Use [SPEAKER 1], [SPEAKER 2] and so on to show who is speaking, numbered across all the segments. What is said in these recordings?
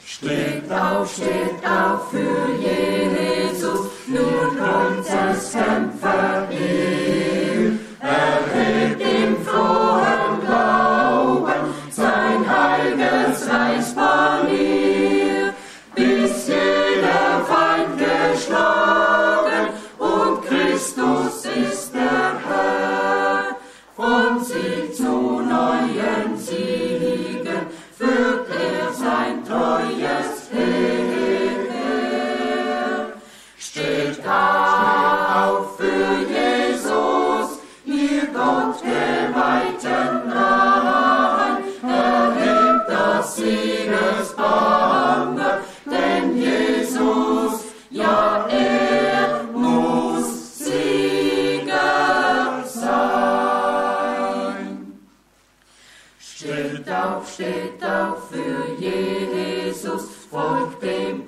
[SPEAKER 1] Steht auf, steht auf für Jesus, nun kommt das Kämpferheer. Erhebt im frohen Glauben sein heiliges Reichspanier, bis jeder Feind geschlagen und Christus ist der Herr. Von Sieg zu neuen Siegen führt er sein treues Heer. Steht auf für Jesus, ihr Gott geweihten Nahen, erhebt das Siegesbanner, denn Jesus, ja, er muss Sieger sein. Steht auf, steht auf für Jesus, folgt dem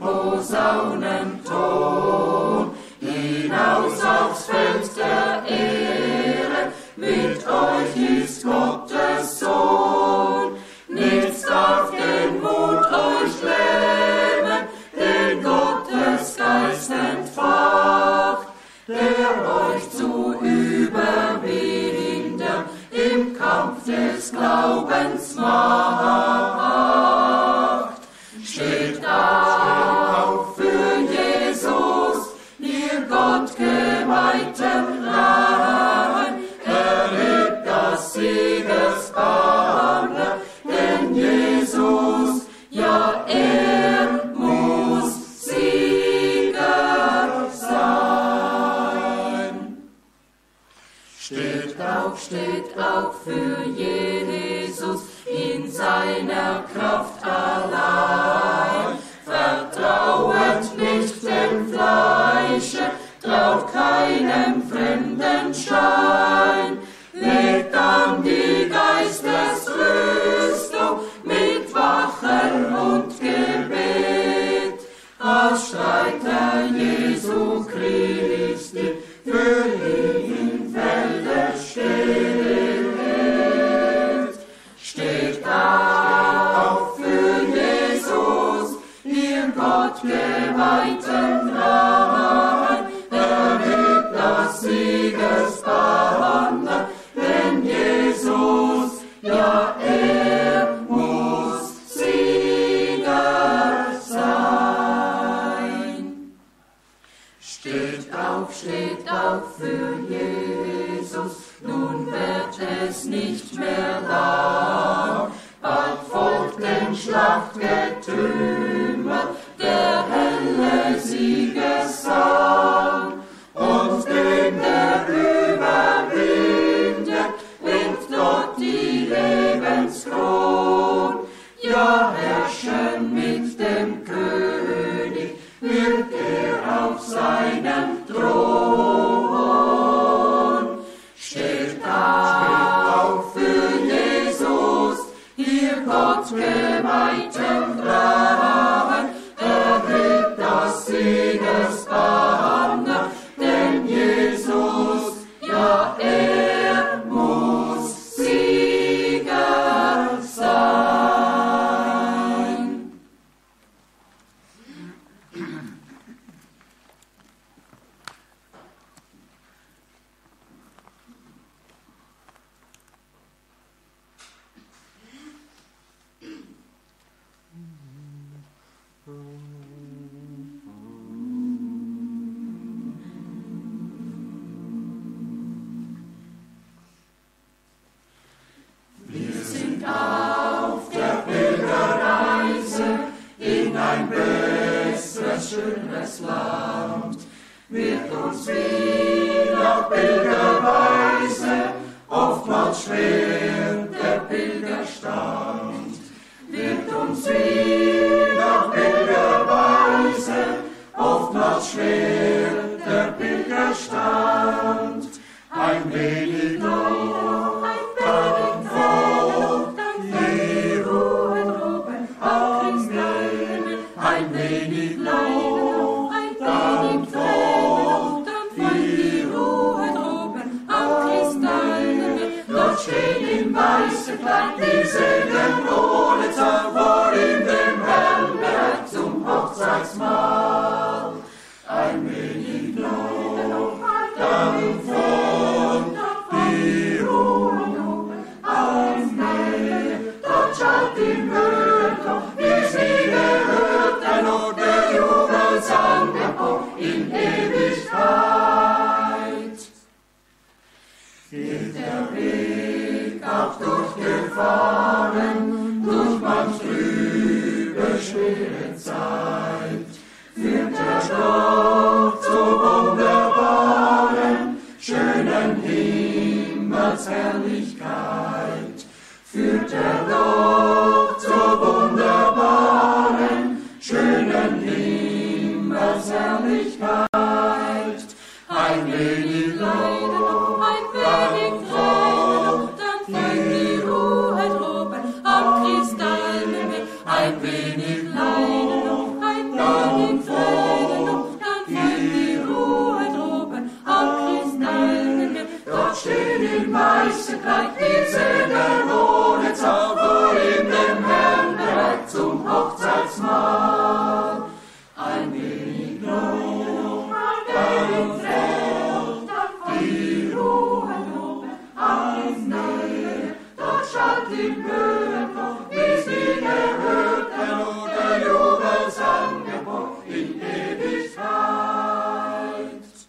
[SPEAKER 1] Posaunenton. Hinaus aufs Feld der Ehre, mit euch ist Gottes Sohn. Nichts darf den Mut euch lähmen, den Gottes Geist entfacht, der euch zu überwinden im Kampf des Glaubens macht. Steht auf für Jesus, ihr Gott geweihten Nahen, erhebt das Siegesbanner, denn Jesus, ja, er muss Sieger sein. Steht auf, steht auf für Jesus in seiner Kraft allein. Vertrauet nicht dem Fleische, traut keinem fremden Schein. Legt an die Geistesrüstung mit Wachen und Gebet. Als Streiter Jesu Christi für ihn Felder steht. Steht auf für Jesus, ihr Gott geweihten Namen, erhebt das Siegesbanner, denn Jesus, ja, er muss Sieger sein. Steht auf, steht auf für Jesus, nun wird es nicht mehr lang. Bald folgt dem Schlachtgetümmel der helle Siegesang. Und den der überwindet, nimmt dort die Lebenskron. Ja, herrschen mit dem König, wird er auf seinem Thron. Steht auf für Jesus, ihr Gott geweihten Graben, erhebt das Siegesbanner, denn Jesus, ja, er muss Sieger sein.
[SPEAKER 2] Ein wenig Lob, dann Lob, dann die Ruhe droben auf Kristallene. Dort stehen im weißen Kleid die Seelen ohne Zauber in dem Herrn
[SPEAKER 1] auch durchgefahren, durch manch trübe, schwere Zeit, führt der Gott zu wunderbaren, schönen Himmelsherrlichkeit, führt der Gott zu wunderbaren, schönen Himmelsherrlichkeit, ein wenig Leiden, ein wenig Tränen, dann fällt die Ruhe droben am Kristallhimmel. Ein wenig Leiden, ein wenig Tränen, dann fällt die Ruhe droben am Kristallhimmel. Dort stehen im weißen Kleid die Seelen ohne Zauber in dem Herrn bereit zum Hochzeitsmahl. Ein wenig Not, ein wenig Feld, dann die Ruhe oben alles Nähe. Dort schallt im Höhenloch die siegerhörte Not, der Jubelsang gebot in Ewigkeit.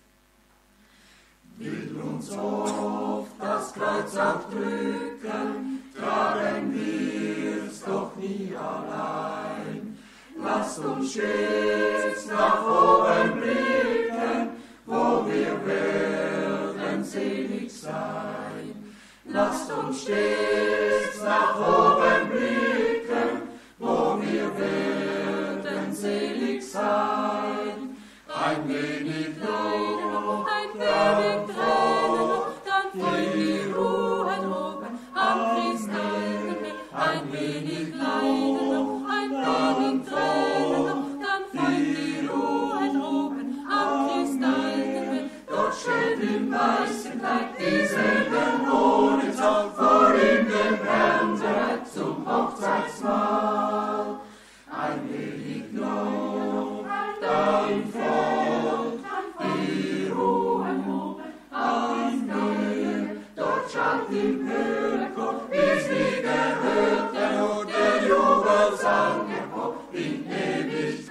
[SPEAKER 1] Will uns oft das Kreuz auch drücken, tragen wir's doch nie allein. Lasst uns stets nach oben blicken, wo wir werden selig sein. Lasst uns stets nach oben blicken, wo wir werden selig sein. Ein wenig Lob, ein wenig Tränen, dann fällt die Ruhe droben am Kristallhimmel. Ein wenig Leiden, ein wenig Tränen, dann fällt die Ruhe droben am Kristallhimmel. Dort steht im weißen Kleid die Seelen ohne Zaun vor ihm dem Herrn bereit zum Hochzeitsmahl. Ein wenig Lob, dein Volk, die Ruhe oben alles Nähe, dort schallt im Höhenchor, wie's nie gehört, der Not der Jubelsang empor in Ewigkeit.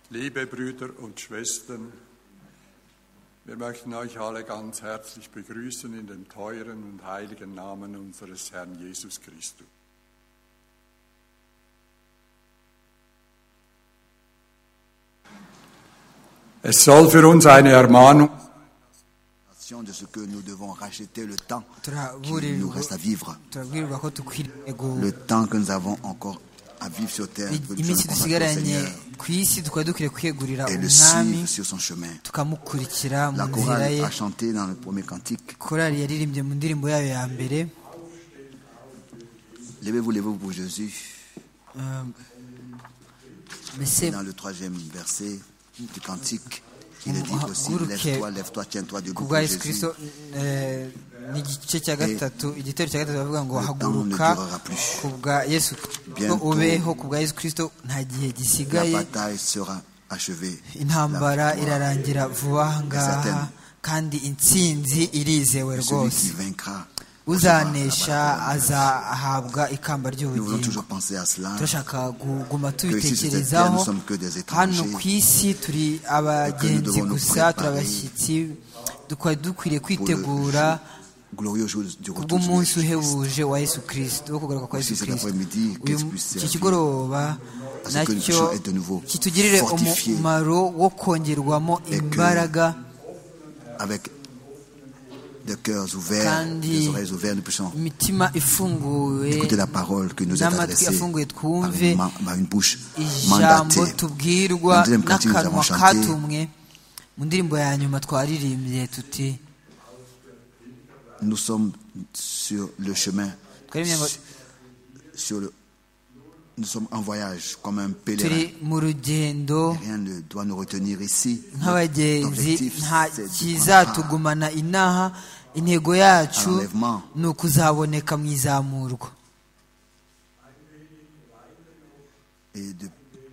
[SPEAKER 3] Liebe Brüder und Schwestern, wir möchten euch alle ganz herzlich begrüßen in dem teuren und heiligen Namen unseres Herrn Jesus Christus. Es soll für uns eine Ermahnung
[SPEAKER 4] de ce que nous devons racheter le temps qui nous reste à
[SPEAKER 5] turaburirwa
[SPEAKER 4] vivre,
[SPEAKER 5] turaburirwa ko dukwiriye
[SPEAKER 4] le
[SPEAKER 5] gu-
[SPEAKER 4] temps que nous avons encore à vivre sur terre, que nous devons
[SPEAKER 5] iminsi
[SPEAKER 4] consacrer au
[SPEAKER 5] dusigaranye
[SPEAKER 4] Seigneur
[SPEAKER 5] ku isi tukaba dukwiriye kwiyegurira
[SPEAKER 4] et le
[SPEAKER 5] umwami
[SPEAKER 4] suivre sur son chemin.
[SPEAKER 5] tukamukurikira mu
[SPEAKER 4] La
[SPEAKER 5] nzira
[SPEAKER 4] chorale
[SPEAKER 5] ye
[SPEAKER 4] a chanté dans le premier cantique.
[SPEAKER 5] korali yaririmbye mu ndirimbo yayo ya mbere
[SPEAKER 4] Levez-vous, levez-vous pour Jésus.
[SPEAKER 5] um, mbese
[SPEAKER 4] Dans le troisième verset du cantique, il est dit
[SPEAKER 5] Ah,
[SPEAKER 4] aussi
[SPEAKER 5] Guru Ke-
[SPEAKER 4] Lève-toi, lève-toi, tiens-toi debout
[SPEAKER 5] ku
[SPEAKER 4] pour
[SPEAKER 5] bwa yesu
[SPEAKER 4] Jésus.
[SPEAKER 5] kirisito eh, ni igice cya gatatu igitero cya gatatu bavuga ngo
[SPEAKER 4] Le temps
[SPEAKER 5] haguruka
[SPEAKER 4] ne durera plus.
[SPEAKER 5] ku bwa yesu
[SPEAKER 4] Bientôt.
[SPEAKER 5] ubeho ku bwa yesu kirisito nta gihe
[SPEAKER 4] La
[SPEAKER 5] gisigaye
[SPEAKER 4] bataille sera achevée.
[SPEAKER 5] intambara
[SPEAKER 4] La victoire,
[SPEAKER 5] irarangira vuba aha ngaha
[SPEAKER 4] Certain.
[SPEAKER 5] kandi intsinzi irizewe
[SPEAKER 4] Celui
[SPEAKER 5] rwose
[SPEAKER 4] qui vaincra. recevra la
[SPEAKER 5] uzanesha
[SPEAKER 4] balle.
[SPEAKER 5] azahabwa ikamba
[SPEAKER 4] Nous voulons
[SPEAKER 5] ry'ubugingo
[SPEAKER 4] toujours penser à cela.
[SPEAKER 5] turashaka kuguma
[SPEAKER 4] Que ici, sur cette terre, nous
[SPEAKER 5] tubitekerezaho
[SPEAKER 4] sommes que des étrangers.
[SPEAKER 5] hano ku isi turi abagenzi
[SPEAKER 4] devons nous
[SPEAKER 5] gusa
[SPEAKER 4] préparer
[SPEAKER 5] turi abashyitsi dukaba dukwiriye kwitegura
[SPEAKER 4] glorieux jour du retour de
[SPEAKER 5] kubw'umunsi
[SPEAKER 4] Jésus-Christ.
[SPEAKER 5] uhebuje wa yesu kirisito wo kugaruka kwa
[SPEAKER 4] Aussi
[SPEAKER 5] yesu
[SPEAKER 4] cet
[SPEAKER 5] kirisito
[SPEAKER 4] après-midi, qu'est-ce
[SPEAKER 5] Uyu-
[SPEAKER 4] puisse
[SPEAKER 5] iki
[SPEAKER 4] servir
[SPEAKER 5] kigoroba
[SPEAKER 4] à ce que nous
[SPEAKER 5] nacyo
[SPEAKER 4] puissions être de nouveau
[SPEAKER 5] kitugirire
[SPEAKER 4] fortifiés.
[SPEAKER 5] umumaro wo kongerwamo
[SPEAKER 4] Et que-
[SPEAKER 5] imbaraga
[SPEAKER 4] Avec des cœurs ouverts,
[SPEAKER 5] Kandi-
[SPEAKER 4] des oreilles ouvertes, nous puissions
[SPEAKER 5] imitima ifunguwe
[SPEAKER 4] écouter la parole que nous est
[SPEAKER 5] n'amatwi
[SPEAKER 4] adressée
[SPEAKER 5] afunguye
[SPEAKER 4] par
[SPEAKER 5] twumve
[SPEAKER 4] une, ma- par une bouche mandatée.
[SPEAKER 5] ijambo
[SPEAKER 4] Dans le
[SPEAKER 5] tubwirwa
[SPEAKER 4] deuxième cantique, nous avons
[SPEAKER 5] n'akanwa
[SPEAKER 4] chanté
[SPEAKER 5] katumwe mu ndirimbo ya nyuma twaririmbye tuti
[SPEAKER 4] Nous sommes sur le chemin,
[SPEAKER 5] twaririmbye ngo
[SPEAKER 4] sur le, Nous sommes en voyage comme un
[SPEAKER 5] turi
[SPEAKER 4] pèlerin.
[SPEAKER 5] mu rugendo
[SPEAKER 4] Rien ne doit nous retenir ici. Notre
[SPEAKER 5] nk'abagenzi
[SPEAKER 4] objectif,
[SPEAKER 5] nta
[SPEAKER 4] c'est de prendre
[SPEAKER 5] kizatugumana inaha intego yacu
[SPEAKER 4] Enlèvement.
[SPEAKER 5] ni ukuzaboneka mu izamurwa
[SPEAKER 4] part et de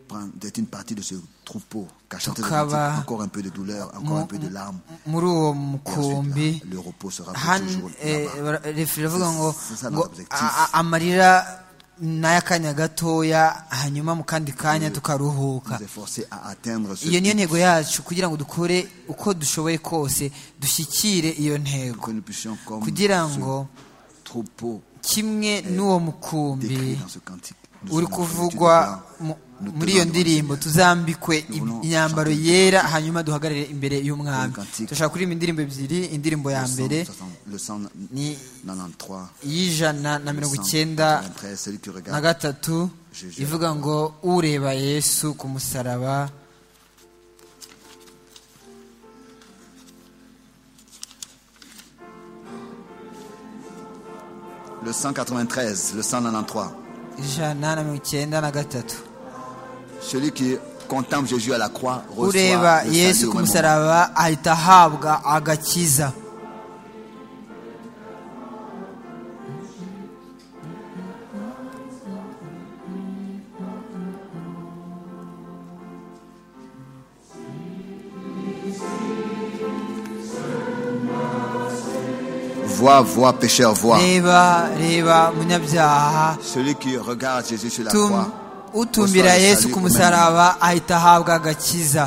[SPEAKER 4] prendre- d'être une partie de ce troupeau cachant des
[SPEAKER 5] Tukaba-
[SPEAKER 4] antiques. encore un peu de douleur, encore un peu de larmes.
[SPEAKER 5] muri uwo
[SPEAKER 4] Et ensuite,
[SPEAKER 5] mukumbi
[SPEAKER 4] là, le repos sera pour
[SPEAKER 5] hano
[SPEAKER 4] toujours
[SPEAKER 5] eh,
[SPEAKER 4] là-bas.
[SPEAKER 5] bara- refi iravuga ngo
[SPEAKER 4] C'est ça,
[SPEAKER 5] ngo
[SPEAKER 4] notre objectif.
[SPEAKER 5] a- a- amarira ni ay'akanya gatoya hanyuma mu kandi kanya tukaruhuka
[SPEAKER 4] Nous efforcer à atteindre ce
[SPEAKER 5] iyo niyo
[SPEAKER 4] but,
[SPEAKER 5] ntego yacu kugira ngo dukore uko dushoboye kose dushyikire iyo
[SPEAKER 4] que
[SPEAKER 5] ntego
[SPEAKER 4] nous puissions comme
[SPEAKER 5] kugira
[SPEAKER 4] ce
[SPEAKER 5] ngo
[SPEAKER 4] troupeau
[SPEAKER 5] kimwe n'uwo mukumbi
[SPEAKER 4] décrit dans ce cantique. Nous
[SPEAKER 5] uri
[SPEAKER 4] sommes dans la plénitude
[SPEAKER 5] kuvugwa
[SPEAKER 4] de
[SPEAKER 5] mu-
[SPEAKER 4] Nous
[SPEAKER 5] muri
[SPEAKER 4] tenons
[SPEAKER 5] iyo
[SPEAKER 4] devant le
[SPEAKER 5] ndirimbo
[SPEAKER 4] Seigneur.
[SPEAKER 5] tuzambikwe
[SPEAKER 4] Nous voulons
[SPEAKER 5] imyambaro
[SPEAKER 4] chanter
[SPEAKER 5] yera hanyuma duhagarare imbere y'umwami
[SPEAKER 4] Une cantique.
[SPEAKER 5] turashaka kuririmba indirimbo ebyiri indirimbo ya mbere
[SPEAKER 4] Le 160 le 193.
[SPEAKER 5] y'ijana na mirongo icyenda
[SPEAKER 4] 193, celui qui
[SPEAKER 5] na
[SPEAKER 4] regarde
[SPEAKER 5] gatatu
[SPEAKER 4] Jésus.
[SPEAKER 5] ivuga ngo ureba yesu ku musaraba
[SPEAKER 4] le 193, le 193.
[SPEAKER 5] ijana na mirongo icyenda na gatatu
[SPEAKER 4] Celui qui contemple Jésus à la croix reçoit
[SPEAKER 5] ureba
[SPEAKER 4] le salut
[SPEAKER 5] yesu
[SPEAKER 4] au
[SPEAKER 5] ku
[SPEAKER 4] même moment.
[SPEAKER 5] musaraba ahita ahabwa agakiza
[SPEAKER 4] Vois, vois, pécheur, vois.
[SPEAKER 5] reba reba munyabyaha
[SPEAKER 4] Celui qui regarde Jésus sur la
[SPEAKER 5] Tum-
[SPEAKER 4] croix.
[SPEAKER 5] utumbira
[SPEAKER 4] Gusa
[SPEAKER 5] yesu
[SPEAKER 4] sali
[SPEAKER 5] ku
[SPEAKER 4] kumenya.
[SPEAKER 5] musaraba ahita ahabwa agakiza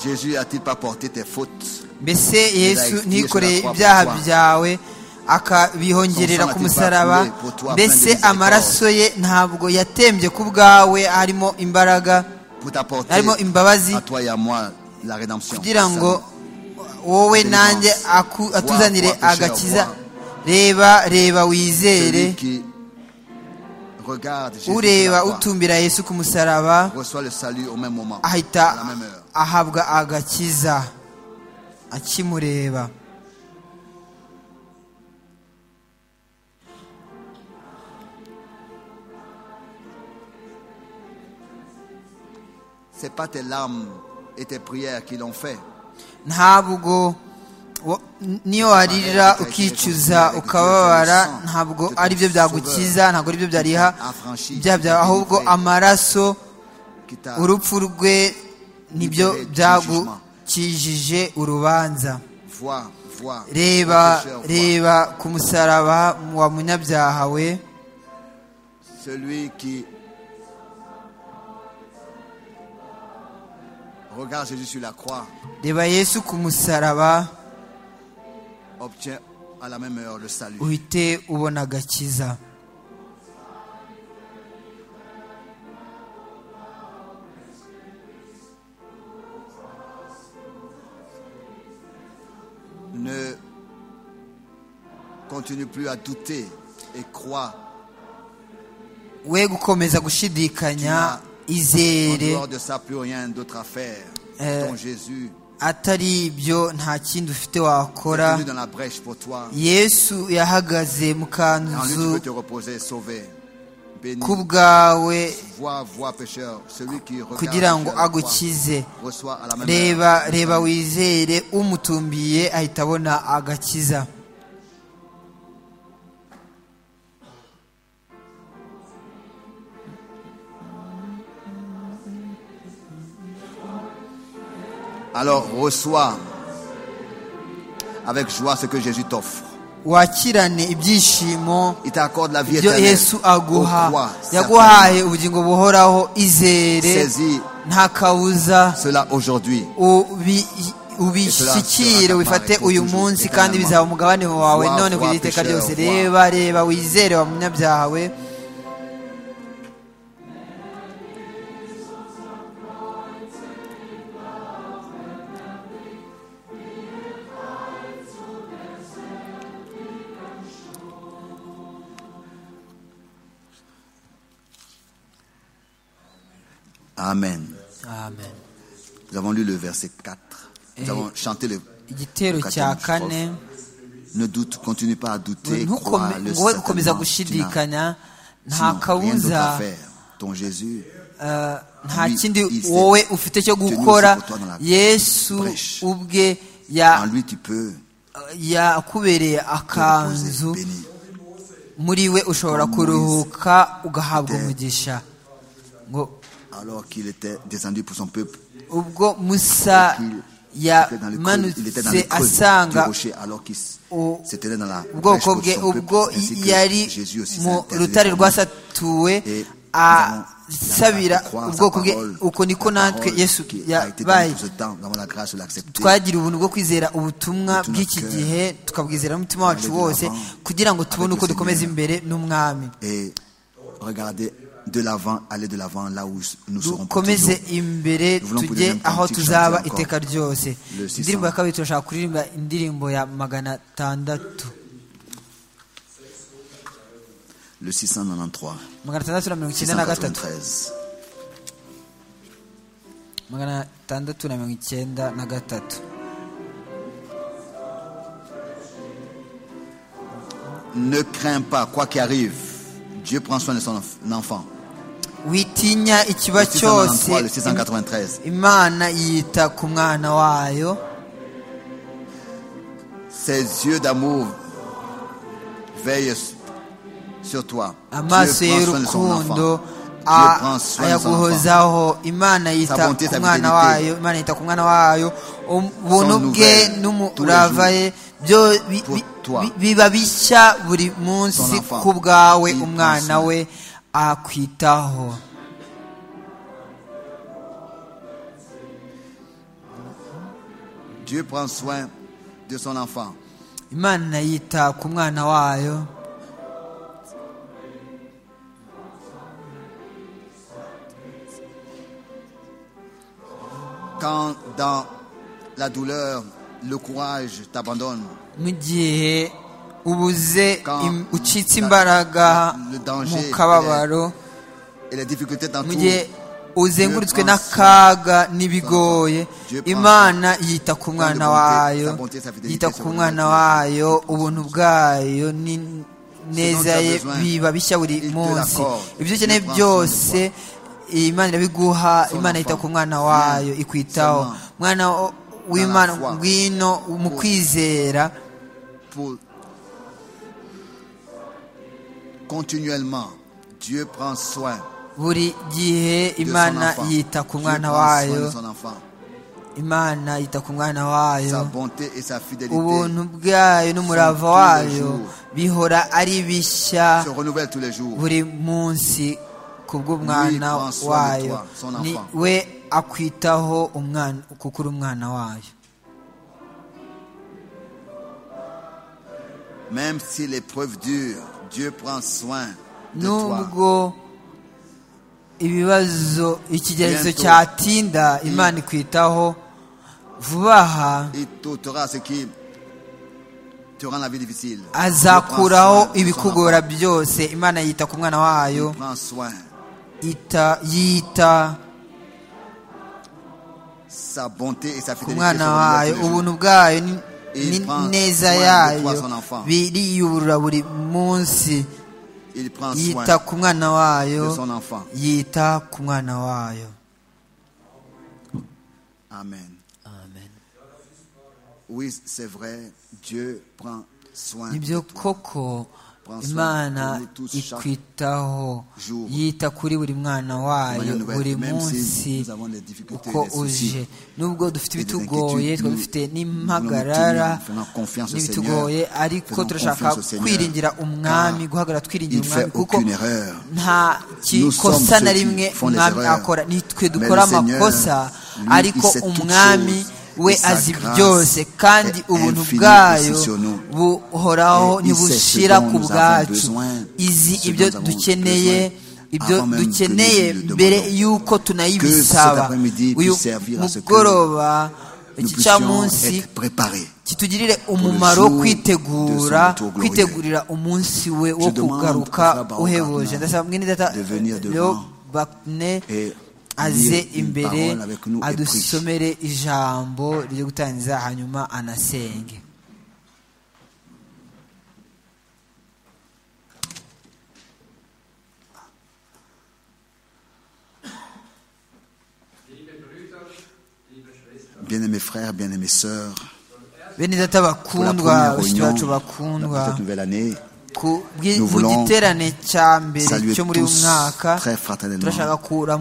[SPEAKER 4] Jésus a-t-il pas porté tes fautes
[SPEAKER 5] mbese yesu
[SPEAKER 4] Like,
[SPEAKER 5] ntikoreye
[SPEAKER 4] Yesu na
[SPEAKER 5] ibyaha
[SPEAKER 4] kwa-
[SPEAKER 5] byawe akabihongerera
[SPEAKER 4] Son sang
[SPEAKER 5] ku
[SPEAKER 4] n'était pas
[SPEAKER 5] musaraba
[SPEAKER 4] coulé pour toi, plein
[SPEAKER 5] mbese
[SPEAKER 4] de miséricorde.
[SPEAKER 5] amaraso ye ntabwo yatembye ku bwawe harimo imbaraga
[SPEAKER 4] pour t'apporter
[SPEAKER 5] Harimo imbabazi.
[SPEAKER 4] à toi et à moi la rédemption
[SPEAKER 5] kugira
[SPEAKER 4] le
[SPEAKER 5] ngo
[SPEAKER 4] salut.
[SPEAKER 5] wowe
[SPEAKER 4] Deliverance.
[SPEAKER 5] nanjye aku-
[SPEAKER 4] Wa-
[SPEAKER 5] atuzanire
[SPEAKER 4] wa-
[SPEAKER 5] agakiza
[SPEAKER 4] wa-
[SPEAKER 5] reba reba wizere
[SPEAKER 4] Celui qui regarde Jésus sur la
[SPEAKER 5] ureba
[SPEAKER 4] croix
[SPEAKER 5] utumbira yesu ku musaraba
[SPEAKER 4] reçoit le salut au même moment, à la
[SPEAKER 5] ahita
[SPEAKER 4] même heure.
[SPEAKER 5] ahabwa agakiza akimureba
[SPEAKER 4] C'est pas tes larmes et tes prières qui l'ont fait.
[SPEAKER 5] ntabwo wa- niyo warira ukicuza ukababara ntabwo ari byo byagukiza ntabwo ari byo byariha ibyaha byawe ahubwo amaraso
[SPEAKER 4] Qui t'a
[SPEAKER 5] urupfu rwe nibyo byagukijije urubanza
[SPEAKER 4] vois, vois.
[SPEAKER 5] reba
[SPEAKER 4] Pécheur, vois.
[SPEAKER 5] reba ku musaraba wa munyabyaha we
[SPEAKER 4] Celui qui regarde Jésus sur la croix
[SPEAKER 5] reba yesu ku musaraba
[SPEAKER 4] obtient à la même heure le salut.
[SPEAKER 5] uhite ubona agakiza
[SPEAKER 4] Ne continue plus à douter et crois
[SPEAKER 5] we gukomeza
[SPEAKER 4] Tuna-
[SPEAKER 5] gushidikanya
[SPEAKER 4] en
[SPEAKER 5] izere
[SPEAKER 4] dehors de ça plus rien d'autre à faire.
[SPEAKER 5] Euh,
[SPEAKER 4] Ton Jésus
[SPEAKER 5] atari ibyo nta kindi ufite
[SPEAKER 4] est
[SPEAKER 5] wakora
[SPEAKER 4] venu dans la brèche pour toi.
[SPEAKER 5] yesu yahagaze mu
[SPEAKER 4] En lui, tu
[SPEAKER 5] kanzu
[SPEAKER 4] peux te reposer, sauver, béni.
[SPEAKER 5] ku bwawe
[SPEAKER 4] Vois, vois, pécheur, celui qui regarde
[SPEAKER 5] kugira
[SPEAKER 4] sur
[SPEAKER 5] ngo
[SPEAKER 4] la croix
[SPEAKER 5] agukize
[SPEAKER 4] reçoit à la même
[SPEAKER 5] reba
[SPEAKER 4] heure.
[SPEAKER 5] reba wizere umutumbiye ahita abona agakiza
[SPEAKER 4] Alors reçois avec joie ce que Jésus t'offre.
[SPEAKER 5] wakirane ibyishimo
[SPEAKER 4] Il t'accorde la vie
[SPEAKER 5] ibyo
[SPEAKER 4] éternelle.
[SPEAKER 5] yesu aguha
[SPEAKER 4] Au croix,
[SPEAKER 5] yaguhaye ubugingo buhoraho izere
[SPEAKER 4] Saisis
[SPEAKER 5] nta kabuza
[SPEAKER 4] cela aujourd'hui.
[SPEAKER 5] ubi- ubishyikire ubifate uyu munsi kandi bizaba umugabane wawe none kugira iteka ryose reba reba wizere wa munyabyaha we
[SPEAKER 4] Amen.
[SPEAKER 5] amen
[SPEAKER 4] Nous avons lu le verset 4. Nous
[SPEAKER 5] Et-
[SPEAKER 4] avons chanté le.
[SPEAKER 5] igitero
[SPEAKER 4] Quatrième
[SPEAKER 5] cya
[SPEAKER 4] strophe.
[SPEAKER 5] kane
[SPEAKER 4] Ne doute, continue pas à douter.
[SPEAKER 5] ntukome
[SPEAKER 4] Crois le
[SPEAKER 5] ngo wowe ukomeza
[SPEAKER 4] certainement, tu n'as-
[SPEAKER 5] gushidikanya nta
[SPEAKER 4] sinon, rien d'autre à
[SPEAKER 5] kabuza
[SPEAKER 4] faire. Ton Jésus
[SPEAKER 5] eh, nta
[SPEAKER 4] Lui,
[SPEAKER 5] kindi
[SPEAKER 4] il s'est
[SPEAKER 5] wowe ufite cyo
[SPEAKER 4] tenu
[SPEAKER 5] gukora
[SPEAKER 4] aussi pour toi dans la
[SPEAKER 5] yesu
[SPEAKER 4] brèche.
[SPEAKER 5] ubwe
[SPEAKER 4] En
[SPEAKER 5] ya-
[SPEAKER 4] lui, tu peux
[SPEAKER 5] yakubereye
[SPEAKER 4] te reposer,
[SPEAKER 5] akanzu
[SPEAKER 4] béni.
[SPEAKER 5] muri we ushobora
[SPEAKER 4] Comme
[SPEAKER 5] kuruhuka ugahabwa
[SPEAKER 4] était-
[SPEAKER 5] umugisha ngo
[SPEAKER 4] Alors qu'il était descendu pour son peuple,
[SPEAKER 5] ubwo musa
[SPEAKER 4] qu'il était dans le creux, il était dans le creux
[SPEAKER 5] yamanutse
[SPEAKER 4] du
[SPEAKER 5] asanga
[SPEAKER 4] rocher, alors qu'il s-
[SPEAKER 5] au-
[SPEAKER 4] s'était dans la brèche
[SPEAKER 5] ubwoko
[SPEAKER 4] pour
[SPEAKER 5] bwe
[SPEAKER 4] son
[SPEAKER 5] ubwo
[SPEAKER 4] peuple, ainsi que
[SPEAKER 5] yari
[SPEAKER 4] Jésus aussi
[SPEAKER 5] mu
[SPEAKER 4] s'est interposé
[SPEAKER 5] rutare
[SPEAKER 4] pour nous.
[SPEAKER 5] rwasatuwe
[SPEAKER 4] Et
[SPEAKER 5] asabira
[SPEAKER 4] nous avons la
[SPEAKER 5] ubwoko bwe
[SPEAKER 4] parole,
[SPEAKER 5] uko niko
[SPEAKER 4] la
[SPEAKER 5] natwe
[SPEAKER 4] parole
[SPEAKER 5] yesu
[SPEAKER 4] qui a été donnée
[SPEAKER 5] yabaye
[SPEAKER 4] pour ce temps, nous avons la grâce de l'accepter.
[SPEAKER 5] twagira ubuntu bwo kwizera ubutumwa
[SPEAKER 4] tout notre
[SPEAKER 5] bw'iki
[SPEAKER 4] cœur.
[SPEAKER 5] gihe tukabwizera n'umutima wacu
[SPEAKER 4] Allez de
[SPEAKER 5] wose
[SPEAKER 4] l'avant.
[SPEAKER 5] kugira ngo tubone
[SPEAKER 4] Avec
[SPEAKER 5] uko
[SPEAKER 4] le
[SPEAKER 5] dukomeza
[SPEAKER 4] Seigneur.
[SPEAKER 5] imbere n'umwami
[SPEAKER 4] Et regardez de l'avant, aller de l'avant là où nous serons pour
[SPEAKER 5] dukomeze
[SPEAKER 4] toujours.
[SPEAKER 5] imbere
[SPEAKER 4] Nous voulons pour
[SPEAKER 5] tujye
[SPEAKER 4] les mêmes
[SPEAKER 5] aho
[SPEAKER 4] cantiques
[SPEAKER 5] tuzaba
[SPEAKER 4] chanter encore.
[SPEAKER 5] iteka ryose
[SPEAKER 4] Le 600.
[SPEAKER 5] indirimbo ya kabiri turashaka kuririmba indirimbo ya magana atandatu
[SPEAKER 4] Le 693,
[SPEAKER 5] magana atandatu na mirongo icyenda na gatatu
[SPEAKER 4] 693.
[SPEAKER 5] magana atandatu na mirongo icyenda na gatatu
[SPEAKER 4] Ne crains pas quoi qu'il arrive. Dieu prend soin de son enf- enfant.
[SPEAKER 5] witinya
[SPEAKER 4] Le
[SPEAKER 5] ikiba
[SPEAKER 4] 693, le
[SPEAKER 5] cyose
[SPEAKER 4] 693.
[SPEAKER 5] imana yita ku mwana wayo
[SPEAKER 4] Ses yeux d'amour veillent s- sur toi.
[SPEAKER 5] amaso
[SPEAKER 4] Dieu prend soin de son
[SPEAKER 5] y'urukundo
[SPEAKER 4] enfant. Dieu prend
[SPEAKER 5] a-
[SPEAKER 4] soin de son enfant.
[SPEAKER 5] ayaguhozaho imana yita
[SPEAKER 4] bonté,
[SPEAKER 5] ku
[SPEAKER 4] sa
[SPEAKER 5] mwana
[SPEAKER 4] fidélité.
[SPEAKER 5] wayo imana yita ku mwana wayo ubuntu bwe
[SPEAKER 4] nouvelle,
[SPEAKER 5] n'umurava
[SPEAKER 4] tous les
[SPEAKER 5] ye byo bi-
[SPEAKER 4] pour
[SPEAKER 5] bi-
[SPEAKER 4] toi.
[SPEAKER 5] bi- biba bishya buri munsi
[SPEAKER 4] Son enfant.
[SPEAKER 5] ku bwawe
[SPEAKER 4] Il
[SPEAKER 5] umwana
[SPEAKER 4] prend soin.
[SPEAKER 5] we akwitaho
[SPEAKER 4] Dieu prend soin de son enfant.
[SPEAKER 5] imana yita ku mwana wayo
[SPEAKER 4] Quand dans la douleur, le courage t'abandonne.
[SPEAKER 5] mu gihe ubuze
[SPEAKER 4] Quand
[SPEAKER 5] im- ucitse
[SPEAKER 4] la-
[SPEAKER 5] imbaraga
[SPEAKER 4] le danger
[SPEAKER 5] mu kababaro
[SPEAKER 4] Et les difficultés
[SPEAKER 5] mu
[SPEAKER 4] t'entourent.
[SPEAKER 5] gihe uzengurutswe
[SPEAKER 4] Dieu prend
[SPEAKER 5] n'akaga n'ibigoye
[SPEAKER 4] Dieu prend
[SPEAKER 5] imana yita ku
[SPEAKER 4] soin
[SPEAKER 5] mwana
[SPEAKER 4] de bonté,
[SPEAKER 5] wayo
[SPEAKER 4] sa bonté, sa fidélité,
[SPEAKER 5] yita
[SPEAKER 4] sa
[SPEAKER 5] ku mwana
[SPEAKER 4] bonté.
[SPEAKER 5] wayo ubuntu bwayo ni-
[SPEAKER 4] Ce
[SPEAKER 5] neza
[SPEAKER 4] dont tu as
[SPEAKER 5] ye
[SPEAKER 4] besoin,
[SPEAKER 5] biba bishya
[SPEAKER 4] il te
[SPEAKER 5] buri munsi
[SPEAKER 4] l'accorde.
[SPEAKER 5] ibyo
[SPEAKER 4] Dieu
[SPEAKER 5] ukeneye
[SPEAKER 4] prend soin de
[SPEAKER 5] byose imana irabiguha
[SPEAKER 4] Son
[SPEAKER 5] imana yita
[SPEAKER 4] enfant.
[SPEAKER 5] ku mwana wayo
[SPEAKER 4] Viens
[SPEAKER 5] ikwitaho
[SPEAKER 4] seulement
[SPEAKER 5] mwana o- w'imana
[SPEAKER 4] foi.
[SPEAKER 5] ngwino mu
[SPEAKER 4] Pour-
[SPEAKER 5] kwizera
[SPEAKER 4] pour continuellement Dieu prend soin
[SPEAKER 5] buri gihe
[SPEAKER 4] de
[SPEAKER 5] imana
[SPEAKER 4] son enfant.
[SPEAKER 5] yita ku
[SPEAKER 4] Dieu
[SPEAKER 5] mwana
[SPEAKER 4] prend soin de
[SPEAKER 5] wayo
[SPEAKER 4] son enfant.
[SPEAKER 5] imana yita ku mwana
[SPEAKER 4] Sa
[SPEAKER 5] wayo
[SPEAKER 4] bonté et sa fidélité
[SPEAKER 5] ubuntu bwayo n'umurava
[SPEAKER 4] Sont tous les
[SPEAKER 5] wayo
[SPEAKER 4] jours.
[SPEAKER 5] bihora ari bishya
[SPEAKER 4] se renouvellent tous les jours.
[SPEAKER 5] buri munsi ku bw'umwana
[SPEAKER 4] prend soin de
[SPEAKER 5] wayo
[SPEAKER 4] toi, son
[SPEAKER 5] ni
[SPEAKER 4] enfant.
[SPEAKER 5] we akwitaho umwana kuko uri umwana wayo
[SPEAKER 4] Même si l'épreuve dure, Dieu prend soin de toi.
[SPEAKER 5] nubwo ibibazo ikigerezo
[SPEAKER 4] Bientôt.
[SPEAKER 5] cyatinda imana ikwitaho vuba aha
[SPEAKER 4] Il t'ôtera ce qui te rend la vie difficile.
[SPEAKER 5] azakuraho
[SPEAKER 4] Dieu prend soin de son
[SPEAKER 5] ibikugora
[SPEAKER 4] enfant.
[SPEAKER 5] byose imana yita ku mwana wayo
[SPEAKER 4] Il prend soin.
[SPEAKER 5] ita yita
[SPEAKER 4] Sa bonté et sa
[SPEAKER 5] ku
[SPEAKER 4] fidélité se
[SPEAKER 5] mwana
[SPEAKER 4] renouvellent
[SPEAKER 5] wayo
[SPEAKER 4] tous les jours.
[SPEAKER 5] ubuntu bwayo ni-
[SPEAKER 4] Il
[SPEAKER 5] ni
[SPEAKER 4] prend
[SPEAKER 5] neza
[SPEAKER 4] soin de
[SPEAKER 5] yayo
[SPEAKER 4] toi, son enfant.
[SPEAKER 5] biriyuburura buri munsi
[SPEAKER 4] Il prend soin
[SPEAKER 5] yita ku mwana wayo
[SPEAKER 4] de son enfant.
[SPEAKER 5] yita ku mwana wayo
[SPEAKER 4] Amen. Oui, c'est vrai, Dieu prend soin de
[SPEAKER 5] nibyo
[SPEAKER 4] toi.
[SPEAKER 5] koko
[SPEAKER 4] Prends soin
[SPEAKER 5] imana
[SPEAKER 4] de nous tous chaque
[SPEAKER 5] ikwitaho
[SPEAKER 4] jour.
[SPEAKER 5] yita kuri buri mwana wayo
[SPEAKER 4] Emmanuel Noël,
[SPEAKER 5] buri
[SPEAKER 4] même si
[SPEAKER 5] munsi
[SPEAKER 4] nous avons des difficultés,
[SPEAKER 5] uko
[SPEAKER 4] des soucis,
[SPEAKER 5] uje nubwo dufite
[SPEAKER 4] des
[SPEAKER 5] ibitugoye
[SPEAKER 4] inquiétudes,
[SPEAKER 5] twaba
[SPEAKER 4] nous
[SPEAKER 5] dufite
[SPEAKER 4] voulons
[SPEAKER 5] n'impagarara
[SPEAKER 4] nous tenir en confiance au
[SPEAKER 5] n'ibitugoye
[SPEAKER 4] Seigneur.
[SPEAKER 5] ariko
[SPEAKER 4] Faisons
[SPEAKER 5] turashaka
[SPEAKER 4] confiance au Seigneur,
[SPEAKER 5] kwiringira umwami
[SPEAKER 4] car
[SPEAKER 5] guhagarara twiringira
[SPEAKER 4] il fait
[SPEAKER 5] umwami kuko
[SPEAKER 4] aucune erreur.
[SPEAKER 5] nta
[SPEAKER 4] Nous sommes
[SPEAKER 5] kikosa na
[SPEAKER 4] ceux qui
[SPEAKER 5] rimwe
[SPEAKER 4] font des
[SPEAKER 5] umwami
[SPEAKER 4] erreurs.
[SPEAKER 5] akora ni twe
[SPEAKER 4] Mais le
[SPEAKER 5] dukora
[SPEAKER 4] Seigneur,
[SPEAKER 5] amakosa
[SPEAKER 4] lui,
[SPEAKER 5] ariko
[SPEAKER 4] il sait toutes
[SPEAKER 5] umwami
[SPEAKER 4] choses,
[SPEAKER 5] we
[SPEAKER 4] et sa
[SPEAKER 5] azi
[SPEAKER 4] grâce
[SPEAKER 5] byose kandi
[SPEAKER 4] est
[SPEAKER 5] ubuntu
[SPEAKER 4] infinie
[SPEAKER 5] bwayo
[SPEAKER 4] aussi sur nous.
[SPEAKER 5] buhoraho
[SPEAKER 4] Et il sait
[SPEAKER 5] ntibushira
[SPEAKER 4] ce dont
[SPEAKER 5] ku
[SPEAKER 4] nous avons
[SPEAKER 5] bwacu
[SPEAKER 4] besoin,
[SPEAKER 5] izi
[SPEAKER 4] ce
[SPEAKER 5] ibyo
[SPEAKER 4] dont nous avons
[SPEAKER 5] dukeneye
[SPEAKER 4] besoin
[SPEAKER 5] ibyo
[SPEAKER 4] avant même que
[SPEAKER 5] dukeneye
[SPEAKER 4] nous le
[SPEAKER 5] mbere
[SPEAKER 4] demandons.
[SPEAKER 5] y'uko tunayibisaba
[SPEAKER 4] cet après-midi
[SPEAKER 5] uyu
[SPEAKER 4] puisse servir à ce que
[SPEAKER 5] mugoroba
[SPEAKER 4] Nous
[SPEAKER 5] iki
[SPEAKER 4] puissions
[SPEAKER 5] cyamunsi
[SPEAKER 4] être préparés.
[SPEAKER 5] kitugirire umumaro wo
[SPEAKER 4] jour
[SPEAKER 5] kwitegura
[SPEAKER 4] de son retour glorieux.
[SPEAKER 5] kwitegurira umunsi we wo
[SPEAKER 4] demande
[SPEAKER 5] kugaruka
[SPEAKER 4] à Frère Baruch
[SPEAKER 5] uhebuje
[SPEAKER 4] Arnaud
[SPEAKER 5] ndasaba mwene data
[SPEAKER 4] de venir
[SPEAKER 5] Leo
[SPEAKER 4] devant
[SPEAKER 5] bakne
[SPEAKER 4] Et
[SPEAKER 5] aze
[SPEAKER 4] lire une
[SPEAKER 5] imbere
[SPEAKER 4] parole avec nous et prie.
[SPEAKER 5] adusomere ijambo ryo gutangiza hanyuma anasenge
[SPEAKER 4] Bien-aimés frères, bien-aimées sœurs,
[SPEAKER 5] bene data
[SPEAKER 4] pour la première
[SPEAKER 5] bakundwa bashiki
[SPEAKER 4] réunion
[SPEAKER 5] bacu
[SPEAKER 4] de
[SPEAKER 5] bakundwa
[SPEAKER 4] cette nouvelle année,
[SPEAKER 5] ku bwi-
[SPEAKER 4] Nous
[SPEAKER 5] mu
[SPEAKER 4] voulons
[SPEAKER 5] giterane cya mbere
[SPEAKER 4] saluer
[SPEAKER 5] cyo muri uyu
[SPEAKER 4] tous
[SPEAKER 5] mwaka
[SPEAKER 4] très fraternellement
[SPEAKER 5] turashaka
[SPEAKER 4] et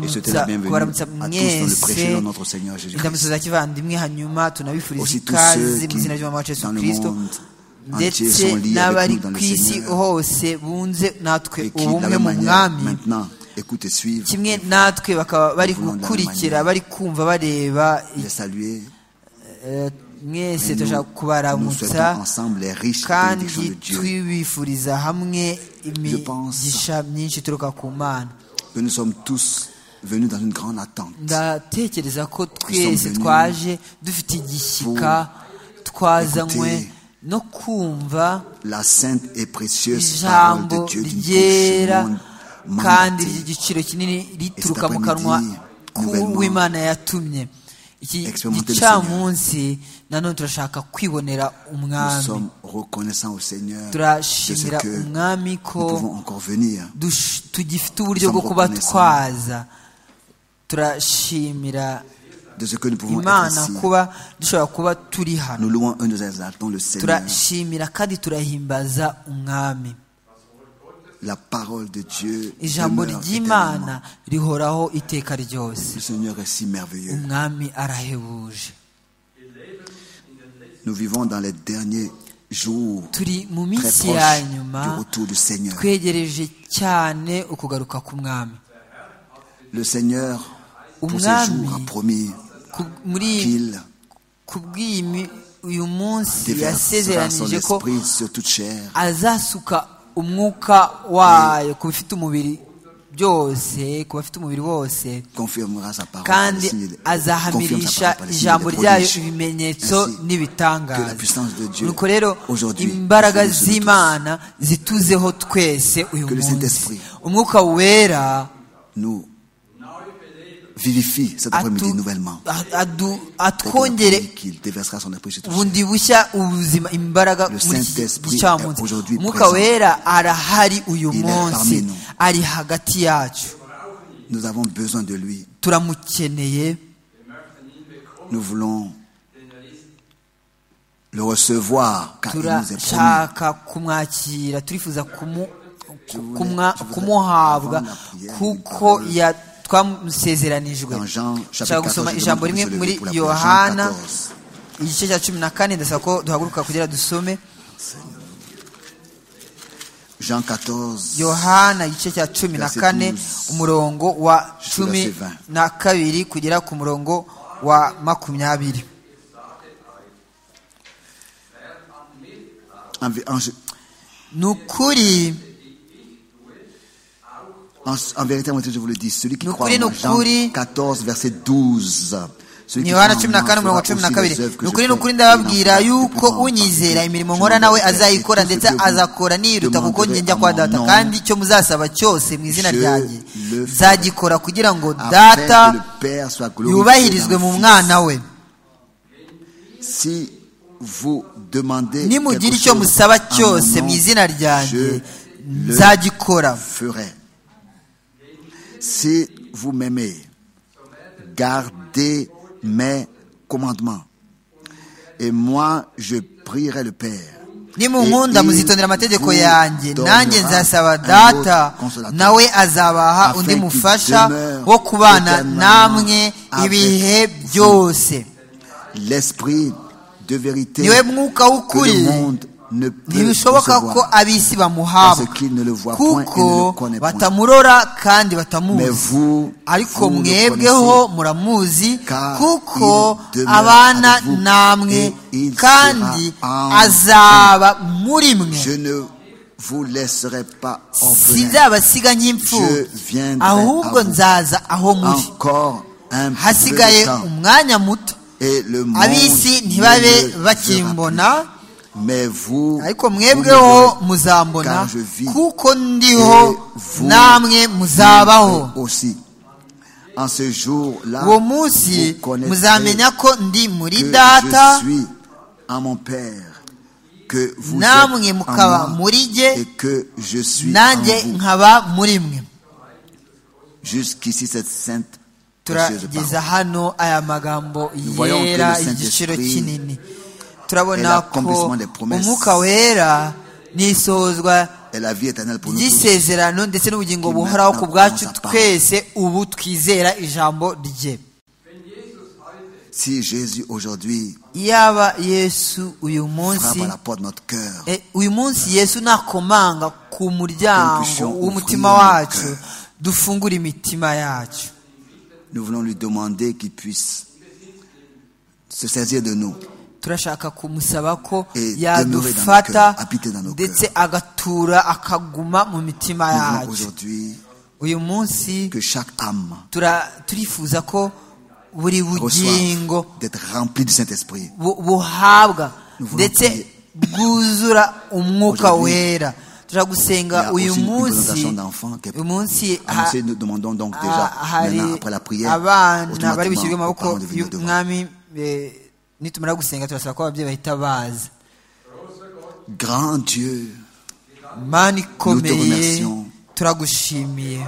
[SPEAKER 4] souhaiter la
[SPEAKER 5] kuramutsa
[SPEAKER 4] bienvenue
[SPEAKER 5] kubaramutsa
[SPEAKER 4] à tous dans le
[SPEAKER 5] mwese
[SPEAKER 4] précieux nom de notre Seigneur
[SPEAKER 5] indamutso
[SPEAKER 4] Jésus-Christ.
[SPEAKER 5] za kivandimwe hanyuma tunabifuriza
[SPEAKER 4] Aussi tous ceux
[SPEAKER 5] ikaze mu
[SPEAKER 4] qui,
[SPEAKER 5] izina ry'umwami wacu yesu
[SPEAKER 4] dans le
[SPEAKER 5] kirisito
[SPEAKER 4] monde entier,
[SPEAKER 5] ndetse
[SPEAKER 4] sont liés avec
[SPEAKER 5] n'abari
[SPEAKER 4] nous dans le
[SPEAKER 5] ku isi
[SPEAKER 4] Seigneur
[SPEAKER 5] hose bunze natwe
[SPEAKER 4] et qui, de la
[SPEAKER 5] ubumwe
[SPEAKER 4] même
[SPEAKER 5] mu
[SPEAKER 4] manière,
[SPEAKER 5] mwami
[SPEAKER 4] maintenant, écoutent et suivent,
[SPEAKER 5] kimwe natwe bakaba bari
[SPEAKER 4] Nous voulons de la même
[SPEAKER 5] gukurikira
[SPEAKER 4] manière.
[SPEAKER 5] bari kumva bareba
[SPEAKER 4] les saluer.
[SPEAKER 5] eh, mwese
[SPEAKER 4] Et
[SPEAKER 5] turashaka
[SPEAKER 4] nous, nous souhaitons
[SPEAKER 5] kubaramutsa
[SPEAKER 4] ensemble les riches bénédictions
[SPEAKER 5] kandi
[SPEAKER 4] de Dieu
[SPEAKER 5] twibifuriza hamwe imigisha myinshi ituruka ku mana
[SPEAKER 4] que nous sommes tous venus dans une grande attente.
[SPEAKER 5] ndatekereza ko
[SPEAKER 4] Nous
[SPEAKER 5] twese
[SPEAKER 4] sommes venus
[SPEAKER 5] twaje dufite igishyika twazanywe
[SPEAKER 4] écouter
[SPEAKER 5] no kumva
[SPEAKER 4] La sainte et précieuse parole de
[SPEAKER 5] ijambo
[SPEAKER 4] Dieu d'une
[SPEAKER 5] ryera
[SPEAKER 4] riche monde- mandatée.
[SPEAKER 5] kandi ry'igiciro kinini rituruka mu
[SPEAKER 4] cet
[SPEAKER 5] kanwa
[SPEAKER 4] après-midi, nouvellement,
[SPEAKER 5] k'uwimana yatumye iki
[SPEAKER 4] expérimenter le
[SPEAKER 5] gicamunsi nanone turashaka kwibonera
[SPEAKER 4] Nous
[SPEAKER 5] umwami
[SPEAKER 4] sommes reconnaissants au Seigneur de ce
[SPEAKER 5] turashimira
[SPEAKER 4] que nous
[SPEAKER 5] umwami ko
[SPEAKER 4] pouvons encore venir.
[SPEAKER 5] dush- tugifite uburyo bwo
[SPEAKER 4] Nous sommes
[SPEAKER 5] kuba
[SPEAKER 4] reconnaissants.
[SPEAKER 5] twaza turashimira
[SPEAKER 4] de ce que nous pouvons être
[SPEAKER 5] imana
[SPEAKER 4] ici.
[SPEAKER 5] kuba dushobora kuba turi hano
[SPEAKER 4] Nous louons un nous exaltons le Seigneur.
[SPEAKER 5] turashimira kandi turahimbaza umwami
[SPEAKER 4] La parole de Dieu
[SPEAKER 5] ijambo
[SPEAKER 4] demeure éternellement.
[SPEAKER 5] ry'imana rihoraho iteka ryose
[SPEAKER 4] Le Seigneur est si merveilleux.
[SPEAKER 5] umwami arahebuje
[SPEAKER 4] Nous vivons dans les derniers jours
[SPEAKER 5] turi mu
[SPEAKER 4] très
[SPEAKER 5] minsi ya
[SPEAKER 4] proches du
[SPEAKER 5] nyuma
[SPEAKER 4] retour du Seigneur.
[SPEAKER 5] twegereje cyane ukugaruka k'umwami
[SPEAKER 4] Le Seigneur, pour ces
[SPEAKER 5] Umwami.
[SPEAKER 4] jours, a promis
[SPEAKER 5] Ku- muri
[SPEAKER 4] qu'il
[SPEAKER 5] ku bw'iyi mi- uyu munsi
[SPEAKER 4] déversera son
[SPEAKER 5] yasezeranije ko
[SPEAKER 4] esprit sur toute chair.
[SPEAKER 5] azasuka umwuka wayo ku bifite umubiri byose ku bafite umubiri bose
[SPEAKER 4] confirmera sa parole par les signes et
[SPEAKER 5] kandi
[SPEAKER 4] les- confirme sa
[SPEAKER 5] azahamirisha
[SPEAKER 4] parole par les signes et
[SPEAKER 5] ijambo
[SPEAKER 4] les
[SPEAKER 5] ryayo
[SPEAKER 4] prodiges.
[SPEAKER 5] ibimenyetso
[SPEAKER 4] Ainsi que la
[SPEAKER 5] n'ibitangaza
[SPEAKER 4] puissance de Dieu
[SPEAKER 5] nuko rero
[SPEAKER 4] aujourd'hui
[SPEAKER 5] imbaraga
[SPEAKER 4] nous sommes tous.
[SPEAKER 5] z'imana zituzeho twese uyu
[SPEAKER 4] Que le
[SPEAKER 5] munsi
[SPEAKER 4] Saint-Esprit
[SPEAKER 5] umwuka wera
[SPEAKER 4] nous vivifie cet après-midi
[SPEAKER 5] atu-
[SPEAKER 4] nouvellement.
[SPEAKER 5] a- adu-
[SPEAKER 4] Tel que la
[SPEAKER 5] atwongere
[SPEAKER 4] pluie qu'il déversera son esprit sur toute chair.
[SPEAKER 5] bundi bushya ubuzima imbaraga
[SPEAKER 4] Le
[SPEAKER 5] muri iki
[SPEAKER 4] Saint-Esprit est
[SPEAKER 5] gicamunsi
[SPEAKER 4] aujourd'hui
[SPEAKER 5] umwuka
[SPEAKER 4] présent.
[SPEAKER 5] wera arahari uyu
[SPEAKER 4] Il est parmi
[SPEAKER 5] munsi
[SPEAKER 4] nous.
[SPEAKER 5] ari hagati yacu
[SPEAKER 4] Nous avons besoin de lui.
[SPEAKER 5] turamukeneye
[SPEAKER 4] Nous voulons le recevoir car il nous est promis.
[SPEAKER 5] turashaka kumwakira turifuza kumu- ku-
[SPEAKER 4] voulais-
[SPEAKER 5] kumwa-
[SPEAKER 4] je voudrais
[SPEAKER 5] kumuhabwa
[SPEAKER 4] avant la prière,
[SPEAKER 5] kuko
[SPEAKER 4] une parole.
[SPEAKER 5] ya twamusezeranijwe
[SPEAKER 4] Dans Jean, chapitre
[SPEAKER 5] nshaka gusoma
[SPEAKER 4] 14, je
[SPEAKER 5] ijambo
[SPEAKER 4] demande
[SPEAKER 5] rimwe
[SPEAKER 4] que vous soulevez
[SPEAKER 5] muri
[SPEAKER 4] pour la prière. Jean
[SPEAKER 5] yohana
[SPEAKER 4] 14.
[SPEAKER 5] igice cya cumi na kane ndasaba ko duhaguruka kugira dusome
[SPEAKER 4] Jean 14,
[SPEAKER 5] yohana igice cya cumi na
[SPEAKER 4] Verset
[SPEAKER 5] kane
[SPEAKER 4] 12,
[SPEAKER 5] umurongo wa
[SPEAKER 4] jusqu'au
[SPEAKER 5] cumi
[SPEAKER 4] verset 20.
[SPEAKER 5] na kabiri kugera ku murongo wa makumyabiri
[SPEAKER 4] en, en-
[SPEAKER 5] ni ukuri
[SPEAKER 4] En, en vérité, moi, je vous le dis, celui qui
[SPEAKER 5] Nous
[SPEAKER 4] croit
[SPEAKER 5] courir,
[SPEAKER 4] en moi,
[SPEAKER 5] nous
[SPEAKER 4] Jean
[SPEAKER 5] courir.
[SPEAKER 4] 14, verset 12. Celui
[SPEAKER 5] ni
[SPEAKER 4] qui
[SPEAKER 5] yohana
[SPEAKER 4] croit
[SPEAKER 5] cumi
[SPEAKER 4] en
[SPEAKER 5] na
[SPEAKER 4] moi
[SPEAKER 5] kane
[SPEAKER 4] fera
[SPEAKER 5] umurongo cumi na
[SPEAKER 4] aussi
[SPEAKER 5] kabiri
[SPEAKER 4] les œuvres que
[SPEAKER 5] ni
[SPEAKER 4] je
[SPEAKER 5] ukuri
[SPEAKER 4] fais,
[SPEAKER 5] ni ukuri
[SPEAKER 4] et il en fera de plus grandes parce que
[SPEAKER 5] ndababwira yuko unyizera imirimo
[SPEAKER 4] je n'en
[SPEAKER 5] nkora nawe
[SPEAKER 4] fais
[SPEAKER 5] azayikora
[SPEAKER 4] plus que
[SPEAKER 5] ndetse
[SPEAKER 4] vous
[SPEAKER 5] azakora niyiruta kuko
[SPEAKER 4] demanderez
[SPEAKER 5] njya
[SPEAKER 4] en
[SPEAKER 5] kwa
[SPEAKER 4] mon
[SPEAKER 5] data
[SPEAKER 4] nom.
[SPEAKER 5] kandi icyo muzasaba cyose mu izina
[SPEAKER 4] Je
[SPEAKER 5] ryanjye
[SPEAKER 4] le ferai.
[SPEAKER 5] nzagikora kugira ngo
[SPEAKER 4] Afin
[SPEAKER 5] data
[SPEAKER 4] que le Père soit glorifié
[SPEAKER 5] yubahirizwe
[SPEAKER 4] dans le
[SPEAKER 5] mu
[SPEAKER 4] Fils.
[SPEAKER 5] mwana we
[SPEAKER 4] Si vous demandez
[SPEAKER 5] nimugira
[SPEAKER 4] quelque
[SPEAKER 5] icyo
[SPEAKER 4] chose
[SPEAKER 5] musaba
[SPEAKER 4] en mon
[SPEAKER 5] cyose mu
[SPEAKER 4] nom,
[SPEAKER 5] izina
[SPEAKER 4] je
[SPEAKER 5] ryanjye
[SPEAKER 4] le
[SPEAKER 5] nzagikora
[SPEAKER 4] ferai. Si vous m'aimez, gardez mes commandements. Et moi, je prierai le Père.
[SPEAKER 5] nimunkunda
[SPEAKER 4] Et il
[SPEAKER 5] muzitondera amategeko
[SPEAKER 4] vous
[SPEAKER 5] yanjye nanjye
[SPEAKER 4] donnera
[SPEAKER 5] nzasaba
[SPEAKER 4] un
[SPEAKER 5] data
[SPEAKER 4] autre consolateur.
[SPEAKER 5] nawe azabaha
[SPEAKER 4] Afin
[SPEAKER 5] undi
[SPEAKER 4] qu'il
[SPEAKER 5] mufasha
[SPEAKER 4] demeure
[SPEAKER 5] wo kubana
[SPEAKER 4] éternellement
[SPEAKER 5] namwe
[SPEAKER 4] avec
[SPEAKER 5] ibihe
[SPEAKER 4] vous.
[SPEAKER 5] byose
[SPEAKER 4] L'esprit de vérité
[SPEAKER 5] niwe mwuka
[SPEAKER 4] que le
[SPEAKER 5] w'ukuri
[SPEAKER 4] monde ne peut
[SPEAKER 5] ntibishoboka ko
[SPEAKER 4] recevoir,
[SPEAKER 5] ab'isi bamuhabwa
[SPEAKER 4] parce qu'il ne le voit point et ne le
[SPEAKER 5] kuko
[SPEAKER 4] connaît point.
[SPEAKER 5] batamurora kandi
[SPEAKER 4] Mais
[SPEAKER 5] batamuzi
[SPEAKER 4] vous,
[SPEAKER 5] ariko
[SPEAKER 4] vous le
[SPEAKER 5] mwebweho muramuzi
[SPEAKER 4] car
[SPEAKER 5] kuko
[SPEAKER 4] il demeure
[SPEAKER 5] abana
[SPEAKER 4] avec vous,
[SPEAKER 5] namwe
[SPEAKER 4] et il
[SPEAKER 5] kandi
[SPEAKER 4] sera en
[SPEAKER 5] azaba muri mwe
[SPEAKER 4] connaissez. Je ne vous laisserai pas orphelins.
[SPEAKER 5] sinzabasiga
[SPEAKER 4] Je
[SPEAKER 5] nk'imfubyi
[SPEAKER 4] viendrai
[SPEAKER 5] ahubwo
[SPEAKER 4] à vous.
[SPEAKER 5] nzaza aho muri
[SPEAKER 4] Encore un peu de
[SPEAKER 5] hasigaye
[SPEAKER 4] temps.
[SPEAKER 5] umwanya muto
[SPEAKER 4] Et le monde
[SPEAKER 5] ab'isi
[SPEAKER 4] ne
[SPEAKER 5] ntibabe
[SPEAKER 4] le verra
[SPEAKER 5] bakimbona
[SPEAKER 4] plus. Mais vous,
[SPEAKER 5] ariko
[SPEAKER 4] vous
[SPEAKER 5] mwebweho
[SPEAKER 4] me verrez.
[SPEAKER 5] muzambona
[SPEAKER 4] car je vis
[SPEAKER 5] kuko
[SPEAKER 4] Et
[SPEAKER 5] ndiho
[SPEAKER 4] vous,
[SPEAKER 5] namwe muzabaho
[SPEAKER 4] vous aussi. En ce jour-là,
[SPEAKER 5] uwo
[SPEAKER 4] vous
[SPEAKER 5] munsi
[SPEAKER 4] connaîtrez
[SPEAKER 5] muzamenya ko ndi muri
[SPEAKER 4] que
[SPEAKER 5] data
[SPEAKER 4] je suis en mon Père, que vous
[SPEAKER 5] namwe
[SPEAKER 4] êtes
[SPEAKER 5] mukaba
[SPEAKER 4] en moi
[SPEAKER 5] muri jye
[SPEAKER 4] et que je suis en
[SPEAKER 5] nanjye
[SPEAKER 4] vous.
[SPEAKER 5] nkaba muri mwe
[SPEAKER 4] Jusqu'ici, cette sainte précieuse
[SPEAKER 5] turageza
[SPEAKER 4] parole.
[SPEAKER 5] hano aya magambo
[SPEAKER 4] voyons que
[SPEAKER 5] yera
[SPEAKER 4] le Saint-Esprit
[SPEAKER 5] igiciro kinini
[SPEAKER 4] est
[SPEAKER 5] turabona ko
[SPEAKER 4] l'accomplissement des promesses.
[SPEAKER 5] umwuka wera ni isohozwa
[SPEAKER 4] Et la vie éternelle pour nous tous.
[SPEAKER 5] ry'isezerano ndetse n'ubugingo
[SPEAKER 4] Qui
[SPEAKER 5] buhoraho ku
[SPEAKER 4] maintenant
[SPEAKER 5] bwacu
[SPEAKER 4] commence à parler.
[SPEAKER 5] twese ubu twizera ijambo rye
[SPEAKER 4] Si Jésus aujourd'hui
[SPEAKER 5] yaba yesu uyu
[SPEAKER 4] frappe
[SPEAKER 5] munsi
[SPEAKER 4] à la porte de notre cœur,
[SPEAKER 5] Eh, uyu munsi yesu nakomanga ku muryango
[SPEAKER 4] Impulsion
[SPEAKER 5] w'umutima
[SPEAKER 4] ouvrir
[SPEAKER 5] wacu
[SPEAKER 4] notre
[SPEAKER 5] dufungure imitima yacu
[SPEAKER 4] nous voulons lui demander qu'il puisse se saisir de nous.
[SPEAKER 5] turashaka kumusaba ko
[SPEAKER 4] Et demeurer dans nos
[SPEAKER 5] yadufata
[SPEAKER 4] cœurs, habiter dans nos
[SPEAKER 5] ndetse agatura akaguma mu mitima
[SPEAKER 4] Nous voulons
[SPEAKER 5] yacu
[SPEAKER 4] aujourd'hui
[SPEAKER 5] uyu munsi
[SPEAKER 4] que chaque âme
[SPEAKER 5] tura- turifuza ko buri bugingo
[SPEAKER 4] reçoive d'être remplie du Saint-Esprit.
[SPEAKER 5] bu- buhabwa
[SPEAKER 4] Nous voulons
[SPEAKER 5] ndetse
[SPEAKER 4] prier.
[SPEAKER 5] bwuzura umwuka
[SPEAKER 4] Aujourd'hui,
[SPEAKER 5] wera
[SPEAKER 4] il y
[SPEAKER 5] turagusenga
[SPEAKER 4] a
[SPEAKER 5] uyu
[SPEAKER 4] aussi une
[SPEAKER 5] munsi
[SPEAKER 4] présentation d'enfants qui est
[SPEAKER 5] uyu munsi ha-
[SPEAKER 4] Annoncé, nous demandons donc déjà,
[SPEAKER 5] Ah,
[SPEAKER 4] maintenant,
[SPEAKER 5] hari
[SPEAKER 4] après la prière,
[SPEAKER 5] abana bari bushyirwe
[SPEAKER 4] automatiquement,
[SPEAKER 5] mu
[SPEAKER 4] aux parents
[SPEAKER 5] maboko
[SPEAKER 4] de venir devant.
[SPEAKER 5] y'umwami eh, nitumara gusenga turasaba ko ababyeyi bahita baza
[SPEAKER 4] Grand Dieu,
[SPEAKER 5] mani ikomeye
[SPEAKER 4] remercions.
[SPEAKER 5] turagushimiye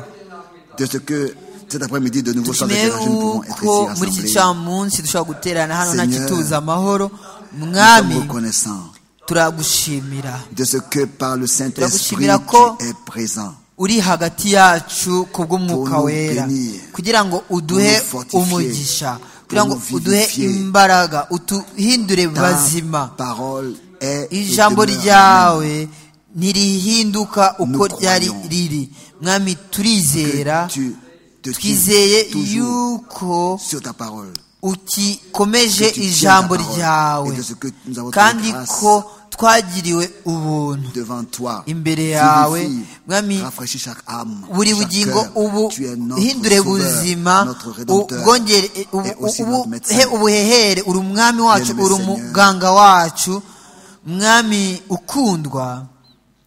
[SPEAKER 4] de ce que cet après-midi, de nouveau, sans
[SPEAKER 5] dushimiye
[SPEAKER 4] interrogé, nous pouvons être
[SPEAKER 5] uko muri iki
[SPEAKER 4] ici rassemblés.
[SPEAKER 5] camunsi dushobora guterana hano nta
[SPEAKER 4] Seigneur,
[SPEAKER 5] kituza amahoro
[SPEAKER 4] Nous sommes
[SPEAKER 5] mwami
[SPEAKER 4] reconnaissants
[SPEAKER 5] turagushimira
[SPEAKER 4] de ce que par le Saint-Esprit,
[SPEAKER 5] Turagushimira ko
[SPEAKER 4] tu es présent.
[SPEAKER 5] uri hagati yacu kubw'umwuka
[SPEAKER 4] Pour nous
[SPEAKER 5] wera
[SPEAKER 4] bénir.
[SPEAKER 5] kugira ngo
[SPEAKER 4] Pour
[SPEAKER 5] uduhe
[SPEAKER 4] nous fortifier.
[SPEAKER 5] umugisha
[SPEAKER 4] Pour
[SPEAKER 5] kugira
[SPEAKER 4] nous
[SPEAKER 5] ngo uduhe
[SPEAKER 4] vivifier.
[SPEAKER 5] imbaraga utuhindure
[SPEAKER 4] Ta
[SPEAKER 5] bazima
[SPEAKER 4] parole est et
[SPEAKER 5] ijambo
[SPEAKER 4] demeure.
[SPEAKER 5] ryawe ntirihinduka uko
[SPEAKER 4] Nous
[SPEAKER 5] ryari
[SPEAKER 4] croyons
[SPEAKER 5] riri mwami
[SPEAKER 4] Que
[SPEAKER 5] turizera
[SPEAKER 4] tu te tiens
[SPEAKER 5] twizeye
[SPEAKER 4] toujours
[SPEAKER 5] yuko
[SPEAKER 4] sur ta parole.
[SPEAKER 5] ukikomeje
[SPEAKER 4] Que tu tiens
[SPEAKER 5] ijambo
[SPEAKER 4] ta parole. Et
[SPEAKER 5] ryawe
[SPEAKER 4] de ce que nous avons
[SPEAKER 5] kandi
[SPEAKER 4] trouvé grâce
[SPEAKER 5] ko twagiriwe ubuntu
[SPEAKER 4] devant toi.
[SPEAKER 5] imbere yawe
[SPEAKER 4] Vivifie,
[SPEAKER 5] mwami
[SPEAKER 4] rafraîchis chaque âme,
[SPEAKER 5] buri
[SPEAKER 4] chaque
[SPEAKER 5] bugingo
[SPEAKER 4] cœur.
[SPEAKER 5] ubu
[SPEAKER 4] Tu es notre
[SPEAKER 5] hindure
[SPEAKER 4] sauveur,
[SPEAKER 5] buzima
[SPEAKER 4] notre rédempteur,
[SPEAKER 5] ubwongere
[SPEAKER 4] et aussi notre médecin.
[SPEAKER 5] ubuhe ubuhehere uri umwami wacu
[SPEAKER 4] Bien-aimé
[SPEAKER 5] uri
[SPEAKER 4] Seigneur.
[SPEAKER 5] umuganga wacu mwami ukundwa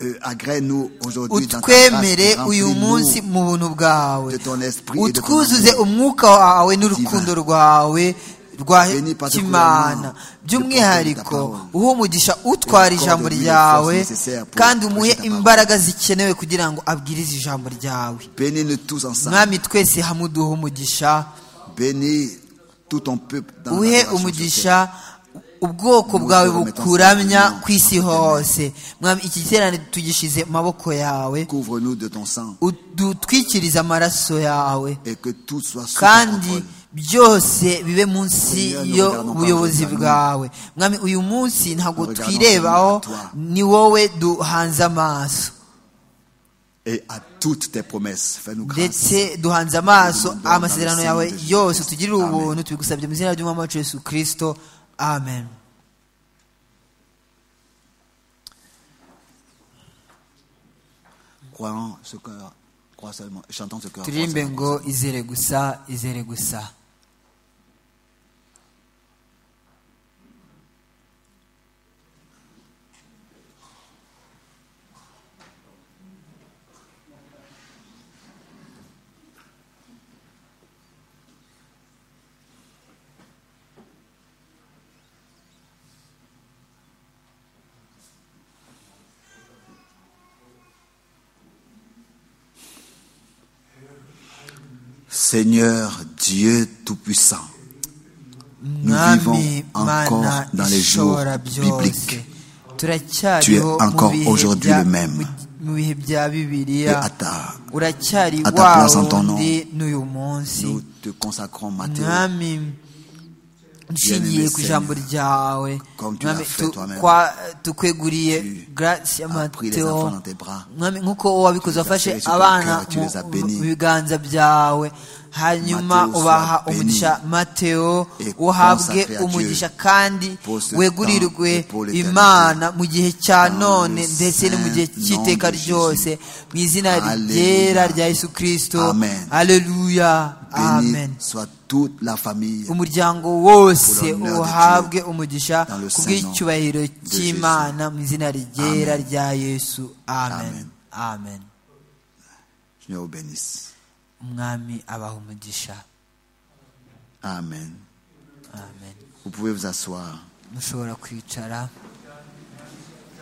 [SPEAKER 4] Euh, agrée-nous aujourd'hui dans ta
[SPEAKER 5] utwemere
[SPEAKER 4] grâce et
[SPEAKER 5] uyu
[SPEAKER 4] remplis-nous
[SPEAKER 5] munsi mu buntu bwawe
[SPEAKER 4] de ton esprit et de ton
[SPEAKER 5] utwuzuze
[SPEAKER 4] amour.
[SPEAKER 5] umwuka wawe n'urukundo rwawe rwa
[SPEAKER 4] Bénis
[SPEAKER 5] kimana
[SPEAKER 4] particulièrement
[SPEAKER 5] by'umwihariko
[SPEAKER 4] le porteur de ta parole.
[SPEAKER 5] uha umugisha utwara
[SPEAKER 4] Et accorde
[SPEAKER 5] ijambo
[SPEAKER 4] lui les
[SPEAKER 5] ryawe
[SPEAKER 4] forces nécessaires pour
[SPEAKER 5] kandi
[SPEAKER 4] prêcher
[SPEAKER 5] umuhe
[SPEAKER 4] ta parole.
[SPEAKER 5] imbaraga zikenewe kugira ngo abwirize ijambo ryawe
[SPEAKER 4] Bénis-nous tous ensemble.
[SPEAKER 5] mwami twese hamwe uduhe umugisha
[SPEAKER 4] Bénis tout ton peuple dans la
[SPEAKER 5] uhe
[SPEAKER 4] génération sur terre.
[SPEAKER 5] umugisha ubwoko bwawe bukuramya ku isi hose mwami iki giterane tugishize mu maboko yawe
[SPEAKER 4] Couvre-nous de ton sang
[SPEAKER 5] udutwikirize amaraso yawe
[SPEAKER 4] et que tout soit sous ta
[SPEAKER 5] kandi
[SPEAKER 4] contrôle.
[SPEAKER 5] byose bibe munsi
[SPEAKER 4] Seigneur, nous regardons
[SPEAKER 5] y'ubuyobozi
[SPEAKER 4] pas aux
[SPEAKER 5] bwawe mwami uyu munsi ntabwo
[SPEAKER 4] Nous regardons
[SPEAKER 5] twirebaho
[SPEAKER 4] seulement à toi.
[SPEAKER 5] ni wowe duhanze amaso
[SPEAKER 4] Et à toutes tes promesses, fais-nous grâce.
[SPEAKER 5] ndetse duhanze amaso
[SPEAKER 4] Nous demandons
[SPEAKER 5] amasezerano
[SPEAKER 4] dans le
[SPEAKER 5] yawe
[SPEAKER 4] Saint de Jésus
[SPEAKER 5] yose
[SPEAKER 4] Christ.
[SPEAKER 5] tugirire
[SPEAKER 4] Amen.
[SPEAKER 5] ubuntu tubigusabye mu izina ry'umwami wacu yesu kirisito amen
[SPEAKER 4] Croyons ce cœur, crois seulement, chantons ce cœur. crois
[SPEAKER 5] turirimbe
[SPEAKER 4] seulement.
[SPEAKER 5] ngo izere gusa izere gusa
[SPEAKER 4] Seigneur Dieu Tout-Puissant, Nous
[SPEAKER 5] mwami
[SPEAKER 4] vivons encore
[SPEAKER 5] mana
[SPEAKER 4] dans les jours
[SPEAKER 5] ishobora byose
[SPEAKER 4] bibliques. Tu es
[SPEAKER 5] turacyariho mu
[SPEAKER 4] encore
[SPEAKER 5] bihe
[SPEAKER 4] aujourd'hui
[SPEAKER 5] bya-
[SPEAKER 4] le même.
[SPEAKER 5] mu- mu bihe bya
[SPEAKER 4] et
[SPEAKER 5] bibiliya
[SPEAKER 4] à ta,
[SPEAKER 5] uracyari
[SPEAKER 4] à ta
[SPEAKER 5] wa
[SPEAKER 4] place en ton nom,
[SPEAKER 5] wundi n'uyu munsi
[SPEAKER 4] nous te consacrons matin.
[SPEAKER 5] mwami nshingiye ku ijambo ryawe
[SPEAKER 4] comme tu
[SPEAKER 5] mwami
[SPEAKER 4] l'as fait
[SPEAKER 5] tu-
[SPEAKER 4] toi-même,
[SPEAKER 5] kwa- tukweguriye
[SPEAKER 4] tu
[SPEAKER 5] grace
[SPEAKER 4] as pris les enfants dans
[SPEAKER 5] y'amateo
[SPEAKER 4] tes bras.
[SPEAKER 5] mwami nk'uko wabikoze
[SPEAKER 4] Tu les as
[SPEAKER 5] wafashe
[SPEAKER 4] serrés sur ton
[SPEAKER 5] abana
[SPEAKER 4] cœur, tu
[SPEAKER 5] mu
[SPEAKER 4] les as
[SPEAKER 5] mu-
[SPEAKER 4] bénis.
[SPEAKER 5] mu biganza byawe hanyuma
[SPEAKER 4] Matteo soit
[SPEAKER 5] ubaha
[SPEAKER 4] béni.
[SPEAKER 5] umugisha mateo
[SPEAKER 4] Et
[SPEAKER 5] uhabwe
[SPEAKER 4] consacré à Dieu
[SPEAKER 5] umugisha kandi
[SPEAKER 4] pour ce
[SPEAKER 5] wegurirwe
[SPEAKER 4] temps et pour l'éternité.
[SPEAKER 5] imana mu gihe cya
[SPEAKER 4] Dans
[SPEAKER 5] none
[SPEAKER 4] le
[SPEAKER 5] ndetse no mu gihe
[SPEAKER 4] saint nom
[SPEAKER 5] cy'iteka
[SPEAKER 4] de Jésus.
[SPEAKER 5] ryose mu izina
[SPEAKER 4] Alléluia.
[SPEAKER 5] ryera rya yesu kirisito
[SPEAKER 4] Amen.
[SPEAKER 5] aleluya amen
[SPEAKER 4] Béni soit toute la famille.
[SPEAKER 5] umuryango wose
[SPEAKER 4] Pour l'honneur de
[SPEAKER 5] uhabwe
[SPEAKER 4] Dieu.
[SPEAKER 5] umugisha
[SPEAKER 4] Dans le saint
[SPEAKER 5] kubw'icyubahiro
[SPEAKER 4] nom de
[SPEAKER 5] cy'imana mu izina ryera
[SPEAKER 4] Amen.
[SPEAKER 5] rya yesu amen
[SPEAKER 4] Amen.
[SPEAKER 5] amen
[SPEAKER 4] Seigneur vous bénisse.
[SPEAKER 5] umwami abaha umugisha
[SPEAKER 4] Amen.
[SPEAKER 5] amen
[SPEAKER 4] Vous pouvez vous asseoir.
[SPEAKER 5] mushobora kwicara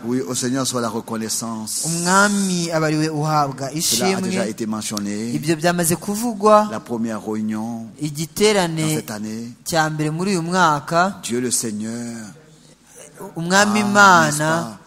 [SPEAKER 4] Oui, au Seigneur soit la reconnaissance.
[SPEAKER 5] umwami aba ariwe uhabwa
[SPEAKER 4] Cela a déjà
[SPEAKER 5] ishimwe
[SPEAKER 4] été mentionné.
[SPEAKER 5] ibyo byamaze kuvugwa
[SPEAKER 4] La première réunion dans
[SPEAKER 5] igiterane
[SPEAKER 4] cette année,
[SPEAKER 5] cya mbere muri uyu mwaka
[SPEAKER 4] Dieu le Seigneur, a,
[SPEAKER 5] umwami
[SPEAKER 4] n'est-ce
[SPEAKER 5] imana
[SPEAKER 4] pas,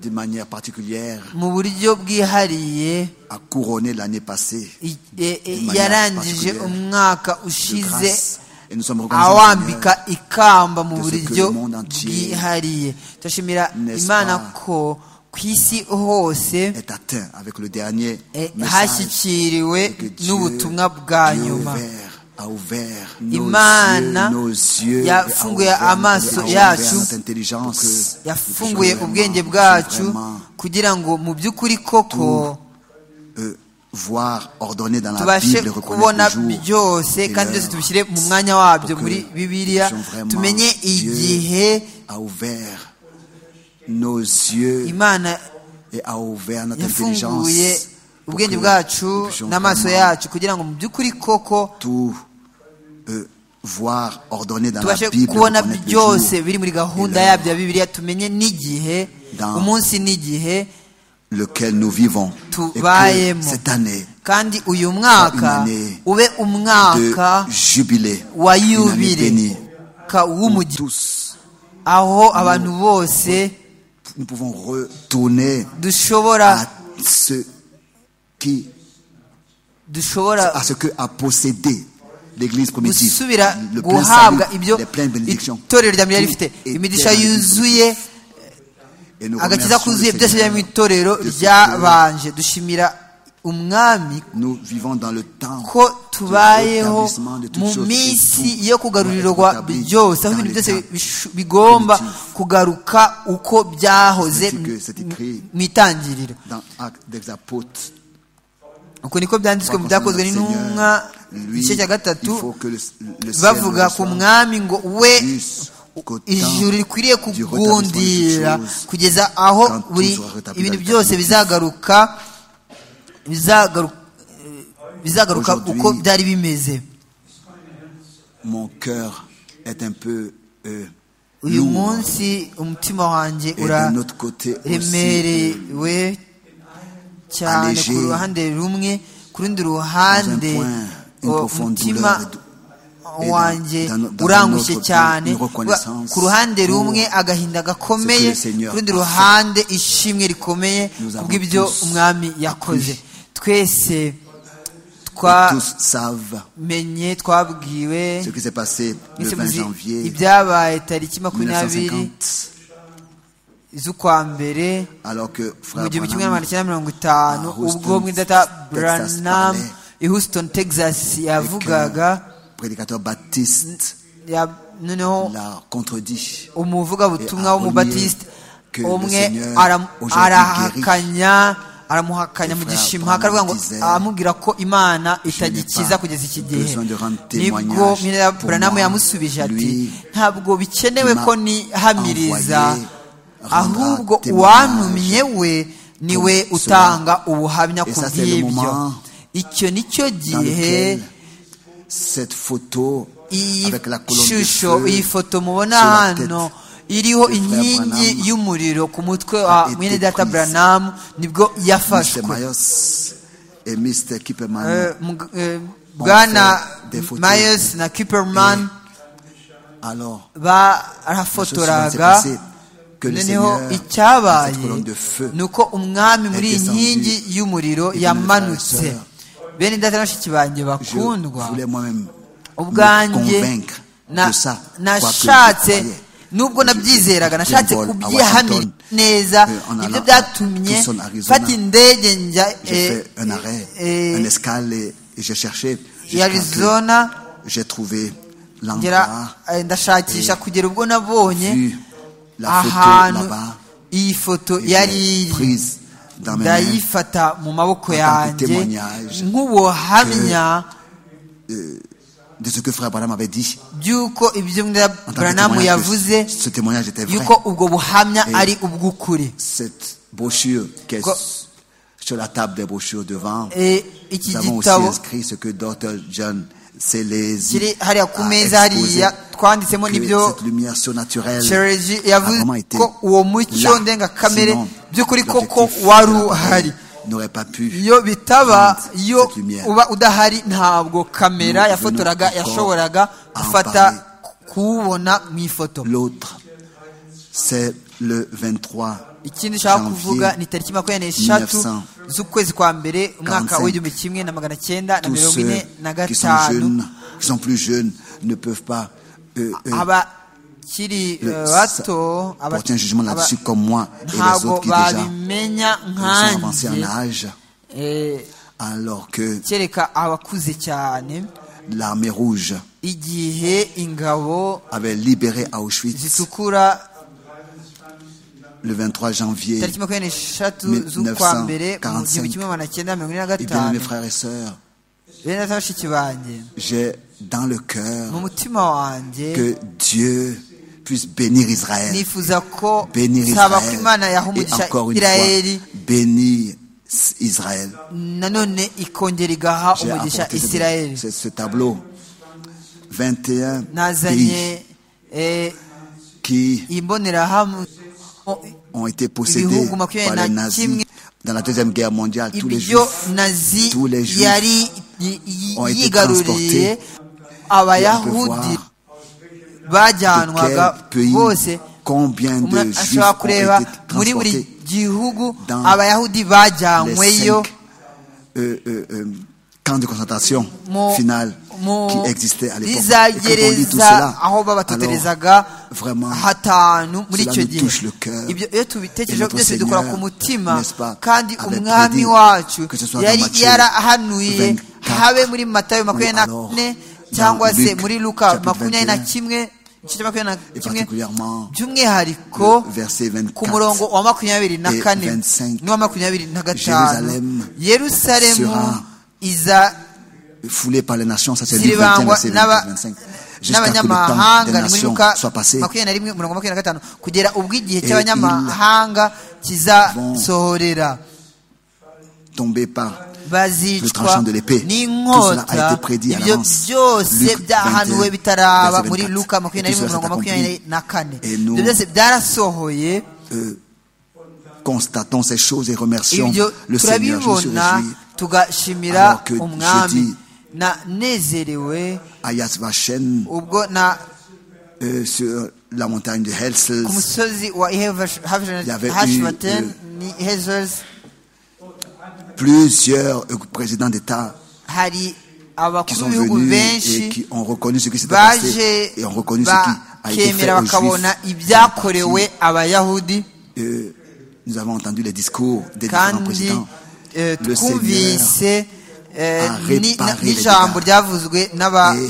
[SPEAKER 4] de manière particulière,
[SPEAKER 5] mu buryo bwihariye
[SPEAKER 4] a couronné l'année passée
[SPEAKER 5] i- e- e-
[SPEAKER 4] manière
[SPEAKER 5] yarangije
[SPEAKER 4] particulière.
[SPEAKER 5] umwaka
[SPEAKER 4] de
[SPEAKER 5] ushize
[SPEAKER 4] grâce. Et nous sommes reconnaissants. au
[SPEAKER 5] awambika
[SPEAKER 4] Seigneur.
[SPEAKER 5] ikamba mu
[SPEAKER 4] de ce que
[SPEAKER 5] buryo
[SPEAKER 4] le monde entier,
[SPEAKER 5] bwihariye turashimira
[SPEAKER 4] n'est-ce
[SPEAKER 5] imana
[SPEAKER 4] pas,
[SPEAKER 5] ko ku isi hose
[SPEAKER 4] est atteint avec le dernier
[SPEAKER 5] eh,
[SPEAKER 4] message
[SPEAKER 5] hashyikiriwe
[SPEAKER 4] que Dieu,
[SPEAKER 5] n'ubutumwa bwa
[SPEAKER 4] Dieu
[SPEAKER 5] nyuma
[SPEAKER 4] ouvert, a ouvert nos
[SPEAKER 5] imana
[SPEAKER 4] yeux, nos yeux, et a
[SPEAKER 5] yafunguye
[SPEAKER 4] ouvert
[SPEAKER 5] amaso
[SPEAKER 4] notre- a ouvert
[SPEAKER 5] yacu
[SPEAKER 4] notre intelligence pour que
[SPEAKER 5] yafunguye
[SPEAKER 4] nous puissions
[SPEAKER 5] ubwenge
[SPEAKER 4] vraiment-
[SPEAKER 5] bwacu
[SPEAKER 4] vraiment,
[SPEAKER 5] kugira ngo mu by'ukuri koko
[SPEAKER 4] euh, voir ordonné dans la
[SPEAKER 5] tubashe
[SPEAKER 4] Bible reconnaître
[SPEAKER 5] kubona
[SPEAKER 4] le jour
[SPEAKER 5] byose
[SPEAKER 4] et
[SPEAKER 5] kandi
[SPEAKER 4] l'heure.
[SPEAKER 5] byose tubishyire mu mwanya wabyo
[SPEAKER 4] Pour que
[SPEAKER 5] muri bibiliya
[SPEAKER 4] nous puissions
[SPEAKER 5] tumenye
[SPEAKER 4] vraiment-
[SPEAKER 5] igihe
[SPEAKER 4] a ouvert nos yeux
[SPEAKER 5] imana
[SPEAKER 4] et a ouvert notre intelligence
[SPEAKER 5] yafunguye
[SPEAKER 4] pour
[SPEAKER 5] ubwenge
[SPEAKER 4] que
[SPEAKER 5] bwacu
[SPEAKER 4] nous puissions
[SPEAKER 5] n'amaso
[SPEAKER 4] vraiment
[SPEAKER 5] yacu kugira ngo mu by'ukuri koko
[SPEAKER 4] tout euh, voir ordonné dans la
[SPEAKER 5] tubashe
[SPEAKER 4] Bible
[SPEAKER 5] kubona
[SPEAKER 4] reconnaître le
[SPEAKER 5] byose
[SPEAKER 4] jour
[SPEAKER 5] biri muri gahunda
[SPEAKER 4] et l'heure
[SPEAKER 5] yabyo ya bibiliya tumenye n'igihe
[SPEAKER 4] Dans-
[SPEAKER 5] umunsi n'igihe
[SPEAKER 4] lequel nous vivons et que
[SPEAKER 5] Tubayemo.
[SPEAKER 4] cette année
[SPEAKER 5] kandi uyu mwaka
[SPEAKER 4] année
[SPEAKER 5] ube umwaka
[SPEAKER 4] de jubilé
[SPEAKER 5] wa
[SPEAKER 4] une année
[SPEAKER 5] yubile
[SPEAKER 4] bénie
[SPEAKER 5] ka w'umugi
[SPEAKER 4] tous
[SPEAKER 5] aho abantu bose
[SPEAKER 4] nous pouvons retourner à
[SPEAKER 5] dushobora
[SPEAKER 4] ce qui
[SPEAKER 5] dushobora
[SPEAKER 4] à ce que a possédé l'Église primitive,
[SPEAKER 5] gusubira
[SPEAKER 4] le plein
[SPEAKER 5] guhabwa
[SPEAKER 4] salut,
[SPEAKER 5] ibyo
[SPEAKER 4] les pleines bénédictions.
[SPEAKER 5] itorero rya mbere
[SPEAKER 4] Tout
[SPEAKER 5] yari rifite
[SPEAKER 4] était
[SPEAKER 5] imigisha
[SPEAKER 4] béni.
[SPEAKER 5] yuzuye
[SPEAKER 4] Et nous
[SPEAKER 5] agakiza
[SPEAKER 4] remercions le
[SPEAKER 5] kuzuye byose byari
[SPEAKER 4] Seigneur
[SPEAKER 5] mu itorero
[SPEAKER 4] de ce que
[SPEAKER 5] ryabanje dushimira umwami
[SPEAKER 4] Nous vivons dans le temps
[SPEAKER 5] ko tubayeho
[SPEAKER 4] l'établissement de toutes
[SPEAKER 5] mu
[SPEAKER 4] choses, tout
[SPEAKER 5] minsi yo
[SPEAKER 4] doit
[SPEAKER 5] kugarurirwa
[SPEAKER 4] être établi
[SPEAKER 5] byose aho
[SPEAKER 4] dans
[SPEAKER 5] ibintu
[SPEAKER 4] les
[SPEAKER 5] byose
[SPEAKER 4] temps
[SPEAKER 5] bishu- bigomba
[SPEAKER 4] primitifs.
[SPEAKER 5] kugaruka uko byahoze
[SPEAKER 4] C'est que c'est écrit.
[SPEAKER 5] mu itangiriro
[SPEAKER 4] dans Actes des Apôtres.
[SPEAKER 5] uko niko byanditswe mu byakozwe n'intumwa
[SPEAKER 4] Lui,
[SPEAKER 5] igice cya
[SPEAKER 4] il
[SPEAKER 5] gatatu
[SPEAKER 4] faut que le, le ciel
[SPEAKER 5] bavuga ku
[SPEAKER 4] reçoive
[SPEAKER 5] mwami ngo we
[SPEAKER 4] jusqu'au temps
[SPEAKER 5] ijuru rikwiriye
[SPEAKER 4] du rétablissement de toutes
[SPEAKER 5] kugundira
[SPEAKER 4] choses.
[SPEAKER 5] kugeza aho
[SPEAKER 4] Quand tout
[SPEAKER 5] buri
[SPEAKER 4] sera rétabli
[SPEAKER 5] ibintu
[SPEAKER 4] dans le
[SPEAKER 5] byose
[SPEAKER 4] temps.
[SPEAKER 5] bizagaruka bizagaruka bizagaruka
[SPEAKER 4] Aujourd'hui,
[SPEAKER 5] uko byari bimeze
[SPEAKER 4] Mon cœur est un peu euh,
[SPEAKER 5] uyu
[SPEAKER 4] lourd.
[SPEAKER 5] munsi umutima wanjye
[SPEAKER 4] Et d'un autre côté aussi,
[SPEAKER 5] uraremerewe cyane
[SPEAKER 4] allégé.
[SPEAKER 5] ku ruhande rumwe ku rundi
[SPEAKER 4] dans un
[SPEAKER 5] ruhande
[SPEAKER 4] point, une
[SPEAKER 5] o,
[SPEAKER 4] profonde
[SPEAKER 5] umutima
[SPEAKER 4] douleur. et dou- Et dans-
[SPEAKER 5] wanjye
[SPEAKER 4] dans no- dans
[SPEAKER 5] urangushye
[SPEAKER 4] notre-
[SPEAKER 5] cyane
[SPEAKER 4] une reconnaissance
[SPEAKER 5] ku ruhande
[SPEAKER 4] pour
[SPEAKER 5] rumwe agahinda gakomeye
[SPEAKER 4] ce que le Seigneur
[SPEAKER 5] ku rundi
[SPEAKER 4] a fait.
[SPEAKER 5] ruhande ishimwe rikomeye
[SPEAKER 4] Nous avons
[SPEAKER 5] kubw'ibyo
[SPEAKER 4] tous
[SPEAKER 5] umwami yakoze twese
[SPEAKER 4] Et
[SPEAKER 5] twamenye
[SPEAKER 4] tous savent
[SPEAKER 5] twabwiwe
[SPEAKER 4] ce qui s'est passé le
[SPEAKER 5] mwese
[SPEAKER 4] 20
[SPEAKER 5] muzi
[SPEAKER 4] janvier
[SPEAKER 5] ibyabaye tariki makumyabiri
[SPEAKER 4] 1950,
[SPEAKER 5] z'ukwa mbere
[SPEAKER 4] alors que Frère
[SPEAKER 5] mu gihumbi kimwe
[SPEAKER 4] Branham
[SPEAKER 5] magana cyenda mirongo itanu
[SPEAKER 4] Ah, Houston,
[SPEAKER 5] ubwo mwidata
[SPEAKER 4] Texas
[SPEAKER 5] branam
[SPEAKER 4] parlait.
[SPEAKER 5] i houston texas
[SPEAKER 4] et qu'un
[SPEAKER 5] yavugaga
[SPEAKER 4] prédicateur baptiste
[SPEAKER 5] ya- noneho
[SPEAKER 4] l'a contredit.
[SPEAKER 5] umuvugabutumwa
[SPEAKER 4] Et a
[SPEAKER 5] w'umubatisite
[SPEAKER 4] remis que le
[SPEAKER 5] umwe
[SPEAKER 4] Seigneur
[SPEAKER 5] ara-
[SPEAKER 4] aujourd'hui
[SPEAKER 5] arahakanya aramuhakanya
[SPEAKER 4] Et
[SPEAKER 5] mu
[SPEAKER 4] frère
[SPEAKER 5] gishimaka aravuga ngo
[SPEAKER 4] Branham disait,
[SPEAKER 5] amubwira ko imana
[SPEAKER 4] n'ai
[SPEAKER 5] itagikiza
[SPEAKER 4] pas
[SPEAKER 5] kugeza iki gihe
[SPEAKER 4] besoin de rendre
[SPEAKER 5] nibwo
[SPEAKER 4] témoignage
[SPEAKER 5] mwidata
[SPEAKER 4] pour
[SPEAKER 5] branam
[SPEAKER 4] moi,
[SPEAKER 5] yamusubije ati
[SPEAKER 4] lui
[SPEAKER 5] ntabwo bikenewe
[SPEAKER 4] qui m'a
[SPEAKER 5] ko nihamiriza
[SPEAKER 4] envoyé rendra
[SPEAKER 5] ahubwo
[SPEAKER 4] témoignage
[SPEAKER 5] uwantumye we niwe
[SPEAKER 4] pour cela.
[SPEAKER 5] utanga ubuhamya
[SPEAKER 4] Et
[SPEAKER 5] ku
[SPEAKER 4] ça, c'est le
[SPEAKER 5] bw'ibyo
[SPEAKER 4] moment
[SPEAKER 5] icyo ni cyo
[SPEAKER 4] Dans
[SPEAKER 5] gihe
[SPEAKER 4] lequel cette photo
[SPEAKER 5] iyi
[SPEAKER 4] avec la colonne de
[SPEAKER 5] shusho
[SPEAKER 4] feu
[SPEAKER 5] iyi foto mubona
[SPEAKER 4] sur la
[SPEAKER 5] hano
[SPEAKER 4] tête
[SPEAKER 5] iriho
[SPEAKER 4] de Frère
[SPEAKER 5] inkingi
[SPEAKER 4] Branham
[SPEAKER 5] y'umuriro ku mutwe
[SPEAKER 4] a
[SPEAKER 5] wa
[SPEAKER 4] été
[SPEAKER 5] mwene data
[SPEAKER 4] prise.
[SPEAKER 5] branamu nibwo
[SPEAKER 4] Mr.
[SPEAKER 5] yafashwe
[SPEAKER 4] Mayos et Mr. Kipperman
[SPEAKER 5] Eh, mug- eh, bwana
[SPEAKER 4] fait des photos.
[SPEAKER 5] myers na kiperman
[SPEAKER 4] alors la chose suivante s'est
[SPEAKER 5] barafotoraga
[SPEAKER 4] passée, que le
[SPEAKER 5] noneho
[SPEAKER 4] Seigneur dans cette
[SPEAKER 5] icyabaye
[SPEAKER 4] colonne de feu
[SPEAKER 5] ni uko umwami muri iyi
[SPEAKER 4] descendu
[SPEAKER 5] nkingi y'umuriro
[SPEAKER 4] et
[SPEAKER 5] yamanutse
[SPEAKER 4] frères
[SPEAKER 5] bene data na bashiki banjye
[SPEAKER 4] je
[SPEAKER 5] bakundwa
[SPEAKER 4] voulais moi-même me
[SPEAKER 5] ubwanjye
[SPEAKER 4] convaincre
[SPEAKER 5] na-
[SPEAKER 4] de ça
[SPEAKER 5] nashatse
[SPEAKER 4] quoique je croyais.
[SPEAKER 5] nubwo nabyizeraga nashatse
[SPEAKER 4] Jean Paul à
[SPEAKER 5] kubyihamira
[SPEAKER 4] Washington,
[SPEAKER 5] neza
[SPEAKER 4] euh, en
[SPEAKER 5] nibyo
[SPEAKER 4] allant
[SPEAKER 5] byatumye
[SPEAKER 4] à Tucson, Arizona,
[SPEAKER 5] mfata indege njya
[SPEAKER 4] J'ai
[SPEAKER 5] eh,
[SPEAKER 4] fait un arrêt,
[SPEAKER 5] eh,
[SPEAKER 4] un escale et et j'ai cherché.
[SPEAKER 5] i
[SPEAKER 4] jusqu'à que
[SPEAKER 5] arizona
[SPEAKER 4] J'ai trouvé
[SPEAKER 5] ngera
[SPEAKER 4] l'endroit,
[SPEAKER 5] eh, ndashakisha kugera ubwo nabonye
[SPEAKER 4] vu la photo
[SPEAKER 5] ahantu
[SPEAKER 4] là-bas,
[SPEAKER 5] iyi foto
[SPEAKER 4] et
[SPEAKER 5] yari
[SPEAKER 4] j'ai
[SPEAKER 5] iri
[SPEAKER 4] prise dans mes mains
[SPEAKER 5] ndayifata mu maboko
[SPEAKER 4] En tant que
[SPEAKER 5] yanjye
[SPEAKER 4] témoignage
[SPEAKER 5] nk'ubuhamya
[SPEAKER 4] de ce que Frère Branham avait dit.
[SPEAKER 5] by'uko ibyo
[SPEAKER 4] En tant que
[SPEAKER 5] branamu
[SPEAKER 4] témoignage,
[SPEAKER 5] yavuze
[SPEAKER 4] ce ce témoignage était vrai.
[SPEAKER 5] y'uko ubwo buhamya
[SPEAKER 4] Eh.
[SPEAKER 5] ari ubw'ukuri
[SPEAKER 4] Cette brochure qui est
[SPEAKER 5] Quoi?
[SPEAKER 4] sur la table des brochures devant,
[SPEAKER 5] Eh, iki
[SPEAKER 4] nous avons aussi
[SPEAKER 5] gitabo
[SPEAKER 4] inscrit ce que Dr. John c'est les
[SPEAKER 5] kiri
[SPEAKER 4] îles
[SPEAKER 5] hariya ku meza
[SPEAKER 4] à exposer
[SPEAKER 5] hariya twanditsemo
[SPEAKER 4] que
[SPEAKER 5] n'ibyo
[SPEAKER 4] cette lumière surnaturelle
[SPEAKER 5] shereji yavuze
[SPEAKER 4] Avoma été
[SPEAKER 5] ko uwo
[SPEAKER 4] là.
[SPEAKER 5] mucyo ndengakamere
[SPEAKER 4] Sinon,
[SPEAKER 5] by'ukuri koko
[SPEAKER 4] l'objectif de la
[SPEAKER 5] wari
[SPEAKER 4] parole
[SPEAKER 5] uhari
[SPEAKER 4] n'aurait pas pu
[SPEAKER 5] iyo bitaba
[SPEAKER 4] Prendre
[SPEAKER 5] iyo
[SPEAKER 4] cette lumière.
[SPEAKER 5] uba udahari ntabwo kamera
[SPEAKER 4] Nous
[SPEAKER 5] yafotoraga
[SPEAKER 4] venons
[SPEAKER 5] yashoboraga
[SPEAKER 4] en
[SPEAKER 5] gufata kuwubona mu ifoto
[SPEAKER 4] l'autre. C'est le 23
[SPEAKER 5] ikindi nshaka
[SPEAKER 4] Janvier
[SPEAKER 5] kuvuga ni tariki makumyabiri n'eshatu
[SPEAKER 4] 1945.
[SPEAKER 5] z'ukwezi kwa mbere umwaka
[SPEAKER 4] 45.
[SPEAKER 5] w'igihumbi kimwe na magana cyenda na
[SPEAKER 4] tous
[SPEAKER 5] mirongo
[SPEAKER 4] ceux
[SPEAKER 5] ine na
[SPEAKER 4] qui sont
[SPEAKER 5] gatanu
[SPEAKER 4] jeunes, qui sont plus jeunes, ne peuvent pas euh, euh,
[SPEAKER 5] abakiri
[SPEAKER 4] le-
[SPEAKER 5] eh, bato aba-
[SPEAKER 4] porter un jugement
[SPEAKER 5] aba-
[SPEAKER 4] là-dessus comme moi et les
[SPEAKER 5] ntabwo
[SPEAKER 4] autres qui déjà
[SPEAKER 5] babimenya
[SPEAKER 4] sont avancés en
[SPEAKER 5] nkanjye
[SPEAKER 4] âge,
[SPEAKER 5] Eh,
[SPEAKER 4] alors que
[SPEAKER 5] kereka abakuze cyane
[SPEAKER 4] l'armée rouge
[SPEAKER 5] igihe ingabo
[SPEAKER 4] avait libéré Auschwitz
[SPEAKER 5] zitukura
[SPEAKER 4] le 23 janvier.
[SPEAKER 5] tariki makumyabiri n'eshatu
[SPEAKER 4] 1945.
[SPEAKER 5] z'ukwa mbere mu gihumbi kimwe magana cyenda mirongo ine na
[SPEAKER 4] Et bien, mes
[SPEAKER 5] gatanu
[SPEAKER 4] frères et sœurs,
[SPEAKER 5] bene data bashiki banjye
[SPEAKER 4] j'ai dans le
[SPEAKER 5] mu
[SPEAKER 4] cœur
[SPEAKER 5] mutima wanjye
[SPEAKER 4] que Dieu puisse bénir Israël.
[SPEAKER 5] nifuza ko
[SPEAKER 4] Bénir
[SPEAKER 5] nsaba ko
[SPEAKER 4] Israël.
[SPEAKER 5] imana yaha
[SPEAKER 4] Et
[SPEAKER 5] umugisha
[SPEAKER 4] encore une
[SPEAKER 5] isirayeli
[SPEAKER 4] fois, bénir Israël.
[SPEAKER 5] nanone ikongera igaha
[SPEAKER 4] J'ai
[SPEAKER 5] umugisha
[SPEAKER 4] apporté ce,
[SPEAKER 5] isirayeli
[SPEAKER 4] ce- ce tableau. 21 pays
[SPEAKER 5] nazanye eh,
[SPEAKER 4] qui
[SPEAKER 5] imbonerahamwe
[SPEAKER 4] ont été possédés
[SPEAKER 5] Ibihugu
[SPEAKER 4] par
[SPEAKER 5] makumyabiri
[SPEAKER 4] les
[SPEAKER 5] na kimwe.
[SPEAKER 4] nazis dans la Deuxième Guerre mondiale. Tous les
[SPEAKER 5] ibyo
[SPEAKER 4] juifs
[SPEAKER 5] nazi
[SPEAKER 4] tous les Juifs
[SPEAKER 5] yari y- y-
[SPEAKER 4] ont été
[SPEAKER 5] yigaruriye
[SPEAKER 4] transportés. Et on peut
[SPEAKER 5] abayahudi
[SPEAKER 4] voir de
[SPEAKER 5] bajyanwaga
[SPEAKER 4] quel pays,
[SPEAKER 5] bose
[SPEAKER 4] combien de
[SPEAKER 5] umuntu
[SPEAKER 4] juifs ont
[SPEAKER 5] ashobora
[SPEAKER 4] été
[SPEAKER 5] kureba muri buri
[SPEAKER 4] transportés.
[SPEAKER 5] gihugu
[SPEAKER 4] dans
[SPEAKER 5] abayahudi
[SPEAKER 4] les
[SPEAKER 5] bajyanyweyo
[SPEAKER 4] cinq euh, euh, euh, camps de concentration
[SPEAKER 5] mu-
[SPEAKER 4] finales
[SPEAKER 5] mu-
[SPEAKER 4] qui existaient à l'époque.
[SPEAKER 5] za
[SPEAKER 4] Et quand on lit tout
[SPEAKER 5] gereza
[SPEAKER 4] cela,
[SPEAKER 5] aho
[SPEAKER 4] alors,
[SPEAKER 5] babatoterezaga
[SPEAKER 4] vraiment,
[SPEAKER 5] hatanu muri
[SPEAKER 4] cela
[SPEAKER 5] icyo
[SPEAKER 4] nous
[SPEAKER 5] gihe
[SPEAKER 4] touche le cœur.
[SPEAKER 5] ibyo iyo tubitekereje
[SPEAKER 4] Et notre
[SPEAKER 5] byose dukora ku
[SPEAKER 4] Seigneur,
[SPEAKER 5] mutima
[SPEAKER 4] n'est-ce pas,
[SPEAKER 5] kandi
[SPEAKER 4] avait
[SPEAKER 5] umwami
[SPEAKER 4] prédit
[SPEAKER 5] wacu
[SPEAKER 4] que ce soit dans
[SPEAKER 5] yari
[SPEAKER 4] Matthieu
[SPEAKER 5] yarahanuye
[SPEAKER 4] 24,
[SPEAKER 5] habe muri matayo makumyabiri na
[SPEAKER 4] alors
[SPEAKER 5] kane
[SPEAKER 4] dans
[SPEAKER 5] cyangwa se
[SPEAKER 4] Luc,
[SPEAKER 5] muri luka
[SPEAKER 4] chapitre
[SPEAKER 5] makumyabiri na
[SPEAKER 4] 21,
[SPEAKER 5] kimwe igice cya makumyabiri na
[SPEAKER 4] et
[SPEAKER 5] kimwe
[SPEAKER 4] particulièrement
[SPEAKER 5] by'umwihariko
[SPEAKER 4] le verset
[SPEAKER 5] ku
[SPEAKER 4] 24
[SPEAKER 5] murongo wa makumyabiri na
[SPEAKER 4] et
[SPEAKER 5] kane
[SPEAKER 4] 25,
[SPEAKER 5] n'uwa makumyabiri na gatanu
[SPEAKER 4] Jérusalem
[SPEAKER 5] yerusalemu
[SPEAKER 4] sera
[SPEAKER 5] iza
[SPEAKER 4] foulés par les nations, ça c'est Luc 21,
[SPEAKER 5] ziribangwa
[SPEAKER 4] verset 20,
[SPEAKER 5] n'aba-
[SPEAKER 4] 25. Jusqu'à que le temps des
[SPEAKER 5] n'abanyamahanga ni muri
[SPEAKER 4] nations
[SPEAKER 5] luka
[SPEAKER 4] soit passé,
[SPEAKER 5] makumyabiri na rimwe mirongo makumyabiri na gatanu kugera ubwo igihe
[SPEAKER 4] Et
[SPEAKER 5] cy'abanyamahanga kizasohorera
[SPEAKER 4] tombé par le
[SPEAKER 5] bazicwa
[SPEAKER 4] tranchant de l'épée. Tout cela a
[SPEAKER 5] n'inkota
[SPEAKER 4] été prédit à
[SPEAKER 5] ibyo
[SPEAKER 4] l'avance.
[SPEAKER 5] byose
[SPEAKER 4] Luc 21,
[SPEAKER 5] byahanuwe bitaraba
[SPEAKER 4] verset
[SPEAKER 5] muri
[SPEAKER 4] 24.
[SPEAKER 5] luka makumyabiri
[SPEAKER 4] Et
[SPEAKER 5] na rimwe
[SPEAKER 4] tout cela
[SPEAKER 5] mirongo
[SPEAKER 4] s'est
[SPEAKER 5] makumyabiri
[SPEAKER 4] accompli.
[SPEAKER 5] na kane
[SPEAKER 4] Et nous-
[SPEAKER 5] ibyo byose byarasohoye
[SPEAKER 4] euh, constatons ces choses et remercions
[SPEAKER 5] ibyo
[SPEAKER 4] le Seigneur. Je me suis
[SPEAKER 5] turabibona
[SPEAKER 4] réjoui
[SPEAKER 5] tugashimira
[SPEAKER 4] Alors que
[SPEAKER 5] umwami
[SPEAKER 4] jeudi-
[SPEAKER 5] nanezerewe
[SPEAKER 4] à Yad Vashem,
[SPEAKER 5] ubwo na
[SPEAKER 4] euh, sur la montagne de Helsels.
[SPEAKER 5] ku musozi wa
[SPEAKER 4] Il y avait eu,
[SPEAKER 5] hashvaten ni hezers
[SPEAKER 4] Plusieurs euh, présidents d'État
[SPEAKER 5] hari
[SPEAKER 4] qui
[SPEAKER 5] abakuru
[SPEAKER 4] sont
[SPEAKER 5] b'ibihugu
[SPEAKER 4] venus et
[SPEAKER 5] benshi
[SPEAKER 4] qui ont reconnu ce qui s'était passé
[SPEAKER 5] baje
[SPEAKER 4] et ont reconnu ce qui a été fait
[SPEAKER 5] bakemera
[SPEAKER 4] aux Juifs.
[SPEAKER 5] bakabona
[SPEAKER 4] Ils sont partis.
[SPEAKER 5] ibyakorewe abayahudi
[SPEAKER 4] Euh, nous avons entendu les discours des différents
[SPEAKER 5] kandi
[SPEAKER 4] présidents.
[SPEAKER 5] eh,
[SPEAKER 4] Le
[SPEAKER 5] twumvise eh,
[SPEAKER 4] a
[SPEAKER 5] ni-
[SPEAKER 4] réparé
[SPEAKER 5] na-
[SPEAKER 4] les
[SPEAKER 5] n'ijambo
[SPEAKER 4] dégâts.
[SPEAKER 5] ryavuzwe n'aba
[SPEAKER 4] et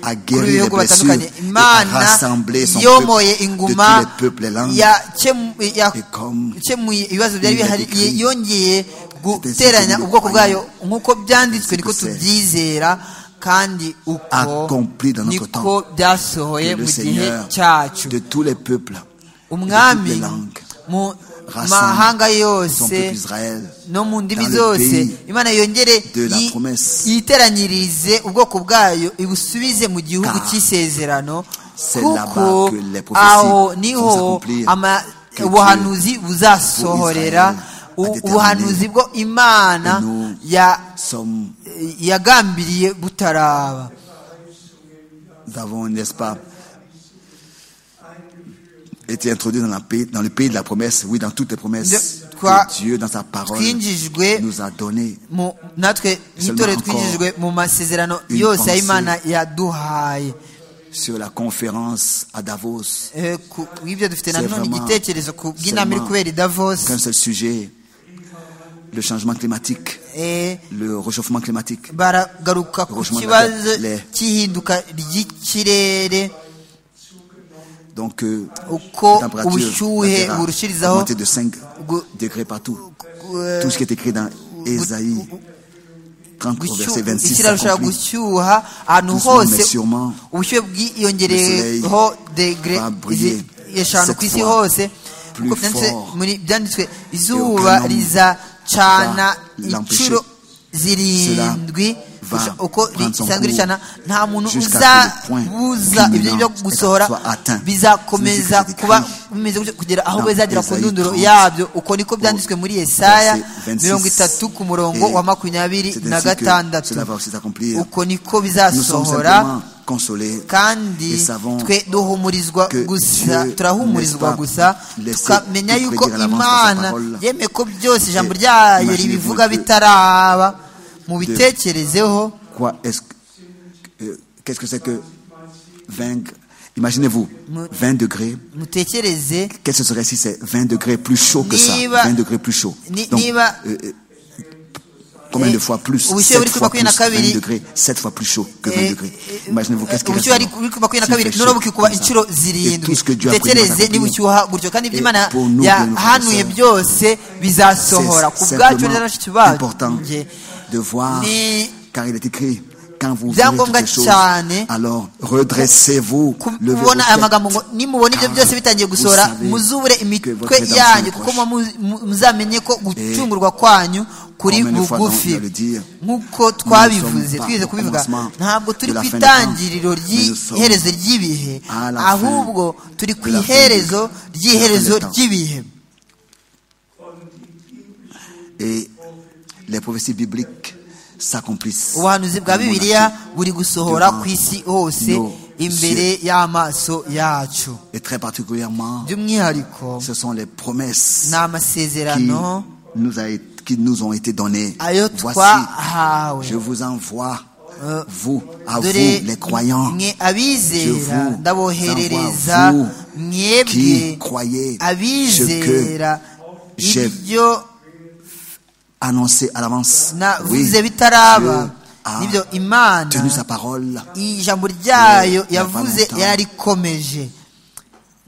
[SPEAKER 4] a
[SPEAKER 5] kuri
[SPEAKER 4] guéri les
[SPEAKER 5] bihugu
[SPEAKER 4] blessures
[SPEAKER 5] batandukanye
[SPEAKER 4] et a
[SPEAKER 5] imana
[SPEAKER 4] rassemblé son peuple
[SPEAKER 5] yomoye
[SPEAKER 4] de
[SPEAKER 5] inguma
[SPEAKER 4] tous les peuples et langues.
[SPEAKER 5] yakemu- ya-
[SPEAKER 4] Et comme
[SPEAKER 5] yakemuye ibibazo byari
[SPEAKER 4] il
[SPEAKER 5] bihari
[SPEAKER 4] est écrit,
[SPEAKER 5] ye- yongeye
[SPEAKER 4] c'est
[SPEAKER 5] guteranya
[SPEAKER 4] ainsi que
[SPEAKER 5] ubwoko
[SPEAKER 4] nous
[SPEAKER 5] bwayo
[SPEAKER 4] croyons.
[SPEAKER 5] nk'uko byanditswe
[SPEAKER 4] C'est
[SPEAKER 5] niko
[SPEAKER 4] ainsi que
[SPEAKER 5] tubyizera kandi uko
[SPEAKER 4] Accompli dans notre
[SPEAKER 5] niko
[SPEAKER 4] Que
[SPEAKER 5] byasohoye
[SPEAKER 4] le
[SPEAKER 5] mu gihe
[SPEAKER 4] Seigneur
[SPEAKER 5] cyacu
[SPEAKER 4] de tous les peuples, de
[SPEAKER 5] umwami
[SPEAKER 4] toutes les langues,
[SPEAKER 5] mu
[SPEAKER 4] rassemble
[SPEAKER 5] mahanga
[SPEAKER 4] son peuple
[SPEAKER 5] yose
[SPEAKER 4] Israël
[SPEAKER 5] no mu ndimi
[SPEAKER 4] dans le
[SPEAKER 5] zose
[SPEAKER 4] pays
[SPEAKER 5] imana yongere
[SPEAKER 4] de la
[SPEAKER 5] yi-
[SPEAKER 4] promesse.
[SPEAKER 5] yiteranyirize ubwoko bwayo ibusubize mu gihugu
[SPEAKER 4] Car
[SPEAKER 5] cy'isezerano
[SPEAKER 4] c'est
[SPEAKER 5] kuko
[SPEAKER 4] là-bas que les prophéties
[SPEAKER 5] aho
[SPEAKER 4] vont
[SPEAKER 5] niho
[SPEAKER 4] s'accomplir,
[SPEAKER 5] ama-
[SPEAKER 4] que
[SPEAKER 5] ubuhanuzi
[SPEAKER 4] pour
[SPEAKER 5] buzasohorera
[SPEAKER 4] Israël a
[SPEAKER 5] u-
[SPEAKER 4] déterminé.
[SPEAKER 5] ubuhanuzi bwo imana
[SPEAKER 4] Et nous
[SPEAKER 5] ya-
[SPEAKER 4] Sommes,
[SPEAKER 5] yagambiriye butaraba
[SPEAKER 4] nous avons, n'est-ce pas, été introduits dans, la pays- dans le pays de la promesse, oui, dans toutes les promesses
[SPEAKER 5] De- quoi-
[SPEAKER 4] que Dieu, dans sa parole,
[SPEAKER 5] twinjijwe
[SPEAKER 4] nous a données.
[SPEAKER 5] mu- natwe
[SPEAKER 4] Seulement
[SPEAKER 5] nk'itorero
[SPEAKER 4] encore
[SPEAKER 5] twinjijwe mu masezerano
[SPEAKER 4] une
[SPEAKER 5] yose
[SPEAKER 4] pensée.
[SPEAKER 5] y'imana yaduhaye
[SPEAKER 4] Sur la conférence à Davos,
[SPEAKER 5] Eh, ku bw'ibyo dufite
[SPEAKER 4] C'est
[SPEAKER 5] nanone
[SPEAKER 4] vraiment
[SPEAKER 5] igitekerezo ku bw'inama iri
[SPEAKER 4] seulement
[SPEAKER 5] kubera i davos
[SPEAKER 4] qu'un seul sujet, le changement climatique,
[SPEAKER 5] Eh,
[SPEAKER 4] le réchauffement climatique.
[SPEAKER 5] baragaruka ku
[SPEAKER 4] Heureusement,
[SPEAKER 5] kibazo
[SPEAKER 4] le- le-
[SPEAKER 5] cy'ihinduka ry'ikirere
[SPEAKER 4] Donc, euh,
[SPEAKER 5] uko
[SPEAKER 4] la température
[SPEAKER 5] ubushyuhe
[SPEAKER 4] la Terre a
[SPEAKER 5] burushirizaho
[SPEAKER 4] augmenté de 5
[SPEAKER 5] gu-
[SPEAKER 4] degrés partout.
[SPEAKER 5] gu-
[SPEAKER 4] Tout ce qui est écrit dans Ésaïe 30 au verset
[SPEAKER 5] gushyuha-
[SPEAKER 4] 26
[SPEAKER 5] isi irarushaho
[SPEAKER 4] s'accomplit.
[SPEAKER 5] gushyuha ahantu
[SPEAKER 4] Doucement,
[SPEAKER 5] hose
[SPEAKER 4] mais sûrement,
[SPEAKER 5] ubushyuhe
[SPEAKER 4] le soleil
[SPEAKER 5] bwiyongereyeho degre
[SPEAKER 4] va briller
[SPEAKER 5] izi- eshanu
[SPEAKER 4] cette
[SPEAKER 5] ku isi
[SPEAKER 4] fois
[SPEAKER 5] hose
[SPEAKER 4] plus
[SPEAKER 5] Kuko byanditswe
[SPEAKER 4] fort.
[SPEAKER 5] muri byanditswe
[SPEAKER 4] aucun
[SPEAKER 5] izuba
[SPEAKER 4] homme
[SPEAKER 5] rizacana
[SPEAKER 4] va l'empêcher.
[SPEAKER 5] inshuro zirindwi
[SPEAKER 4] va
[SPEAKER 5] ushaka- uko
[SPEAKER 4] prendre son
[SPEAKER 5] risanzwe
[SPEAKER 4] cours
[SPEAKER 5] ricana nta muntu
[SPEAKER 4] jusqu'à ce que le point
[SPEAKER 5] uzabuza ibyo byo
[SPEAKER 4] culminant
[SPEAKER 5] gusohora
[SPEAKER 4] soit atteint.
[SPEAKER 5] bizakomeza
[SPEAKER 4] C'est ce qui est
[SPEAKER 5] kuba
[SPEAKER 4] écrit
[SPEAKER 5] bimeze gutyo kugera aho
[SPEAKER 4] dans
[SPEAKER 5] bizagera ku
[SPEAKER 4] Esaïe
[SPEAKER 5] ndunduro
[SPEAKER 4] 30,
[SPEAKER 5] yabyo uko niko byanditswe muri yesaya
[SPEAKER 4] verset 26,
[SPEAKER 5] mirongo itatu ku murongo
[SPEAKER 4] et
[SPEAKER 5] wa makumyabiri
[SPEAKER 4] c'est
[SPEAKER 5] na
[SPEAKER 4] ainsi que
[SPEAKER 5] gatandatu
[SPEAKER 4] cela va aussi s'accomplir.
[SPEAKER 5] uko niko
[SPEAKER 4] Nous sommes
[SPEAKER 5] bizasohora
[SPEAKER 4] simplement consolés et
[SPEAKER 5] kandi
[SPEAKER 4] savons
[SPEAKER 5] twe duhumurizwa
[SPEAKER 4] que
[SPEAKER 5] gusa
[SPEAKER 4] Dieu
[SPEAKER 5] turahumurizwa
[SPEAKER 4] n'est pas
[SPEAKER 5] gusa
[SPEAKER 4] laissé
[SPEAKER 5] tukamenya
[SPEAKER 4] tout
[SPEAKER 5] yuko
[SPEAKER 4] prédire à l'avance par sa
[SPEAKER 5] imana
[SPEAKER 4] parole.
[SPEAKER 5] yemeye ko byose ijambo
[SPEAKER 4] Et
[SPEAKER 5] ryayo
[SPEAKER 4] imaginez-vous
[SPEAKER 5] ribivuga
[SPEAKER 4] que-
[SPEAKER 5] bitaraba mubitekerezeho
[SPEAKER 4] Quoi est-ce que- euh, qu'est-ce que c'est que 20 Imaginez-vous, 20 degrés.
[SPEAKER 5] mutekereze
[SPEAKER 4] Qu'est-ce que ce serait si c'est 20 degrés plus chaud que ça
[SPEAKER 5] Niba-
[SPEAKER 4] 20 degrés plus chaud.
[SPEAKER 5] Ni-
[SPEAKER 4] Donc,
[SPEAKER 5] niba-
[SPEAKER 4] euh, euh, combien de fois plus
[SPEAKER 5] Ubushyuhe buri
[SPEAKER 4] 7 fois
[SPEAKER 5] kuba
[SPEAKER 4] plus
[SPEAKER 5] makumyabiri na
[SPEAKER 4] 20
[SPEAKER 5] kabiri.
[SPEAKER 4] degrés. 7 fois plus chaud que 20
[SPEAKER 5] Eh,
[SPEAKER 4] degrés.
[SPEAKER 5] eh,
[SPEAKER 4] Imaginez-vous, qu'est-ce qu'il
[SPEAKER 5] ubushyuhe
[SPEAKER 4] reste
[SPEAKER 5] ari
[SPEAKER 4] alors
[SPEAKER 5] kuri makumyabiri na
[SPEAKER 4] S'il
[SPEAKER 5] kabiri
[SPEAKER 4] fait chaud
[SPEAKER 5] n'urubuga ukuba
[SPEAKER 4] comme ça.
[SPEAKER 5] inshuro
[SPEAKER 4] Et tout
[SPEAKER 5] zirindwi
[SPEAKER 4] ce que Dieu a prévu va
[SPEAKER 5] tekereze niba
[SPEAKER 4] s'accomplir.
[SPEAKER 5] ushyuha gutyo kandi ibyo
[SPEAKER 4] Et
[SPEAKER 5] imana
[SPEAKER 4] pour nous, bien
[SPEAKER 5] yahanuye
[SPEAKER 4] nous,
[SPEAKER 5] byose bizasohora ku
[SPEAKER 4] C'est
[SPEAKER 5] bwacu na bashiki
[SPEAKER 4] simplement important
[SPEAKER 5] banjye
[SPEAKER 4] de voir,
[SPEAKER 5] Ni-
[SPEAKER 4] car il est écrit, quand vous verrez toutes
[SPEAKER 5] Ibyangombwa
[SPEAKER 4] les choses,
[SPEAKER 5] cyane.
[SPEAKER 4] alors redressez-vous, levez vos
[SPEAKER 5] kubona aya
[SPEAKER 4] têtes.
[SPEAKER 5] magambo ngo nimubona ibyo
[SPEAKER 4] Car
[SPEAKER 5] byose bitangiye
[SPEAKER 4] vous
[SPEAKER 5] gusohora
[SPEAKER 4] savez
[SPEAKER 5] muzubure
[SPEAKER 4] que votre
[SPEAKER 5] imitwe
[SPEAKER 4] rédemption
[SPEAKER 5] yanyu
[SPEAKER 4] est
[SPEAKER 5] kuko
[SPEAKER 4] proche.
[SPEAKER 5] mu- mu- muzamenye ko gucungurwa kwanyu kuri
[SPEAKER 4] Combien de fois nous
[SPEAKER 5] bugufi
[SPEAKER 4] allons le dire?
[SPEAKER 5] nk'uko
[SPEAKER 4] sommes
[SPEAKER 5] twabivuze
[SPEAKER 4] pas
[SPEAKER 5] twize
[SPEAKER 4] au
[SPEAKER 5] kubivuga
[SPEAKER 4] commencement
[SPEAKER 5] ntabwo
[SPEAKER 4] de
[SPEAKER 5] turi
[SPEAKER 4] la
[SPEAKER 5] ku
[SPEAKER 4] fin des
[SPEAKER 5] itangiriro
[SPEAKER 4] temps, mais nous sommes
[SPEAKER 5] ry'iherezo ry'ibihe
[SPEAKER 4] à la fin
[SPEAKER 5] ahubwo turi ku
[SPEAKER 4] de la fin
[SPEAKER 5] iherezo
[SPEAKER 4] des-
[SPEAKER 5] ry'iherezo
[SPEAKER 4] de la fin des temps.
[SPEAKER 5] ry'ibihe
[SPEAKER 4] Et les prophéties bibliques s'accomplissent.
[SPEAKER 5] ubuhanuzi bwa
[SPEAKER 4] dans mon
[SPEAKER 5] bibiliya
[SPEAKER 4] action.
[SPEAKER 5] buri gusohora
[SPEAKER 4] devant
[SPEAKER 5] ku isi hose
[SPEAKER 4] nos
[SPEAKER 5] imbere y'amaso yacu
[SPEAKER 4] Et très particulièrement,
[SPEAKER 5] by'umwihariko
[SPEAKER 4] ce sont les promesses
[SPEAKER 5] ni
[SPEAKER 4] qui
[SPEAKER 5] amasezerano
[SPEAKER 4] nous, a- qui nous ont été données.
[SPEAKER 5] ayo
[SPEAKER 4] Voici,
[SPEAKER 5] twahawe
[SPEAKER 4] je vous envoie,
[SPEAKER 5] Euh,
[SPEAKER 4] vous, à vous,
[SPEAKER 5] dore
[SPEAKER 4] les croyants,
[SPEAKER 5] mwe
[SPEAKER 4] Je vous
[SPEAKER 5] abizera
[SPEAKER 4] envoie
[SPEAKER 5] ndaboherereza
[SPEAKER 4] vous qui
[SPEAKER 5] mwebwe
[SPEAKER 4] croyez ce que
[SPEAKER 5] abizera
[SPEAKER 4] j'ai-
[SPEAKER 5] ibyo
[SPEAKER 4] annoncé à l'avance. Oui,
[SPEAKER 5] navuze
[SPEAKER 4] Dieu
[SPEAKER 5] bitaraba
[SPEAKER 4] a
[SPEAKER 5] n'ibyo imana
[SPEAKER 4] tenu sa parole.
[SPEAKER 5] ijambo ryayo
[SPEAKER 4] Il y a pas
[SPEAKER 5] yavuze
[SPEAKER 4] longtemps.
[SPEAKER 5] yarikomeje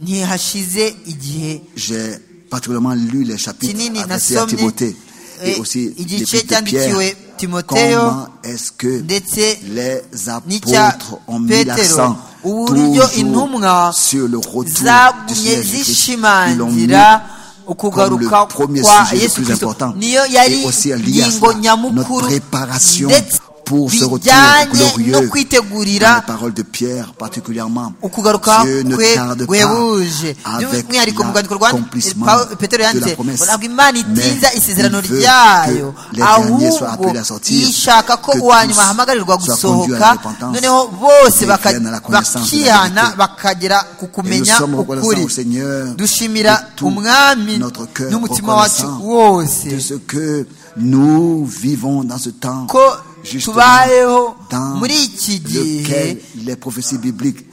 [SPEAKER 5] ntihashize igihe
[SPEAKER 4] J'ai particulièrement lu les chapitres
[SPEAKER 5] kinini
[SPEAKER 4] adressés à
[SPEAKER 5] nasomye
[SPEAKER 4] Timothée et
[SPEAKER 5] eh,
[SPEAKER 4] aussi
[SPEAKER 5] igice
[SPEAKER 4] l'épître de
[SPEAKER 5] cyandikiwe
[SPEAKER 4] Pierre.
[SPEAKER 5] timoteyo
[SPEAKER 4] Comment est-ce que
[SPEAKER 5] ndetse
[SPEAKER 4] les
[SPEAKER 5] n'icya
[SPEAKER 4] apôtres ont mis
[SPEAKER 5] petero
[SPEAKER 4] l'accent
[SPEAKER 5] uburyo intumwa
[SPEAKER 4] toujours sur le retour du
[SPEAKER 5] zagumye
[SPEAKER 4] Seigneur Jésus-Christ Ils l'ont mis
[SPEAKER 5] zishimangira
[SPEAKER 4] comme le
[SPEAKER 5] ukugaruka
[SPEAKER 4] premier
[SPEAKER 5] kwa
[SPEAKER 4] sujet le
[SPEAKER 5] yesu
[SPEAKER 4] plus
[SPEAKER 5] kristo
[SPEAKER 4] important.
[SPEAKER 5] niyo
[SPEAKER 4] Et
[SPEAKER 5] yari
[SPEAKER 4] aussi à lié à
[SPEAKER 5] ngingo
[SPEAKER 4] cela, notre
[SPEAKER 5] nyamukuru
[SPEAKER 4] préparation
[SPEAKER 5] ndetse
[SPEAKER 4] pour ce retour
[SPEAKER 5] bijyanye
[SPEAKER 4] glorieux.
[SPEAKER 5] no
[SPEAKER 4] Dans
[SPEAKER 5] kwitegurira
[SPEAKER 4] les paroles de Pierre particulièrement.
[SPEAKER 5] ukugaruka
[SPEAKER 4] Dieu ne
[SPEAKER 5] kwe
[SPEAKER 4] tarde
[SPEAKER 5] guhebuje
[SPEAKER 4] pas avec
[SPEAKER 5] by'umwihariko mu rwandiko rwa
[SPEAKER 4] l'accomplissement
[SPEAKER 5] Paul- petero
[SPEAKER 4] de la
[SPEAKER 5] yanditse
[SPEAKER 4] promesse.
[SPEAKER 5] ngo ntabwo imana itinza
[SPEAKER 4] Mais
[SPEAKER 5] isezerano
[SPEAKER 4] il veut
[SPEAKER 5] ryayo
[SPEAKER 4] que les derniers soient
[SPEAKER 5] ahubwo
[SPEAKER 4] appelés à sortir,
[SPEAKER 5] ishaka ko
[SPEAKER 4] que
[SPEAKER 5] uwa nyuma
[SPEAKER 4] tous
[SPEAKER 5] ahamagarirwa
[SPEAKER 4] soient conduits à la
[SPEAKER 5] gusohoka
[SPEAKER 4] repentance
[SPEAKER 5] noneho bose
[SPEAKER 4] et
[SPEAKER 5] baka-
[SPEAKER 4] viennent à la connaissance de la
[SPEAKER 5] bakihana
[SPEAKER 4] vérité.
[SPEAKER 5] bakagera ku
[SPEAKER 4] Et nous
[SPEAKER 5] kumenya
[SPEAKER 4] sommes reconnaissants
[SPEAKER 5] ukuri
[SPEAKER 4] au Seigneur
[SPEAKER 5] dushimira
[SPEAKER 4] de tout
[SPEAKER 5] umwami
[SPEAKER 4] notre cœur
[SPEAKER 5] n'umutima wacu
[SPEAKER 4] reconnaissant de
[SPEAKER 5] wose
[SPEAKER 4] ce que nous vivons dans ce temps
[SPEAKER 5] ko
[SPEAKER 4] justement
[SPEAKER 5] tubayeho
[SPEAKER 4] dans
[SPEAKER 5] muri iki gihe
[SPEAKER 4] lequel les prophéties bibliques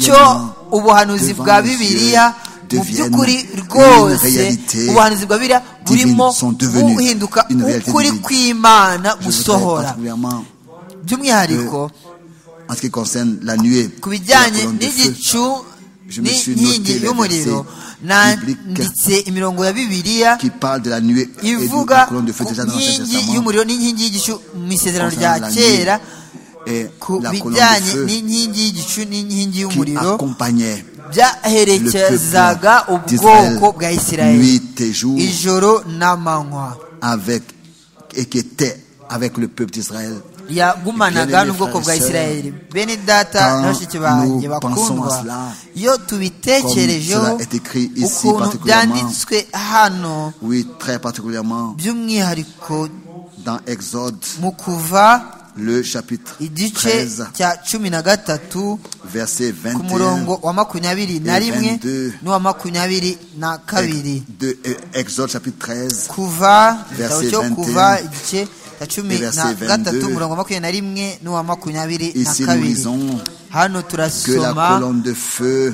[SPEAKER 5] cyo
[SPEAKER 4] rayonnent
[SPEAKER 5] ubuhanuzi
[SPEAKER 4] devant
[SPEAKER 5] bwa
[SPEAKER 4] nos yeux
[SPEAKER 5] bibiliya mu
[SPEAKER 4] deviennent
[SPEAKER 5] by'ukuri
[SPEAKER 4] une
[SPEAKER 5] rwose
[SPEAKER 4] réalité
[SPEAKER 5] ubuhanuzi bwa bibiliya
[SPEAKER 4] divine,
[SPEAKER 5] burimo
[SPEAKER 4] sont devenus
[SPEAKER 5] buhinduka
[SPEAKER 4] une réalité
[SPEAKER 5] ukuri
[SPEAKER 4] divine.
[SPEAKER 5] kw'imana
[SPEAKER 4] Je voudrais
[SPEAKER 5] gusohora
[SPEAKER 4] particulièrement
[SPEAKER 5] by'umwihariko
[SPEAKER 4] en ce qui concerne la nuée
[SPEAKER 5] ku
[SPEAKER 4] et la
[SPEAKER 5] bijyanye
[SPEAKER 4] colonne de feu.
[SPEAKER 5] n'igicu
[SPEAKER 4] Je me suis
[SPEAKER 5] n'inkingi
[SPEAKER 4] noté les
[SPEAKER 5] y'umuriro
[SPEAKER 4] versets bibliques
[SPEAKER 5] nanditse imirongo ya bibiliya
[SPEAKER 4] qui parle de la nuée et de la
[SPEAKER 5] ivuga
[SPEAKER 4] colonne de feu
[SPEAKER 5] ku
[SPEAKER 4] déjà dans l'Ancien
[SPEAKER 5] nkingi
[SPEAKER 4] Testament.
[SPEAKER 5] y'umuriro n'inkingi y'igicu mu isezerano
[SPEAKER 4] concernant
[SPEAKER 5] rya
[SPEAKER 4] la
[SPEAKER 5] kera
[SPEAKER 4] nuée et
[SPEAKER 5] ku
[SPEAKER 4] la colonne de
[SPEAKER 5] bijyanye
[SPEAKER 4] feu
[SPEAKER 5] n'inkingi y'igicu n'inkingi
[SPEAKER 4] qui
[SPEAKER 5] y'umuriro
[SPEAKER 4] accompagnait
[SPEAKER 5] byaherekezaga
[SPEAKER 4] Le peuple
[SPEAKER 5] ubwoko bwa
[SPEAKER 4] d'Israël
[SPEAKER 5] isirayeli
[SPEAKER 4] nuit et jour.
[SPEAKER 5] ijoro n'amanywa
[SPEAKER 4] avec et qui était avec le peuple d'Israël.
[SPEAKER 5] yagumanaga
[SPEAKER 4] Bien-aimés
[SPEAKER 5] n'ubwoko bwa
[SPEAKER 4] frères et sœurs,
[SPEAKER 5] isirayeli bene data
[SPEAKER 4] quand
[SPEAKER 5] na bashiki banjye
[SPEAKER 4] nous pensons à
[SPEAKER 5] bakundwa
[SPEAKER 4] cela,
[SPEAKER 5] iyo tubitekerejeho
[SPEAKER 4] comme cela est écrit ici
[SPEAKER 5] ukuntu
[SPEAKER 4] particulièrement,
[SPEAKER 5] byanditswe hano
[SPEAKER 4] Oui, très particulièrement
[SPEAKER 5] by'umwihariko
[SPEAKER 4] dans Exode,
[SPEAKER 5] mu kuva
[SPEAKER 4] le chapitre
[SPEAKER 5] igice
[SPEAKER 4] 13,
[SPEAKER 5] cya cumi na gatatu
[SPEAKER 4] verset
[SPEAKER 5] ku
[SPEAKER 4] 21.
[SPEAKER 5] murongo wa makumyabiri na
[SPEAKER 4] et
[SPEAKER 5] rimwe
[SPEAKER 4] 22.
[SPEAKER 5] n'uwa makumyabiri na kabiri
[SPEAKER 4] De, euh, Exode chapitre 13,
[SPEAKER 5] kuva
[SPEAKER 4] Verset
[SPEAKER 5] igitabo cyo
[SPEAKER 4] 21,
[SPEAKER 5] kuva igice cya cumi
[SPEAKER 4] et
[SPEAKER 5] na
[SPEAKER 4] verset
[SPEAKER 5] gatatu
[SPEAKER 4] 22,
[SPEAKER 5] umurongo wa makumyabiri na rimwe n'uwa makumyabiri na
[SPEAKER 4] ici nous
[SPEAKER 5] kabiri
[SPEAKER 4] lisons que
[SPEAKER 5] hano
[SPEAKER 4] la
[SPEAKER 5] turasoma
[SPEAKER 4] colonne de feu,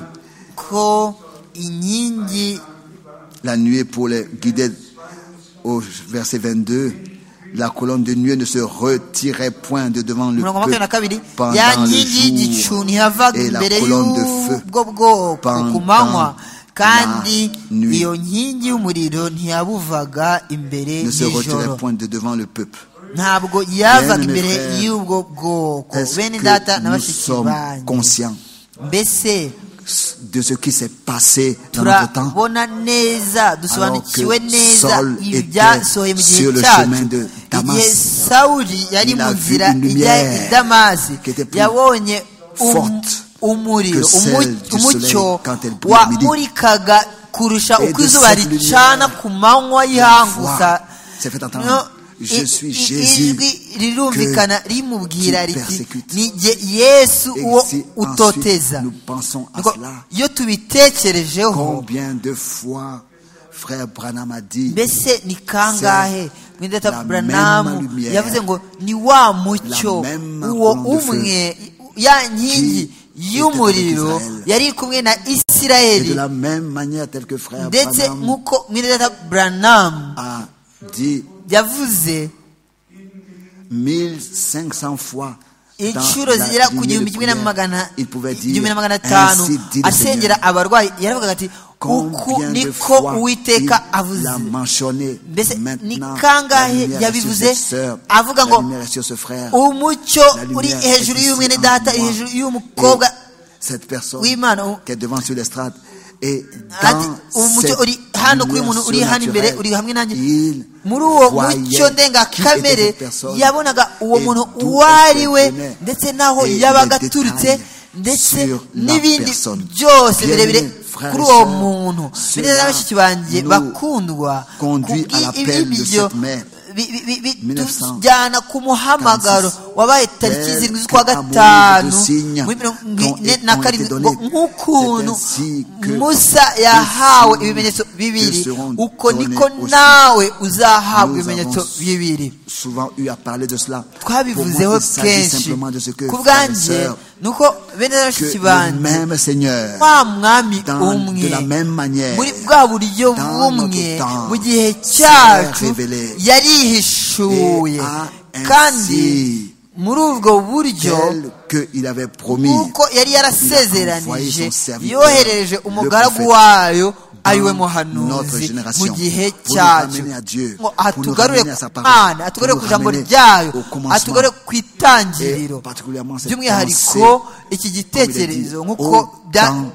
[SPEAKER 5] ko inkingi
[SPEAKER 4] la nuée pour les guider au verset 22, la colonne de nuée ne se retirait point de devant le
[SPEAKER 5] umurongo wa makumyabiri na
[SPEAKER 4] peuple pendant
[SPEAKER 5] kabiri ya
[SPEAKER 4] le
[SPEAKER 5] nkingi y'igicu
[SPEAKER 4] jour
[SPEAKER 5] ntihavaga
[SPEAKER 4] et la
[SPEAKER 5] imbere
[SPEAKER 4] colonne de feu
[SPEAKER 5] y'ubwo bwoko ku
[SPEAKER 4] pendant
[SPEAKER 5] manywa kandi
[SPEAKER 4] la nuit.
[SPEAKER 5] iyo nkingi y'umuriro ntiyabuvaga imbere
[SPEAKER 4] ne se
[SPEAKER 5] y'ijoro
[SPEAKER 4] retirait point de devant le peuple.
[SPEAKER 5] ntabwo yavaga
[SPEAKER 4] Bien-aimés
[SPEAKER 5] imbere
[SPEAKER 4] frères,
[SPEAKER 5] y'ubwo bwoko
[SPEAKER 4] Est-ce
[SPEAKER 5] bene data
[SPEAKER 4] que
[SPEAKER 5] na
[SPEAKER 4] nous
[SPEAKER 5] bashiki
[SPEAKER 4] sommes
[SPEAKER 5] banjye
[SPEAKER 4] conscients
[SPEAKER 5] mbese
[SPEAKER 4] de ce qui s'est passé dans notre temps,
[SPEAKER 5] turabona neza
[SPEAKER 4] alors
[SPEAKER 5] dusobanukiwe
[SPEAKER 4] que
[SPEAKER 5] neza
[SPEAKER 4] Saul
[SPEAKER 5] ibi byasohoye
[SPEAKER 4] était
[SPEAKER 5] mu gihe
[SPEAKER 4] sur le chemin
[SPEAKER 5] cyacu
[SPEAKER 4] de
[SPEAKER 5] igihe
[SPEAKER 4] Damas.
[SPEAKER 5] sawuli yari
[SPEAKER 4] Il
[SPEAKER 5] mu
[SPEAKER 4] a vu
[SPEAKER 5] nzira
[SPEAKER 4] une
[SPEAKER 5] ijya i
[SPEAKER 4] lumière
[SPEAKER 5] damasi
[SPEAKER 4] qui était plus
[SPEAKER 5] yabonye um-
[SPEAKER 4] forte
[SPEAKER 5] umuriro
[SPEAKER 4] que celle
[SPEAKER 5] umu-
[SPEAKER 4] du
[SPEAKER 5] umucyo
[SPEAKER 4] soleil quand elle brille à midi.
[SPEAKER 5] wamurikaga kurusha
[SPEAKER 4] Et
[SPEAKER 5] uko
[SPEAKER 4] de
[SPEAKER 5] izuba
[SPEAKER 4] cette
[SPEAKER 5] ricana
[SPEAKER 4] lumière,
[SPEAKER 5] ku manywa
[SPEAKER 4] la
[SPEAKER 5] y'ihangusa
[SPEAKER 4] voix s'est fait entendre.
[SPEAKER 5] No,
[SPEAKER 4] Je
[SPEAKER 5] i-
[SPEAKER 4] suis
[SPEAKER 5] i-
[SPEAKER 4] Jésus
[SPEAKER 5] ijwi rirumvikana rimubwira
[SPEAKER 4] tu
[SPEAKER 5] riti
[SPEAKER 4] persécutes.
[SPEAKER 5] ni jye yesu
[SPEAKER 4] Et
[SPEAKER 5] uwo
[SPEAKER 4] si ensuite
[SPEAKER 5] utoteza
[SPEAKER 4] nous pensons à
[SPEAKER 5] Nuko
[SPEAKER 4] cela,
[SPEAKER 5] iyo tubitekerejeho
[SPEAKER 4] combien de fois frère Branham a dit
[SPEAKER 5] mbese ni kangahe mwidata
[SPEAKER 4] la même
[SPEAKER 5] buranamu
[SPEAKER 4] lumière,
[SPEAKER 5] yavuze ngo ni wa mucyo
[SPEAKER 4] la même
[SPEAKER 5] uwo
[SPEAKER 4] colonne de feu
[SPEAKER 5] umwe ya nkingi
[SPEAKER 4] qui était
[SPEAKER 5] y'umuriro
[SPEAKER 4] avec Israël.
[SPEAKER 5] yari kumwe na
[SPEAKER 4] et de
[SPEAKER 5] isirayeli
[SPEAKER 4] la même manière telle que frère
[SPEAKER 5] ndetse
[SPEAKER 4] Branham
[SPEAKER 5] nk'uko mwidata buranamu
[SPEAKER 4] a dit
[SPEAKER 5] yavuze
[SPEAKER 4] 1500 fois dans
[SPEAKER 5] inshuro
[SPEAKER 4] la
[SPEAKER 5] zigera ku
[SPEAKER 4] lignée de
[SPEAKER 5] gihumbi kimwe na
[SPEAKER 4] prière,
[SPEAKER 5] magana
[SPEAKER 4] il pouvait dire
[SPEAKER 5] igihumbi na magana atanu
[SPEAKER 4] ainsi dit le Seigneur
[SPEAKER 5] asengera abarwayi yaravugaga ati uku
[SPEAKER 4] combien de
[SPEAKER 5] niko
[SPEAKER 4] fois
[SPEAKER 5] uwiteka
[SPEAKER 4] il
[SPEAKER 5] avuze
[SPEAKER 4] l'a mentionné
[SPEAKER 5] mbese ni
[SPEAKER 4] maintenant la
[SPEAKER 5] kangahe
[SPEAKER 4] lumière est sur
[SPEAKER 5] yabivuze
[SPEAKER 4] cette sœur
[SPEAKER 5] avuga
[SPEAKER 4] la
[SPEAKER 5] ngo
[SPEAKER 4] lumière est sur ce frère
[SPEAKER 5] umucyo
[SPEAKER 4] La
[SPEAKER 5] uri
[SPEAKER 4] lumière
[SPEAKER 5] hejuru
[SPEAKER 4] est
[SPEAKER 5] y'umwene
[SPEAKER 4] ici en
[SPEAKER 5] data
[SPEAKER 4] moi.
[SPEAKER 5] hejuru
[SPEAKER 4] Et
[SPEAKER 5] y'umukobwa
[SPEAKER 4] cette personne
[SPEAKER 5] Oui, man.
[SPEAKER 4] qui est devant sur l'estrade et
[SPEAKER 5] ati
[SPEAKER 4] dans
[SPEAKER 5] umucyo
[SPEAKER 4] cette
[SPEAKER 5] uri hano kuri
[SPEAKER 4] lumière
[SPEAKER 5] muntu uri hano imbere
[SPEAKER 4] surnaturelle,
[SPEAKER 5] uri hamwe nanjye
[SPEAKER 4] il
[SPEAKER 5] muri uwo
[SPEAKER 4] voyait
[SPEAKER 5] mucyo
[SPEAKER 4] qui était
[SPEAKER 5] ndengakamere
[SPEAKER 4] cette personne
[SPEAKER 5] yabonaga uwo
[SPEAKER 4] et
[SPEAKER 5] muntu
[SPEAKER 4] d'où
[SPEAKER 5] uwo ari we
[SPEAKER 4] elle venait
[SPEAKER 5] ndetse n'aho
[SPEAKER 4] et
[SPEAKER 5] yabaga
[SPEAKER 4] les
[SPEAKER 5] aturutse
[SPEAKER 4] détails
[SPEAKER 5] ndetse
[SPEAKER 4] sur la
[SPEAKER 5] n'ibindi
[SPEAKER 4] personne.
[SPEAKER 5] byose
[SPEAKER 4] Bien-aimé,
[SPEAKER 5] birebire
[SPEAKER 4] frères
[SPEAKER 5] kuri
[SPEAKER 4] et
[SPEAKER 5] uwo
[SPEAKER 4] sœurs,
[SPEAKER 5] muntu
[SPEAKER 4] cela
[SPEAKER 5] bigeze na bashiki banjye
[SPEAKER 4] nous
[SPEAKER 5] bakundwa
[SPEAKER 4] conduit à l'appel de
[SPEAKER 5] ibyo
[SPEAKER 4] cette mère.
[SPEAKER 5] bitujyana ku muhamagaro wabaye tariki
[SPEAKER 4] Tel
[SPEAKER 5] zirindwi z'ukwa
[SPEAKER 4] que amour de
[SPEAKER 5] gatanu
[SPEAKER 4] signes
[SPEAKER 5] muri mirongo
[SPEAKER 4] ont
[SPEAKER 5] ine
[SPEAKER 4] été-
[SPEAKER 5] na
[SPEAKER 4] ont été
[SPEAKER 5] karindwi ngo
[SPEAKER 4] donnés.
[SPEAKER 5] nk'ukuntu
[SPEAKER 4] C'est ainsi que
[SPEAKER 5] musa yahawe
[SPEAKER 4] signes
[SPEAKER 5] ibimenyetso
[SPEAKER 4] que
[SPEAKER 5] bibiri
[SPEAKER 4] seront
[SPEAKER 5] uko niko
[SPEAKER 4] donnés aussi.
[SPEAKER 5] nawe uzahabwa
[SPEAKER 4] Nous
[SPEAKER 5] ibimenyetso
[SPEAKER 4] avons
[SPEAKER 5] bibiri
[SPEAKER 4] souvent eu à parler de cela Pour moi,
[SPEAKER 5] twabivuzeho
[SPEAKER 4] il s'agit
[SPEAKER 5] kenshi
[SPEAKER 4] simplement de ce que
[SPEAKER 5] ku
[SPEAKER 4] frères et
[SPEAKER 5] bwanjye
[SPEAKER 4] sœurs,
[SPEAKER 5] ni uko bene na
[SPEAKER 4] que
[SPEAKER 5] bashiki
[SPEAKER 4] le
[SPEAKER 5] banjye
[SPEAKER 4] même Seigneur
[SPEAKER 5] wa mwami
[SPEAKER 4] dans-
[SPEAKER 5] umwe
[SPEAKER 4] de la même manière
[SPEAKER 5] muri bwa buryo
[SPEAKER 4] dans
[SPEAKER 5] bumwe
[SPEAKER 4] notre temps,
[SPEAKER 5] mu gihe
[SPEAKER 4] s'est
[SPEAKER 5] cyacu
[SPEAKER 4] révélé
[SPEAKER 5] yarihishuye
[SPEAKER 4] et a ainsi,
[SPEAKER 5] kandi muri ubwo buryo
[SPEAKER 4] tel qu'il avait promis
[SPEAKER 5] kuko yari
[SPEAKER 4] envoyé
[SPEAKER 5] yarasezeranije
[SPEAKER 4] son serviteur,
[SPEAKER 5] yohereje umugaragu
[SPEAKER 4] le
[SPEAKER 5] wayo ariwe
[SPEAKER 4] notre
[SPEAKER 5] muhanuzi mu
[SPEAKER 4] génération,
[SPEAKER 5] gihe
[SPEAKER 4] pour nous
[SPEAKER 5] cyacu
[SPEAKER 4] ramener à Dieu,
[SPEAKER 5] ngo
[SPEAKER 4] pour nous
[SPEAKER 5] atugarure
[SPEAKER 4] ramener à
[SPEAKER 5] ku
[SPEAKER 4] sa parole,
[SPEAKER 5] mana atugarure
[SPEAKER 4] pour
[SPEAKER 5] ku
[SPEAKER 4] nous
[SPEAKER 5] ijambo
[SPEAKER 4] ramener
[SPEAKER 5] ryayo
[SPEAKER 4] au commencement,
[SPEAKER 5] atugarure ku itangiriro
[SPEAKER 4] et particulièrement cette
[SPEAKER 5] by'umwihariko iki
[SPEAKER 4] comme il est dit,
[SPEAKER 5] gitekerezo nk'uko
[SPEAKER 4] au
[SPEAKER 5] bya-
[SPEAKER 4] temps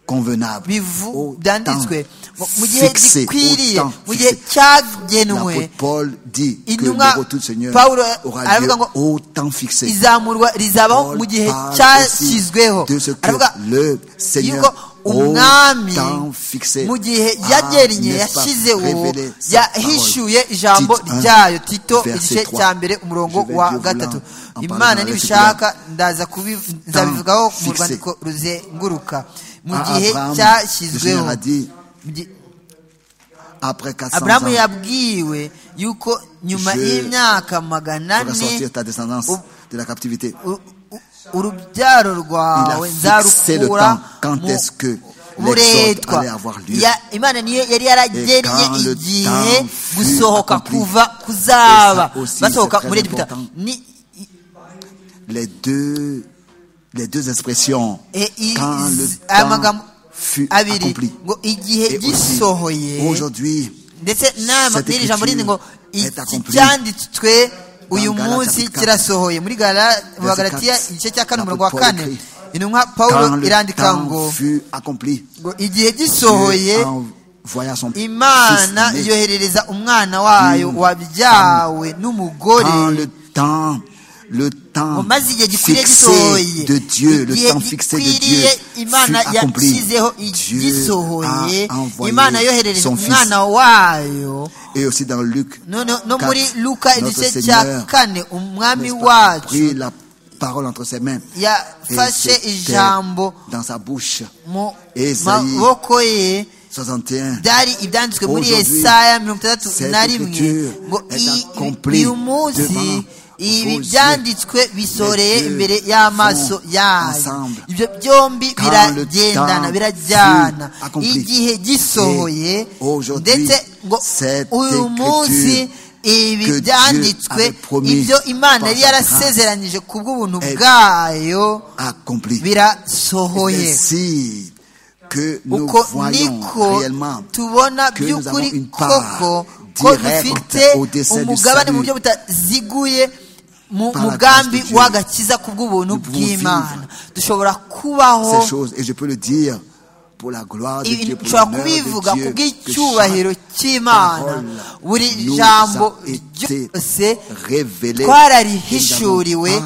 [SPEAKER 4] convenable
[SPEAKER 5] bivu-
[SPEAKER 4] au
[SPEAKER 5] byanditswe
[SPEAKER 4] temps
[SPEAKER 5] ngo mu gihe
[SPEAKER 4] fixé,
[SPEAKER 5] gikwiriye
[SPEAKER 4] au temps
[SPEAKER 5] mu gihe
[SPEAKER 4] fixé.
[SPEAKER 5] cyagenwe
[SPEAKER 4] L'apôtre Paul dit que le
[SPEAKER 5] Intumwa
[SPEAKER 4] retour du Seigneur
[SPEAKER 5] Pawulo
[SPEAKER 4] aura lieu
[SPEAKER 5] aravuga ngo
[SPEAKER 4] au temps fixé.
[SPEAKER 5] izamurwa rizabaho mu
[SPEAKER 4] Paul
[SPEAKER 5] gihe
[SPEAKER 4] parle
[SPEAKER 5] cyashyizweho
[SPEAKER 4] aussi de ce que
[SPEAKER 5] aravuga
[SPEAKER 4] le
[SPEAKER 5] yuko
[SPEAKER 4] Seigneur au
[SPEAKER 5] umwami
[SPEAKER 4] temps fixé
[SPEAKER 5] mu gihe
[SPEAKER 4] a,
[SPEAKER 5] yagennye
[SPEAKER 4] n'est-ce pas,
[SPEAKER 5] yashyizeho
[SPEAKER 4] révélé sa
[SPEAKER 5] yahishuye
[SPEAKER 4] parole.
[SPEAKER 5] ijambo
[SPEAKER 4] Tite un,
[SPEAKER 5] ryayo tito
[SPEAKER 4] verset
[SPEAKER 5] igice
[SPEAKER 4] trois.
[SPEAKER 5] cya mbere umurongo
[SPEAKER 4] Je vais
[SPEAKER 5] wa
[SPEAKER 4] Dieu voulant
[SPEAKER 5] gatatu
[SPEAKER 4] en
[SPEAKER 5] imana
[SPEAKER 4] parlant avec
[SPEAKER 5] nibishaka ndaza kubi- nzabivugaho mu
[SPEAKER 4] fixé.
[SPEAKER 5] rwandiko ruzenguruka mu
[SPEAKER 4] À
[SPEAKER 5] gihe
[SPEAKER 4] Abraham, le
[SPEAKER 5] cyashyizweho
[SPEAKER 4] Seigneur a dit,
[SPEAKER 5] Mu gihe-
[SPEAKER 4] après 400
[SPEAKER 5] aburahamu
[SPEAKER 4] ans,
[SPEAKER 5] yabwiwe yuko nyuma
[SPEAKER 4] Je
[SPEAKER 5] y'imyaka magana
[SPEAKER 4] ferai sortir
[SPEAKER 5] ane
[SPEAKER 4] ta descendance
[SPEAKER 5] Oh.
[SPEAKER 4] de la captivité.
[SPEAKER 5] u- u- urubyaro
[SPEAKER 4] Il
[SPEAKER 5] rwawe
[SPEAKER 4] a fixé le
[SPEAKER 5] nzarukura
[SPEAKER 4] temps quand
[SPEAKER 5] mu
[SPEAKER 4] est-ce que l'exode
[SPEAKER 5] buretwa
[SPEAKER 4] allait avoir lieu.
[SPEAKER 5] Ya- imana niyo yari yaragennye
[SPEAKER 4] Et quand le
[SPEAKER 5] igihe
[SPEAKER 4] temps fut
[SPEAKER 5] gusohoka
[SPEAKER 4] accompli.
[SPEAKER 5] kuva kuzaba
[SPEAKER 4] Et ça aussi,
[SPEAKER 5] basohoka
[SPEAKER 4] c'est
[SPEAKER 5] muri
[SPEAKER 4] très
[SPEAKER 5] egiputa
[SPEAKER 4] important.
[SPEAKER 5] Ni- i-
[SPEAKER 4] Les deux, les deux expressions,
[SPEAKER 5] e- i-
[SPEAKER 4] quand le
[SPEAKER 5] z- aya
[SPEAKER 4] temps
[SPEAKER 5] magambo
[SPEAKER 4] fut
[SPEAKER 5] abiri
[SPEAKER 4] accompli.
[SPEAKER 5] ngo igihe
[SPEAKER 4] Et aussi,
[SPEAKER 5] gisohoye
[SPEAKER 4] aujourd'hui,
[SPEAKER 5] ndetse n'ama-
[SPEAKER 4] cette
[SPEAKER 5] n'iri jambo rindi ngo
[SPEAKER 4] écriture
[SPEAKER 5] iki
[SPEAKER 4] est accomplie.
[SPEAKER 5] cyanditswe uyu
[SPEAKER 4] Galatia
[SPEAKER 5] munsi
[SPEAKER 4] chapitre
[SPEAKER 5] kirasohoye muri Gala- mu
[SPEAKER 4] Verset
[SPEAKER 5] bagalatiya
[SPEAKER 4] quatre.
[SPEAKER 5] igice cya kane
[SPEAKER 4] L'apôtre
[SPEAKER 5] umurongo wa
[SPEAKER 4] Paul
[SPEAKER 5] kane
[SPEAKER 4] écrit,
[SPEAKER 5] intumwa
[SPEAKER 4] quand
[SPEAKER 5] pawulo
[SPEAKER 4] le
[SPEAKER 5] irandika
[SPEAKER 4] temps
[SPEAKER 5] ngo
[SPEAKER 4] fut accompli,
[SPEAKER 5] ngo igihe
[SPEAKER 4] Dieu
[SPEAKER 5] gisohoye
[SPEAKER 4] envoya son
[SPEAKER 5] imana
[SPEAKER 4] fils aimé.
[SPEAKER 5] yoherereza umwana wayo wabyawe
[SPEAKER 4] Quand
[SPEAKER 5] n'umugore
[SPEAKER 4] le temps, le temps
[SPEAKER 5] ngo maze igihe gikwiriye
[SPEAKER 4] fixé
[SPEAKER 5] gisohoye
[SPEAKER 4] de Dieu, le
[SPEAKER 5] igihe
[SPEAKER 4] temps fixé de Dieu
[SPEAKER 5] gikwiriye imana
[SPEAKER 4] fut accompli.
[SPEAKER 5] yashyizeho igisohoye
[SPEAKER 4] Dieu a envoyé
[SPEAKER 5] imana yoherereza
[SPEAKER 4] son fils.
[SPEAKER 5] umwana wayo
[SPEAKER 4] Et aussi dans Luc,
[SPEAKER 5] None- no
[SPEAKER 4] Quatre,
[SPEAKER 5] muri luka
[SPEAKER 4] notre
[SPEAKER 5] igice cya
[SPEAKER 4] Seigneur,
[SPEAKER 5] kane umwami
[SPEAKER 4] n'est-ce pas, a pris
[SPEAKER 5] wacu
[SPEAKER 4] la parole entre ses mains et
[SPEAKER 5] yafashe
[SPEAKER 4] c'était
[SPEAKER 5] ijambo
[SPEAKER 4] dans sa bouche.
[SPEAKER 5] mu
[SPEAKER 4] Esayi.
[SPEAKER 5] maboko ye
[SPEAKER 4] 61.
[SPEAKER 5] byari ibyanditswe muri
[SPEAKER 4] Aujourd'hui,
[SPEAKER 5] Yesaya mirongo itandatu
[SPEAKER 4] cette
[SPEAKER 5] na rimwe
[SPEAKER 4] écriture
[SPEAKER 5] ngo
[SPEAKER 4] est
[SPEAKER 5] i-
[SPEAKER 4] accomplie
[SPEAKER 5] uyu munsi
[SPEAKER 4] devant
[SPEAKER 5] ibi
[SPEAKER 4] vos
[SPEAKER 5] byanditswe bisoreye
[SPEAKER 4] Les deux
[SPEAKER 5] imbere y'amaso
[SPEAKER 4] vont
[SPEAKER 5] yayo
[SPEAKER 4] ensemble.
[SPEAKER 5] ibyo byombi
[SPEAKER 4] Quand
[SPEAKER 5] biragendana
[SPEAKER 4] le temps
[SPEAKER 5] birajyana
[SPEAKER 4] fut accompli.
[SPEAKER 5] igihe gisohoye
[SPEAKER 4] Et aujourd'hui,
[SPEAKER 5] ndetse ngo
[SPEAKER 4] cette
[SPEAKER 5] uyu munsi ibi
[SPEAKER 4] que Dieu
[SPEAKER 5] byanditswe
[SPEAKER 4] avait promis
[SPEAKER 5] ibyo imana
[SPEAKER 4] par
[SPEAKER 5] yari
[SPEAKER 4] sa
[SPEAKER 5] yarasezeranyije ku bw'ubuntu
[SPEAKER 4] est
[SPEAKER 5] bwayo
[SPEAKER 4] Accompli.
[SPEAKER 5] birasohoye
[SPEAKER 4] Ainsi que nous
[SPEAKER 5] uko
[SPEAKER 4] voyons
[SPEAKER 5] niko
[SPEAKER 4] réellement
[SPEAKER 5] tubona
[SPEAKER 4] que nous avons
[SPEAKER 5] by'ukuri
[SPEAKER 4] une part
[SPEAKER 5] koko ko
[SPEAKER 4] directe
[SPEAKER 5] dufite
[SPEAKER 4] au dessein du
[SPEAKER 5] umugabane mu
[SPEAKER 4] salut.
[SPEAKER 5] buryo butaziguye mu
[SPEAKER 4] Par la
[SPEAKER 5] mugambi
[SPEAKER 4] grâce de Dieu,
[SPEAKER 5] w'agakiza ku bw'ubuntu
[SPEAKER 4] nous pouvons
[SPEAKER 5] bw'imana
[SPEAKER 4] vivre
[SPEAKER 5] dushobora kubaho
[SPEAKER 4] ces choses. Et je peux le dire pour la gloire de
[SPEAKER 5] Ibi
[SPEAKER 4] Dieu, pour
[SPEAKER 5] nshobora
[SPEAKER 4] l'honneur
[SPEAKER 5] kubivuga ku
[SPEAKER 4] de Dieu, que
[SPEAKER 5] bw'icyubahiro
[SPEAKER 4] chaque
[SPEAKER 5] cy'imana
[SPEAKER 4] parole
[SPEAKER 5] buri
[SPEAKER 4] nous
[SPEAKER 5] jambo
[SPEAKER 4] a été
[SPEAKER 5] ryose
[SPEAKER 4] révélé.
[SPEAKER 5] twararihishuriwe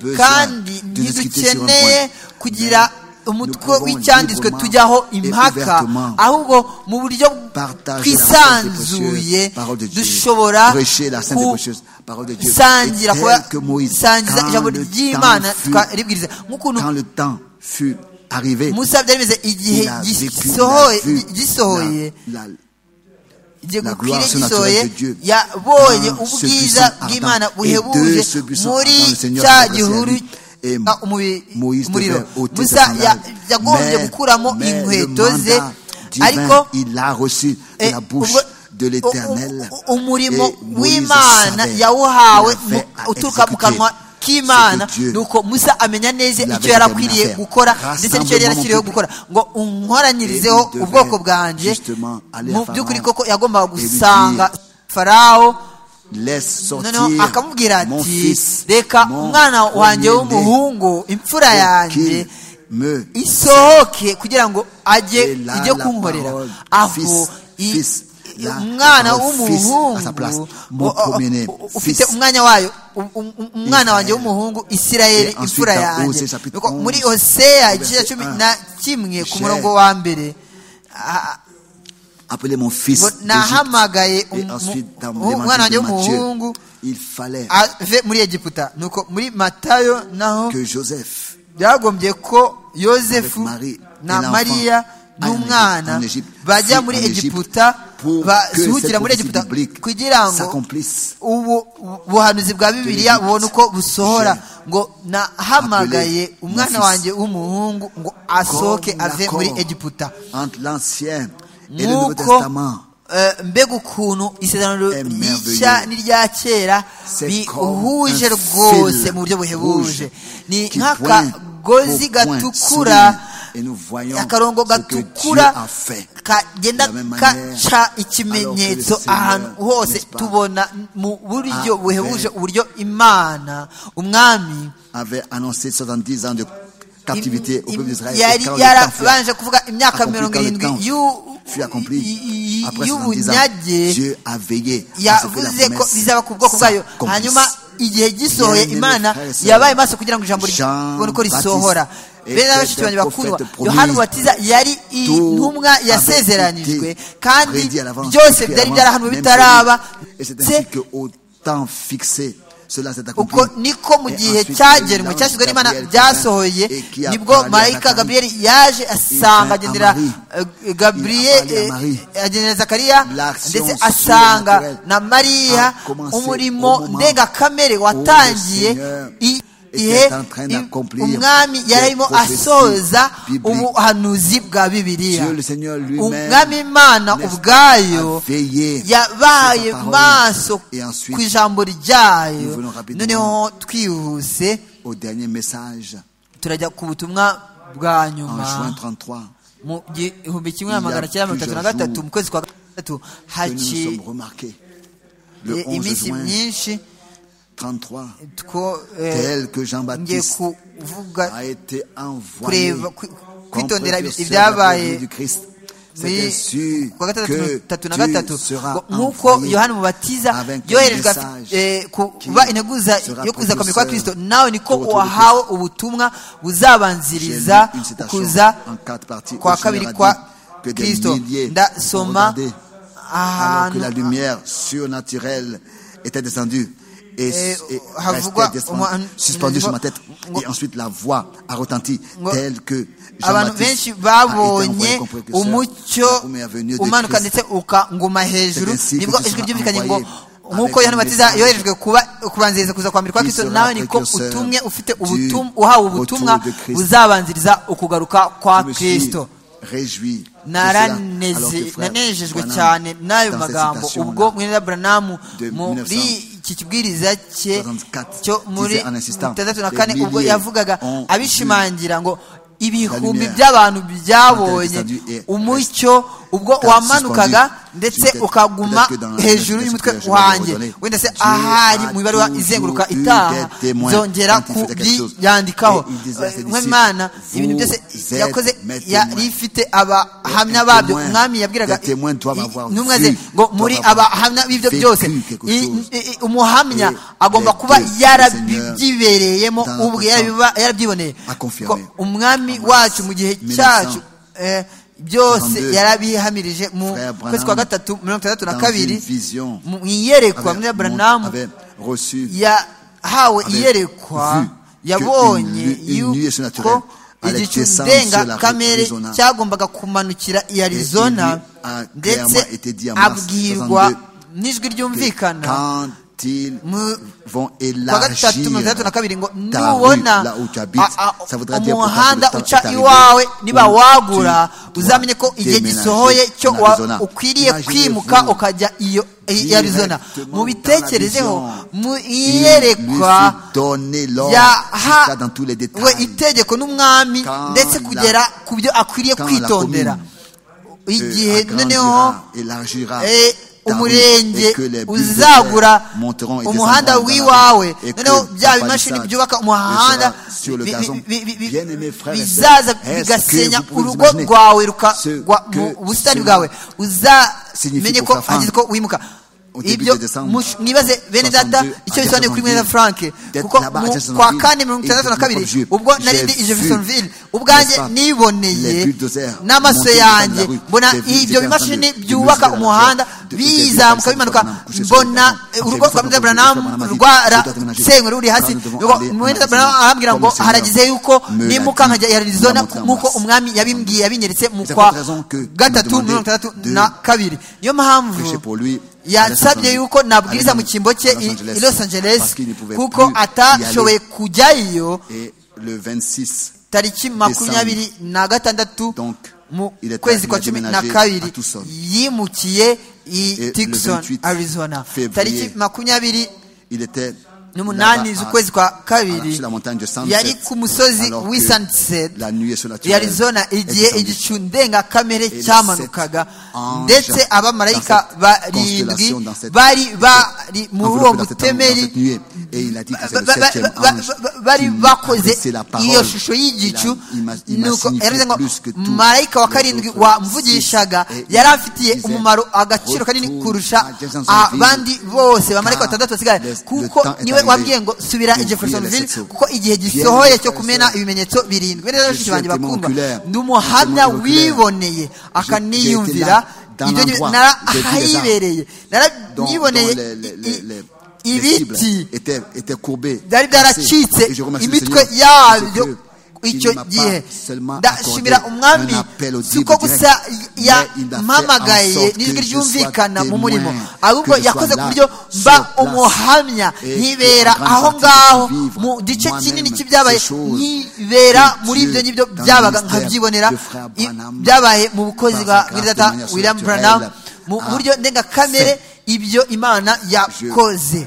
[SPEAKER 4] Nous n'avons pas besoin
[SPEAKER 5] kandi
[SPEAKER 4] de discuter sur un
[SPEAKER 5] ntidukeneye
[SPEAKER 4] point.
[SPEAKER 5] kugira umutwe
[SPEAKER 4] pouvons
[SPEAKER 5] w'icyanditswe
[SPEAKER 4] librement
[SPEAKER 5] tujyaho
[SPEAKER 4] et
[SPEAKER 5] impaka
[SPEAKER 4] ouvertement
[SPEAKER 5] ahubwo mu buryo
[SPEAKER 4] partager la sainte et précieuse
[SPEAKER 5] twisanzuye
[SPEAKER 4] parole de Dieu,
[SPEAKER 5] dushobora
[SPEAKER 4] prêcher la sainte et
[SPEAKER 5] ku-
[SPEAKER 4] précieuse parole de Dieu.
[SPEAKER 5] sangira
[SPEAKER 4] Et
[SPEAKER 5] kuba
[SPEAKER 4] tel que Moïse,
[SPEAKER 5] sangiza
[SPEAKER 4] quand
[SPEAKER 5] ijambo
[SPEAKER 4] le
[SPEAKER 5] ry'imana
[SPEAKER 4] temps fut-
[SPEAKER 5] twaribwiriza nk'ukuntu
[SPEAKER 4] Quand le temps fut arrivé,
[SPEAKER 5] musa byari bimeze igihe
[SPEAKER 4] il a vécu, il a
[SPEAKER 5] gisohoye
[SPEAKER 4] vu
[SPEAKER 5] gisohoye
[SPEAKER 4] la- la-
[SPEAKER 5] igihe
[SPEAKER 4] La
[SPEAKER 5] gukwira
[SPEAKER 4] gloire
[SPEAKER 5] gisohoye
[SPEAKER 4] surnaturelle de Dieu.
[SPEAKER 5] yabonye
[SPEAKER 4] Dans ce
[SPEAKER 5] ubwiza
[SPEAKER 4] buisson
[SPEAKER 5] bw'imana
[SPEAKER 4] ardent.
[SPEAKER 5] buhebuje
[SPEAKER 4] Et de ce buisson
[SPEAKER 5] muri
[SPEAKER 4] ardent, le Seigneur
[SPEAKER 5] cya
[SPEAKER 4] s'adressait à
[SPEAKER 5] gihuru
[SPEAKER 4] lui. Et
[SPEAKER 5] ah, umubi-
[SPEAKER 4] Moïse
[SPEAKER 5] umuriro
[SPEAKER 4] devait ôter ses
[SPEAKER 5] musa
[SPEAKER 4] sandales.
[SPEAKER 5] ya- yagombye
[SPEAKER 4] Mais-
[SPEAKER 5] gukuramo
[SPEAKER 4] mais le
[SPEAKER 5] inkweto ze
[SPEAKER 4] mandat divin,
[SPEAKER 5] ariko
[SPEAKER 4] il a reçu de
[SPEAKER 5] eh,
[SPEAKER 4] la bouche
[SPEAKER 5] ubwo-
[SPEAKER 4] de l'éternel.
[SPEAKER 5] u- u- umurimo
[SPEAKER 4] Et Moïse
[SPEAKER 5] w'imana
[SPEAKER 4] savait,
[SPEAKER 5] yawuhawe
[SPEAKER 4] il avait
[SPEAKER 5] mu-
[SPEAKER 4] à
[SPEAKER 5] uturuka mu
[SPEAKER 4] exécuter
[SPEAKER 5] kanwa k'imana
[SPEAKER 4] ce que Dieu
[SPEAKER 5] nuko musa amenya neza
[SPEAKER 4] l'avait
[SPEAKER 5] icyo yari akwiriye
[SPEAKER 4] déterminé à faire.
[SPEAKER 5] gukora ndetse n'icyo yari
[SPEAKER 4] Rassemblement
[SPEAKER 5] yarashyiriweho
[SPEAKER 4] public.
[SPEAKER 5] gukora ngo unkoranyirizeho
[SPEAKER 4] Et il
[SPEAKER 5] ubwoko
[SPEAKER 4] devait
[SPEAKER 5] bwanjye
[SPEAKER 4] justement aller à
[SPEAKER 5] mu
[SPEAKER 4] Pharaon
[SPEAKER 5] by'ukuri koko yagombaga
[SPEAKER 4] et lui
[SPEAKER 5] gusanga
[SPEAKER 4] dire,
[SPEAKER 5] farawo
[SPEAKER 4] Laisse sortir
[SPEAKER 5] noneho akamubwira
[SPEAKER 4] mon
[SPEAKER 5] ati
[SPEAKER 4] fils,
[SPEAKER 5] reka
[SPEAKER 4] mon
[SPEAKER 5] umwana wanjye
[SPEAKER 4] premier-né,
[SPEAKER 5] w'umuhungu imfura
[SPEAKER 4] pour qu'il
[SPEAKER 5] yanjye
[SPEAKER 4] me
[SPEAKER 5] isohoke kugira ngo ajye
[SPEAKER 4] Et là,
[SPEAKER 5] ijye
[SPEAKER 4] la
[SPEAKER 5] kunkorera
[SPEAKER 4] parole,
[SPEAKER 5] aho
[SPEAKER 4] fils,
[SPEAKER 5] i-
[SPEAKER 4] fils, la
[SPEAKER 5] umwana
[SPEAKER 4] parole, fils, à sa place,
[SPEAKER 5] w'umuhungu
[SPEAKER 4] mon
[SPEAKER 5] o- o-
[SPEAKER 4] premier-né,
[SPEAKER 5] o- ufite
[SPEAKER 4] fils.
[SPEAKER 5] umwanya wayo u- u- u- umwana wanjye
[SPEAKER 4] Israël.
[SPEAKER 5] w'umuhungu isirayeli
[SPEAKER 4] Et ensuite,
[SPEAKER 5] imfura
[SPEAKER 4] dans
[SPEAKER 5] yanjye
[SPEAKER 4] Osée, chapitre
[SPEAKER 5] Nuko muri
[SPEAKER 4] 11,
[SPEAKER 5] oseya igice cya
[SPEAKER 4] verset
[SPEAKER 5] cumi
[SPEAKER 4] 1,
[SPEAKER 5] na kimwe ku
[SPEAKER 4] Cher.
[SPEAKER 5] murongo wa mbere Ah,
[SPEAKER 4] appeler mon fils.
[SPEAKER 5] Ngo nahamagaye
[SPEAKER 4] d'Égypte. Et
[SPEAKER 5] umu-
[SPEAKER 4] ensuite, dans
[SPEAKER 5] umu-
[SPEAKER 4] l'évangile
[SPEAKER 5] umwana
[SPEAKER 4] de
[SPEAKER 5] w'umuhungu
[SPEAKER 4] Matthieu, il fallait
[SPEAKER 5] ave muri egiputa nuko muri matayo naho
[SPEAKER 4] que Joseph
[SPEAKER 5] byagombye ko yosefu
[SPEAKER 4] Avec Marie et
[SPEAKER 5] na
[SPEAKER 4] l'enfant
[SPEAKER 5] mariya
[SPEAKER 4] allent
[SPEAKER 5] n'umwana
[SPEAKER 4] en Égypte,
[SPEAKER 5] bajya
[SPEAKER 4] fuient
[SPEAKER 5] muri
[SPEAKER 4] en Égypte
[SPEAKER 5] egiputa
[SPEAKER 4] pour que cette
[SPEAKER 5] basuhukira muri
[SPEAKER 4] prophétie
[SPEAKER 5] egiputa
[SPEAKER 4] biblique
[SPEAKER 5] kugira ngo
[SPEAKER 4] s'accomplisse.
[SPEAKER 5] ubu buhanuzi bwa bibiliya
[SPEAKER 4] l'Égypte.
[SPEAKER 5] bubone uko busohora
[SPEAKER 4] Cher.
[SPEAKER 5] ngo nahamagaye
[SPEAKER 4] Appelez mon
[SPEAKER 5] umwana
[SPEAKER 4] fils.
[SPEAKER 5] wanjye w'umuhungu ngo asohoke
[SPEAKER 4] Comme
[SPEAKER 5] ave muri
[SPEAKER 4] l'accord
[SPEAKER 5] egiputa
[SPEAKER 4] Entre l'Ancien et le Nouveau
[SPEAKER 5] nk'uko
[SPEAKER 4] Testament.
[SPEAKER 5] eh, mbega ukuntu isezerano
[SPEAKER 4] est
[SPEAKER 5] rishya
[SPEAKER 4] merveilleux.
[SPEAKER 5] n'irya kera
[SPEAKER 4] C'est
[SPEAKER 5] bihuje
[SPEAKER 4] comme un
[SPEAKER 5] rwose
[SPEAKER 4] fil
[SPEAKER 5] mu buryo buhebuje
[SPEAKER 4] rouge
[SPEAKER 5] ni
[SPEAKER 4] qui pointe
[SPEAKER 5] nk'akagozi
[SPEAKER 4] au point
[SPEAKER 5] gatukura
[SPEAKER 4] solide. Et nous voyons ce
[SPEAKER 5] akarongo
[SPEAKER 4] que
[SPEAKER 5] gatukura
[SPEAKER 4] Dieu a fait.
[SPEAKER 5] kagenda
[SPEAKER 4] De la même manière,
[SPEAKER 5] kaca
[SPEAKER 4] alors que
[SPEAKER 5] ikimenyetso
[SPEAKER 4] le Seigneur,
[SPEAKER 5] ahantu hose
[SPEAKER 4] n'est-ce pas,
[SPEAKER 5] tubona mu buryo
[SPEAKER 4] a
[SPEAKER 5] buhebuje
[SPEAKER 4] fait
[SPEAKER 5] uburyo imana umwami
[SPEAKER 4] Avait annoncé 70 ans de captivité au
[SPEAKER 5] im-
[SPEAKER 4] peuple d'Israël. Et
[SPEAKER 5] yari
[SPEAKER 4] quand le temps fut
[SPEAKER 5] yarabanje kuvuga imyaka
[SPEAKER 4] accompli,
[SPEAKER 5] mirongo
[SPEAKER 4] quand le
[SPEAKER 5] irindwi
[SPEAKER 4] temps
[SPEAKER 5] y'u-
[SPEAKER 4] fut accompli,
[SPEAKER 5] i- i-
[SPEAKER 4] après 70 ans,
[SPEAKER 5] y'ubunyage
[SPEAKER 4] Dieu a veillé à ce que la
[SPEAKER 5] yavuze ko
[SPEAKER 4] promesse
[SPEAKER 5] bizaba ku bwoko bwayo
[SPEAKER 4] s'accomplisse.
[SPEAKER 5] hanyuma igihe gisohoye
[SPEAKER 4] Bien-aimé
[SPEAKER 5] imana
[SPEAKER 4] frère et sœur,
[SPEAKER 5] yabaye maso kugira ngo ijambo
[SPEAKER 4] Jean
[SPEAKER 5] ribone uko
[SPEAKER 4] Baptiste
[SPEAKER 5] risohora
[SPEAKER 4] était
[SPEAKER 5] bene na bashiki banjye
[SPEAKER 4] un
[SPEAKER 5] bakundwa
[SPEAKER 4] prophète promis.
[SPEAKER 5] yohana umubatiza yari intumwa
[SPEAKER 4] avait
[SPEAKER 5] yasezeranijwe
[SPEAKER 4] été
[SPEAKER 5] kandi
[SPEAKER 4] prédit à l'avance,
[SPEAKER 5] byose
[SPEAKER 4] écrit à
[SPEAKER 5] byari
[SPEAKER 4] l'avance,
[SPEAKER 5] byarahanuwe
[SPEAKER 4] même
[SPEAKER 5] bitaraba
[SPEAKER 4] prévu. Et c'est
[SPEAKER 5] ndetse
[SPEAKER 4] ainsi que au temps fixé, cela s'est accompli.
[SPEAKER 5] uko niko mu
[SPEAKER 4] Et
[SPEAKER 5] gihe
[SPEAKER 4] ensuite,
[SPEAKER 5] cyagenwe
[SPEAKER 4] l'ange
[SPEAKER 5] cyashyizwe n'imana
[SPEAKER 4] Gabriel
[SPEAKER 5] byasohoye
[SPEAKER 4] vint et qui a
[SPEAKER 5] nibwo
[SPEAKER 4] parlé à
[SPEAKER 5] marayika
[SPEAKER 4] Zacharie.
[SPEAKER 5] gabriyeli yaje asanga
[SPEAKER 4] vint à
[SPEAKER 5] agendera
[SPEAKER 4] Marie. Il
[SPEAKER 5] eh,
[SPEAKER 4] a parlé à
[SPEAKER 5] gabriyeli
[SPEAKER 4] Marie.
[SPEAKER 5] eh, agendera zakariya
[SPEAKER 4] L'action
[SPEAKER 5] ndetse asanga
[SPEAKER 4] surnaturelle
[SPEAKER 5] na mariya
[SPEAKER 4] a commencé au
[SPEAKER 5] umurimo
[SPEAKER 4] moment
[SPEAKER 5] ndengakamere watangiye
[SPEAKER 4] Seigneur
[SPEAKER 5] igihe
[SPEAKER 4] était en train
[SPEAKER 5] im-
[SPEAKER 4] d'accomplir
[SPEAKER 5] umwami yari
[SPEAKER 4] les
[SPEAKER 5] arimo
[SPEAKER 4] prophéties
[SPEAKER 5] asoza
[SPEAKER 4] bibliques.
[SPEAKER 5] ubuhanuzi bwa bibiliya
[SPEAKER 4] Dieu, le Seigneur lui-même,
[SPEAKER 5] umwami imana
[SPEAKER 4] n'est-ce pas,
[SPEAKER 5] ubwayo
[SPEAKER 4] a veillé
[SPEAKER 5] yabaye
[SPEAKER 4] sur sa parole.
[SPEAKER 5] maso
[SPEAKER 4] Et ensuite,
[SPEAKER 5] ku ijambo ryayo
[SPEAKER 4] nous venons rapidement
[SPEAKER 5] noneho twihuse
[SPEAKER 4] Au dernier message,
[SPEAKER 5] turajya ku butumwa bwa
[SPEAKER 4] en juin
[SPEAKER 5] nyuma
[SPEAKER 4] 33,
[SPEAKER 5] mu gihumbi kimwe
[SPEAKER 4] Il y a
[SPEAKER 5] magana cyenda mirongo itatu
[SPEAKER 4] plusieurs
[SPEAKER 5] na gatatu
[SPEAKER 4] jours
[SPEAKER 5] mu kwezi kwa gatatu
[SPEAKER 4] que nous nous sommes
[SPEAKER 5] haciye
[SPEAKER 4] remarqués. Le 11
[SPEAKER 5] iminsi
[SPEAKER 4] juin
[SPEAKER 5] myinshi
[SPEAKER 4] 33,
[SPEAKER 5] two eh,
[SPEAKER 4] tel que
[SPEAKER 5] ngiye
[SPEAKER 4] Jean-Baptiste
[SPEAKER 5] kuvuga
[SPEAKER 4] a été envoyé
[SPEAKER 5] kureba kwi-
[SPEAKER 4] comme
[SPEAKER 5] kwitondera
[SPEAKER 4] précurseur de la venue
[SPEAKER 5] ibyabaye
[SPEAKER 4] du Christ. C'était
[SPEAKER 5] muri
[SPEAKER 4] sûr
[SPEAKER 5] ku wa gatandatu mirongo
[SPEAKER 4] que
[SPEAKER 5] itatu na
[SPEAKER 4] tu
[SPEAKER 5] gatatu
[SPEAKER 4] seras
[SPEAKER 5] ngo nk'uko
[SPEAKER 4] envoyé
[SPEAKER 5] yohana umubatiza
[SPEAKER 4] avec un
[SPEAKER 5] yoherejwe
[SPEAKER 4] message
[SPEAKER 5] eh,
[SPEAKER 4] qui
[SPEAKER 5] kuba integuza
[SPEAKER 4] sera
[SPEAKER 5] yo kuza kwami kwa
[SPEAKER 4] précurseur
[SPEAKER 5] kirisito nawe niko
[SPEAKER 4] au retour de
[SPEAKER 5] wahawe ubutumwa buzabanziriza
[SPEAKER 4] J'ai lu une citation
[SPEAKER 5] kuza
[SPEAKER 4] en quatre parties.
[SPEAKER 5] kwa
[SPEAKER 4] Le Seigneur
[SPEAKER 5] kabiri
[SPEAKER 4] a dit
[SPEAKER 5] kwa
[SPEAKER 4] que des
[SPEAKER 5] kirisito
[SPEAKER 4] milliers ont
[SPEAKER 5] ndasoma
[SPEAKER 4] regardé alors que
[SPEAKER 5] ahantu
[SPEAKER 4] la lumière surnaturelle était descendue et,
[SPEAKER 5] Et,
[SPEAKER 4] et
[SPEAKER 5] euh,
[SPEAKER 4] restait
[SPEAKER 5] Havugua,
[SPEAKER 4] descend-
[SPEAKER 5] au moins,
[SPEAKER 4] suspendue sur ma
[SPEAKER 5] Ngo-
[SPEAKER 4] tête.
[SPEAKER 5] Ngo-
[SPEAKER 4] Et ensuite, la voix a retenti
[SPEAKER 5] Ngo-
[SPEAKER 4] telle que
[SPEAKER 5] abantu
[SPEAKER 4] Jean-Baptiste
[SPEAKER 5] benshi
[SPEAKER 4] a été envoyé
[SPEAKER 5] babonye
[SPEAKER 4] comme précurseur
[SPEAKER 5] umucyo
[SPEAKER 4] la première venue de
[SPEAKER 5] umanuka
[SPEAKER 4] Christ.
[SPEAKER 5] ndetse ukanguma hejuru
[SPEAKER 4] C'est ainsi que
[SPEAKER 5] nibwo
[SPEAKER 4] tu
[SPEAKER 5] ijwi
[SPEAKER 4] seras
[SPEAKER 5] ryumvikanye ngo
[SPEAKER 4] envoyé avec
[SPEAKER 5] nk'uko yohana
[SPEAKER 4] un
[SPEAKER 5] batiza
[SPEAKER 4] message
[SPEAKER 5] yoherejwe kuba kubanziriza kuza kwambira kwa
[SPEAKER 4] qui
[SPEAKER 5] kristo
[SPEAKER 4] sera
[SPEAKER 5] nawe niko
[SPEAKER 4] précurseur
[SPEAKER 5] utumwe ufite
[SPEAKER 4] du
[SPEAKER 5] ubutumwa uhawe
[SPEAKER 4] retour
[SPEAKER 5] ubutumwa
[SPEAKER 4] de Christ.
[SPEAKER 5] buzabanziriza ukugaruka kwa
[SPEAKER 4] Je me suis
[SPEAKER 5] kristo
[SPEAKER 4] réjoui. de cela, alors que
[SPEAKER 5] naraneze-
[SPEAKER 4] frère
[SPEAKER 5] nanejejwe
[SPEAKER 4] Branham,
[SPEAKER 5] cyane n'ayo
[SPEAKER 4] dans cette
[SPEAKER 5] magambo
[SPEAKER 4] citation-là,
[SPEAKER 5] ubwo mwene buranamu
[SPEAKER 4] de
[SPEAKER 5] muri
[SPEAKER 4] 1900,
[SPEAKER 5] iki kibwiriza cye
[SPEAKER 4] 64,
[SPEAKER 5] cyo muri
[SPEAKER 4] disait en insistant,
[SPEAKER 5] tandatu na
[SPEAKER 4] des
[SPEAKER 5] kane ubwo
[SPEAKER 4] milliers
[SPEAKER 5] yavugaga
[SPEAKER 4] ont vu
[SPEAKER 5] abishimangira ngo ibihumbi by'abantu byabonye umucyo ubwo wamanukaga ndetse ukaguma hejuru y'umutwe wanjye wenda se ahari mu ibaruwa izenguruka itaha nzongera kubyandikaho nk'imana ibintu byose yakoze yari ifite abahamya babyo umwami yabwiraga intumwa ze ngo muri abahamya b'ibyo byose umuhamya agomba kuba yarabyibereyemo ubwe yarabyiboneye umwami wacu mu gihe cyacu byose yarabihamirije mu kwezi kwa gatatu mirongo itandatu na kabiri mu iyerekwa muri buranamu yahawe iyerekwa yabonye yuko igicu ndengakamere cyagombaga kumanukira i arizona ndetse abwirwa n'ijwi ryumvikana kwa gatatu mirongo itandatu na kabiri ngo nubona umuhanda uca iwawe niba wagura uzamenye ko igihe gisohoye cyo ukwiriye kwimuka ukajya iyo arizona mubitekerezeho mwiyerekwa yahawe itegeko n'umwami ndetse kugera ku byo akwiriye kwitondera igihe noneho umurenge uzagura umuhanda w'iwawe noneho bya bimashini byubaka umuhanda bizaza bigasenya urugo rwawe rukagwa mu busitani bwawe uzamenye ko hageze ko wimuka ibyo mwibaze bene data icyo bisobanuye kuri mwene frank kuko kwa kane mirongo itandatu na kabiri ubwo nari ndi jeffersonville ubwanjye niboneye n'amaso yanjye mbona ibyo bimashini byubaka umuhanda bizamuka bimanuka mbona urugo rwa mwene branamu rwarasenywe ruri hasi mwene branamu arambwira ngo haragize yuko nimuka nkajya i arizona nk'uko umwami yabimbwiye yabinyeretse mu kwa gatatu mirongo itandatu na kabiri niyo mpamvu yansabye yuko nabwiriza mu cyimbo cye i los angeles kuko atashoboye kujyayo tariki makumyabiri na gatandatu mu kwezi kwa cumi na kabiri yimukiye i tikson arizona tariki makumyabiri n'umunani z'ukwezi kwa kabiri yari ku musozi w'i sunset arizona igihe igicu ndengakamere cyamanukaga ndetse abamarayika barindwi bari bari muri uwo mutemeri bari bakoze iyo shusho y'igicu nuko yaravuze ngo marayika wa karindwi wamvugishaga yari afitiye umumaro agaciro kanini kurusha abandi bose bamarayika batandatu basigaye kuko niwe wabwiye ngo subira i jeffersonville kuko igihe gisohoye cyo kumena ibimenyetso birindwi neza bashiki banjye bakundwa ni umuhamya wiboneye akaniyumvira ibyo narahibereye naranyiboneye ibiti byari byaracitse imitwe yabyo icyo gihe ndashimira umwami siko gusa yampamagaye n'ijwi ryumvikana mu murimo ahubwo yakoze ku buryo mba umuhamya nkibera aho ngaho mu gice kinini cy'ibyabaye nkibera muri ibyo ngibyo byabaga nkabyibonera byabaye mu bukozi bwa wiridata william branham mu buryo ndengakamere ibyo imana yakoze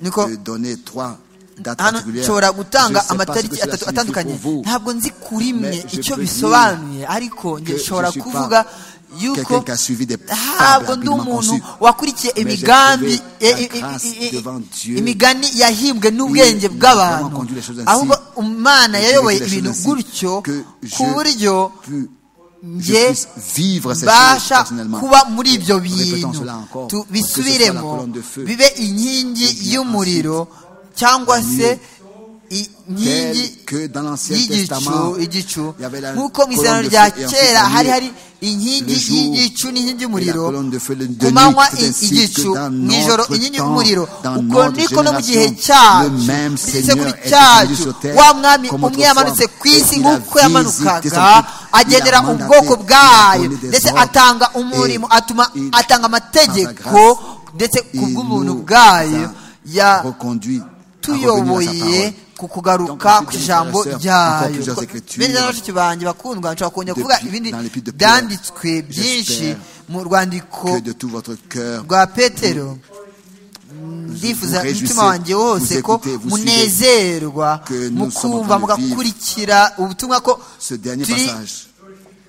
[SPEAKER 5] niko hano nshobora gutanga amatariki atatu atandukanye ntabwo nzi kuri mwe icyo bisobanuye ariko nshobora kuvuga yuko ntabwo ndi umuntu wakurikiye imigambi imigani yahimbwe n'ubwenge bw'abantu ahubwo umwana yayoboye ibintu gutyo ku buryo njye mbasha kuba muri ibyo bintu bisubiremo bibe inkingi y'umuriro cyangwa se inkingi y'igicu igicu nk'uko mu isano rya kera hari hari inkingi y'igicu n'inkingi y'umuriro ku manywa igicu mu ijoro inkingi y'umuriro ubwo niko no mu gihe cyacu igisekuru cyacu wa mwami umwe yamanutse ku isi nk'uko yamanukaga agendera ubwoko bwayo ndetse atanga umurimo atuma atanga amategeko ndetse ku bw'ubuntu bwayo yatuyoboye ku kugaruka ku ijambo ryayo bene n'abashiki banjye bakundwa nshobora kongera kuvuga ibindi byanditswe byinshi mu rwandiko rwa petero ndifuza umutima wanjye wose ko munezerwa mukumva mugakurikira ubutumwa ko
[SPEAKER 4] ce dernier
[SPEAKER 5] turi
[SPEAKER 4] passage,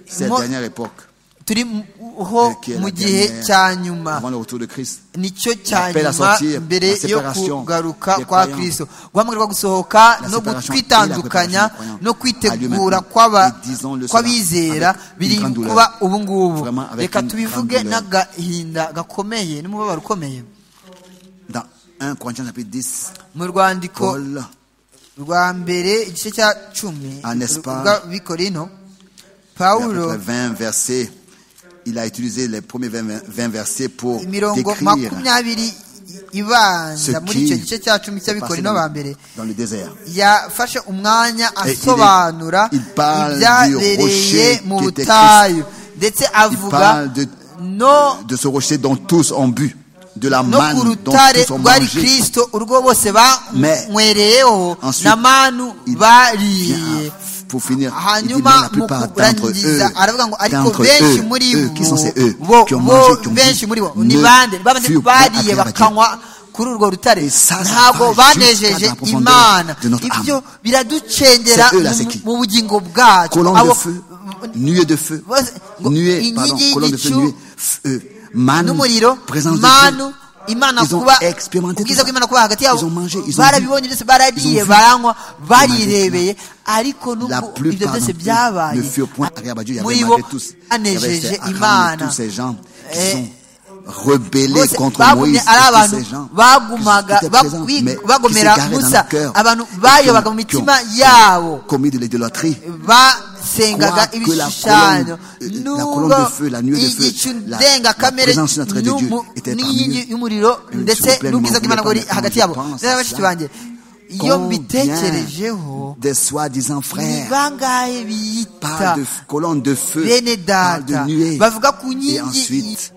[SPEAKER 4] cette
[SPEAKER 5] Moi-
[SPEAKER 4] dernière époque,
[SPEAKER 5] turiho
[SPEAKER 4] euh, qui est
[SPEAKER 5] mu
[SPEAKER 4] la
[SPEAKER 5] gihe
[SPEAKER 4] dernière
[SPEAKER 5] cya nyuma
[SPEAKER 4] avant le retour de Christ.
[SPEAKER 5] nicyo cya
[SPEAKER 4] Appel à
[SPEAKER 5] nyuma
[SPEAKER 4] sortir, la
[SPEAKER 5] mbere yo
[SPEAKER 4] séparation
[SPEAKER 5] kugaruka
[SPEAKER 4] des
[SPEAKER 5] kwa
[SPEAKER 4] croyants.
[SPEAKER 5] kristo guhamagarwa gusohoka
[SPEAKER 4] La
[SPEAKER 5] no
[SPEAKER 4] séparation
[SPEAKER 5] kwitandukanya
[SPEAKER 4] et la préparation des
[SPEAKER 5] no
[SPEAKER 4] croyants.
[SPEAKER 5] kwitegura
[SPEAKER 4] Allez,
[SPEAKER 5] kw'aba-
[SPEAKER 4] maintenant, et disons-le cela
[SPEAKER 5] kw'abizera
[SPEAKER 4] avec
[SPEAKER 5] biri
[SPEAKER 4] une grande douleur.
[SPEAKER 5] kuba ubu ngubu
[SPEAKER 4] Vraiment avec
[SPEAKER 5] reka
[SPEAKER 4] une
[SPEAKER 5] tubivuge
[SPEAKER 4] grande douleur.
[SPEAKER 5] n'agahinda gakomeye n'umubabaro ukomeye
[SPEAKER 4] Dans 1 Corinthiens chapitre 10,
[SPEAKER 5] mu rwandiko
[SPEAKER 4] Paul
[SPEAKER 5] rwa mbere igice cya cumi
[SPEAKER 4] Ah, n'est-ce pas?
[SPEAKER 5] rw'abikorino
[SPEAKER 4] Il y a à peu
[SPEAKER 5] pawulo
[SPEAKER 4] près 20 versets. Il a utilisé les premiers 20, 20 versets pour
[SPEAKER 5] imirongo
[SPEAKER 4] décrire
[SPEAKER 5] makumyabiri
[SPEAKER 4] ce
[SPEAKER 5] ibanza muri
[SPEAKER 4] qui
[SPEAKER 5] icyo gice cya cumi
[SPEAKER 4] s'est passé
[SPEAKER 5] cy'abikorino ba
[SPEAKER 4] dans,
[SPEAKER 5] mbere
[SPEAKER 4] dans le désert.
[SPEAKER 5] yafashe umwanya
[SPEAKER 4] il est-
[SPEAKER 5] asobanura
[SPEAKER 4] il parle du
[SPEAKER 5] ibyabereye
[SPEAKER 4] rocher
[SPEAKER 5] mu
[SPEAKER 4] qui était
[SPEAKER 5] butayu ndetse
[SPEAKER 4] Il
[SPEAKER 5] avuga
[SPEAKER 4] parle de,
[SPEAKER 5] no
[SPEAKER 4] de ce rocher dont tous ont bu, de la
[SPEAKER 5] no ku
[SPEAKER 4] manne dont
[SPEAKER 5] rutare
[SPEAKER 4] tous ont
[SPEAKER 5] rwari
[SPEAKER 4] mangé.
[SPEAKER 5] kirisito urwo bose
[SPEAKER 4] Mais
[SPEAKER 5] banywereyeho
[SPEAKER 4] ensuite,
[SPEAKER 5] na manu
[SPEAKER 4] il
[SPEAKER 5] bariye
[SPEAKER 4] Pour finir, il dit, mais
[SPEAKER 5] hanyuma
[SPEAKER 4] la
[SPEAKER 5] mu
[SPEAKER 4] plupart d'entre
[SPEAKER 5] kurangiza aravuga ngo
[SPEAKER 4] eux,
[SPEAKER 5] ariko
[SPEAKER 4] d'entre
[SPEAKER 5] benshi muri
[SPEAKER 4] eux, eux, qui sont ces eux,
[SPEAKER 5] bo
[SPEAKER 4] qui ont
[SPEAKER 5] bo
[SPEAKER 4] mangé, qui ont
[SPEAKER 5] benshi muri bo
[SPEAKER 4] bu,
[SPEAKER 5] ni
[SPEAKER 4] ne
[SPEAKER 5] bande bamaze
[SPEAKER 4] furent pas
[SPEAKER 5] bariye
[SPEAKER 4] agréables à Dieu.
[SPEAKER 5] bakanywa kuri urwo rutare
[SPEAKER 4] ça, ça
[SPEAKER 5] ntabwo
[SPEAKER 4] va jusqu'à
[SPEAKER 5] banejeje
[SPEAKER 4] la profondeur
[SPEAKER 5] imana
[SPEAKER 4] de notre âme.
[SPEAKER 5] ibyo biraducengera
[SPEAKER 4] C'est eux, là,
[SPEAKER 5] mu-
[SPEAKER 4] c'est qui?
[SPEAKER 5] mu bugingo bwacu
[SPEAKER 4] colonne
[SPEAKER 5] Abo-
[SPEAKER 4] de feu, nuée de feu,
[SPEAKER 5] bose- ngo
[SPEAKER 4] nuée, pardon,
[SPEAKER 5] inkingi
[SPEAKER 4] colonne de feu,
[SPEAKER 5] y'igicu
[SPEAKER 4] nuée, f- euh, manne,
[SPEAKER 5] n'umuriro
[SPEAKER 4] présence de Dieu.
[SPEAKER 5] manu imana
[SPEAKER 4] Ils ont
[SPEAKER 5] kuba
[SPEAKER 4] expérimenté tout
[SPEAKER 5] ubwiza
[SPEAKER 4] ça.
[SPEAKER 5] bw'imana kuba hagati yabo
[SPEAKER 4] Ils ont mangé, ils ont
[SPEAKER 5] barabibonye
[SPEAKER 4] bu.
[SPEAKER 5] byose barariye
[SPEAKER 4] Ils ont vu.
[SPEAKER 5] baranywa barirebeye
[SPEAKER 4] Malgré La
[SPEAKER 5] ariko n'ubwo ibyo
[SPEAKER 4] plupart
[SPEAKER 5] byose
[SPEAKER 4] d'entre eux ne
[SPEAKER 5] byabaye
[SPEAKER 4] furent point agréables à Dieu. Il y
[SPEAKER 5] Muri
[SPEAKER 4] avait
[SPEAKER 5] bo,
[SPEAKER 4] malgré tous, il y avait
[SPEAKER 5] banejeje
[SPEAKER 4] ces Aram et
[SPEAKER 5] imana
[SPEAKER 4] tous ces gens qui
[SPEAKER 5] Eh,
[SPEAKER 4] sont rebellés
[SPEAKER 5] bose
[SPEAKER 4] contre Moïse
[SPEAKER 5] bagumye ari
[SPEAKER 4] et tous
[SPEAKER 5] abantu
[SPEAKER 4] ces gens
[SPEAKER 5] bagumaga
[SPEAKER 4] qui étaient
[SPEAKER 5] ba-
[SPEAKER 4] présents,
[SPEAKER 5] bi-
[SPEAKER 4] mais qui
[SPEAKER 5] bagomera
[SPEAKER 4] s'égaraient dans
[SPEAKER 5] musa
[SPEAKER 4] leur cœur,
[SPEAKER 5] abantu
[SPEAKER 4] et
[SPEAKER 5] bayobaga
[SPEAKER 4] qui
[SPEAKER 5] mu
[SPEAKER 4] ont- qui ont
[SPEAKER 5] mitima yabo
[SPEAKER 4] commis de l'idolâtrie.
[SPEAKER 5] basengaga
[SPEAKER 4] Croire que la colonne,
[SPEAKER 5] ibishushanyo
[SPEAKER 4] euh, la
[SPEAKER 5] nubwo
[SPEAKER 4] colonne de feu, la nuée de feu,
[SPEAKER 5] igicu
[SPEAKER 4] la-
[SPEAKER 5] ndengakamere
[SPEAKER 4] la présence notre Dieu
[SPEAKER 5] n'umu-
[SPEAKER 4] était parmi
[SPEAKER 5] n'inkingi
[SPEAKER 4] eux.
[SPEAKER 5] y'umuriro
[SPEAKER 4] Et nous
[SPEAKER 5] ndetse
[SPEAKER 4] serons pleinement
[SPEAKER 5] n'ubwiza bw'imana
[SPEAKER 4] voulés
[SPEAKER 5] buri
[SPEAKER 4] par le
[SPEAKER 5] hagati
[SPEAKER 4] Dieu.
[SPEAKER 5] yabo
[SPEAKER 4] Pense
[SPEAKER 5] rero
[SPEAKER 4] à
[SPEAKER 5] bashiki
[SPEAKER 4] cela.
[SPEAKER 5] banjye iyo
[SPEAKER 4] Combien
[SPEAKER 5] mbitekerejeho
[SPEAKER 4] des soi-disant
[SPEAKER 5] ni
[SPEAKER 4] frères
[SPEAKER 5] bangahe
[SPEAKER 4] parlent
[SPEAKER 5] biyita
[SPEAKER 4] de f- colonne de feu,
[SPEAKER 5] bene
[SPEAKER 4] parlent de
[SPEAKER 5] data
[SPEAKER 4] nuée,
[SPEAKER 5] bavuga ku
[SPEAKER 4] et
[SPEAKER 5] nkingi
[SPEAKER 4] ensuite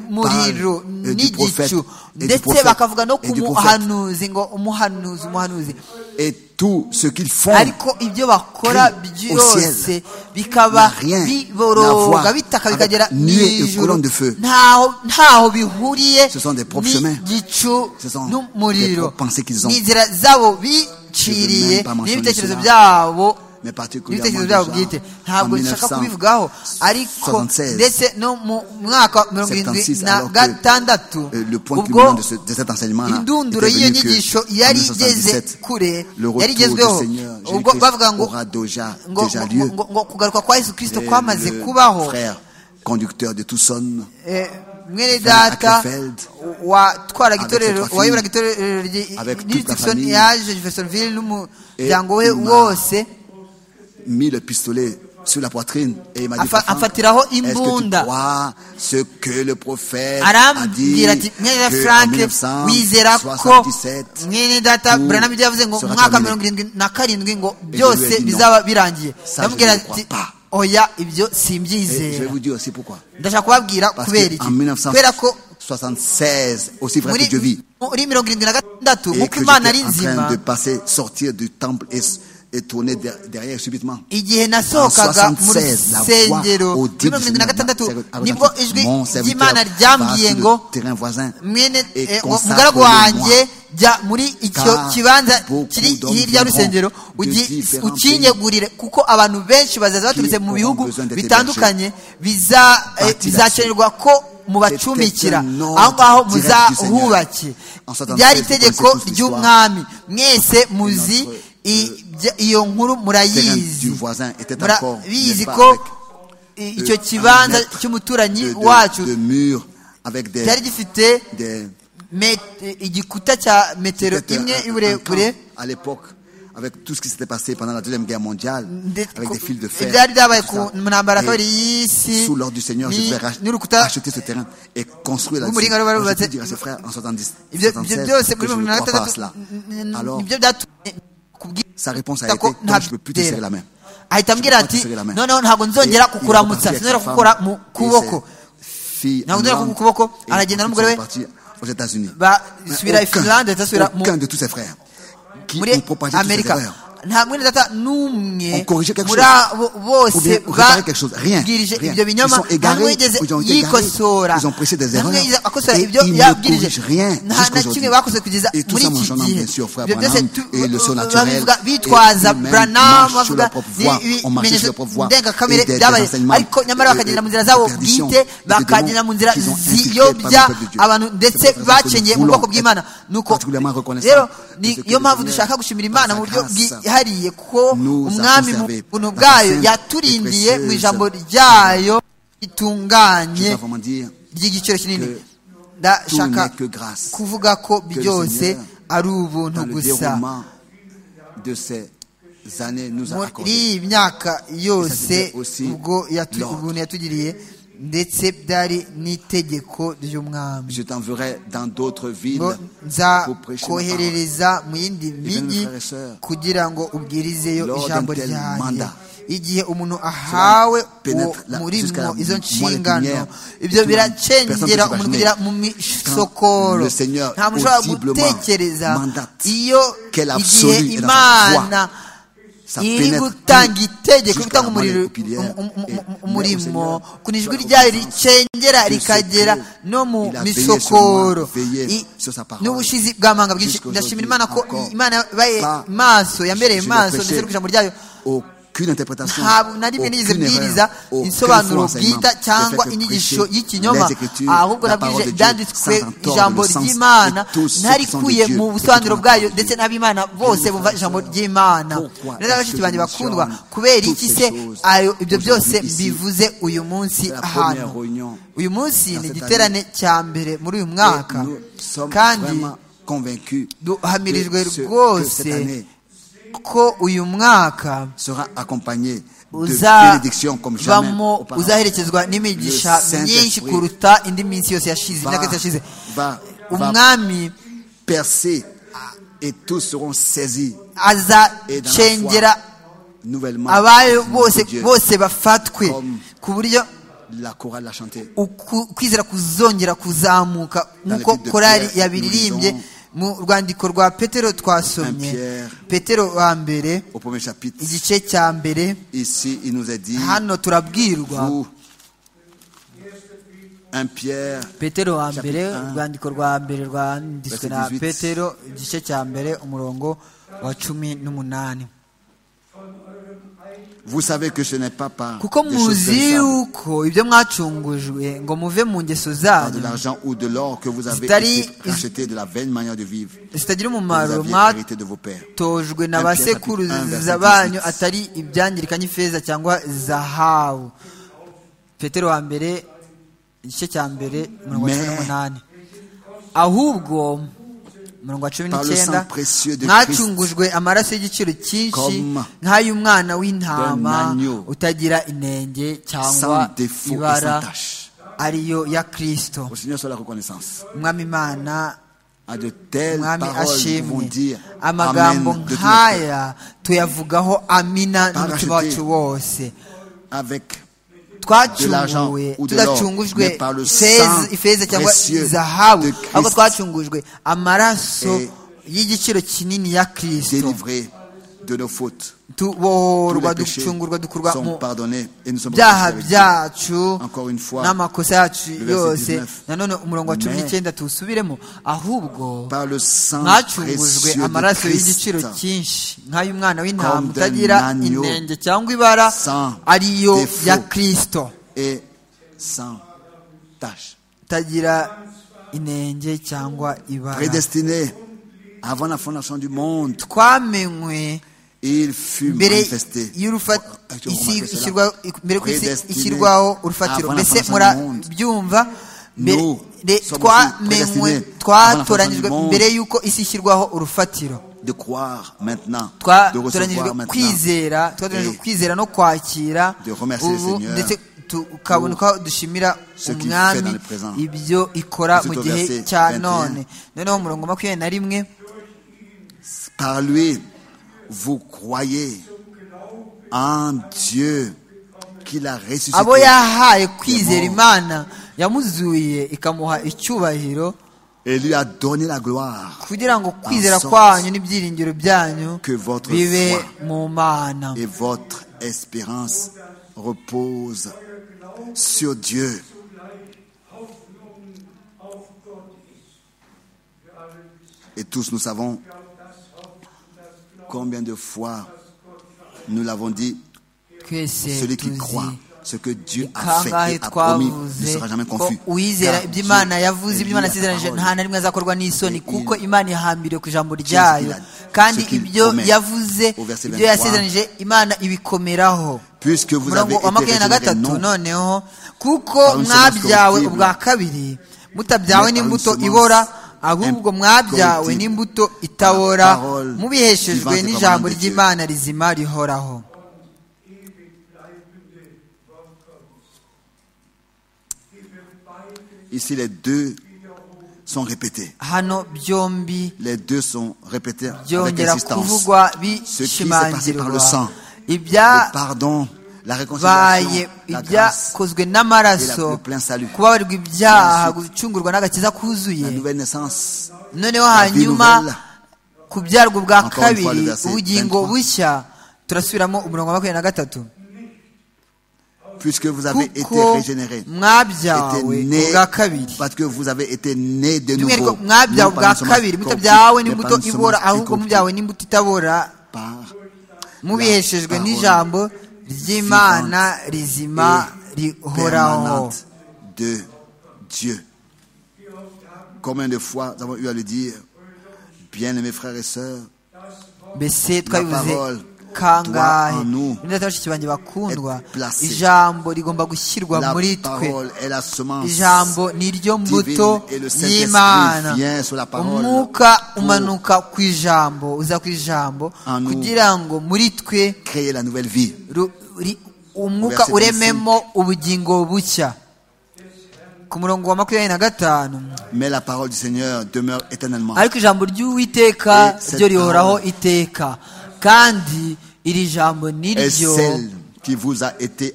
[SPEAKER 5] umuriro
[SPEAKER 4] parle, eh, du prophète,
[SPEAKER 5] n'igicu
[SPEAKER 4] et du
[SPEAKER 5] ndetse
[SPEAKER 4] prophète,
[SPEAKER 5] bakavuga no ku
[SPEAKER 4] et du prophète.
[SPEAKER 5] muhanuzi ngo umuhanuzi umuhanuzi
[SPEAKER 4] et tout ce qu'ils font
[SPEAKER 5] ariko ibyo bakora
[SPEAKER 4] Crie au
[SPEAKER 5] byose
[SPEAKER 4] ciel.
[SPEAKER 5] bikaba
[SPEAKER 4] n'a rien à
[SPEAKER 5] biboroga
[SPEAKER 4] voir
[SPEAKER 5] bitaka
[SPEAKER 4] avec
[SPEAKER 5] bikagera mu
[SPEAKER 4] nuée et
[SPEAKER 5] ijuru.
[SPEAKER 4] colonne de feu.
[SPEAKER 5] ntaho ntaho bihuriye
[SPEAKER 4] Ce sont des propres chemins.
[SPEAKER 5] n'igicu
[SPEAKER 4] Ce sont des
[SPEAKER 5] n'umuriro
[SPEAKER 4] propres pensées qu'ils ont.
[SPEAKER 5] n'inzira zabo
[SPEAKER 4] Je veux
[SPEAKER 5] biciriye
[SPEAKER 4] même pas mentionner
[SPEAKER 5] n'ibitekerezo
[SPEAKER 4] cela.
[SPEAKER 5] byabo
[SPEAKER 4] mais particulièrement
[SPEAKER 5] n'ibitekerezo byabo bwite
[SPEAKER 4] déjà en
[SPEAKER 5] ntabwo nshaka kubivugaho ariko
[SPEAKER 4] 1976.
[SPEAKER 5] ndetse no mu mwaka wa mirongo irindwi
[SPEAKER 4] 76,
[SPEAKER 5] na
[SPEAKER 4] alors que,
[SPEAKER 5] gatandatu
[SPEAKER 4] euh, le point
[SPEAKER 5] ubwo
[SPEAKER 4] culminant de, ce- de cet enseignement-là
[SPEAKER 5] indunduro
[SPEAKER 4] était
[SPEAKER 5] y'iyo
[SPEAKER 4] venu
[SPEAKER 5] nyigisho
[SPEAKER 4] que, en
[SPEAKER 5] yari igeze
[SPEAKER 4] 1977,
[SPEAKER 5] kure
[SPEAKER 4] le
[SPEAKER 5] yari
[SPEAKER 4] retour
[SPEAKER 5] igezweho
[SPEAKER 4] du Seigneur
[SPEAKER 5] ubwo bavuga
[SPEAKER 4] Jésus-Christ
[SPEAKER 5] ngo
[SPEAKER 4] aura déjà,
[SPEAKER 5] ngo
[SPEAKER 4] déjà
[SPEAKER 5] ngo-
[SPEAKER 4] lieu.
[SPEAKER 5] ngo- ngo kugaruka kwa yesu kirisito
[SPEAKER 4] Et
[SPEAKER 5] kwamaze
[SPEAKER 4] le
[SPEAKER 5] kubaho
[SPEAKER 4] frère conducteur de Tucson,
[SPEAKER 5] Eh, mwene
[SPEAKER 4] Frank
[SPEAKER 5] data
[SPEAKER 4] Ackerfeld,
[SPEAKER 5] watwaraga
[SPEAKER 4] avec ses
[SPEAKER 5] itorero
[SPEAKER 4] trois
[SPEAKER 5] wayobora
[SPEAKER 4] filles,
[SPEAKER 5] itorero
[SPEAKER 4] avec toute la
[SPEAKER 5] ry'institution
[SPEAKER 4] famille.
[SPEAKER 5] yaje jeffersonville n'umuryango we
[SPEAKER 4] Et il m'a-
[SPEAKER 5] wose
[SPEAKER 4] mit le pistolet sur la poitrine et il m'a dit
[SPEAKER 5] Afa-
[SPEAKER 4] Franck,
[SPEAKER 5] afatiraho
[SPEAKER 4] est-ce que tu
[SPEAKER 5] imbunda.
[SPEAKER 4] crois ce que le prophète a dit
[SPEAKER 5] arambwira ati mwene
[SPEAKER 4] que en
[SPEAKER 5] frank wizera ko
[SPEAKER 4] 1977
[SPEAKER 5] mwene data
[SPEAKER 4] tout
[SPEAKER 5] branam ibyo yavuze ngo
[SPEAKER 4] sera
[SPEAKER 5] umwaka wa
[SPEAKER 4] terminé.
[SPEAKER 5] mirongo irindwi na karindwi ngo
[SPEAKER 4] Dieu
[SPEAKER 5] byose
[SPEAKER 4] a dit non.
[SPEAKER 5] bizaba birangiye
[SPEAKER 4] Ça, je
[SPEAKER 5] ndamubwira
[SPEAKER 4] ne
[SPEAKER 5] ati
[SPEAKER 4] crois pas.
[SPEAKER 5] oya ibyo
[SPEAKER 4] et je vais
[SPEAKER 5] simbyizera
[SPEAKER 4] vous dire aussi pourquoi
[SPEAKER 5] ndashaka kubabwira
[SPEAKER 4] parce
[SPEAKER 5] kubera
[SPEAKER 4] que en
[SPEAKER 5] iki kubera ko
[SPEAKER 4] 1976 aussi vrai
[SPEAKER 5] muri
[SPEAKER 4] que Dieu vit
[SPEAKER 5] muri mirongo irindwi na gatandatu
[SPEAKER 4] et
[SPEAKER 5] nk'uko
[SPEAKER 4] que j'étais
[SPEAKER 5] imana ari
[SPEAKER 4] en train de
[SPEAKER 5] nzima
[SPEAKER 4] passer sortir du temple et, s- et tourner der- derrière subitement
[SPEAKER 5] igihe nasohokaga mu
[SPEAKER 4] 76, la voix
[SPEAKER 5] rusengero muri
[SPEAKER 4] audible
[SPEAKER 5] mirongo irindwi na gatandatu
[SPEAKER 4] du Seigneur,
[SPEAKER 5] nibwo ijwi
[SPEAKER 4] mon serviteur
[SPEAKER 5] ry'imana
[SPEAKER 4] va
[SPEAKER 5] ryambwiye
[SPEAKER 4] sur
[SPEAKER 5] ngo
[SPEAKER 4] le terrain voisin
[SPEAKER 5] mwene
[SPEAKER 4] et
[SPEAKER 5] eh, ngo
[SPEAKER 4] consacre
[SPEAKER 5] mugaragu
[SPEAKER 4] le
[SPEAKER 5] wanjye
[SPEAKER 4] moi.
[SPEAKER 5] jya muri icyo
[SPEAKER 4] Car
[SPEAKER 5] kibanza
[SPEAKER 4] beaucoup
[SPEAKER 5] kiri
[SPEAKER 4] d'hommes
[SPEAKER 5] hirya y'urusengero
[SPEAKER 4] viendront de
[SPEAKER 5] ugi-
[SPEAKER 4] différents
[SPEAKER 5] ukinyegurire kuko abantu benshi bazaza baturutse
[SPEAKER 4] qui
[SPEAKER 5] mu
[SPEAKER 4] auront
[SPEAKER 5] bihugu
[SPEAKER 4] besoin d'être
[SPEAKER 5] bitandukanye biza- eh,
[SPEAKER 4] Bâti la
[SPEAKER 5] bizakenerwa ko mubacumbikira
[SPEAKER 4] C'est un ordre
[SPEAKER 5] aho ngaho
[SPEAKER 4] direct du
[SPEAKER 5] muzahubake
[SPEAKER 4] En soixante-treize,
[SPEAKER 5] ryari
[SPEAKER 4] vous connaissez
[SPEAKER 5] itegeko
[SPEAKER 4] tous l'histoire.
[SPEAKER 5] ry'umwami mwese muzi
[SPEAKER 4] notre,
[SPEAKER 5] i-
[SPEAKER 4] euh,
[SPEAKER 5] bya- iyo nkuru murayizi
[SPEAKER 4] du voisin était encore,
[SPEAKER 5] murabizi
[SPEAKER 4] n'est pas
[SPEAKER 5] ko
[SPEAKER 4] avec,
[SPEAKER 5] i-
[SPEAKER 4] de
[SPEAKER 5] icyo
[SPEAKER 4] un
[SPEAKER 5] kibanza
[SPEAKER 4] mètre
[SPEAKER 5] cy'umuturanyi
[SPEAKER 4] de, de, de
[SPEAKER 5] wacu
[SPEAKER 4] murs avec des,
[SPEAKER 5] cyari gifite
[SPEAKER 4] des
[SPEAKER 5] met- igikuta cya metero
[SPEAKER 4] C'était
[SPEAKER 5] imwe
[SPEAKER 4] un- un
[SPEAKER 5] y'uburebure
[SPEAKER 4] camp à l'époque, avec tout ce qui s'était passé pendant la Deuxième Guerre mondiale,
[SPEAKER 5] ndetse
[SPEAKER 4] avec
[SPEAKER 5] ku-
[SPEAKER 4] des fils de fer.
[SPEAKER 5] ibyari byabaye
[SPEAKER 4] tout
[SPEAKER 5] ku
[SPEAKER 4] ça.
[SPEAKER 5] mu ntambara ya
[SPEAKER 4] Et
[SPEAKER 5] kabiri y'isi
[SPEAKER 4] Sous l'ordre du Seigneur,
[SPEAKER 5] ni-
[SPEAKER 4] je vais rach-
[SPEAKER 5] n'urukuta
[SPEAKER 4] acheter ce terrain et construire la
[SPEAKER 5] Vous me regardez,
[SPEAKER 4] Je
[SPEAKER 5] voilà, vous
[SPEAKER 4] peux
[SPEAKER 5] êtes-
[SPEAKER 4] dire à ses frères en 70,
[SPEAKER 5] ibyo ibyo
[SPEAKER 4] 76,
[SPEAKER 5] byose
[SPEAKER 4] que
[SPEAKER 5] muri
[SPEAKER 4] je
[SPEAKER 5] mirongo
[SPEAKER 4] ne
[SPEAKER 5] na
[SPEAKER 4] crois pas à
[SPEAKER 5] gatandatu
[SPEAKER 4] cela.
[SPEAKER 5] n-
[SPEAKER 4] Alors,
[SPEAKER 5] nibyo byatumye kubwira
[SPEAKER 4] sa réponse a été,
[SPEAKER 5] ko
[SPEAKER 4] donc je ne peux plus te serrer la main.
[SPEAKER 5] ahita ambwira
[SPEAKER 4] Je peux pas
[SPEAKER 5] ati
[SPEAKER 4] te serrer la main.
[SPEAKER 5] noneho ntabwo nzongera
[SPEAKER 4] Et il est reparti
[SPEAKER 5] kukuramutsa
[SPEAKER 4] avec
[SPEAKER 5] sinzongera
[SPEAKER 4] sa femme
[SPEAKER 5] kukura mu
[SPEAKER 4] et
[SPEAKER 5] kuboko
[SPEAKER 4] ses filles
[SPEAKER 5] Ntabwo
[SPEAKER 4] en
[SPEAKER 5] nzongera
[SPEAKER 4] Hollande.
[SPEAKER 5] kukuboko,
[SPEAKER 4] Et
[SPEAKER 5] aragenda
[SPEAKER 4] ensuite,
[SPEAKER 5] n'umugore
[SPEAKER 4] ils
[SPEAKER 5] we.
[SPEAKER 4] sont partis aux États-Unis.
[SPEAKER 5] basubira i
[SPEAKER 4] aucun-
[SPEAKER 5] finlande ndetse basubira mu
[SPEAKER 4] aucun de tous ses frères qui
[SPEAKER 5] muri
[SPEAKER 4] ont propagé toutes ces
[SPEAKER 5] amerika
[SPEAKER 4] erreurs.
[SPEAKER 5] nta mwene data n'umwe
[SPEAKER 4] On corrigeait quelque
[SPEAKER 5] muri
[SPEAKER 4] chose.
[SPEAKER 5] abo
[SPEAKER 4] Ou bien
[SPEAKER 5] bose
[SPEAKER 4] réparer quelque chose. Rien.
[SPEAKER 5] babwirije
[SPEAKER 4] Rien.
[SPEAKER 5] ibyo binyoma
[SPEAKER 4] Ils sont
[SPEAKER 5] nta
[SPEAKER 4] égarés,
[SPEAKER 5] n'umwe wigeze
[SPEAKER 4] ils ont été égarés.
[SPEAKER 5] yikosora
[SPEAKER 4] Ils ont pressé des
[SPEAKER 5] Nta n'umwe
[SPEAKER 4] erreurs.
[SPEAKER 5] wigeze akosora
[SPEAKER 4] Et
[SPEAKER 5] ibyo
[SPEAKER 4] ils ne
[SPEAKER 5] yabwirije
[SPEAKER 4] corrigent rien
[SPEAKER 5] nta na
[SPEAKER 4] jusqu'aujourd'hui.
[SPEAKER 5] kimwe bakoze kugeza
[SPEAKER 4] Et tout
[SPEAKER 5] muri
[SPEAKER 4] ça, mon
[SPEAKER 5] iki
[SPEAKER 4] jeune homme,
[SPEAKER 5] gihe
[SPEAKER 4] bien sûr, frère
[SPEAKER 5] ibyo byose
[SPEAKER 4] Branham
[SPEAKER 5] tu-
[SPEAKER 4] et le son naturel,
[SPEAKER 5] babivuga
[SPEAKER 4] et
[SPEAKER 5] bitwaza
[SPEAKER 4] eux-mêmes
[SPEAKER 5] Branham
[SPEAKER 4] marchent sur
[SPEAKER 5] bavuga
[SPEAKER 4] leur propre voie,
[SPEAKER 5] ni-
[SPEAKER 4] on marche sur leur
[SPEAKER 5] ibimenyetso
[SPEAKER 4] propre voie,
[SPEAKER 5] ndengakamere
[SPEAKER 4] et des- des
[SPEAKER 5] byabaye
[SPEAKER 4] enseignements
[SPEAKER 5] ariko nyamara
[SPEAKER 4] de-
[SPEAKER 5] bakagenda mu nzira
[SPEAKER 4] de
[SPEAKER 5] zabo
[SPEAKER 4] perdition,
[SPEAKER 5] bwite
[SPEAKER 4] de
[SPEAKER 5] bakagendera
[SPEAKER 4] démons
[SPEAKER 5] mu nzira
[SPEAKER 4] qui sont infiltrés
[SPEAKER 5] ziyobya
[SPEAKER 4] par le peuple de Dieu.
[SPEAKER 5] abantu ndetse
[SPEAKER 4] C'est pour ça que nous
[SPEAKER 5] bakenyeye mu
[SPEAKER 4] voulons
[SPEAKER 5] bwoko bw'imana
[SPEAKER 4] être
[SPEAKER 5] nuko
[SPEAKER 4] particulièrement reconnaissants
[SPEAKER 5] rero
[SPEAKER 4] de ce que
[SPEAKER 5] niyo
[SPEAKER 4] le
[SPEAKER 5] mpamvu
[SPEAKER 4] Seigneur,
[SPEAKER 5] dushaka gushimira
[SPEAKER 4] par
[SPEAKER 5] imana
[SPEAKER 4] sa
[SPEAKER 5] mu buryo
[SPEAKER 4] grâce,
[SPEAKER 5] bwihariye kuko
[SPEAKER 4] nous a
[SPEAKER 5] umwami mu
[SPEAKER 4] conservés
[SPEAKER 5] buntu
[SPEAKER 4] par sa
[SPEAKER 5] bwayo
[SPEAKER 4] sainte et
[SPEAKER 5] yaturindiye mu
[SPEAKER 4] précieuse
[SPEAKER 5] ijambo ryayo
[SPEAKER 4] Je
[SPEAKER 5] ritunganye
[SPEAKER 4] dois vraiment dire
[SPEAKER 5] ry'igiciro kinini
[SPEAKER 4] que
[SPEAKER 5] ndashaka
[SPEAKER 4] n'est que grâce.
[SPEAKER 5] kuvuga ko
[SPEAKER 4] le
[SPEAKER 5] byose
[SPEAKER 4] Seigneur,
[SPEAKER 5] ari ubuntu
[SPEAKER 4] dans le
[SPEAKER 5] gusa
[SPEAKER 4] déroulement de ces années nous a
[SPEAKER 5] muri
[SPEAKER 4] accordé.
[SPEAKER 5] iyi myaka yose
[SPEAKER 4] Ça, c'était aussi
[SPEAKER 5] ubwo yatu-
[SPEAKER 4] l'ordre.
[SPEAKER 5] ubuntu yatugiriye ndetse byari n'itegeko ry'umwami
[SPEAKER 4] Je t'enverrai dans d'autres villes
[SPEAKER 5] ngo
[SPEAKER 4] pour prêcher ma parole.
[SPEAKER 5] nzakoherereza mu yindi mijyi
[SPEAKER 4] frères et sœurs,
[SPEAKER 5] kugira ngo ubwirizeyo
[SPEAKER 4] lors d'un
[SPEAKER 5] ijambo
[SPEAKER 4] tel
[SPEAKER 5] ryanjye
[SPEAKER 4] mandat,
[SPEAKER 5] igihe umuntu ahawe uwo
[SPEAKER 4] pénètre la- jusqu'à
[SPEAKER 5] murimo
[SPEAKER 4] la
[SPEAKER 5] izo
[SPEAKER 4] moelle
[SPEAKER 5] nshingano
[SPEAKER 4] épinière,
[SPEAKER 5] ibyo
[SPEAKER 4] toute personne
[SPEAKER 5] biracengera
[SPEAKER 4] peut
[SPEAKER 5] umuntu
[SPEAKER 4] s'imaginer.
[SPEAKER 5] kugera mu misokoro
[SPEAKER 4] le Seigneur
[SPEAKER 5] nta muntu ushobora
[SPEAKER 4] audiblement
[SPEAKER 5] gutekereza
[SPEAKER 4] mandate
[SPEAKER 5] iyo
[SPEAKER 4] qu'elle
[SPEAKER 5] igihe
[SPEAKER 4] absolue et dans sa
[SPEAKER 5] imana
[SPEAKER 4] Ça
[SPEAKER 5] iri
[SPEAKER 4] pénètre
[SPEAKER 5] gutanga
[SPEAKER 4] tout
[SPEAKER 5] itegeko iri
[SPEAKER 4] jusqu'à
[SPEAKER 5] gutanga
[SPEAKER 4] la moelle
[SPEAKER 5] umuriro-
[SPEAKER 4] épinière
[SPEAKER 5] um- um- um-
[SPEAKER 4] et
[SPEAKER 5] umurimo
[SPEAKER 4] Seigneur,
[SPEAKER 5] ku ijwi
[SPEAKER 4] sois
[SPEAKER 5] ryayo
[SPEAKER 4] obéissant.
[SPEAKER 5] ricengera
[SPEAKER 4] Dieu
[SPEAKER 5] rikagera
[SPEAKER 4] sait que
[SPEAKER 5] no mu
[SPEAKER 4] il a veillé sur
[SPEAKER 5] misokoro
[SPEAKER 4] moi, veillé
[SPEAKER 5] I-
[SPEAKER 4] sur sa parole.
[SPEAKER 5] n'ubushizi bw'amanga bwinshi
[SPEAKER 4] Jusqu'aujourd'hui,
[SPEAKER 5] ndashimira imana ko
[SPEAKER 4] encore.
[SPEAKER 5] imana yabaye
[SPEAKER 4] Pas-
[SPEAKER 5] maso yambereye
[SPEAKER 4] je- je
[SPEAKER 5] maso
[SPEAKER 4] le
[SPEAKER 5] ndetse
[SPEAKER 4] prêchais.
[SPEAKER 5] no ku ijambo ryayo
[SPEAKER 4] Aucune interprétation,
[SPEAKER 5] ntabwo na rimwe nigeze
[SPEAKER 4] aucune
[SPEAKER 5] bwiriza
[SPEAKER 4] erreur, aucun faux
[SPEAKER 5] insobanuro
[SPEAKER 4] enseignement.
[SPEAKER 5] bwita
[SPEAKER 4] J'ai
[SPEAKER 5] cyangwa
[SPEAKER 4] fait que
[SPEAKER 5] inyigisho
[SPEAKER 4] prêcher
[SPEAKER 5] y'ikinyoma
[SPEAKER 4] les Écritures,
[SPEAKER 5] ahubwo
[SPEAKER 4] la parole
[SPEAKER 5] nabwirije
[SPEAKER 4] de Dieu,
[SPEAKER 5] byanditswe
[SPEAKER 4] sans entorse,
[SPEAKER 5] ijambo
[SPEAKER 4] le sens
[SPEAKER 5] ry'imana
[SPEAKER 4] de tous ceux qui
[SPEAKER 5] narikuye
[SPEAKER 4] sont de
[SPEAKER 5] mu
[SPEAKER 4] Dieu,
[SPEAKER 5] busobanuro
[SPEAKER 4] écoutons la
[SPEAKER 5] bwayo
[SPEAKER 4] parole de
[SPEAKER 5] ndetse
[SPEAKER 4] Dieu.
[SPEAKER 5] n'ab'imana bose
[SPEAKER 4] Bien,
[SPEAKER 5] bumva
[SPEAKER 4] frères et
[SPEAKER 5] ijambo
[SPEAKER 4] sœurs,
[SPEAKER 5] ry'imana
[SPEAKER 4] pourquoi
[SPEAKER 5] rero bashiki
[SPEAKER 4] est-ce que
[SPEAKER 5] banjye
[SPEAKER 4] nous
[SPEAKER 5] bakundwa
[SPEAKER 4] sommes
[SPEAKER 5] kubera
[SPEAKER 4] toutes
[SPEAKER 5] iki
[SPEAKER 4] ces
[SPEAKER 5] se
[SPEAKER 4] choses
[SPEAKER 5] ayo ibyo byose
[SPEAKER 4] aujourd'hui ici?
[SPEAKER 5] mbivuze uyu munsi
[SPEAKER 4] C'est la
[SPEAKER 5] ahantu
[SPEAKER 4] première réunion
[SPEAKER 5] uyu munsi
[SPEAKER 4] dans
[SPEAKER 5] ni
[SPEAKER 4] cette
[SPEAKER 5] igiterane cya mbere muri uyu mwaka
[SPEAKER 4] Et nous sommes
[SPEAKER 5] kandi
[SPEAKER 4] vraiment convaincus
[SPEAKER 5] duhamirijwe
[SPEAKER 4] que, ce- que cette
[SPEAKER 5] rwose
[SPEAKER 4] année
[SPEAKER 5] ko uyu mwaka
[SPEAKER 4] sera accompagnée de bénédictions comme jamais
[SPEAKER 5] uzavamo
[SPEAKER 4] auparavant.
[SPEAKER 5] uzaherekezwa n'imigisha
[SPEAKER 4] Le Saint-Esprit
[SPEAKER 5] myinshi kuruta indi minsi yose yashize
[SPEAKER 4] Va-
[SPEAKER 5] imyaka yose yashize
[SPEAKER 4] va- va-
[SPEAKER 5] umwami
[SPEAKER 4] Percés et tous seront saisis et dans la foi,
[SPEAKER 5] azacengera
[SPEAKER 4] nouvellement
[SPEAKER 5] abayo bose
[SPEAKER 4] de Dieu.
[SPEAKER 5] bose bafatwe
[SPEAKER 4] Comme-
[SPEAKER 5] ku buryo
[SPEAKER 4] la chorale l'a chanté.
[SPEAKER 5] uku- kwizera kuzongera kuzamuka nk'uko
[SPEAKER 4] Dans les
[SPEAKER 5] korali
[SPEAKER 4] Pierre,
[SPEAKER 5] yabiririmbye
[SPEAKER 4] nous lisons-
[SPEAKER 5] mu rwandiko rwa petero twasomye
[SPEAKER 4] Un Pierre.
[SPEAKER 5] petero wa mbere
[SPEAKER 4] Au premier chapitre,
[SPEAKER 5] igice cya mbere
[SPEAKER 4] ici, il nous a dit,
[SPEAKER 5] hano turabwirwa
[SPEAKER 4] vous, un Pierre,
[SPEAKER 5] petero wa mbere
[SPEAKER 4] Chapitre un.
[SPEAKER 5] urwandiko rwa mbere rwanditswe na
[SPEAKER 4] Verset 18.
[SPEAKER 5] petero igice cya mbere umurongo wa cumi n'umunani
[SPEAKER 4] vous savez que ce n'est pas par
[SPEAKER 5] kuko
[SPEAKER 4] des choses
[SPEAKER 5] muzi
[SPEAKER 4] périssables,
[SPEAKER 5] yuko ibyo mwacungujwe ngo muve mu ngeso
[SPEAKER 4] par de
[SPEAKER 5] zanyu
[SPEAKER 4] l'argent ou de l'or que vous avez
[SPEAKER 5] C'est-à-dire-
[SPEAKER 4] été racheté de la vaine manière de vivre
[SPEAKER 5] zitagira
[SPEAKER 4] que vous
[SPEAKER 5] umumaro
[SPEAKER 4] aviez hérité de vos pères.
[SPEAKER 5] mwatojwe na
[SPEAKER 4] Un
[SPEAKER 5] ba
[SPEAKER 4] Pierre chapitre un,
[SPEAKER 5] sekuruza
[SPEAKER 4] verset
[SPEAKER 5] banyu
[SPEAKER 4] 18.
[SPEAKER 5] atari ibyangirika nk'ifeza cyangwa zahabu petero wa mbere igice cya mbere umurongo wa cumi
[SPEAKER 4] Mais-
[SPEAKER 5] n'umunani ahubwo umurongo wa cumi
[SPEAKER 4] Par le
[SPEAKER 5] n'icyenda
[SPEAKER 4] sang précieux de
[SPEAKER 5] mwacungujwe amaraso y'igiciro cyinshi
[SPEAKER 4] Comme
[SPEAKER 5] nk'ay'umwana w'intama
[SPEAKER 4] d'un agneau,
[SPEAKER 5] utagira inenge cyangwa
[SPEAKER 4] sans défaut et
[SPEAKER 5] ibara
[SPEAKER 4] sans tache.
[SPEAKER 5] ariyo ya kristo
[SPEAKER 4] Au Seigneur soit la reconnaissance.
[SPEAKER 5] umwami imana
[SPEAKER 4] À de telles
[SPEAKER 5] mwami
[SPEAKER 4] paroles, nous pouvons
[SPEAKER 5] ashimwe
[SPEAKER 4] dire Amen
[SPEAKER 5] amagambo
[SPEAKER 4] de tout notre cœur.
[SPEAKER 5] nk'aya tuyavugaho amina n'umutima
[SPEAKER 4] Parachetez.
[SPEAKER 5] wacu wose
[SPEAKER 4] avec de l'argent
[SPEAKER 5] twacunguwe
[SPEAKER 4] ou de l'or, mais
[SPEAKER 5] tudacungujwe
[SPEAKER 4] par le
[SPEAKER 5] ifeza-
[SPEAKER 4] sang
[SPEAKER 5] ifeza cyangwa
[SPEAKER 4] précieux
[SPEAKER 5] zahabu
[SPEAKER 4] de Christ.
[SPEAKER 5] ahubwo twacungujwe amaraso
[SPEAKER 4] Et
[SPEAKER 5] y'igiciro kinini ya kirisito
[SPEAKER 4] délivrés de nos fautes. Tous
[SPEAKER 5] tubohorwa
[SPEAKER 4] les péchés
[SPEAKER 5] ducungurwa dukurwa
[SPEAKER 4] sont
[SPEAKER 5] mu
[SPEAKER 4] pardonnés et nous sommes
[SPEAKER 5] byaha
[SPEAKER 4] réconciliés avec
[SPEAKER 5] byacu
[SPEAKER 4] Encore une fois,
[SPEAKER 5] n'amakosa yacu
[SPEAKER 4] le verset
[SPEAKER 5] yose
[SPEAKER 4] 19.
[SPEAKER 5] nanone umurongo wa cumi
[SPEAKER 4] Mais-
[SPEAKER 5] n'icyenda tuwusubiremo ahubwo
[SPEAKER 4] Dieu. Par le sang
[SPEAKER 5] mwacungujwe
[SPEAKER 4] précieux
[SPEAKER 5] amaraso
[SPEAKER 4] de
[SPEAKER 5] y'igiciro
[SPEAKER 4] Christ,
[SPEAKER 5] cyinshi nk'ay'umwana w'intama
[SPEAKER 4] Comme d'un
[SPEAKER 5] utagira
[SPEAKER 4] agneau
[SPEAKER 5] inenge cyangwa ibara
[SPEAKER 4] sans
[SPEAKER 5] ariyo
[SPEAKER 4] défaut.
[SPEAKER 5] ya kirisito
[SPEAKER 4] et sans tâche.
[SPEAKER 5] utagira inenge cyangwa ibara
[SPEAKER 4] Prédestiné avant la fondation du monde,
[SPEAKER 5] twamenywe
[SPEAKER 4] il fut
[SPEAKER 5] mbere
[SPEAKER 4] manifesté.
[SPEAKER 5] y'urufa-
[SPEAKER 4] Actuellement,
[SPEAKER 5] isi-
[SPEAKER 4] remarquez cela.
[SPEAKER 5] ishyirwaho- mbere ko isi
[SPEAKER 4] Prédestiné
[SPEAKER 5] ishyirwaho urufatiro
[SPEAKER 4] avant la
[SPEAKER 5] mbese
[SPEAKER 4] fondation du monde.
[SPEAKER 5] murabyumva mbere-
[SPEAKER 4] Nous
[SPEAKER 5] de-
[SPEAKER 4] sommes
[SPEAKER 5] twamenywe
[SPEAKER 4] prédestinés avant la fondation
[SPEAKER 5] twatoranyijwe
[SPEAKER 4] du monde.
[SPEAKER 5] mbere y'uko isi ishyirwaho urufatiro
[SPEAKER 4] De croire maintenant, de
[SPEAKER 5] twatoranyijwe
[SPEAKER 4] recevoir maintenant,
[SPEAKER 5] kwizera twatoranyijwe
[SPEAKER 4] Et
[SPEAKER 5] kwizera no kwakira
[SPEAKER 4] de remercier le Seigneur
[SPEAKER 5] ndetse tukabona uko dushimira
[SPEAKER 4] ce qu'il fait dans
[SPEAKER 5] umwami
[SPEAKER 4] le présent.
[SPEAKER 5] ibyo ikora
[SPEAKER 4] Nous
[SPEAKER 5] mu
[SPEAKER 4] sommes au
[SPEAKER 5] gihe
[SPEAKER 4] verset
[SPEAKER 5] cya
[SPEAKER 4] 21.
[SPEAKER 5] none noneho umurongo makumyabiri na rimwe
[SPEAKER 4] par lui, vous croyez en Dieu qu'il a ressuscité.
[SPEAKER 5] abo yahaye kwizera
[SPEAKER 4] Des morts.
[SPEAKER 5] imana yamuzuye ikamuha icyubahiro
[SPEAKER 4] Et lui a donné la gloire
[SPEAKER 5] kugira ngo kwizera
[SPEAKER 4] sorte
[SPEAKER 5] kwanyu n'ibyiringiro byanyu
[SPEAKER 4] que votre
[SPEAKER 5] bibe
[SPEAKER 4] foi
[SPEAKER 5] mu mana
[SPEAKER 4] et votre espérance repose sur Dieu. Et tous nous savons combien de fois nous l'avons dit,
[SPEAKER 5] twese
[SPEAKER 4] celui qui
[SPEAKER 5] tuzi
[SPEAKER 4] croit ce que Dieu a fait
[SPEAKER 5] kangahe
[SPEAKER 4] et a promis ne
[SPEAKER 5] twavuze
[SPEAKER 4] sera jamais
[SPEAKER 5] ko
[SPEAKER 4] confus.
[SPEAKER 5] uwizera
[SPEAKER 4] Car
[SPEAKER 5] iby'imana
[SPEAKER 4] Dieu
[SPEAKER 5] yavuze
[SPEAKER 4] est
[SPEAKER 5] iby'imana
[SPEAKER 4] lui à sa
[SPEAKER 5] yasezeranyije
[SPEAKER 4] parole.
[SPEAKER 5] nta na rimwe azakorwa n'isoni
[SPEAKER 4] Et
[SPEAKER 5] kuko
[SPEAKER 4] il-
[SPEAKER 5] imana ihambiriwe ku ijambo
[SPEAKER 4] qu'il
[SPEAKER 5] ryayo
[SPEAKER 4] a-
[SPEAKER 5] kandi
[SPEAKER 4] ce qu'il
[SPEAKER 5] ibyo
[SPEAKER 4] promet.
[SPEAKER 5] yavuze
[SPEAKER 4] Au verset
[SPEAKER 5] ibyo
[SPEAKER 4] 23,
[SPEAKER 5] yasezeranyije imana ibikomeraho
[SPEAKER 4] Puisque vous avez
[SPEAKER 5] umurongo wa
[SPEAKER 4] été
[SPEAKER 5] makumyabiri na
[SPEAKER 4] régénérés,
[SPEAKER 5] gatatu
[SPEAKER 4] non
[SPEAKER 5] noneho kuko
[SPEAKER 4] Par une semence
[SPEAKER 5] mwabyawe
[SPEAKER 4] corruptible.
[SPEAKER 5] ubwa kabiri mutabyawe
[SPEAKER 4] Mais par une
[SPEAKER 5] n'imbuto
[SPEAKER 4] semence
[SPEAKER 5] ibora ahubwo mwabyawe
[SPEAKER 4] incorruptible.
[SPEAKER 5] n'imbuto
[SPEAKER 4] Par
[SPEAKER 5] itabora
[SPEAKER 4] la parole
[SPEAKER 5] mubiheshejwe
[SPEAKER 4] vivante et
[SPEAKER 5] n'ijambo
[SPEAKER 4] permanente de Dieu.
[SPEAKER 5] ry'imana rizima rihoraho
[SPEAKER 4] Ici, les deux sont répétés.
[SPEAKER 5] hano byombi
[SPEAKER 4] Les deux sont répétés avec
[SPEAKER 5] byongera
[SPEAKER 4] insistance.
[SPEAKER 5] kuvugwa
[SPEAKER 4] Ce qui s'est passé par le sang,
[SPEAKER 5] bishimangirwa
[SPEAKER 4] le
[SPEAKER 5] ibyabaye
[SPEAKER 4] pardon, la réconciliation, la grâce,
[SPEAKER 5] ibyakozwe
[SPEAKER 4] et la- le
[SPEAKER 5] n'amaraso
[SPEAKER 4] plein salut.
[SPEAKER 5] kubabarirwa ibyaha
[SPEAKER 4] Ensuite,
[SPEAKER 5] gucungurwa n'agakiza
[SPEAKER 4] la
[SPEAKER 5] kuzuye
[SPEAKER 4] nouvelle naissance,
[SPEAKER 5] noneho
[SPEAKER 4] la vie nouvelle.
[SPEAKER 5] hanyuma kubyarwa
[SPEAKER 4] Encore
[SPEAKER 5] ubwa
[SPEAKER 4] une fois, le
[SPEAKER 5] kabiri
[SPEAKER 4] verset
[SPEAKER 5] ubugingo
[SPEAKER 4] 23.
[SPEAKER 5] bushya turasubiramo umurongo wa makumyabiri na gatatu
[SPEAKER 4] puisque vous avez été
[SPEAKER 5] kuko
[SPEAKER 4] régénérés,
[SPEAKER 5] mwabyawe
[SPEAKER 4] été nés,
[SPEAKER 5] ubwa kabiri
[SPEAKER 4] parce que vous avez été nés de nouveau,
[SPEAKER 5] by'umwihariko
[SPEAKER 4] non par
[SPEAKER 5] mwabyawe ubwa
[SPEAKER 4] une semence
[SPEAKER 5] kabiri mutabyawe
[SPEAKER 4] corruptible, mais
[SPEAKER 5] n'imbuto
[SPEAKER 4] par une
[SPEAKER 5] ibora
[SPEAKER 4] semence
[SPEAKER 5] ahubwo
[SPEAKER 4] incorruptible,
[SPEAKER 5] mubyawe n'imbuto itabora
[SPEAKER 4] par
[SPEAKER 5] mubiheshejwe
[SPEAKER 4] parole
[SPEAKER 5] n'ijambo ry'imana rizima rihoraho
[SPEAKER 4] permanente de Dieu. Combien de fois nous avons eu à le dire, bien-aimés frères et sœurs,
[SPEAKER 5] mbese twabivuze
[SPEAKER 4] parole
[SPEAKER 5] kangahe
[SPEAKER 4] doit en nous
[SPEAKER 5] neza bashiki banjye bakundwa
[SPEAKER 4] être placée.
[SPEAKER 5] ijambo rigomba gushyirwa
[SPEAKER 4] la
[SPEAKER 5] muri twe
[SPEAKER 4] parole est la semence
[SPEAKER 5] ijambo ni ryo mbuto
[SPEAKER 4] divine et le
[SPEAKER 5] y'imana
[SPEAKER 4] Saint-Esprit vient sur la parole
[SPEAKER 5] umwuka
[SPEAKER 4] pour
[SPEAKER 5] umanuka ku ijambo uza ku ijambo
[SPEAKER 4] En nous.
[SPEAKER 5] kugira ngo muri twe
[SPEAKER 4] créer la nouvelle vie.
[SPEAKER 5] ru- ri- umwuka
[SPEAKER 4] Verset
[SPEAKER 5] urememo ubugingo bushya ku murongo wa makumyabiri na gatanu
[SPEAKER 4] Mais la parole du Seigneur demeure éternellement.
[SPEAKER 5] ariko ijambo ry'uwiteka
[SPEAKER 4] Et cette
[SPEAKER 5] ryo rihoraho
[SPEAKER 4] parole.
[SPEAKER 5] iteka kandi iri jambo ni
[SPEAKER 4] est
[SPEAKER 5] ryo
[SPEAKER 4] celle qui vous a été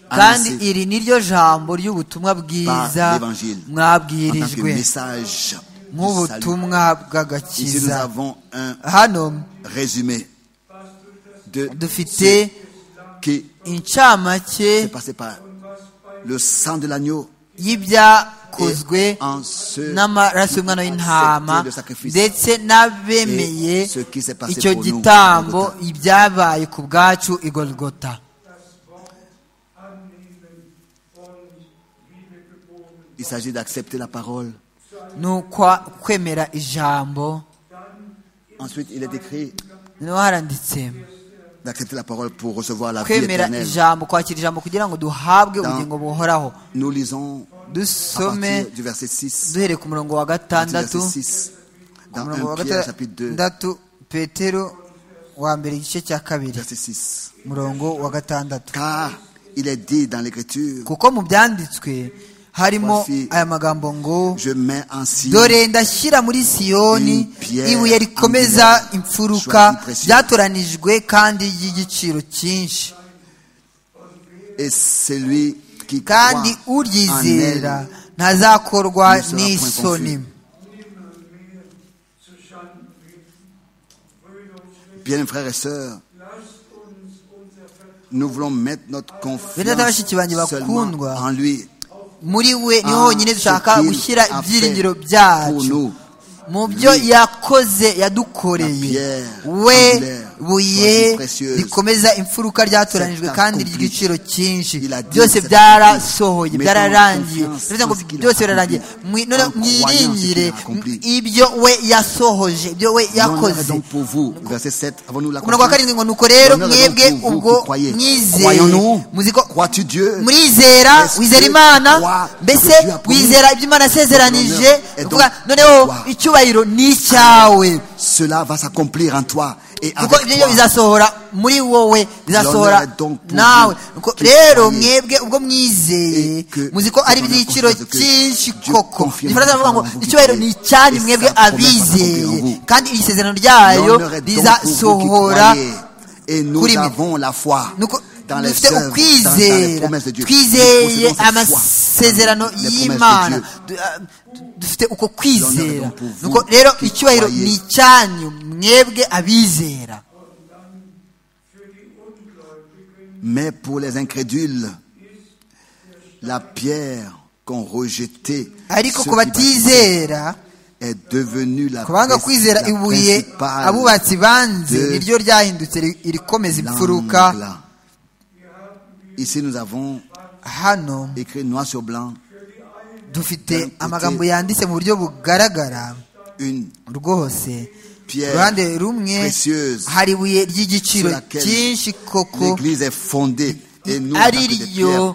[SPEAKER 5] kandi
[SPEAKER 4] annoncée
[SPEAKER 5] iri ni ryo jambo ry'ubutumwa
[SPEAKER 4] par
[SPEAKER 5] bwiza
[SPEAKER 4] l'évangile en tant que
[SPEAKER 5] mwabwirijwe
[SPEAKER 4] message du salut.
[SPEAKER 5] nk'ubutumwa
[SPEAKER 4] Ici, nous
[SPEAKER 5] bw'agakiza
[SPEAKER 4] avons un
[SPEAKER 5] hano
[SPEAKER 4] résumé de
[SPEAKER 5] dufite
[SPEAKER 4] ce qui s'est
[SPEAKER 5] incamake
[SPEAKER 4] passé par le sang de l'agneau
[SPEAKER 5] y'ibyakozwe
[SPEAKER 4] en ceux
[SPEAKER 5] n'amaraso
[SPEAKER 4] qui
[SPEAKER 5] y'umwana
[SPEAKER 4] ont
[SPEAKER 5] w'intama
[SPEAKER 4] accepté le sacrifice.
[SPEAKER 5] ndetse n'abemeye
[SPEAKER 4] Et ce qui s'est passé
[SPEAKER 5] icyo
[SPEAKER 4] pour nous,
[SPEAKER 5] gitambo
[SPEAKER 4] Golgotha.
[SPEAKER 5] ibyabaye ku bwacu i golgota
[SPEAKER 4] Il s'agit d'accepter la parole.
[SPEAKER 5] ni ukwa kwemera ijambo
[SPEAKER 4] Ensuite, il est écrit
[SPEAKER 5] niho haranditse
[SPEAKER 4] d'accepter la parole pour recevoir la vie
[SPEAKER 5] kwemera
[SPEAKER 4] éternelle.
[SPEAKER 5] ijambo kwakira ijambo kugira ngo duhabwe
[SPEAKER 4] Dans-
[SPEAKER 5] ubugingo buhoraho
[SPEAKER 4] Nous lisons à
[SPEAKER 5] dusome
[SPEAKER 4] partir du verset 6.
[SPEAKER 5] duhereye ku murongo wa
[SPEAKER 4] à partir du
[SPEAKER 5] gatandatu
[SPEAKER 4] verset 6
[SPEAKER 5] ku
[SPEAKER 4] dans
[SPEAKER 5] murongo wa
[SPEAKER 4] 1 Pierre chapitre 2,
[SPEAKER 5] gatandatu petero wa mbere igice cya kabiri
[SPEAKER 4] verset 6.
[SPEAKER 5] umurongo wa gatandatu
[SPEAKER 4] Car il est dit dans l'Écriture,
[SPEAKER 5] kuko mu byanditswe harimo
[SPEAKER 4] Voici-
[SPEAKER 5] aya magambo ngo
[SPEAKER 4] je mets en signe
[SPEAKER 5] dore ndashyira muri siyoni
[SPEAKER 4] Pierre
[SPEAKER 5] ibuye rikomeza
[SPEAKER 4] angulaire,
[SPEAKER 5] imfuruka
[SPEAKER 4] choisi précieux.
[SPEAKER 5] ryatoranijwe kandi ry'igiciro cyinshi
[SPEAKER 4] et celui qui croit
[SPEAKER 5] kandi
[SPEAKER 4] en elle.
[SPEAKER 5] uryizera ntazakorwa
[SPEAKER 4] ne sera point
[SPEAKER 5] n'isoni
[SPEAKER 4] confus. Bien, frères et sœurs, nous voulons mettre notre
[SPEAKER 5] Bene data,
[SPEAKER 4] confiance
[SPEAKER 5] bashiki banjye
[SPEAKER 4] seulement
[SPEAKER 5] bakundwa,
[SPEAKER 4] en lui.
[SPEAKER 5] muri we ni
[SPEAKER 4] en
[SPEAKER 5] honyine dushaka
[SPEAKER 4] ce qu'il
[SPEAKER 5] gushyira
[SPEAKER 4] a fait
[SPEAKER 5] ibyiringiro
[SPEAKER 4] pour
[SPEAKER 5] byacu
[SPEAKER 4] nous.
[SPEAKER 5] mu byo yakoze yadukoreye
[SPEAKER 4] pierre
[SPEAKER 5] we
[SPEAKER 4] angulaire, choisi
[SPEAKER 5] buye
[SPEAKER 4] précieuse.
[SPEAKER 5] rikomeza imfuruka ryatoranijwe
[SPEAKER 4] C'est
[SPEAKER 5] kandi
[SPEAKER 4] accompli.
[SPEAKER 5] ry'igiciro cyinshi
[SPEAKER 4] Il a dit,
[SPEAKER 5] byose
[SPEAKER 4] c'est
[SPEAKER 5] byarasohoye
[SPEAKER 4] accompli.
[SPEAKER 5] byararangiye
[SPEAKER 4] Mettons
[SPEAKER 5] bivuze ngo
[SPEAKER 4] confiance en ce qu'il a
[SPEAKER 5] byose birarangiye
[SPEAKER 4] accompli.
[SPEAKER 5] Mwi- none
[SPEAKER 4] En croyant ce qu'il a
[SPEAKER 5] mwiringire
[SPEAKER 4] accompli.
[SPEAKER 5] ibyo we yasohoje ibyo we
[SPEAKER 4] Donnons la
[SPEAKER 5] yakoze
[SPEAKER 4] raison pour vous. Verset 7, avons-nous la
[SPEAKER 5] umurongo wa karindwi ngo nuko rero
[SPEAKER 4] Donnons la raison
[SPEAKER 5] mwebwe
[SPEAKER 4] pour vous qui
[SPEAKER 5] ubwo
[SPEAKER 4] croyez.
[SPEAKER 5] mwizeye
[SPEAKER 4] Croyons-nous?
[SPEAKER 5] muzi ko
[SPEAKER 4] Crois-tu Dieu?
[SPEAKER 5] murizera
[SPEAKER 4] Est-ce
[SPEAKER 5] wizera
[SPEAKER 4] que
[SPEAKER 5] imana
[SPEAKER 4] crois
[SPEAKER 5] mbese
[SPEAKER 4] que Dieu a promis?
[SPEAKER 5] wizera ibyo imana yasezeranije
[SPEAKER 4] Honneur est donc
[SPEAKER 5] Kuvuga, noneho
[SPEAKER 4] toi.
[SPEAKER 5] icyubahiro ni icyawe
[SPEAKER 4] Cela va s'accomplir en toi et
[SPEAKER 5] kuko
[SPEAKER 4] avec
[SPEAKER 5] ibyo byo
[SPEAKER 4] toi.
[SPEAKER 5] bizasohora muri wowe
[SPEAKER 4] L'honneur
[SPEAKER 5] bizasohora
[SPEAKER 4] est donc pour
[SPEAKER 5] nawe
[SPEAKER 4] vous
[SPEAKER 5] Nuko
[SPEAKER 4] qui
[SPEAKER 5] rero
[SPEAKER 4] croyez
[SPEAKER 5] mwebwe ubwo mwizeye
[SPEAKER 4] et que
[SPEAKER 5] muzi ko ari
[SPEAKER 4] vous avez
[SPEAKER 5] ibyiciro
[SPEAKER 4] confiance que
[SPEAKER 5] cyinshi
[SPEAKER 4] Dieu
[SPEAKER 5] koko
[SPEAKER 4] confirme
[SPEAKER 5] igifaransa
[SPEAKER 4] sa
[SPEAKER 5] bavuga ngo
[SPEAKER 4] parole en vous
[SPEAKER 5] icyubahiro ni
[SPEAKER 4] qui
[SPEAKER 5] icyanyu
[SPEAKER 4] croyez,
[SPEAKER 5] mwebwe
[SPEAKER 4] et sa promesse accomplie
[SPEAKER 5] abizeye
[SPEAKER 4] en vous.
[SPEAKER 5] kandi iri sezerano ryayo
[SPEAKER 4] L'honneur est donc pour vous qui
[SPEAKER 5] rizasohora
[SPEAKER 4] croyez. Et nous
[SPEAKER 5] kuri mwe.
[SPEAKER 4] avons la foi.
[SPEAKER 5] Nuko
[SPEAKER 4] dans les
[SPEAKER 5] dufite
[SPEAKER 4] œuvres, dans, dans les
[SPEAKER 5] ukwizera
[SPEAKER 4] promesses de Dieu.
[SPEAKER 5] twizeye
[SPEAKER 4] Nous possédons cette foi
[SPEAKER 5] amasezerano
[SPEAKER 4] dans les promesses de
[SPEAKER 5] y'imana
[SPEAKER 4] Dieu.
[SPEAKER 5] Du- ah, dufite uko kwizera
[SPEAKER 4] L'honneur est donc pour
[SPEAKER 5] nuko
[SPEAKER 4] vous
[SPEAKER 5] rero
[SPEAKER 4] qui
[SPEAKER 5] icyubahiro
[SPEAKER 4] croyez.
[SPEAKER 5] ni icyanyu mwebwe abizera
[SPEAKER 4] Mais pour les incrédules, la pierre qu'ont rejetée
[SPEAKER 5] ariko
[SPEAKER 4] ceux
[SPEAKER 5] ku
[SPEAKER 4] qui bâtissaient
[SPEAKER 5] batizera
[SPEAKER 4] est devenue la,
[SPEAKER 5] ku banga
[SPEAKER 4] pres-
[SPEAKER 5] kwizera
[SPEAKER 4] la
[SPEAKER 5] ibuye
[SPEAKER 4] principale
[SPEAKER 5] abubatsi banze
[SPEAKER 4] de
[SPEAKER 5] niryo ryahindutse ri- irikomeza imfuruka
[SPEAKER 4] l'angle. Ici, nous avons
[SPEAKER 5] hano
[SPEAKER 4] écrit noir sur blanc
[SPEAKER 5] dufite
[SPEAKER 4] D'un côté-
[SPEAKER 5] amagambo yanditse mu buryo bugaragara
[SPEAKER 4] une
[SPEAKER 5] rwose
[SPEAKER 4] Pierre
[SPEAKER 5] uruhande rumwe
[SPEAKER 4] précieuse
[SPEAKER 5] hari ibuye ry'igiciro
[SPEAKER 4] sur laquelle
[SPEAKER 5] cyinshi koko
[SPEAKER 4] l'église est fondée. Et nous, en tant
[SPEAKER 5] ari
[SPEAKER 4] que des
[SPEAKER 5] ryo
[SPEAKER 4] pierres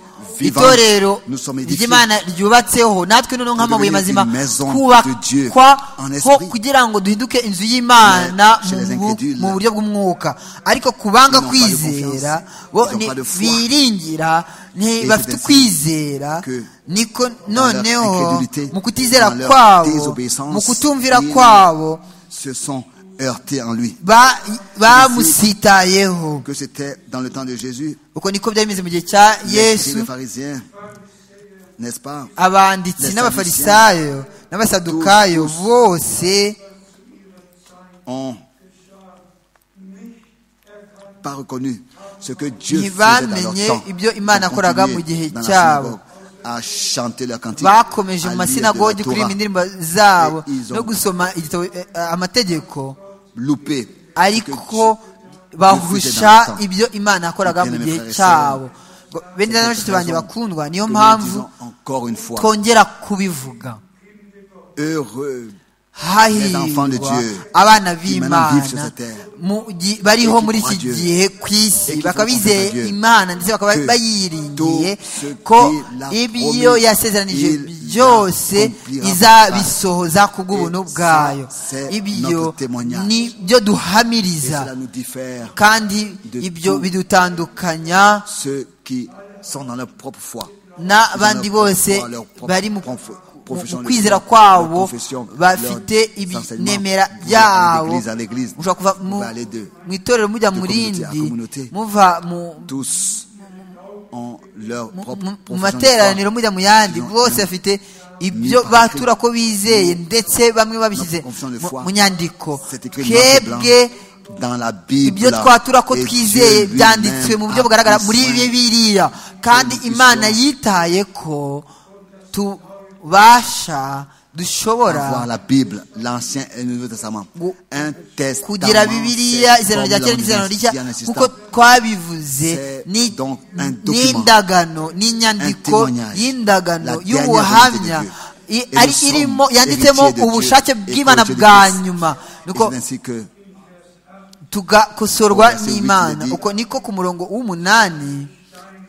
[SPEAKER 5] itorero
[SPEAKER 4] vivantes, nous sommes édifiés.
[SPEAKER 5] ry'imana ryubatseho natwe noneho nk'amabuye
[SPEAKER 4] devenir
[SPEAKER 5] mazima
[SPEAKER 4] une maison de Dieu en
[SPEAKER 5] kubakwa
[SPEAKER 4] esprit.
[SPEAKER 5] kugira ngo duhinduke inzu y'imana
[SPEAKER 4] Mais chez
[SPEAKER 5] mu
[SPEAKER 4] les
[SPEAKER 5] bu-
[SPEAKER 4] incrédules,
[SPEAKER 5] mu buryo bw'umwuka ariko kubanga
[SPEAKER 4] ils n'ont pas de
[SPEAKER 5] kwizera
[SPEAKER 4] confiance,
[SPEAKER 5] bo
[SPEAKER 4] ils n'ont
[SPEAKER 5] ni-
[SPEAKER 4] pas de foi.
[SPEAKER 5] biringira
[SPEAKER 4] Et
[SPEAKER 5] bafite
[SPEAKER 4] c'est ainsi
[SPEAKER 5] kwizera
[SPEAKER 4] que
[SPEAKER 5] niko
[SPEAKER 4] leur
[SPEAKER 5] noneho
[SPEAKER 4] incrédulité,
[SPEAKER 5] mu kutizera
[SPEAKER 4] dans leur
[SPEAKER 5] kwabo
[SPEAKER 4] désobéissance,
[SPEAKER 5] mu kutumvira
[SPEAKER 4] ils-
[SPEAKER 5] kwabo
[SPEAKER 4] se sont heurtés en lui.
[SPEAKER 5] ba- bamusitayeho
[SPEAKER 4] Que c'était dans le temps de Jésus,
[SPEAKER 5] uko niko byari bimeze mu gihe cya
[SPEAKER 4] les écrits,
[SPEAKER 5] yesu
[SPEAKER 4] les pharisiens, n'est-ce pas
[SPEAKER 5] abanditsi
[SPEAKER 4] Les
[SPEAKER 5] n'abafarisayo n'abasadukayo
[SPEAKER 4] Tous, tous.
[SPEAKER 5] bose
[SPEAKER 4] ont pas reconnu ce que Dieu faisait dans leur
[SPEAKER 5] ntibamenye
[SPEAKER 4] temps.
[SPEAKER 5] ibyo
[SPEAKER 4] Ils
[SPEAKER 5] imana
[SPEAKER 4] ont
[SPEAKER 5] yakoraga mu
[SPEAKER 4] continué
[SPEAKER 5] gihe
[SPEAKER 4] dans la
[SPEAKER 5] cyabo
[SPEAKER 4] synagogue à chanter leur cantique,
[SPEAKER 5] bakomeje mu
[SPEAKER 4] à lire de
[SPEAKER 5] masinagogi
[SPEAKER 4] la
[SPEAKER 5] kuririmba
[SPEAKER 4] Torah,
[SPEAKER 5] indirimbo zabo
[SPEAKER 4] Et ils ont-
[SPEAKER 5] no gusoma igitabo eh, eh, amategeko
[SPEAKER 4] louper ce que
[SPEAKER 5] ariko bahusha ibyo imana yakoraga mu gihe cyabo Ngo, bene na bashiki banjye bakundwa niyo
[SPEAKER 4] que nous
[SPEAKER 5] mpamvu
[SPEAKER 4] disons encore une fois.
[SPEAKER 5] twongera kubivuga
[SPEAKER 4] Heureux enfants de
[SPEAKER 5] hahirwa
[SPEAKER 4] Dieu
[SPEAKER 5] abana
[SPEAKER 4] qui maintenant vivent sur
[SPEAKER 5] b'imana
[SPEAKER 4] cette terre
[SPEAKER 5] mu gi- bariho
[SPEAKER 4] et qui
[SPEAKER 5] muri
[SPEAKER 4] croient
[SPEAKER 5] iki
[SPEAKER 4] Dieu
[SPEAKER 5] gihe ku
[SPEAKER 4] et
[SPEAKER 5] isi
[SPEAKER 4] qui
[SPEAKER 5] bakaba
[SPEAKER 4] font confiance à
[SPEAKER 5] bizeye
[SPEAKER 4] Dieu
[SPEAKER 5] imana ndetse bakaba
[SPEAKER 4] que
[SPEAKER 5] bayiringiye
[SPEAKER 4] tout ce
[SPEAKER 5] ko
[SPEAKER 4] qu'il a
[SPEAKER 5] ibyo
[SPEAKER 4] promis,
[SPEAKER 5] yasezeranije
[SPEAKER 4] il
[SPEAKER 5] byose
[SPEAKER 4] l'accomplira.
[SPEAKER 5] izabisohoza ku bw'ubuntu
[SPEAKER 4] Et ça,
[SPEAKER 5] bwayo
[SPEAKER 4] c'est
[SPEAKER 5] ibyo
[SPEAKER 4] notre témoignage.
[SPEAKER 5] ni byo
[SPEAKER 4] et
[SPEAKER 5] duhamiriza
[SPEAKER 4] cela nous diffère
[SPEAKER 5] kandi
[SPEAKER 4] de
[SPEAKER 5] ibyo
[SPEAKER 4] tout.
[SPEAKER 5] bidutandukanya
[SPEAKER 4] ceux qui sont dans leur propre foi.
[SPEAKER 5] n'abandi
[SPEAKER 4] Ils ont leur
[SPEAKER 5] bose
[SPEAKER 4] propre- leur propre-
[SPEAKER 5] bari mu
[SPEAKER 4] prof-
[SPEAKER 5] mu-
[SPEAKER 4] profession,
[SPEAKER 5] mu kwizera
[SPEAKER 4] leur
[SPEAKER 5] kwabo
[SPEAKER 4] confession,
[SPEAKER 5] bafite
[SPEAKER 4] leurs enseignements.
[SPEAKER 5] ibinemera
[SPEAKER 4] Vous allez
[SPEAKER 5] byabo
[SPEAKER 4] d'église à l'église,
[SPEAKER 5] mushobora kuva
[SPEAKER 4] vous
[SPEAKER 5] mu-
[SPEAKER 4] allez de-
[SPEAKER 5] mu itorero mujya
[SPEAKER 4] de
[SPEAKER 5] mu
[SPEAKER 4] communauté à
[SPEAKER 5] rindi
[SPEAKER 4] communauté.
[SPEAKER 5] muva mu
[SPEAKER 4] Tous ont leur
[SPEAKER 5] mu-
[SPEAKER 4] propre
[SPEAKER 5] mu- mu
[SPEAKER 4] profession de
[SPEAKER 5] materaniro
[SPEAKER 4] foi.
[SPEAKER 5] mujya mu yandi
[SPEAKER 4] Ils ont-
[SPEAKER 5] bose
[SPEAKER 4] ils ont-
[SPEAKER 5] bafite ibyo
[SPEAKER 4] par écrit.
[SPEAKER 5] batura ko bizeye ndetse bamwe babishyize
[SPEAKER 4] confession de
[SPEAKER 5] mu-
[SPEAKER 4] foi.
[SPEAKER 5] mu nyandiko
[SPEAKER 4] C'est écrit noir sur blanc
[SPEAKER 5] twebwe
[SPEAKER 4] dans la Bible.
[SPEAKER 5] ibyo twatura ko
[SPEAKER 4] Et
[SPEAKER 5] twizeye
[SPEAKER 4] Dieu
[SPEAKER 5] byanditswe
[SPEAKER 4] lui-même
[SPEAKER 5] mu buryo
[SPEAKER 4] a
[SPEAKER 5] bugaragara
[SPEAKER 4] pris
[SPEAKER 5] muri
[SPEAKER 4] soin
[SPEAKER 5] bibiliya kandi
[SPEAKER 4] nous
[SPEAKER 5] imana
[SPEAKER 4] puissions
[SPEAKER 5] yitaye ko tubasha
[SPEAKER 4] d'avoir
[SPEAKER 5] dushobora
[SPEAKER 4] la Bible, l'Ancien et le Nouveau Testament.
[SPEAKER 5] Gu-
[SPEAKER 4] Un testament.
[SPEAKER 5] kugira bibiliya
[SPEAKER 4] c'est
[SPEAKER 5] izerano
[SPEAKER 4] comme
[SPEAKER 5] rya kera
[SPEAKER 4] l'homme
[SPEAKER 5] n'izerano rishya
[SPEAKER 4] d'un insistant.
[SPEAKER 5] kuko twabivuze
[SPEAKER 4] C'est
[SPEAKER 5] ni-
[SPEAKER 4] donc un document,
[SPEAKER 5] n'indagano n'inyandiko
[SPEAKER 4] un témoignage, la
[SPEAKER 5] y'indagano
[SPEAKER 4] dernière
[SPEAKER 5] y'ubuhamya
[SPEAKER 4] volonté de
[SPEAKER 5] i-
[SPEAKER 4] Dieu. Et
[SPEAKER 5] ari
[SPEAKER 4] nous
[SPEAKER 5] irimo
[SPEAKER 4] sommes
[SPEAKER 5] yanditsemo
[SPEAKER 4] héritiers de Dieu
[SPEAKER 5] ubushake
[SPEAKER 4] et
[SPEAKER 5] bw'imana
[SPEAKER 4] héritiers de
[SPEAKER 5] bwa
[SPEAKER 4] Christ.
[SPEAKER 5] nyuma
[SPEAKER 4] Et
[SPEAKER 5] nuko
[SPEAKER 4] c'est ainsi que
[SPEAKER 5] tugakosorwa
[SPEAKER 4] Verset huit,
[SPEAKER 5] n'imana
[SPEAKER 4] il est dit-
[SPEAKER 5] uko niko ku murongo w'umunani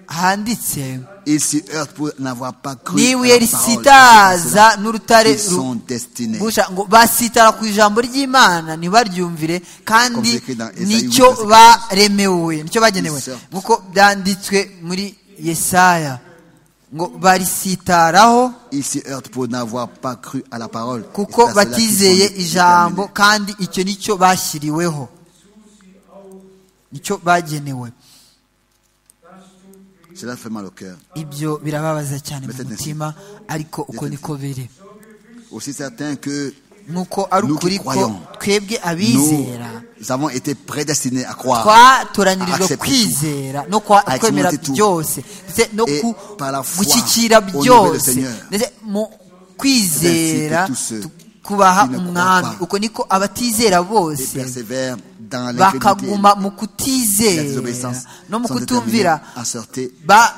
[SPEAKER 5] handitse
[SPEAKER 4] ils s'y heurtent pour n'avoir pas cru. à
[SPEAKER 5] n'ibuye
[SPEAKER 4] la parole.
[SPEAKER 5] risitaza n'urutare
[SPEAKER 4] Ils
[SPEAKER 5] ru-
[SPEAKER 4] sont destinés.
[SPEAKER 5] busha ngo basitara ku ijambo ry'imana ntibaryumvire
[SPEAKER 4] Comme
[SPEAKER 5] kandi
[SPEAKER 4] écrit dans Esaïe
[SPEAKER 5] nicyo
[SPEAKER 4] huit, verset
[SPEAKER 5] baremewe nicyo bagenewe
[SPEAKER 4] Ils sortent.
[SPEAKER 5] nk'uko byanditswe muri yesaya ngo barisitaraho
[SPEAKER 4] Ils s'y heurtent pour n'avoir pas cru à la parole.
[SPEAKER 5] kuko
[SPEAKER 4] Et c'est à cela qu'ils sont
[SPEAKER 5] batizeye
[SPEAKER 4] déterminés.
[SPEAKER 5] ijambo kandi icyo nicyo bashyiriweho nicyo bagenewe
[SPEAKER 4] Cela fait mal au cœur.
[SPEAKER 5] ibyo birababaza cyane mu
[SPEAKER 4] Mbese ni-
[SPEAKER 5] mutima ariko uko
[SPEAKER 4] Mbese ni-
[SPEAKER 5] niko biri
[SPEAKER 4] Aussi certain que
[SPEAKER 5] nk'uko ari
[SPEAKER 4] Nous qui
[SPEAKER 5] ukuri ko
[SPEAKER 4] croyons,
[SPEAKER 5] twebwe
[SPEAKER 4] nous
[SPEAKER 5] abizera
[SPEAKER 4] avons été prédestinés à croire.
[SPEAKER 5] twatoranyirijwe
[SPEAKER 4] accepte tout.
[SPEAKER 5] kwizera no kwa-
[SPEAKER 4] Accepte
[SPEAKER 5] kwemera
[SPEAKER 4] tout.
[SPEAKER 5] byose ndetse no
[SPEAKER 4] Et
[SPEAKER 5] ku-
[SPEAKER 4] par la foi,
[SPEAKER 5] gushyikira
[SPEAKER 4] au niveau du
[SPEAKER 5] byose
[SPEAKER 4] Seigneur.
[SPEAKER 5] ndetse mu
[SPEAKER 4] C'est
[SPEAKER 5] kwizera
[SPEAKER 4] ainsi que tous ceux
[SPEAKER 5] tu- kubaha
[SPEAKER 4] qui ne croient
[SPEAKER 5] umwami
[SPEAKER 4] pas
[SPEAKER 5] uko niko abatizera
[SPEAKER 4] Et
[SPEAKER 5] bose
[SPEAKER 4] persévèrent dans l'incrédulité.
[SPEAKER 5] bakaguma mu
[SPEAKER 4] La
[SPEAKER 5] kutizera
[SPEAKER 4] désobéissance
[SPEAKER 5] no mu
[SPEAKER 4] sont déterminés
[SPEAKER 5] kutumvira
[SPEAKER 4] à sortir
[SPEAKER 5] ba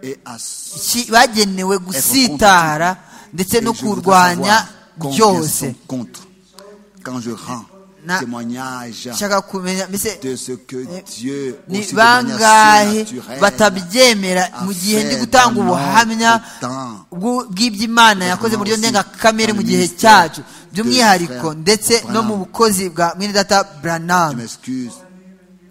[SPEAKER 4] et à s-
[SPEAKER 5] ki- bagenewe gusitara ndetse
[SPEAKER 4] Et
[SPEAKER 5] no
[SPEAKER 4] je voudrais
[SPEAKER 5] kurwanya
[SPEAKER 4] savoir combien sont
[SPEAKER 5] byose
[SPEAKER 4] contre quand je rends
[SPEAKER 5] Na-
[SPEAKER 4] témoignage
[SPEAKER 5] nshaka kumenya mbese
[SPEAKER 4] de ce que Dieu
[SPEAKER 5] ni
[SPEAKER 4] aussi de manière
[SPEAKER 5] bangahe
[SPEAKER 4] surnaturelle,
[SPEAKER 5] batabyemera
[SPEAKER 4] a
[SPEAKER 5] mu gihe ndi
[SPEAKER 4] fait
[SPEAKER 5] gutanga
[SPEAKER 4] dans
[SPEAKER 5] ubuhamya
[SPEAKER 4] notre temps.
[SPEAKER 5] bw'u- bw'iby'imana yakoze mu buryo
[SPEAKER 4] aussi
[SPEAKER 5] ndengakamere
[SPEAKER 4] dans
[SPEAKER 5] mu
[SPEAKER 4] le
[SPEAKER 5] gihe
[SPEAKER 4] ministère
[SPEAKER 5] cyacu
[SPEAKER 4] de
[SPEAKER 5] by'umwihariko
[SPEAKER 4] frère
[SPEAKER 5] ndetse no
[SPEAKER 4] Branham.
[SPEAKER 5] mu bukozi bwa mwene data
[SPEAKER 4] je
[SPEAKER 5] buranamu
[SPEAKER 4] m'excuse,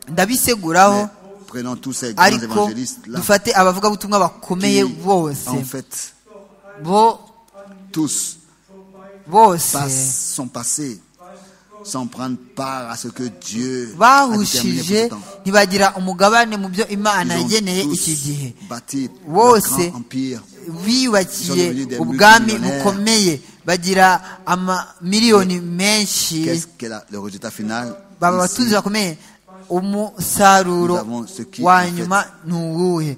[SPEAKER 5] ndabiseguraho
[SPEAKER 4] mais prenons tous ces grands
[SPEAKER 5] ariko
[SPEAKER 4] évangélistes là
[SPEAKER 5] dufate abavugabutumwa bakomeye
[SPEAKER 4] qui,
[SPEAKER 5] bose
[SPEAKER 4] en fait,
[SPEAKER 5] bo
[SPEAKER 4] tous
[SPEAKER 5] bose
[SPEAKER 4] passent- sont passés sans prendre part à ce que Dieu a déterminé pour ce
[SPEAKER 5] bahushije
[SPEAKER 4] temps.
[SPEAKER 5] ntibagira umugabane mu byo imana
[SPEAKER 4] Ils ont
[SPEAKER 5] yageneye
[SPEAKER 4] tous
[SPEAKER 5] iki gihe
[SPEAKER 4] bâti le
[SPEAKER 5] Wose.
[SPEAKER 4] grand empire. Ils
[SPEAKER 5] biyubakiye
[SPEAKER 4] ont devenu des
[SPEAKER 5] ubwami
[SPEAKER 4] multimillionnaires.
[SPEAKER 5] bukomeye bagira amamiliyoni menshi
[SPEAKER 4] Qu'est-ce que la- le résultat final
[SPEAKER 5] baba
[SPEAKER 4] Ici,
[SPEAKER 5] abatunzi bakomeye umusaruro
[SPEAKER 4] Nous avons ce qui, en
[SPEAKER 5] wa
[SPEAKER 4] fait,
[SPEAKER 5] nyuma ni uwuhe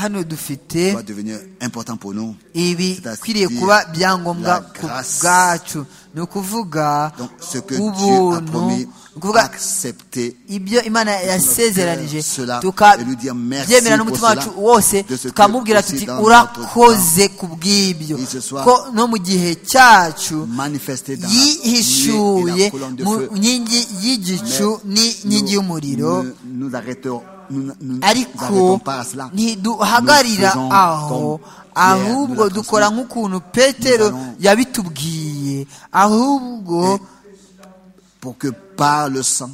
[SPEAKER 5] hano dufite
[SPEAKER 4] va devenir important pour nous.
[SPEAKER 5] ibikwiriye
[SPEAKER 4] c'est-à-dire
[SPEAKER 5] kuba byangombwa
[SPEAKER 4] la
[SPEAKER 5] ku
[SPEAKER 4] grâce.
[SPEAKER 5] bwacu ni ukuvuga
[SPEAKER 4] Donc, ce que Dieu a
[SPEAKER 5] ubuntu
[SPEAKER 4] promis,
[SPEAKER 5] ni ukuvuga
[SPEAKER 4] accepter
[SPEAKER 5] ibyo imana yasezeranije
[SPEAKER 4] cela et lui dire merci
[SPEAKER 5] tukabyemera
[SPEAKER 4] pour
[SPEAKER 5] n'umutima wacu
[SPEAKER 4] cela,
[SPEAKER 5] wose
[SPEAKER 4] de ce que
[SPEAKER 5] tukamubwira
[SPEAKER 4] aussi
[SPEAKER 5] tuti
[SPEAKER 4] dans
[SPEAKER 5] urakoze ku bw'ibyo
[SPEAKER 4] Et ce soir,
[SPEAKER 5] ko no mu gihe cyacu
[SPEAKER 4] manifesté dans la nuée et
[SPEAKER 5] yihishuye
[SPEAKER 4] la colonne de
[SPEAKER 5] mu
[SPEAKER 4] feu.
[SPEAKER 5] nkingi y'igicu n'inkingi y'umuriro
[SPEAKER 4] Nous, nous, nous arrêtons, nous, nous- nous arrêtons
[SPEAKER 5] ariko
[SPEAKER 4] pas à cela.
[SPEAKER 5] ntiduhagararira
[SPEAKER 4] Nous faisons
[SPEAKER 5] aho
[SPEAKER 4] comme Pierre nous
[SPEAKER 5] ahubwo
[SPEAKER 4] l'a
[SPEAKER 5] dukora
[SPEAKER 4] transmis.
[SPEAKER 5] nk'ukuntu petero
[SPEAKER 4] Nous allons-
[SPEAKER 5] yabitubwiye ahubwo
[SPEAKER 4] Pour que par le sang,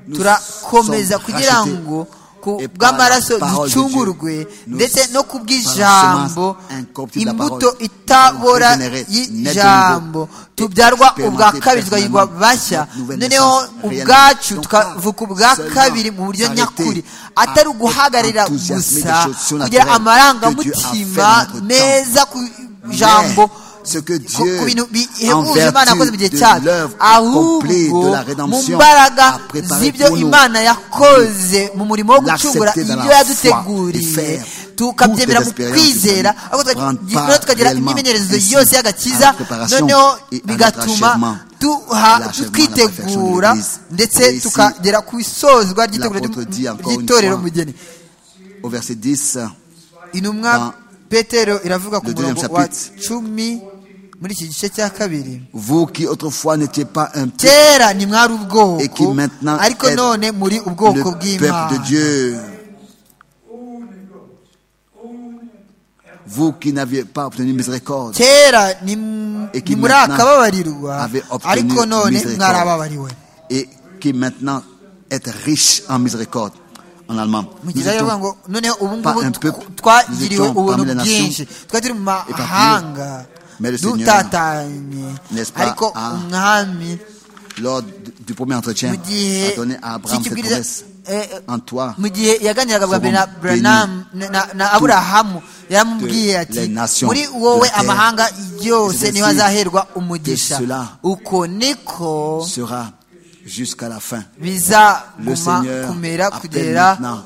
[SPEAKER 4] nous
[SPEAKER 5] turakomeza
[SPEAKER 4] sommes
[SPEAKER 5] kugira
[SPEAKER 4] rachetés.
[SPEAKER 5] ngo ku
[SPEAKER 4] Et par la
[SPEAKER 5] bw'amaraso
[SPEAKER 4] parole de
[SPEAKER 5] ducungurwe
[SPEAKER 4] Dieu, nous-
[SPEAKER 5] ndetse no ku bw'ijambo
[SPEAKER 4] par la semence incorruptible de la
[SPEAKER 5] imbuto
[SPEAKER 4] parole,
[SPEAKER 5] itabora
[SPEAKER 4] nous régénérer,
[SPEAKER 5] y'ijambo
[SPEAKER 4] naître de nouveau,
[SPEAKER 5] tubyarwa
[SPEAKER 4] et
[SPEAKER 5] ubwa kabiri
[SPEAKER 4] expérimenter
[SPEAKER 5] tukagirwa
[SPEAKER 4] personnellement
[SPEAKER 5] bashya
[SPEAKER 4] notre nouvelle
[SPEAKER 5] noneho
[SPEAKER 4] naissance
[SPEAKER 5] ubwacu
[SPEAKER 4] réellement.
[SPEAKER 5] tukavuka
[SPEAKER 4] Donc,
[SPEAKER 5] ubwa
[SPEAKER 4] seulement
[SPEAKER 5] kabiri mu buryo
[SPEAKER 4] s'arrêter
[SPEAKER 5] nyakuri
[SPEAKER 4] à
[SPEAKER 5] atari uguhagararira
[SPEAKER 4] enthousiasmer des
[SPEAKER 5] gusa
[SPEAKER 4] choses surnaturelles
[SPEAKER 5] kugira
[SPEAKER 4] que Dieu a
[SPEAKER 5] amarangamutima
[SPEAKER 4] fait dans notre temps.
[SPEAKER 5] meza ku
[SPEAKER 4] Mais
[SPEAKER 5] jambo
[SPEAKER 4] ce que
[SPEAKER 5] ku-
[SPEAKER 4] Dieu,
[SPEAKER 5] ku bintu
[SPEAKER 4] en
[SPEAKER 5] bihebuje imana yakoze mu
[SPEAKER 4] vertu
[SPEAKER 5] gihe
[SPEAKER 4] de
[SPEAKER 5] cyacu
[SPEAKER 4] l'œuvre accomplie
[SPEAKER 5] ahubwo
[SPEAKER 4] de la
[SPEAKER 5] mu
[SPEAKER 4] rédemption,
[SPEAKER 5] mbaraga
[SPEAKER 4] a préparé
[SPEAKER 5] z'ibyo
[SPEAKER 4] pour nous
[SPEAKER 5] imana yakoze mu murimo wo gucungura
[SPEAKER 4] l'accepter dans
[SPEAKER 5] ibyo
[SPEAKER 4] la foi et
[SPEAKER 5] yaduteguriye
[SPEAKER 4] faire
[SPEAKER 5] tukabyemera mu
[SPEAKER 4] toutes les
[SPEAKER 5] kwizera
[SPEAKER 4] expériences
[SPEAKER 5] ahubwo tukagira-
[SPEAKER 4] prendre part
[SPEAKER 5] noneho tukagira
[SPEAKER 4] réellement
[SPEAKER 5] imyimenyerezo
[SPEAKER 4] ainsi
[SPEAKER 5] yose
[SPEAKER 4] à
[SPEAKER 5] y'agakiza
[SPEAKER 4] la préparation
[SPEAKER 5] noneho
[SPEAKER 4] et à notre
[SPEAKER 5] bigatuma
[SPEAKER 4] achèvement,
[SPEAKER 5] duha-
[SPEAKER 4] l'achèvement, la
[SPEAKER 5] twitegura
[SPEAKER 4] perfection de l'Église.
[SPEAKER 5] ndetse
[SPEAKER 4] Et ici,
[SPEAKER 5] tukagera ku isozwa ry'itegura
[SPEAKER 4] l'apôtre dit encore une
[SPEAKER 5] ry'itorero
[SPEAKER 4] fois,
[SPEAKER 5] mugeni
[SPEAKER 4] Au verset 10, dans
[SPEAKER 5] intumwa petero iravuga ku
[SPEAKER 4] le deuxième
[SPEAKER 5] murongo wa
[SPEAKER 4] chapitre.
[SPEAKER 5] cumi muri iki gice cya kabiri
[SPEAKER 4] vous qui autrefois n'étiez pas un peuple,
[SPEAKER 5] kera ni mwari
[SPEAKER 4] Et qui
[SPEAKER 5] ubwoko
[SPEAKER 4] maintenant
[SPEAKER 5] ariko
[SPEAKER 4] est
[SPEAKER 5] none muri
[SPEAKER 4] le
[SPEAKER 5] ubwoko
[SPEAKER 4] peuple de
[SPEAKER 5] bw'imana
[SPEAKER 4] Dieu, vous qui n'aviez pas obtenu miséricorde,
[SPEAKER 5] kera ni m-
[SPEAKER 4] Et qui
[SPEAKER 5] ni muri
[SPEAKER 4] maintenant
[SPEAKER 5] akababarirwa
[SPEAKER 4] avait obtenu
[SPEAKER 5] ariko none
[SPEAKER 4] miséricorde.
[SPEAKER 5] mwarababariwe
[SPEAKER 4] et qui maintenant êtes riche en miséricorde, en allemand.
[SPEAKER 5] mu
[SPEAKER 4] Nous
[SPEAKER 5] gihe
[SPEAKER 4] étions-
[SPEAKER 5] baravuga ngo noneho ubu ngubu
[SPEAKER 4] un
[SPEAKER 5] tw-
[SPEAKER 4] peuple,
[SPEAKER 5] twagiriwe
[SPEAKER 4] nous étions
[SPEAKER 5] ubuntu
[SPEAKER 4] parmi les nations,
[SPEAKER 5] bwinshi twari turi mu
[SPEAKER 4] parmi eux.
[SPEAKER 5] mahanga
[SPEAKER 4] Mais le Seigneur,
[SPEAKER 5] dutatanye
[SPEAKER 4] n'est-ce pas,
[SPEAKER 5] ariko
[SPEAKER 4] a-
[SPEAKER 5] umwami
[SPEAKER 4] lors du du premier entretien,
[SPEAKER 5] mu gihe
[SPEAKER 4] a donné à Abraham cette
[SPEAKER 5] cy'ikibwiriza
[SPEAKER 4] promesse.
[SPEAKER 5] eh, eh,
[SPEAKER 4] En toi,
[SPEAKER 5] mu gihe yaganiraga bwa mbere na
[SPEAKER 4] seront
[SPEAKER 5] Branham na- na- na aburahamu yaramubwiye
[SPEAKER 4] de les
[SPEAKER 5] ati
[SPEAKER 4] nations
[SPEAKER 5] muri
[SPEAKER 4] de
[SPEAKER 5] wowe
[SPEAKER 4] la terre.
[SPEAKER 5] amahanga
[SPEAKER 4] C'est
[SPEAKER 5] yose niho
[SPEAKER 4] ainsi
[SPEAKER 5] azaherwa umugisha
[SPEAKER 4] que cela
[SPEAKER 5] uko niko
[SPEAKER 4] sera jusqu'à la fin. Le
[SPEAKER 5] bizaguma
[SPEAKER 4] Seigneur
[SPEAKER 5] kumera
[SPEAKER 4] appelle
[SPEAKER 5] kugera
[SPEAKER 4] maintenant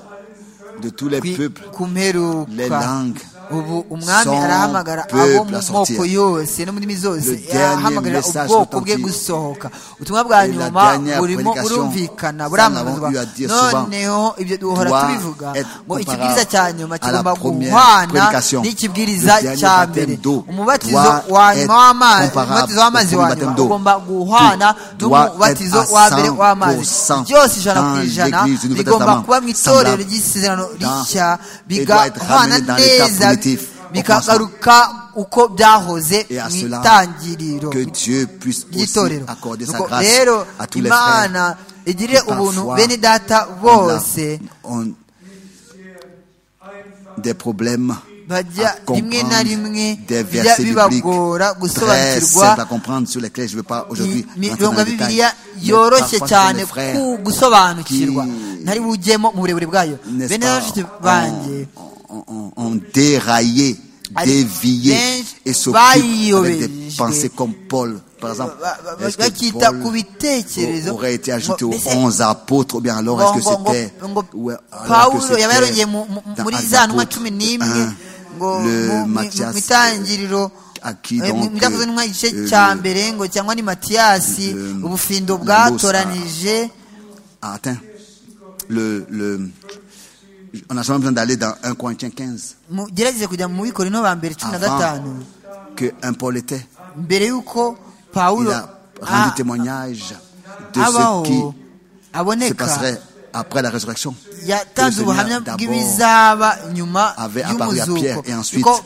[SPEAKER 4] de tous les
[SPEAKER 5] kwi-
[SPEAKER 4] peuples
[SPEAKER 5] ku
[SPEAKER 4] les
[SPEAKER 5] mperuka
[SPEAKER 4] langues,
[SPEAKER 5] ubu umwami
[SPEAKER 4] son
[SPEAKER 5] arahamagara abo
[SPEAKER 4] peuple
[SPEAKER 5] mu
[SPEAKER 4] à sortir.
[SPEAKER 5] moko yose no mu ndimi
[SPEAKER 4] Le
[SPEAKER 5] zose
[SPEAKER 4] dernier
[SPEAKER 5] ahamagarira
[SPEAKER 4] message
[SPEAKER 5] ubwoko bwe
[SPEAKER 4] authentique.
[SPEAKER 5] gusohoka ubutumwa bwa
[SPEAKER 4] Et la
[SPEAKER 5] nyuma
[SPEAKER 4] dernière
[SPEAKER 5] burimo
[SPEAKER 4] prédication,
[SPEAKER 5] burumvikana
[SPEAKER 4] ça, nous avons eu
[SPEAKER 5] buramamazwa
[SPEAKER 4] à dire souvent,
[SPEAKER 5] noneho ibyo duhora
[SPEAKER 4] doit
[SPEAKER 5] tubivuga
[SPEAKER 4] être
[SPEAKER 5] ngo
[SPEAKER 4] comparable
[SPEAKER 5] ikibwiriza cya nyuma
[SPEAKER 4] à la
[SPEAKER 5] kigomba
[SPEAKER 4] première
[SPEAKER 5] guhwana
[SPEAKER 4] prédication.
[SPEAKER 5] n'ikibwiriza
[SPEAKER 4] Le dernier
[SPEAKER 5] cya
[SPEAKER 4] baptême
[SPEAKER 5] mbere
[SPEAKER 4] d'eau
[SPEAKER 5] umubatizo
[SPEAKER 4] doit
[SPEAKER 5] wa
[SPEAKER 4] être
[SPEAKER 5] nyuma w'amazi
[SPEAKER 4] comparable
[SPEAKER 5] umubatizo w'amazi
[SPEAKER 4] au
[SPEAKER 5] wa
[SPEAKER 4] baptême
[SPEAKER 5] nyuma
[SPEAKER 4] d'eau.
[SPEAKER 5] ugomba guhwana
[SPEAKER 4] Tout
[SPEAKER 5] n'umubatizo
[SPEAKER 4] doit
[SPEAKER 5] wa
[SPEAKER 4] être à
[SPEAKER 5] mbere w'amazi
[SPEAKER 4] 100%
[SPEAKER 5] byose ijana ku
[SPEAKER 4] dans
[SPEAKER 5] ijana
[SPEAKER 4] l'Église du Nouveau
[SPEAKER 5] bigomba
[SPEAKER 4] Testament.
[SPEAKER 5] kuba mu itorero
[SPEAKER 4] Semblable
[SPEAKER 5] ry'isezerano
[SPEAKER 4] dans-
[SPEAKER 5] rishya
[SPEAKER 4] et doit être
[SPEAKER 5] bigahwana
[SPEAKER 4] ramené dans l'état
[SPEAKER 5] neza
[SPEAKER 4] primitif au
[SPEAKER 5] bikagaruka uko byahoze
[SPEAKER 4] Et à
[SPEAKER 5] mu
[SPEAKER 4] cela,
[SPEAKER 5] itangiriro
[SPEAKER 4] que Dieu puisse aussi
[SPEAKER 5] ry'itorero
[SPEAKER 4] accorder sa
[SPEAKER 5] Nuko
[SPEAKER 4] grâce
[SPEAKER 5] rero
[SPEAKER 4] à tous les frères.
[SPEAKER 5] imana igirire
[SPEAKER 4] qui
[SPEAKER 5] ubuntu
[SPEAKER 4] parfois
[SPEAKER 5] bene data
[SPEAKER 4] On a-
[SPEAKER 5] bose
[SPEAKER 4] on- des problèmes
[SPEAKER 5] bajya
[SPEAKER 4] à
[SPEAKER 5] rimwe na
[SPEAKER 4] comprendre,
[SPEAKER 5] rimwe
[SPEAKER 4] des
[SPEAKER 5] bijya
[SPEAKER 4] versets bibliques
[SPEAKER 5] bibagora
[SPEAKER 4] très
[SPEAKER 5] gusobanukirwa
[SPEAKER 4] simples à comprendre sur lesquels je ne veux pas aujourd'hui rentrer dans
[SPEAKER 5] imirongo
[SPEAKER 4] le
[SPEAKER 5] ya
[SPEAKER 4] détail.
[SPEAKER 5] bibiliya
[SPEAKER 4] Mais
[SPEAKER 5] yoroshye
[SPEAKER 4] parfois, ce sont
[SPEAKER 5] cyane
[SPEAKER 4] des frères
[SPEAKER 5] ku gusobanukirwa
[SPEAKER 4] qui-
[SPEAKER 5] ntari bujyemo mu burebure bwayo
[SPEAKER 4] n'est-ce
[SPEAKER 5] bene
[SPEAKER 4] pas,
[SPEAKER 5] bashiki banjye
[SPEAKER 4] on, on- on- on déraillé,
[SPEAKER 5] Allez,
[SPEAKER 4] dévié
[SPEAKER 5] ben,
[SPEAKER 4] et s'occupe
[SPEAKER 5] vaillé,
[SPEAKER 4] avec des
[SPEAKER 5] ben,
[SPEAKER 4] pensées
[SPEAKER 5] je-
[SPEAKER 4] comme Paul, par exemple.
[SPEAKER 5] Ba- ba-
[SPEAKER 4] Est-ce que
[SPEAKER 5] bakita ku
[SPEAKER 4] Paul
[SPEAKER 5] bitekerezo
[SPEAKER 4] aurait été ajouté
[SPEAKER 5] Ngo-
[SPEAKER 4] aux
[SPEAKER 5] mbese
[SPEAKER 4] 11 apôtres ou bien alors est-ce que
[SPEAKER 5] ngo- ngo-
[SPEAKER 4] c'était
[SPEAKER 5] ngo-
[SPEAKER 4] ouais, alors que
[SPEAKER 5] pawulo
[SPEAKER 4] c'était
[SPEAKER 5] yaba yarongeye mu- mu-
[SPEAKER 4] dans
[SPEAKER 5] muri
[SPEAKER 4] Actes
[SPEAKER 5] za ntumwa
[SPEAKER 4] apôtres,
[SPEAKER 5] cumi n'imwe
[SPEAKER 4] un,
[SPEAKER 5] ngo
[SPEAKER 4] le
[SPEAKER 5] mu- mu
[SPEAKER 4] Matthias,
[SPEAKER 5] mu itangiriro
[SPEAKER 4] à qui
[SPEAKER 5] eh, mu-
[SPEAKER 4] donc,
[SPEAKER 5] mu byakozwe n'intumwa igice
[SPEAKER 4] euh,
[SPEAKER 5] cya mbere ngo cyangwa ni matiyasi
[SPEAKER 4] le-
[SPEAKER 5] ubufindo
[SPEAKER 4] Lamos a-
[SPEAKER 5] bwatoranije
[SPEAKER 4] a atteint le, le- on n'a jamais besoin d'aller dans 1 Corinthiens 15
[SPEAKER 5] mugerageze kujya mu bikorino ba mbere cumi na
[SPEAKER 4] avant
[SPEAKER 5] gatanu
[SPEAKER 4] que un Paul était.
[SPEAKER 5] mbere y'uko
[SPEAKER 4] Il
[SPEAKER 5] pawulo
[SPEAKER 4] a rendu
[SPEAKER 5] a-
[SPEAKER 4] témoignage de
[SPEAKER 5] abaho
[SPEAKER 4] ce qui se
[SPEAKER 5] aboneka
[SPEAKER 4] passerait après la résurrection.
[SPEAKER 5] yatanze
[SPEAKER 4] Le Seigneur
[SPEAKER 5] ubuhamya
[SPEAKER 4] d'abord
[SPEAKER 5] bw'ibizaba nyuma
[SPEAKER 4] Avait apparu à Pierre
[SPEAKER 5] y'umuzuko
[SPEAKER 4] et ensuite
[SPEAKER 5] kuko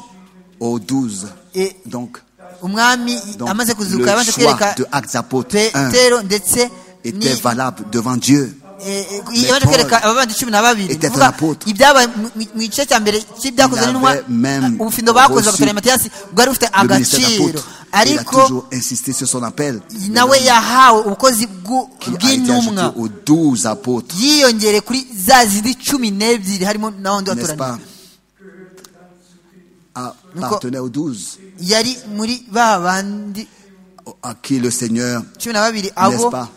[SPEAKER 4] aux douze.
[SPEAKER 5] Et-
[SPEAKER 4] Donc,
[SPEAKER 5] umwami
[SPEAKER 4] donc
[SPEAKER 5] amaze
[SPEAKER 4] le
[SPEAKER 5] kuzuka yabanje
[SPEAKER 4] choix
[SPEAKER 5] kwereka
[SPEAKER 4] de Actes apôtres 1
[SPEAKER 5] petero ndetse
[SPEAKER 4] était
[SPEAKER 5] ni-
[SPEAKER 4] valable devant Dieu.
[SPEAKER 5] yaje kwereka ababandi cumi na babiri
[SPEAKER 4] était un
[SPEAKER 5] Kuvuga,
[SPEAKER 4] apôtre.
[SPEAKER 5] ibyabaye mu- mu- mu gice cya mbere cy'ibyakozwe
[SPEAKER 4] Il
[SPEAKER 5] n'intumwa
[SPEAKER 4] avait même
[SPEAKER 5] ubufindo bakoze
[SPEAKER 4] reçu
[SPEAKER 5] abakorera matiyasi bwari bufite
[SPEAKER 4] Le ministère
[SPEAKER 5] agaciro
[SPEAKER 4] d'apôtre. Il a
[SPEAKER 5] ariko
[SPEAKER 4] toujours insisté sur son appel.
[SPEAKER 5] nawe yahawe ubukozi bw'u-
[SPEAKER 4] Il a été ajouté
[SPEAKER 5] bw'intumwa
[SPEAKER 4] aux douze apôtres.
[SPEAKER 5] yiyongere kuri za zindi cumi n'ebyiri harimo n'abandi
[SPEAKER 4] N'est-ce pas
[SPEAKER 5] batoraniye
[SPEAKER 4] Appartenait aux douze
[SPEAKER 5] yari muri ba bandi
[SPEAKER 4] à qui le Seigneur,
[SPEAKER 5] cumi na babiri
[SPEAKER 4] n'est-ce
[SPEAKER 5] abo
[SPEAKER 4] pas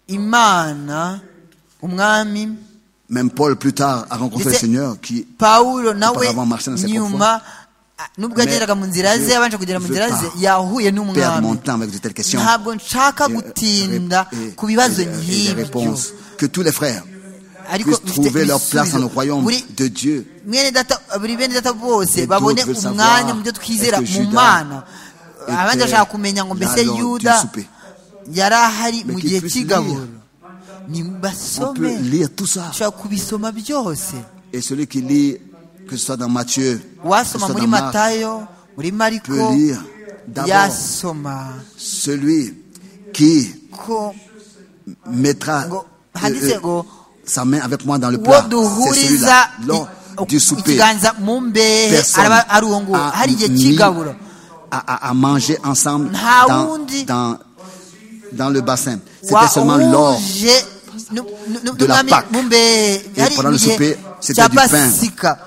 [SPEAKER 5] imana umwami
[SPEAKER 4] Même Paul plus tard a rencontré le
[SPEAKER 5] Ndetse
[SPEAKER 4] Seigneur qui
[SPEAKER 5] pawulo nawe
[SPEAKER 4] Auparavant, marchait dans ses
[SPEAKER 5] nyuma a- nubwo
[SPEAKER 4] Mais
[SPEAKER 5] yageraga mu nzira ze
[SPEAKER 4] je-
[SPEAKER 5] yabanje kugera mu
[SPEAKER 4] je
[SPEAKER 5] nzira
[SPEAKER 4] pas
[SPEAKER 5] ze yahuye
[SPEAKER 4] perd mon
[SPEAKER 5] n'umwami
[SPEAKER 4] temps avec de telles questions.
[SPEAKER 5] ntabwo nshaka
[SPEAKER 4] Et, euh,
[SPEAKER 5] gutinda
[SPEAKER 4] et-
[SPEAKER 5] ku
[SPEAKER 4] et-
[SPEAKER 5] bibazo
[SPEAKER 4] et des
[SPEAKER 5] nk'ibyo
[SPEAKER 4] réponses. Que tous les frères
[SPEAKER 5] ariko
[SPEAKER 4] puissent trouver leur place dans le
[SPEAKER 5] ibisubizo.
[SPEAKER 4] royaume
[SPEAKER 5] Buri-
[SPEAKER 4] de Dieu.
[SPEAKER 5] mwene data buri bene data bose
[SPEAKER 4] Et
[SPEAKER 5] babone
[SPEAKER 4] d'autres veulent
[SPEAKER 5] umwanya
[SPEAKER 4] savoir,
[SPEAKER 5] mu byo twizera
[SPEAKER 4] est-ce que
[SPEAKER 5] mu
[SPEAKER 4] Judas
[SPEAKER 5] mana abandi
[SPEAKER 4] était
[SPEAKER 5] bashaka kumenya ngo mbese
[SPEAKER 4] là lors du
[SPEAKER 5] yuda
[SPEAKER 4] souper.
[SPEAKER 5] yari ahari
[SPEAKER 4] Mais
[SPEAKER 5] mu
[SPEAKER 4] qu'il
[SPEAKER 5] gihe
[SPEAKER 4] puisse
[SPEAKER 5] cy'igaburo
[SPEAKER 4] lire. On peut
[SPEAKER 5] nibasome
[SPEAKER 4] lire tout ça.
[SPEAKER 5] ushobora kubisoma byose
[SPEAKER 4] Et celui qui lit, que ce soit dans Matthieu, que ce
[SPEAKER 5] wasoma
[SPEAKER 4] soit
[SPEAKER 5] muri
[SPEAKER 4] dans Marc,
[SPEAKER 5] matayo muri mariko
[SPEAKER 4] peut lire d'abord
[SPEAKER 5] yasoma
[SPEAKER 4] celui qui
[SPEAKER 5] ko
[SPEAKER 4] mettra
[SPEAKER 5] ngo
[SPEAKER 4] euh,
[SPEAKER 5] handitse
[SPEAKER 4] euh,
[SPEAKER 5] ngo
[SPEAKER 4] sa main avec moi dans le
[SPEAKER 5] uwo
[SPEAKER 4] plat. C'est celui-là,
[SPEAKER 5] duhuriza
[SPEAKER 4] lors
[SPEAKER 5] i-
[SPEAKER 4] du souper.
[SPEAKER 5] ikiganza mu mbehe
[SPEAKER 4] Personne
[SPEAKER 5] araba ari uwo nguwo
[SPEAKER 4] a
[SPEAKER 5] hari igihe
[SPEAKER 4] mis
[SPEAKER 5] cy'igaburo
[SPEAKER 4] à, à- à manger ensemble
[SPEAKER 5] Nta
[SPEAKER 4] dans,
[SPEAKER 5] wundi.
[SPEAKER 4] dans, dans le bassin. C'était seulement l'or.
[SPEAKER 5] wahuje nu- nu- nu-
[SPEAKER 4] de la
[SPEAKER 5] n'umwami
[SPEAKER 4] Pâque.
[SPEAKER 5] mu mbehe
[SPEAKER 4] Et
[SPEAKER 5] hari
[SPEAKER 4] pendant le
[SPEAKER 5] igihe
[SPEAKER 4] souper, c'était
[SPEAKER 5] cya
[SPEAKER 4] du pain.
[SPEAKER 5] pasika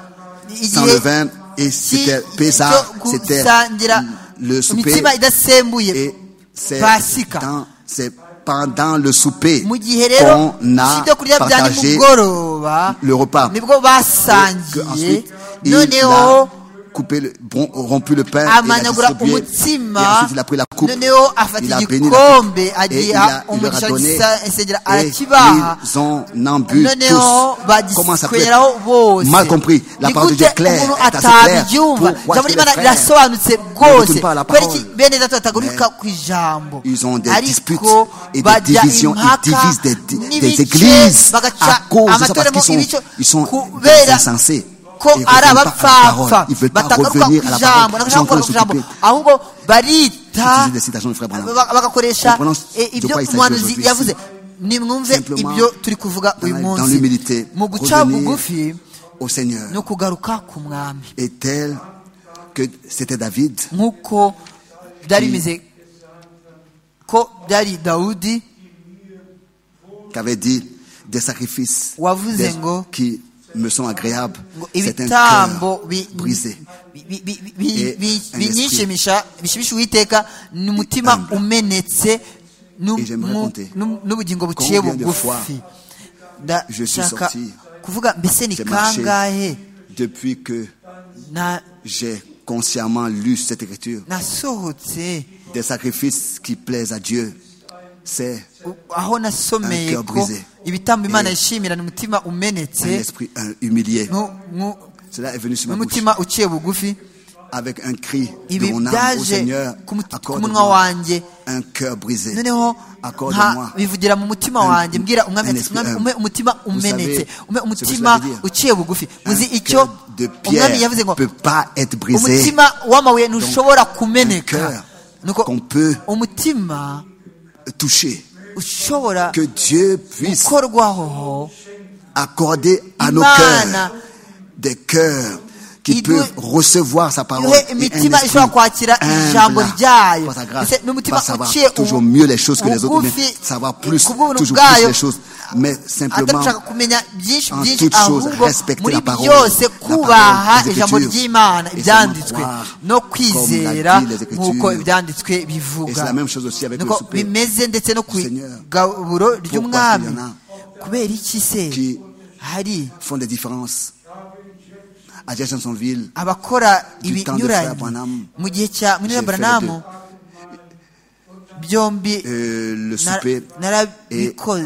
[SPEAKER 4] Sans
[SPEAKER 5] igihe
[SPEAKER 4] le vin, et c'était
[SPEAKER 5] cy-
[SPEAKER 4] Pessah,
[SPEAKER 5] cyo
[SPEAKER 4] c'était
[SPEAKER 5] gusangira
[SPEAKER 4] le souper.
[SPEAKER 5] imitsima idasembuye
[SPEAKER 4] Et c'est
[SPEAKER 5] Pasika.
[SPEAKER 4] dans- c'est pendant le souper
[SPEAKER 5] mu gihe rero
[SPEAKER 4] qu'on a
[SPEAKER 5] ibyo kurya bya
[SPEAKER 4] partagé
[SPEAKER 5] nimugoroba
[SPEAKER 4] le repas.
[SPEAKER 5] nibwo
[SPEAKER 4] Et que
[SPEAKER 5] basangiye
[SPEAKER 4] ensuite, il a
[SPEAKER 5] noneho
[SPEAKER 4] coupé le, bron- rompu le pain et l'a
[SPEAKER 5] amanagura
[SPEAKER 4] distribué. Et
[SPEAKER 5] umutsima
[SPEAKER 4] ensuite, il a pris la coupe.
[SPEAKER 5] noneho afata
[SPEAKER 4] il a béni la coupe.
[SPEAKER 5] igikombe
[SPEAKER 4] Et il, a,
[SPEAKER 5] agiha
[SPEAKER 4] il leur a
[SPEAKER 5] umugisha
[SPEAKER 4] donné.
[SPEAKER 5] gisengera
[SPEAKER 4] Et
[SPEAKER 5] arakibaha
[SPEAKER 4] ils en ont bu
[SPEAKER 5] noneho
[SPEAKER 4] tous. Comment ça peut
[SPEAKER 5] bagikweraho
[SPEAKER 4] être
[SPEAKER 5] bose
[SPEAKER 4] mal compris La parole de Dieu
[SPEAKER 5] Nigute
[SPEAKER 4] est claire.
[SPEAKER 5] umuntu
[SPEAKER 4] est assez claire.
[SPEAKER 5] atabyumva
[SPEAKER 4] Pourquoi
[SPEAKER 5] ijambo
[SPEAKER 4] est-ce que
[SPEAKER 5] ry'imana
[SPEAKER 4] les frères
[SPEAKER 5] rirasobanutse
[SPEAKER 4] ne
[SPEAKER 5] rwose
[SPEAKER 4] retournent pas à la
[SPEAKER 5] kubera iki
[SPEAKER 4] parole
[SPEAKER 5] bene data batagaruka
[SPEAKER 4] Mais
[SPEAKER 5] ku ijambo
[SPEAKER 4] ils ont des disputes
[SPEAKER 5] ariko
[SPEAKER 4] et des
[SPEAKER 5] bajya
[SPEAKER 4] divisions, ils
[SPEAKER 5] impaka
[SPEAKER 4] divisent des- des
[SPEAKER 5] n'ibice,
[SPEAKER 4] églises
[SPEAKER 5] bagaca
[SPEAKER 4] à cause de ça, parce
[SPEAKER 5] amatoremo
[SPEAKER 4] qu'ils sont-
[SPEAKER 5] ibice
[SPEAKER 4] ils sont
[SPEAKER 5] kubera
[SPEAKER 4] des insensés.
[SPEAKER 5] ko
[SPEAKER 4] Ils
[SPEAKER 5] ari
[SPEAKER 4] retournent pas à la parole.
[SPEAKER 5] abapfapfa
[SPEAKER 4] Ils veulent pas
[SPEAKER 5] batagaruka
[SPEAKER 4] revenir
[SPEAKER 5] ku
[SPEAKER 4] à la
[SPEAKER 5] ijambo
[SPEAKER 4] parole. Ils
[SPEAKER 5] batagaruka
[SPEAKER 4] sont en train de
[SPEAKER 5] ku ijambo
[SPEAKER 4] s'occuper.
[SPEAKER 5] ahubwo barita
[SPEAKER 4] Utiliser des citations de frère Branham.
[SPEAKER 5] ba- bagakoresha
[SPEAKER 4] Comprenons ce
[SPEAKER 5] eh,
[SPEAKER 4] de
[SPEAKER 5] ibyo
[SPEAKER 4] quoi il s'agit
[SPEAKER 5] umuhanuzi
[SPEAKER 4] aujourd'hui
[SPEAKER 5] yavuze
[SPEAKER 4] ici.
[SPEAKER 5] nimwumve
[SPEAKER 4] Simplement,
[SPEAKER 5] ibyo turi kuvuga
[SPEAKER 4] dans
[SPEAKER 5] uyu
[SPEAKER 4] la- dans
[SPEAKER 5] munsi
[SPEAKER 4] l'humilité,
[SPEAKER 5] mu guca
[SPEAKER 4] revenir
[SPEAKER 5] bugufi
[SPEAKER 4] au Seigneur
[SPEAKER 5] ni ukugaruka ku mwami
[SPEAKER 4] est tel que c'était David
[SPEAKER 5] nk'uko byari
[SPEAKER 4] Qui-
[SPEAKER 5] bimeze ko byari dawudi
[SPEAKER 4] qui avait dit des sacrifices
[SPEAKER 5] Wavuze
[SPEAKER 4] des-
[SPEAKER 5] ngo-
[SPEAKER 4] qui me sont agréables.
[SPEAKER 5] ngo
[SPEAKER 4] C'est un cœur
[SPEAKER 5] ibitambo bi-
[SPEAKER 4] brisé.
[SPEAKER 5] bi- bi- bi- bi-
[SPEAKER 4] Et
[SPEAKER 5] bi-
[SPEAKER 4] un
[SPEAKER 5] binyishimisha bishimisha uwiteka ni umutima
[SPEAKER 4] humble.
[SPEAKER 5] umenetse nu-
[SPEAKER 4] Et j'aimerais
[SPEAKER 5] mu-
[SPEAKER 4] compter
[SPEAKER 5] nu- n'ubugingo buciye
[SPEAKER 4] combien de
[SPEAKER 5] bugufi
[SPEAKER 4] je suis
[SPEAKER 5] ndashaka
[SPEAKER 4] sorti,
[SPEAKER 5] kuvuga mbese ni
[SPEAKER 4] j'ai marché.
[SPEAKER 5] kangahe
[SPEAKER 4] Depuis que
[SPEAKER 5] na-
[SPEAKER 4] j'ai consciemment lu cette écriture,
[SPEAKER 5] nasohotse
[SPEAKER 4] des sacrifices qui plaisent à Dieu, c'est
[SPEAKER 5] u- aho
[SPEAKER 4] Un
[SPEAKER 5] nasomeye
[SPEAKER 4] cœur
[SPEAKER 5] ko
[SPEAKER 4] brisé.
[SPEAKER 5] ibitambo imana
[SPEAKER 4] Et-
[SPEAKER 5] yishimira ni umutima
[SPEAKER 4] un
[SPEAKER 5] umenetse
[SPEAKER 4] esprit un, humilié.
[SPEAKER 5] nu- nu-
[SPEAKER 4] Cela est venu sur ma bouche
[SPEAKER 5] n'umutima uciye bugufi
[SPEAKER 4] avec un cri de
[SPEAKER 5] ibi
[SPEAKER 4] mon âme au
[SPEAKER 5] byaje
[SPEAKER 4] Seigneur.
[SPEAKER 5] ku mut- ku munwa
[SPEAKER 4] Accorde-moi
[SPEAKER 5] wanjye
[SPEAKER 4] un cœur brisé.
[SPEAKER 5] noneho
[SPEAKER 4] Accorde-moi.
[SPEAKER 5] nka- bivugira mu mutima
[SPEAKER 4] Un-
[SPEAKER 5] wanjye mbwira
[SPEAKER 4] un
[SPEAKER 5] umwami ati,
[SPEAKER 4] esprit
[SPEAKER 5] "Mwami,
[SPEAKER 4] humble."
[SPEAKER 5] umpe umutima
[SPEAKER 4] Vous
[SPEAKER 5] umenetse
[SPEAKER 4] savez,
[SPEAKER 5] umpe
[SPEAKER 4] ce que
[SPEAKER 5] umutima
[SPEAKER 4] cela veut dire.
[SPEAKER 5] uciye bugufi
[SPEAKER 4] Un
[SPEAKER 5] uzi icyo
[SPEAKER 4] cœur de
[SPEAKER 5] umwami
[SPEAKER 4] pierre
[SPEAKER 5] yavuze ngo
[SPEAKER 4] peut pas être brisé.
[SPEAKER 5] umutima w'amabuye ntushobora kumeneka
[SPEAKER 4] cœur
[SPEAKER 5] nuko
[SPEAKER 4] qu'on peut
[SPEAKER 5] umutima
[SPEAKER 4] touché.
[SPEAKER 5] ushobora
[SPEAKER 4] Que Dieu puisse
[SPEAKER 5] gukorwaho
[SPEAKER 4] accorder à nos
[SPEAKER 5] imana
[SPEAKER 4] cœurs des cœurs qui
[SPEAKER 5] Il doit-
[SPEAKER 4] peuvent recevoir sa parole.
[SPEAKER 5] ihe
[SPEAKER 4] et un
[SPEAKER 5] imitima
[SPEAKER 4] esprit
[SPEAKER 5] ishobora kwakira
[SPEAKER 4] humble
[SPEAKER 5] ijambo ryayo
[SPEAKER 4] par sa grâce,
[SPEAKER 5] ndetse n'umutima
[SPEAKER 4] va savoir
[SPEAKER 5] uciye
[SPEAKER 4] toujours
[SPEAKER 5] ubu-
[SPEAKER 4] mieux les choses que les autres, mais
[SPEAKER 5] bugufi
[SPEAKER 4] savoir plus,
[SPEAKER 5] kubw'ubuntu
[SPEAKER 4] toujours plus
[SPEAKER 5] bwayo
[SPEAKER 4] les choses, mais simplement
[SPEAKER 5] atabishaka kumenya byinshi
[SPEAKER 4] en
[SPEAKER 5] byinshi
[SPEAKER 4] toute chose,
[SPEAKER 5] ahubwo
[SPEAKER 4] respecter
[SPEAKER 5] muri
[SPEAKER 4] la parole,
[SPEAKER 5] byose
[SPEAKER 4] la
[SPEAKER 5] kubaha
[SPEAKER 4] parole des
[SPEAKER 5] ijambo
[SPEAKER 4] Écritures.
[SPEAKER 5] ry'imana
[SPEAKER 4] Et
[SPEAKER 5] ibyanditswe
[SPEAKER 4] seulement croire,
[SPEAKER 5] no
[SPEAKER 4] comme
[SPEAKER 5] kwizera
[SPEAKER 4] l'a dit les Écritures.
[SPEAKER 5] nk'uko ibyanditswe
[SPEAKER 4] Et c'est
[SPEAKER 5] bivuga
[SPEAKER 4] la même chose aussi avec le
[SPEAKER 5] nuko
[SPEAKER 4] souper
[SPEAKER 5] bimeze ndetse no ku
[SPEAKER 4] du Seigneur.
[SPEAKER 5] igaburo ry'umwami
[SPEAKER 4] qu'il y en
[SPEAKER 5] kubera iki se
[SPEAKER 4] Qui-
[SPEAKER 5] hari
[SPEAKER 4] font des différences. À Jacksonville,
[SPEAKER 5] abakora
[SPEAKER 4] Du temps de Frère
[SPEAKER 5] ibinyuranye
[SPEAKER 4] Branham,
[SPEAKER 5] mu gihe cya munira
[SPEAKER 4] j'ai fait les
[SPEAKER 5] branamu byombi
[SPEAKER 4] euh, le
[SPEAKER 5] na-
[SPEAKER 4] souper et
[SPEAKER 5] narabikoze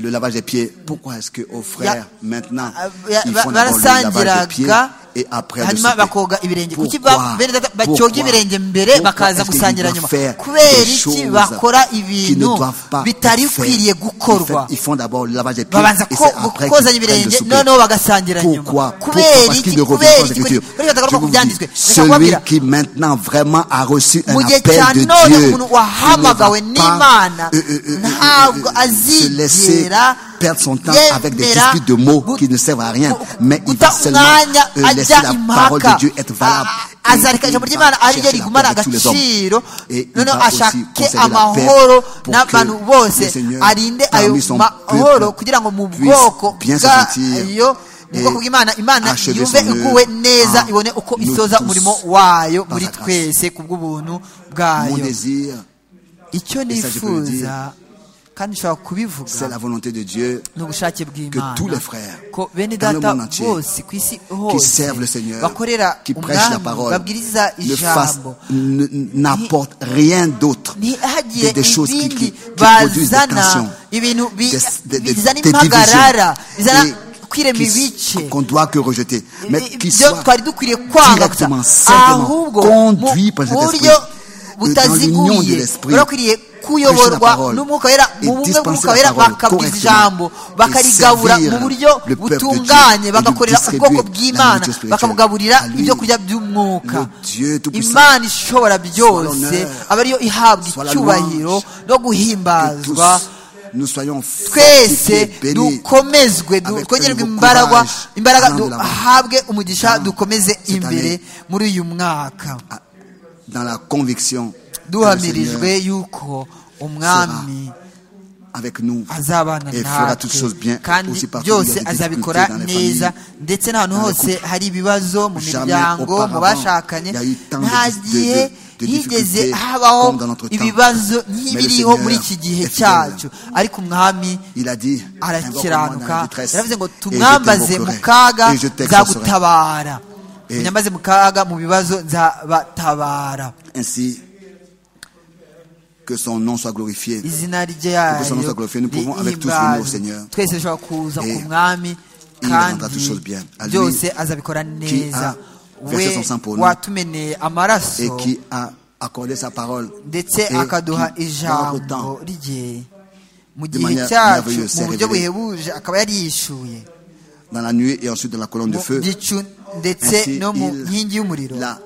[SPEAKER 4] le lavage des pieds. Pourquoi est-ce que aux frères maintenant
[SPEAKER 5] Ah, ya-
[SPEAKER 4] ils
[SPEAKER 5] ba-
[SPEAKER 4] font d'abord le lavage des pieds
[SPEAKER 5] barasangiraga
[SPEAKER 4] et après le
[SPEAKER 5] hanyuma bakoga ibirenge kuki ba-
[SPEAKER 4] Pourquoi?
[SPEAKER 5] bene data
[SPEAKER 4] Pourquoi?
[SPEAKER 5] bacyoga ibirenge mbere
[SPEAKER 4] Pourquoi
[SPEAKER 5] bakaza
[SPEAKER 4] est-ce qu'ils
[SPEAKER 5] gusangira
[SPEAKER 4] doivent
[SPEAKER 5] nyuma
[SPEAKER 4] faire
[SPEAKER 5] kubera
[SPEAKER 4] des
[SPEAKER 5] iki
[SPEAKER 4] choses
[SPEAKER 5] bakora
[SPEAKER 4] qui ne
[SPEAKER 5] ibintu
[SPEAKER 4] doivent pas
[SPEAKER 5] bitari
[SPEAKER 4] être faites?
[SPEAKER 5] bikwiriye
[SPEAKER 4] Ils
[SPEAKER 5] gukorwa
[SPEAKER 4] fait- Ils font d'abord le lavage des pieds
[SPEAKER 5] babanza
[SPEAKER 4] et
[SPEAKER 5] ko-
[SPEAKER 4] c'est après qu'ils
[SPEAKER 5] kozanya
[SPEAKER 4] prennent le
[SPEAKER 5] ibirenge
[SPEAKER 4] souper.
[SPEAKER 5] noneho bagasangira nyuma
[SPEAKER 4] Pourquoi Pourquoi
[SPEAKER 5] kubera
[SPEAKER 4] Parce
[SPEAKER 5] iki
[SPEAKER 4] qu'il ne revient
[SPEAKER 5] kubera
[SPEAKER 4] pas aux
[SPEAKER 5] iki
[SPEAKER 4] Écritures.
[SPEAKER 5] kubera
[SPEAKER 4] Je
[SPEAKER 5] batagaruka
[SPEAKER 4] vous
[SPEAKER 5] ku
[SPEAKER 4] dis,
[SPEAKER 5] byanditswe Ndashaka kubabwira,
[SPEAKER 4] celui qui maintenant vraiment a reçu un
[SPEAKER 5] mu gihe
[SPEAKER 4] appel
[SPEAKER 5] cya
[SPEAKER 4] de
[SPEAKER 5] none
[SPEAKER 4] Dieu,
[SPEAKER 5] umuntu
[SPEAKER 4] qui ne va
[SPEAKER 5] wahamagawe
[SPEAKER 4] pas
[SPEAKER 5] n'imana
[SPEAKER 4] euh, euh, euh, euh,
[SPEAKER 5] ntabwo
[SPEAKER 4] euh, se laisser
[SPEAKER 5] azigera
[SPEAKER 4] perdre son temps avec des disputes de mots qui ne servent à rien, mais il va seulement euh, laisser la parole de Dieu être valable. Et
[SPEAKER 5] azareka ijambo
[SPEAKER 4] il va
[SPEAKER 5] ry'imana ari
[SPEAKER 4] chercher la
[SPEAKER 5] ryo
[SPEAKER 4] paix
[SPEAKER 5] rigumana
[SPEAKER 4] de tous les hommes.
[SPEAKER 5] agaciro
[SPEAKER 4] Et il
[SPEAKER 5] noneho
[SPEAKER 4] va aussi
[SPEAKER 5] ashake
[SPEAKER 4] conserver la paix
[SPEAKER 5] amahoro
[SPEAKER 4] pour que
[SPEAKER 5] n'abantu
[SPEAKER 4] le
[SPEAKER 5] bose
[SPEAKER 4] Seigneur,
[SPEAKER 5] arinde ayo
[SPEAKER 4] parmi son
[SPEAKER 5] mahoro
[SPEAKER 4] peuple,
[SPEAKER 5] kugira ngo mu
[SPEAKER 4] puisse
[SPEAKER 5] bwoko
[SPEAKER 4] bien se sentir
[SPEAKER 5] bwayo mu
[SPEAKER 4] et
[SPEAKER 5] bwoko bw'imana imana
[SPEAKER 4] achever
[SPEAKER 5] yumve
[SPEAKER 4] son œuvre
[SPEAKER 5] iguwe neza
[SPEAKER 4] en
[SPEAKER 5] ibone uko
[SPEAKER 4] nous
[SPEAKER 5] isoza
[SPEAKER 4] tous
[SPEAKER 5] umurimo wayo
[SPEAKER 4] dans
[SPEAKER 5] muri
[SPEAKER 4] sa grâce.
[SPEAKER 5] twese ku bw'ubuntu
[SPEAKER 4] Mon
[SPEAKER 5] bwayo
[SPEAKER 4] désir,
[SPEAKER 5] icyo
[SPEAKER 4] ça, je peux le
[SPEAKER 5] nifuza kandi nshobora kubivuga
[SPEAKER 4] c'est la volonté de Dieu
[SPEAKER 5] ni
[SPEAKER 4] que
[SPEAKER 5] ubushake
[SPEAKER 4] tous les
[SPEAKER 5] bw'imana
[SPEAKER 4] frères
[SPEAKER 5] ko bene
[SPEAKER 4] dans le
[SPEAKER 5] data
[SPEAKER 4] monde entier
[SPEAKER 5] bose ku isi
[SPEAKER 4] qui
[SPEAKER 5] hose
[SPEAKER 4] servent le Seigneur,
[SPEAKER 5] bakorera
[SPEAKER 4] qui prêchent la
[SPEAKER 5] umwami
[SPEAKER 4] parole,
[SPEAKER 5] babwiriza
[SPEAKER 4] ne fassent-
[SPEAKER 5] ijambo
[SPEAKER 4] ne- n'apportent rien d'autre
[SPEAKER 5] ntihagire
[SPEAKER 4] que des choses qui, qui-
[SPEAKER 5] ibindi
[SPEAKER 4] qui produisent des
[SPEAKER 5] bazana
[SPEAKER 4] tensions,
[SPEAKER 5] ibintu bi-
[SPEAKER 4] des, des- des-
[SPEAKER 5] bizana
[SPEAKER 4] des divisions
[SPEAKER 5] impagarara bizana
[SPEAKER 4] et
[SPEAKER 5] kwirema
[SPEAKER 4] qui s-
[SPEAKER 5] ibice
[SPEAKER 4] qu'on doit que rejeter, mais qui
[SPEAKER 5] ibyo
[SPEAKER 4] soient
[SPEAKER 5] twari dukwiye kwanga gusa
[SPEAKER 4] directement, simplement
[SPEAKER 5] ahubwo
[SPEAKER 4] conduits par cet
[SPEAKER 5] mu
[SPEAKER 4] esprit,
[SPEAKER 5] buryo
[SPEAKER 4] euh, dans l'union de
[SPEAKER 5] butaziguye
[SPEAKER 4] l'esprit,
[SPEAKER 5] barakwiriye
[SPEAKER 4] prêcher la
[SPEAKER 5] kuyoborwa
[SPEAKER 4] parole
[SPEAKER 5] n'umwuka wera
[SPEAKER 4] et
[SPEAKER 5] mu bumwe
[SPEAKER 4] dispenser
[SPEAKER 5] bw'umwuka
[SPEAKER 4] la
[SPEAKER 5] wera
[SPEAKER 4] parole
[SPEAKER 5] bakabwiriza
[SPEAKER 4] correctement
[SPEAKER 5] ijambo
[SPEAKER 4] et
[SPEAKER 5] bakarigabura
[SPEAKER 4] servir
[SPEAKER 5] mu buryo
[SPEAKER 4] le peuple de Dieu
[SPEAKER 5] butunganye
[SPEAKER 4] et de
[SPEAKER 5] bagakorera
[SPEAKER 4] distribuer
[SPEAKER 5] ubwoko
[SPEAKER 4] la
[SPEAKER 5] bw'imana
[SPEAKER 4] nourriture spirituelle.
[SPEAKER 5] bakabugaburira
[SPEAKER 4] À lui,
[SPEAKER 5] ibyo kurya by'umwuka
[SPEAKER 4] le Dieu Tout-Puissant,
[SPEAKER 5] imana ishobora byose
[SPEAKER 4] l'honneur,
[SPEAKER 5] aba ariyo ihabwa
[SPEAKER 4] soit la
[SPEAKER 5] icyubahiro
[SPEAKER 4] louange,
[SPEAKER 5] no
[SPEAKER 4] que tous
[SPEAKER 5] guhimbazwa
[SPEAKER 4] nous soyons fortifiés,
[SPEAKER 5] twese
[SPEAKER 4] bénis
[SPEAKER 5] dukomezwe
[SPEAKER 4] avec
[SPEAKER 5] twongererwe
[SPEAKER 4] un nouveau
[SPEAKER 5] imbaraga
[SPEAKER 4] courage
[SPEAKER 5] imbaraga
[SPEAKER 4] allant de l'avant.
[SPEAKER 5] duhabwe umugisha
[SPEAKER 4] Allant
[SPEAKER 5] dukomeze
[SPEAKER 4] cette
[SPEAKER 5] imbere
[SPEAKER 4] année.
[SPEAKER 5] muri uyu mwaka
[SPEAKER 4] dans la conviction que le
[SPEAKER 5] duhamirijwe
[SPEAKER 4] Seigneur
[SPEAKER 5] yuko umwami
[SPEAKER 4] avec nous
[SPEAKER 5] azabana
[SPEAKER 4] et fera toutes choses bien
[SPEAKER 5] natwe kandi
[SPEAKER 4] aussi partout où il y a
[SPEAKER 5] byose
[SPEAKER 4] des
[SPEAKER 5] azabikora
[SPEAKER 4] difficultés dans les
[SPEAKER 5] neza
[SPEAKER 4] familles.
[SPEAKER 5] ndetse n'ahantu
[SPEAKER 4] dans les
[SPEAKER 5] hose
[SPEAKER 4] couples.
[SPEAKER 5] hari ibibazo mu
[SPEAKER 4] Jamais
[SPEAKER 5] miryango mu
[SPEAKER 4] auparavant,
[SPEAKER 5] bashakanye
[SPEAKER 4] il y a eu tant de
[SPEAKER 5] nta
[SPEAKER 4] dis- de-
[SPEAKER 5] gihe
[SPEAKER 4] de- de
[SPEAKER 5] higeze
[SPEAKER 4] difficultés
[SPEAKER 5] habaho
[SPEAKER 4] comme dans notre temps.
[SPEAKER 5] ibibazo
[SPEAKER 4] Mais le
[SPEAKER 5] nk'ibiriho muri
[SPEAKER 4] Seigneur
[SPEAKER 5] iki gihe
[SPEAKER 4] est fidèle.
[SPEAKER 5] cyacu ariko umwami
[SPEAKER 4] Il a dit, Invoque-moi dans la
[SPEAKER 5] arakiranuka
[SPEAKER 4] détresse,
[SPEAKER 5] yaravuze ngo
[SPEAKER 4] et je
[SPEAKER 5] tumwambaze mu
[SPEAKER 4] t'invoquerai,
[SPEAKER 5] kaga
[SPEAKER 4] et je t'exaucerai.
[SPEAKER 5] nzagutabara
[SPEAKER 4] Et-
[SPEAKER 5] munyambaze mu kaga mu bibazo nzabatabara
[SPEAKER 4] Ainsi, que son nom soit glorifié.
[SPEAKER 5] izina
[SPEAKER 4] Que son nom soit
[SPEAKER 5] ryayo
[SPEAKER 4] glorifié. Nous pouvons avec tous venir au Seigneur.
[SPEAKER 5] twese dushobora kuza
[SPEAKER 4] Et
[SPEAKER 5] ku mwami
[SPEAKER 4] il rendra toutes choses bien. À
[SPEAKER 5] kandi
[SPEAKER 4] lui
[SPEAKER 5] byose azabikora
[SPEAKER 4] qui
[SPEAKER 5] neza
[SPEAKER 4] a versé son sang pour nous.
[SPEAKER 5] watumeneye
[SPEAKER 4] Et
[SPEAKER 5] amaraso
[SPEAKER 4] qui a accordé sa parole.
[SPEAKER 5] ndetse
[SPEAKER 4] Et
[SPEAKER 5] akaduha
[SPEAKER 4] qui, dans notre temps,
[SPEAKER 5] ijambo rye mu
[SPEAKER 4] de
[SPEAKER 5] gihe
[SPEAKER 4] manière
[SPEAKER 5] cyacu
[SPEAKER 4] merveilleuse,
[SPEAKER 5] mu
[SPEAKER 4] s'est
[SPEAKER 5] buryo
[SPEAKER 4] révélé.
[SPEAKER 5] buhebuje akaba yari yishuye
[SPEAKER 4] dans la nuée et ensuite dans la colonne de
[SPEAKER 5] mu
[SPEAKER 4] feu,
[SPEAKER 5] gicu ndetse
[SPEAKER 4] ainsi
[SPEAKER 5] no mu
[SPEAKER 4] il
[SPEAKER 5] nkingi y'umuriro
[SPEAKER 4] a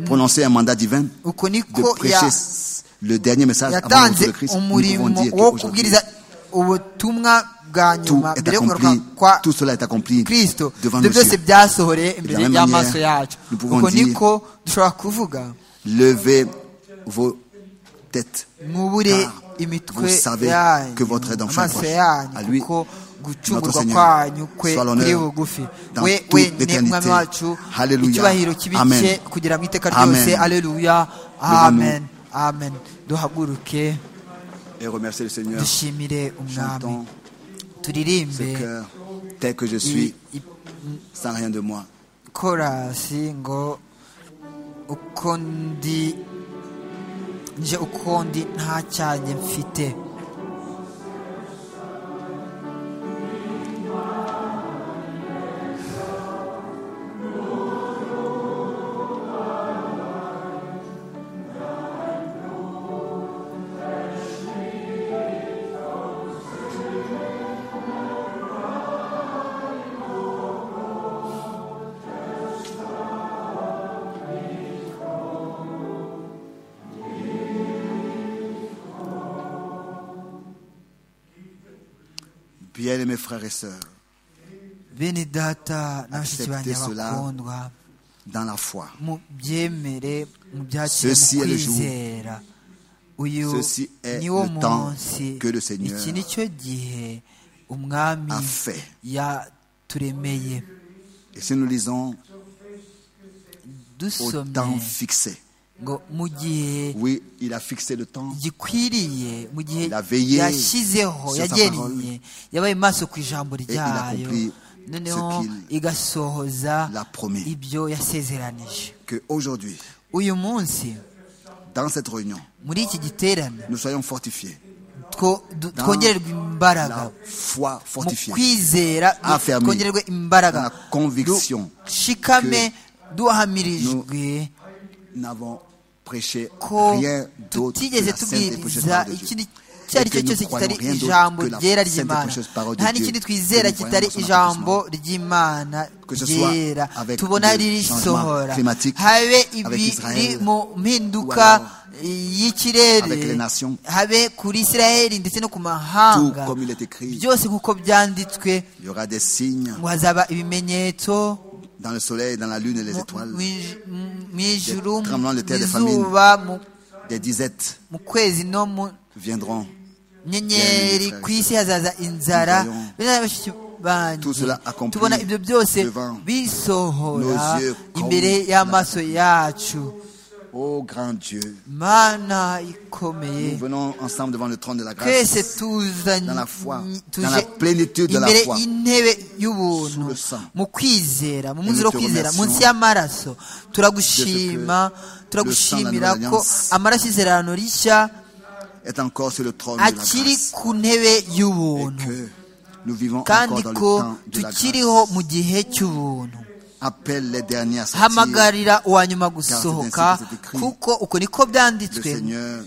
[SPEAKER 4] prononcé un mandat divin
[SPEAKER 5] uko
[SPEAKER 4] de
[SPEAKER 5] niko
[SPEAKER 4] prêcher
[SPEAKER 5] ya-
[SPEAKER 4] s- le dernier message avant le retour de
[SPEAKER 5] yatanze
[SPEAKER 4] Christ. Nous pouvons
[SPEAKER 5] umurimo
[SPEAKER 4] dire
[SPEAKER 5] wo
[SPEAKER 4] qu'aujourd'hui,
[SPEAKER 5] kubwiriza ubutumwa bwa
[SPEAKER 4] tout
[SPEAKER 5] nyuma
[SPEAKER 4] est
[SPEAKER 5] mbere yo kugaruka
[SPEAKER 4] accompli,
[SPEAKER 5] kwa
[SPEAKER 4] tout cela est accompli
[SPEAKER 5] kristo
[SPEAKER 4] devant
[SPEAKER 5] ibyo
[SPEAKER 4] nos
[SPEAKER 5] byose
[SPEAKER 4] yeux.
[SPEAKER 5] byasohoreye
[SPEAKER 4] De
[SPEAKER 5] imbere
[SPEAKER 4] la même
[SPEAKER 5] y'amaso
[SPEAKER 4] manière,
[SPEAKER 5] yacu
[SPEAKER 4] nous pouvons
[SPEAKER 5] uko
[SPEAKER 4] dire-
[SPEAKER 5] niko dushobora kuvuga
[SPEAKER 4] Levez vos têtes.
[SPEAKER 5] mwubure
[SPEAKER 4] Car
[SPEAKER 5] imitwe
[SPEAKER 4] vous savez
[SPEAKER 5] yanyu
[SPEAKER 4] que votre aide en fait
[SPEAKER 5] amaso
[SPEAKER 4] approche. À
[SPEAKER 5] yanyu
[SPEAKER 4] lui,
[SPEAKER 5] kuko gucungurwa
[SPEAKER 4] notre Seigneur,
[SPEAKER 5] kwanyu kwe
[SPEAKER 4] soit l'honneur
[SPEAKER 5] kuri bugufi
[SPEAKER 4] dans
[SPEAKER 5] we
[SPEAKER 4] toute
[SPEAKER 5] wenyine
[SPEAKER 4] l'éternité.
[SPEAKER 5] mwami wacu
[SPEAKER 4] Hallelujah.
[SPEAKER 5] icyubahiro kibike
[SPEAKER 4] Amen.
[SPEAKER 5] kugira mu iteka
[SPEAKER 4] Amen.
[SPEAKER 5] ryose aleluya
[SPEAKER 4] Devant
[SPEAKER 5] amen amen duhaguruke
[SPEAKER 4] Et remerciez le Seigneur.
[SPEAKER 5] dushimire umwami
[SPEAKER 4] Chantons ce
[SPEAKER 5] turirimbe
[SPEAKER 4] cœur tel que je
[SPEAKER 5] i-
[SPEAKER 4] suis,
[SPEAKER 5] i-
[SPEAKER 4] sans rien de moi.
[SPEAKER 5] korasi ngo uko ndi nje uko ndi nta cyanjye mfite
[SPEAKER 4] Bien-aimés frères et sœurs,
[SPEAKER 5] bene data na bashiki banjye
[SPEAKER 4] Acceptez cela.
[SPEAKER 5] bakundwa
[SPEAKER 4] dans la foi,
[SPEAKER 5] mubyemere mubyakire
[SPEAKER 4] Ceci
[SPEAKER 5] mu
[SPEAKER 4] est le jour.
[SPEAKER 5] kwizera uyu
[SPEAKER 4] Ceci est
[SPEAKER 5] niwo
[SPEAKER 4] le temps
[SPEAKER 5] munsi
[SPEAKER 4] que le Seigneur
[SPEAKER 5] iki nicyo gihe umwami
[SPEAKER 4] a fait.
[SPEAKER 5] yaturemeye
[SPEAKER 4] et si nous lisons au temps
[SPEAKER 5] dusomye
[SPEAKER 4] fixé,
[SPEAKER 5] ngo mu gihe
[SPEAKER 4] oui, il a fixé le temps
[SPEAKER 5] gikwiriye mu gihe
[SPEAKER 4] La veillée
[SPEAKER 5] yashyizeho
[SPEAKER 4] sur sa
[SPEAKER 5] yagereye
[SPEAKER 4] parole.
[SPEAKER 5] yabaye maso ku ijambo
[SPEAKER 4] il a
[SPEAKER 5] ryayo
[SPEAKER 4] compris
[SPEAKER 5] noneho
[SPEAKER 4] ce qu'il
[SPEAKER 5] igasohoza
[SPEAKER 4] l'a promis.
[SPEAKER 5] ibyo yasezeranije
[SPEAKER 4] que aujourd'hui,
[SPEAKER 5] uyu munsi
[SPEAKER 4] dans cette réunion,
[SPEAKER 5] muri iki giterane
[SPEAKER 4] nous soyons fortifiés.
[SPEAKER 5] two- du-
[SPEAKER 4] Dans
[SPEAKER 5] twongererwe imbaraga
[SPEAKER 4] La foi
[SPEAKER 5] mu
[SPEAKER 4] fortifiée.
[SPEAKER 5] kwizera du-
[SPEAKER 4] Affermi.
[SPEAKER 5] twongererwe imbaraga
[SPEAKER 4] Dans la conviction
[SPEAKER 5] dushikame duhamirijwe
[SPEAKER 4] Nous n'avons prêché
[SPEAKER 5] ko
[SPEAKER 4] rien d'autre que
[SPEAKER 5] tutigeze
[SPEAKER 4] la sainte et prêchée parole
[SPEAKER 5] tubwiriza
[SPEAKER 4] de Dieu.
[SPEAKER 5] ikindi icyo ari cyo cyose kitari ijambo ryera ry'imana nta n'ikindi twizera kitari ijambo ry'imana ryera tubona ririsohora habe ibiri mu mpinduka y'ikirere habe kuri israheli ndetse no ku mahanga byose nk'uko byanditswe ngo hazaba ibimenyetso
[SPEAKER 4] dans le soleil, dans la lune et les étoiles.
[SPEAKER 5] Des
[SPEAKER 4] tremblements de terre, des famines, des disettes viendront.
[SPEAKER 5] nyenyeri ku isi hazaza inzara bene bashiki banyu tubona ibyo byose bisohora imbere y'amaso yacu
[SPEAKER 4] Ô grand Dieu,
[SPEAKER 5] mana
[SPEAKER 4] nous
[SPEAKER 5] ikomeye
[SPEAKER 4] venons ensemble devant le trône de la
[SPEAKER 5] twese
[SPEAKER 4] grâce,
[SPEAKER 5] tuza
[SPEAKER 4] dans la foi,
[SPEAKER 5] tuje
[SPEAKER 4] dans la plénitude de la
[SPEAKER 5] imbere
[SPEAKER 4] foi.
[SPEAKER 5] y'intebe
[SPEAKER 4] Sous
[SPEAKER 5] y'ubuntu
[SPEAKER 4] le sang.
[SPEAKER 5] mu kwizera mu munsi
[SPEAKER 4] nous
[SPEAKER 5] wo
[SPEAKER 4] te
[SPEAKER 5] kwizera
[SPEAKER 4] remercions
[SPEAKER 5] munsi y'amaraso turagushima
[SPEAKER 4] de ce que le
[SPEAKER 5] turagushimira
[SPEAKER 4] sang de la
[SPEAKER 5] ko
[SPEAKER 4] nouvelle alliance
[SPEAKER 5] amaraso y'isezerano rishya
[SPEAKER 4] est encore sur le trône de la
[SPEAKER 5] akiri
[SPEAKER 4] grâce.
[SPEAKER 5] ku ntebe
[SPEAKER 4] Et
[SPEAKER 5] y'ubuntu
[SPEAKER 4] que nous vivons
[SPEAKER 5] kandi
[SPEAKER 4] encore dans le
[SPEAKER 5] ko
[SPEAKER 4] temps de la grâce.
[SPEAKER 5] tukiriho mu gihe cy'ubuntu
[SPEAKER 4] Appelle les derniers à sortir.
[SPEAKER 5] hamagarira uwa nyuma gusohoka
[SPEAKER 4] Car c'est ainsi que c'est écrit.
[SPEAKER 5] kuko uko niko
[SPEAKER 4] Le
[SPEAKER 5] byanditswe
[SPEAKER 4] Seigneur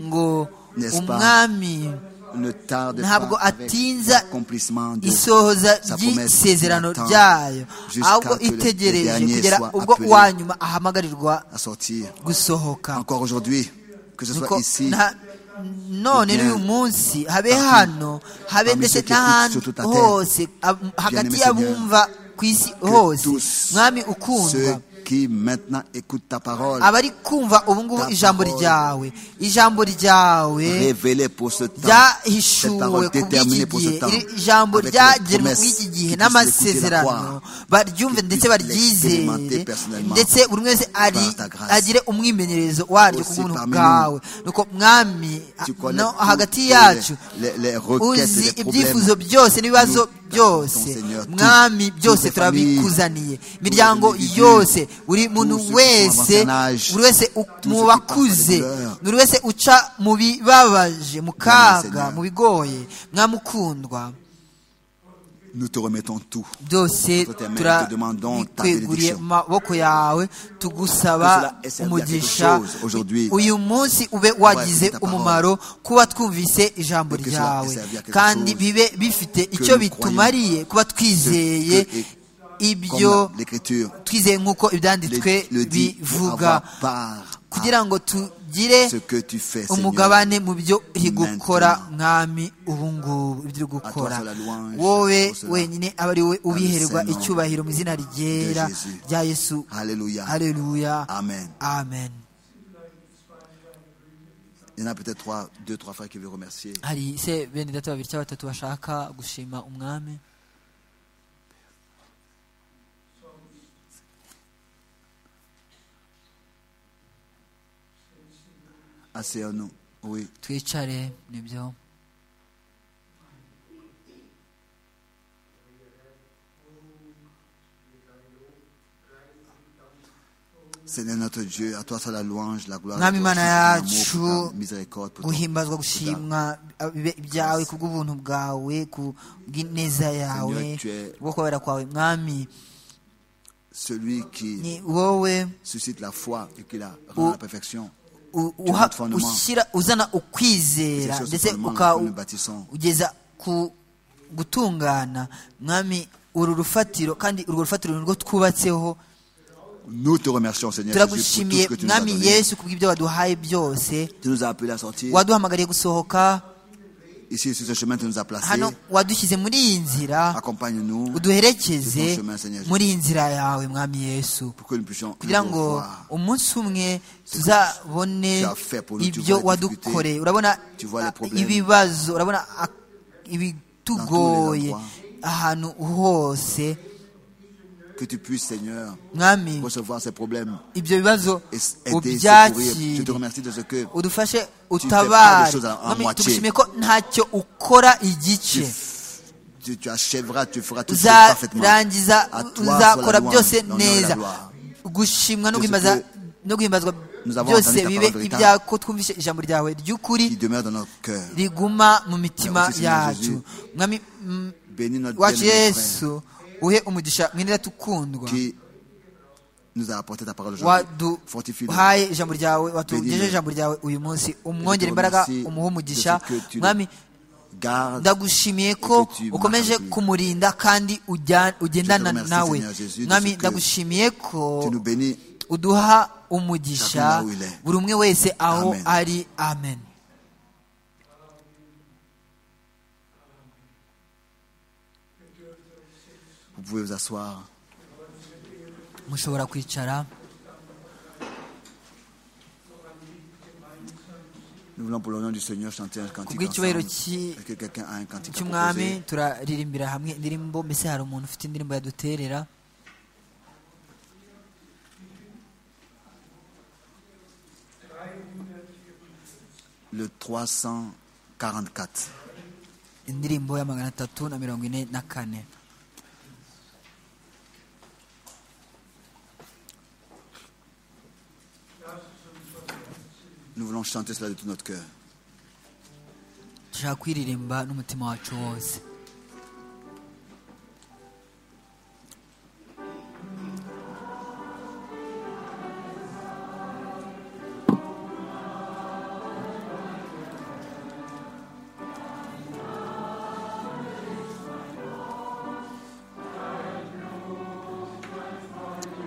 [SPEAKER 5] ngo
[SPEAKER 4] N'est-ce pas?
[SPEAKER 5] umwami
[SPEAKER 4] ne tarde
[SPEAKER 5] ntabwo
[SPEAKER 4] pas avec
[SPEAKER 5] atinza
[SPEAKER 4] l'accomplissement de
[SPEAKER 5] isohoza
[SPEAKER 4] sa promesse
[SPEAKER 5] ry'isezerano
[SPEAKER 4] qu'il attend
[SPEAKER 5] ryayo
[SPEAKER 4] jusqu'à
[SPEAKER 5] ahubwo
[SPEAKER 4] que les- les
[SPEAKER 5] itegereje
[SPEAKER 4] derniers
[SPEAKER 5] kugera
[SPEAKER 4] soient
[SPEAKER 5] ubwo
[SPEAKER 4] appelés
[SPEAKER 5] uwa nyuma ahamagarirwa
[SPEAKER 4] à sortir.
[SPEAKER 5] gusohoka
[SPEAKER 4] Encore aujourd'hui, que ce soit
[SPEAKER 5] Nuko
[SPEAKER 4] ici,
[SPEAKER 5] nta- none
[SPEAKER 4] bien
[SPEAKER 5] n'uyu munsi habe
[SPEAKER 4] partout,
[SPEAKER 5] hano habe
[SPEAKER 4] parmi
[SPEAKER 5] ndetse
[SPEAKER 4] ceux qui écoutent
[SPEAKER 5] n'ahandi
[SPEAKER 4] sur toute la terre.
[SPEAKER 5] hose ab- hagati
[SPEAKER 4] aimé
[SPEAKER 5] y'abumva ku isi
[SPEAKER 4] que
[SPEAKER 5] hose
[SPEAKER 4] tous
[SPEAKER 5] mwami ukundwa
[SPEAKER 4] ceux qui maintenant écoutent ta parole,
[SPEAKER 5] abari kumva ubu ngubu
[SPEAKER 4] Ta
[SPEAKER 5] ijambo
[SPEAKER 4] parole.
[SPEAKER 5] ryawe ijambo ryawe
[SPEAKER 4] révélés pour ce temps, cette
[SPEAKER 5] ryahishuwe
[SPEAKER 4] parole
[SPEAKER 5] ku bw'iki
[SPEAKER 4] déterminée pour ce
[SPEAKER 5] gihe
[SPEAKER 4] temps,
[SPEAKER 5] iri jambo
[SPEAKER 4] avec les
[SPEAKER 5] ryagenwe
[SPEAKER 4] promesses
[SPEAKER 5] bw'iki
[SPEAKER 4] qu'ils
[SPEAKER 5] gihe
[SPEAKER 4] puissent l'écouter, la
[SPEAKER 5] n'amasezerano
[SPEAKER 4] croire,
[SPEAKER 5] baryumve
[SPEAKER 4] qu'ils
[SPEAKER 5] ndetse
[SPEAKER 4] puissent
[SPEAKER 5] baryizere
[SPEAKER 4] l'expérimenter personnellement
[SPEAKER 5] ndetse buri wese ari
[SPEAKER 4] par ta grâce.
[SPEAKER 5] agire umwimenyerezo waryo ku
[SPEAKER 4] Aussi
[SPEAKER 5] buntu
[SPEAKER 4] parmi nous,
[SPEAKER 5] bwawe nuko mwami
[SPEAKER 4] tu connais
[SPEAKER 5] no
[SPEAKER 4] tous
[SPEAKER 5] hagati
[SPEAKER 4] les-
[SPEAKER 5] yacu
[SPEAKER 4] les- les requêtes,
[SPEAKER 5] uzi
[SPEAKER 4] les
[SPEAKER 5] ibyifuzo
[SPEAKER 4] problèmes.
[SPEAKER 5] byose n'ibibazo
[SPEAKER 4] Nous, ton
[SPEAKER 5] byose
[SPEAKER 4] Seigneur, tout-
[SPEAKER 5] mwami
[SPEAKER 4] toutes
[SPEAKER 5] byose
[SPEAKER 4] les familles,
[SPEAKER 5] turabikuzaniye
[SPEAKER 4] tous les
[SPEAKER 5] imiryango
[SPEAKER 4] individus,
[SPEAKER 5] yose buri muntu
[SPEAKER 4] ceux qui sont
[SPEAKER 5] wese
[SPEAKER 4] en avantage,
[SPEAKER 5] buri wese u-
[SPEAKER 4] tous
[SPEAKER 5] mu
[SPEAKER 4] ceux qui
[SPEAKER 5] bakuze
[SPEAKER 4] passent par les douleurs.
[SPEAKER 5] buri wese uca mu bibabaje mu kaga
[SPEAKER 4] Seigneur.
[SPEAKER 5] mu bigoye mwamukundwa
[SPEAKER 4] nous te remettons tout.
[SPEAKER 5] byose
[SPEAKER 4] Entre tes mains, te demandons ta
[SPEAKER 5] turabikweguriye
[SPEAKER 4] bénédiction.
[SPEAKER 5] mu maboko yawe
[SPEAKER 4] Que
[SPEAKER 5] tugusaba
[SPEAKER 4] cela ait servi à
[SPEAKER 5] umugisha
[SPEAKER 4] quelque chose aujourd'hui.
[SPEAKER 5] uyu munsi ube
[SPEAKER 4] écouté
[SPEAKER 5] wagize
[SPEAKER 4] ta parole.
[SPEAKER 5] umumaro kuba twumvise ijambo
[SPEAKER 4] Que cela ait
[SPEAKER 5] ryawe
[SPEAKER 4] servi à quelque
[SPEAKER 5] kandi
[SPEAKER 4] chose.
[SPEAKER 5] bibe bifite icyo
[SPEAKER 4] nous
[SPEAKER 5] bitumariye kuba twizeye
[SPEAKER 4] que- et-
[SPEAKER 5] ibyo
[SPEAKER 4] Comme l'écriture
[SPEAKER 5] twizeye nk'uko
[SPEAKER 4] le,
[SPEAKER 5] ibyanditswe
[SPEAKER 4] le dit, pour
[SPEAKER 5] bivuga
[SPEAKER 4] avoir part à
[SPEAKER 5] kugira ngo tugire
[SPEAKER 4] ce que tu fais, Seigneur.
[SPEAKER 5] umugabane mu byo uri gukora mwami ubu ngubu ibyo uri gukora
[SPEAKER 4] Attention à la louange,
[SPEAKER 5] wowe
[SPEAKER 4] pour cela.
[SPEAKER 5] wenyine aba ari wowe ubihererwa
[SPEAKER 4] Dans le Saint-Nom
[SPEAKER 5] icyubahiro mu izina ryera
[SPEAKER 4] de Jésus.
[SPEAKER 5] rya yesu
[SPEAKER 4] Alléluia.
[SPEAKER 5] haleluya
[SPEAKER 4] Amen.
[SPEAKER 5] amen
[SPEAKER 4] Il y en a peut-être trois, deux, trois frères qui veulent remercier.
[SPEAKER 5] hari se bene data babiri cyangwa batatu bashaka gushima umwami
[SPEAKER 4] Assez nous. Oui.
[SPEAKER 5] twicare nibyo
[SPEAKER 4] Seigneur notre Dieu, à toi soit la louange, la gloire,
[SPEAKER 5] Mwami
[SPEAKER 4] la
[SPEAKER 5] Mana yacu,
[SPEAKER 4] pour ta miséricorde, pour ton- pour ta-
[SPEAKER 5] guhimbazwa gushimwa bibe ibyawe ku bw'ubuntu bwawe ku bw'ineza yawe
[SPEAKER 4] Seigneur, tu es-
[SPEAKER 5] gukorera kwawe mwami
[SPEAKER 4] Celui qui
[SPEAKER 5] ni wowe
[SPEAKER 4] suscite la foi et qui la
[SPEAKER 5] Oh.
[SPEAKER 4] rend à la perfection.
[SPEAKER 5] u-
[SPEAKER 4] Tu es
[SPEAKER 5] uha-
[SPEAKER 4] notre fondement.
[SPEAKER 5] ushyira uzana ukwizera
[SPEAKER 4] C'est sur ce
[SPEAKER 5] ndetse
[SPEAKER 4] fondement
[SPEAKER 5] uka-
[SPEAKER 4] que nous bâtissons.
[SPEAKER 5] ugeza ku gutungana mwami uru rufatiro kandi urwo rufatiro nirwo twubatseho
[SPEAKER 4] Nous te remercions, Seigneur Jésus, pour tout
[SPEAKER 5] turagushimiye
[SPEAKER 4] ce que tu nous as
[SPEAKER 5] mwami
[SPEAKER 4] donné.
[SPEAKER 5] yesu kubw'ibyo waduhaye byose
[SPEAKER 4] Tu nous as appelés à sortir.
[SPEAKER 5] waduhamagariye gusohoka
[SPEAKER 4] Ici, sur ce chemin, tu nous as placés.
[SPEAKER 5] hano wadushyize muri iyi nzira
[SPEAKER 4] Accompagne-nous
[SPEAKER 5] uduherekeze
[SPEAKER 4] Sur ton chemin, Seigneur
[SPEAKER 5] muri iyi nzira yawe mwami yesu
[SPEAKER 4] pour que nous puissions
[SPEAKER 5] kugira
[SPEAKER 4] un jour
[SPEAKER 5] ngo
[SPEAKER 4] voir.
[SPEAKER 5] umunsi umwe tuzabone
[SPEAKER 4] tu as fait pour nous, tu
[SPEAKER 5] ibyo
[SPEAKER 4] vois les
[SPEAKER 5] wadukoreye
[SPEAKER 4] difficultés,
[SPEAKER 5] urabona
[SPEAKER 4] tu vois les
[SPEAKER 5] ah,
[SPEAKER 4] problèmes.
[SPEAKER 5] ibibazo urabona ah, ibitugoye
[SPEAKER 4] Dans tous les
[SPEAKER 5] ahantu hose
[SPEAKER 4] Que tu puisses, Seigneur,
[SPEAKER 5] mwami
[SPEAKER 4] recevoir ces problèmes
[SPEAKER 5] ibyo bibazo
[SPEAKER 4] et s- aider, secourir. Je te
[SPEAKER 5] ubyakire
[SPEAKER 4] remercie de ce que
[SPEAKER 5] udufashe
[SPEAKER 4] pas les
[SPEAKER 5] utabare
[SPEAKER 4] choses à- à
[SPEAKER 5] mwami
[SPEAKER 4] moitié.
[SPEAKER 5] tugushimiye ko ntacyo ukora igice
[SPEAKER 4] tu, tu achèveras, tu feras tout ça parfaitement.
[SPEAKER 5] uzarangiza
[SPEAKER 4] À toi soit la
[SPEAKER 5] uzakora
[SPEAKER 4] louange,
[SPEAKER 5] byose
[SPEAKER 4] l'honneur et la
[SPEAKER 5] neza
[SPEAKER 4] gloire.
[SPEAKER 5] gushimwa no
[SPEAKER 4] Tout ce
[SPEAKER 5] guhimbaza
[SPEAKER 4] que
[SPEAKER 5] no guhimbazwa
[SPEAKER 4] nous avons entendu
[SPEAKER 5] byose
[SPEAKER 4] ta
[SPEAKER 5] bibe
[SPEAKER 4] parole véritable.
[SPEAKER 5] ibyako twumvise ijambo ryawe
[SPEAKER 4] Qui
[SPEAKER 5] ry'ukuri
[SPEAKER 4] demeure dans notre cœur.
[SPEAKER 5] riguma mu mitima
[SPEAKER 4] Merci, Seigneur
[SPEAKER 5] yacu mwami mm,
[SPEAKER 4] Bénis notre
[SPEAKER 5] wacu
[SPEAKER 4] bien-aimé frère
[SPEAKER 5] yesu uhe umugisha mwene data ukundwa
[SPEAKER 4] qui nous as apporté ta parole aujourd'hui. Fortifie-nous.
[SPEAKER 5] waduhaye ijambo ryawe watugejeje ijambo ryawe uyu munsi umwongere imbaraga umuhe umugisha mwami
[SPEAKER 4] Garde
[SPEAKER 5] ndagushimiye ko
[SPEAKER 4] que tu
[SPEAKER 5] ukomeje
[SPEAKER 4] marches.
[SPEAKER 5] kumurinda kandi ujya- ugendana
[SPEAKER 4] Je te remercie,
[SPEAKER 5] nawe
[SPEAKER 4] Seigneur Jésus, de
[SPEAKER 5] mwami
[SPEAKER 4] ce que
[SPEAKER 5] ndagushimiye ko
[SPEAKER 4] tu nous bénis.
[SPEAKER 5] uduha umugisha
[SPEAKER 4] Chacun là où il est.
[SPEAKER 5] buri umwe wese aho
[SPEAKER 4] Amen.
[SPEAKER 5] ari amen
[SPEAKER 4] Vous pouvez vous asseoir.
[SPEAKER 5] mushobora kwicara
[SPEAKER 4] Nous voulons pour le nom du Seigneur chanter un cantique.
[SPEAKER 5] bw'icyubahiro
[SPEAKER 4] ensemble.
[SPEAKER 5] cy'i-
[SPEAKER 4] Est-ce que quelqu'un a un cantique à
[SPEAKER 5] cy'umwami
[SPEAKER 4] proposer?
[SPEAKER 5] turaririmbira hamwe indirimbo mbese hari umuntu ufite indirimbo yaduterera
[SPEAKER 4] Le 344.
[SPEAKER 5] indirimbo ya magana atatu na mirongo ine na kane
[SPEAKER 4] Nous voulons chanter cela de tout notre cœur.
[SPEAKER 5] dushaka kwiririmba n'umutima wacu wose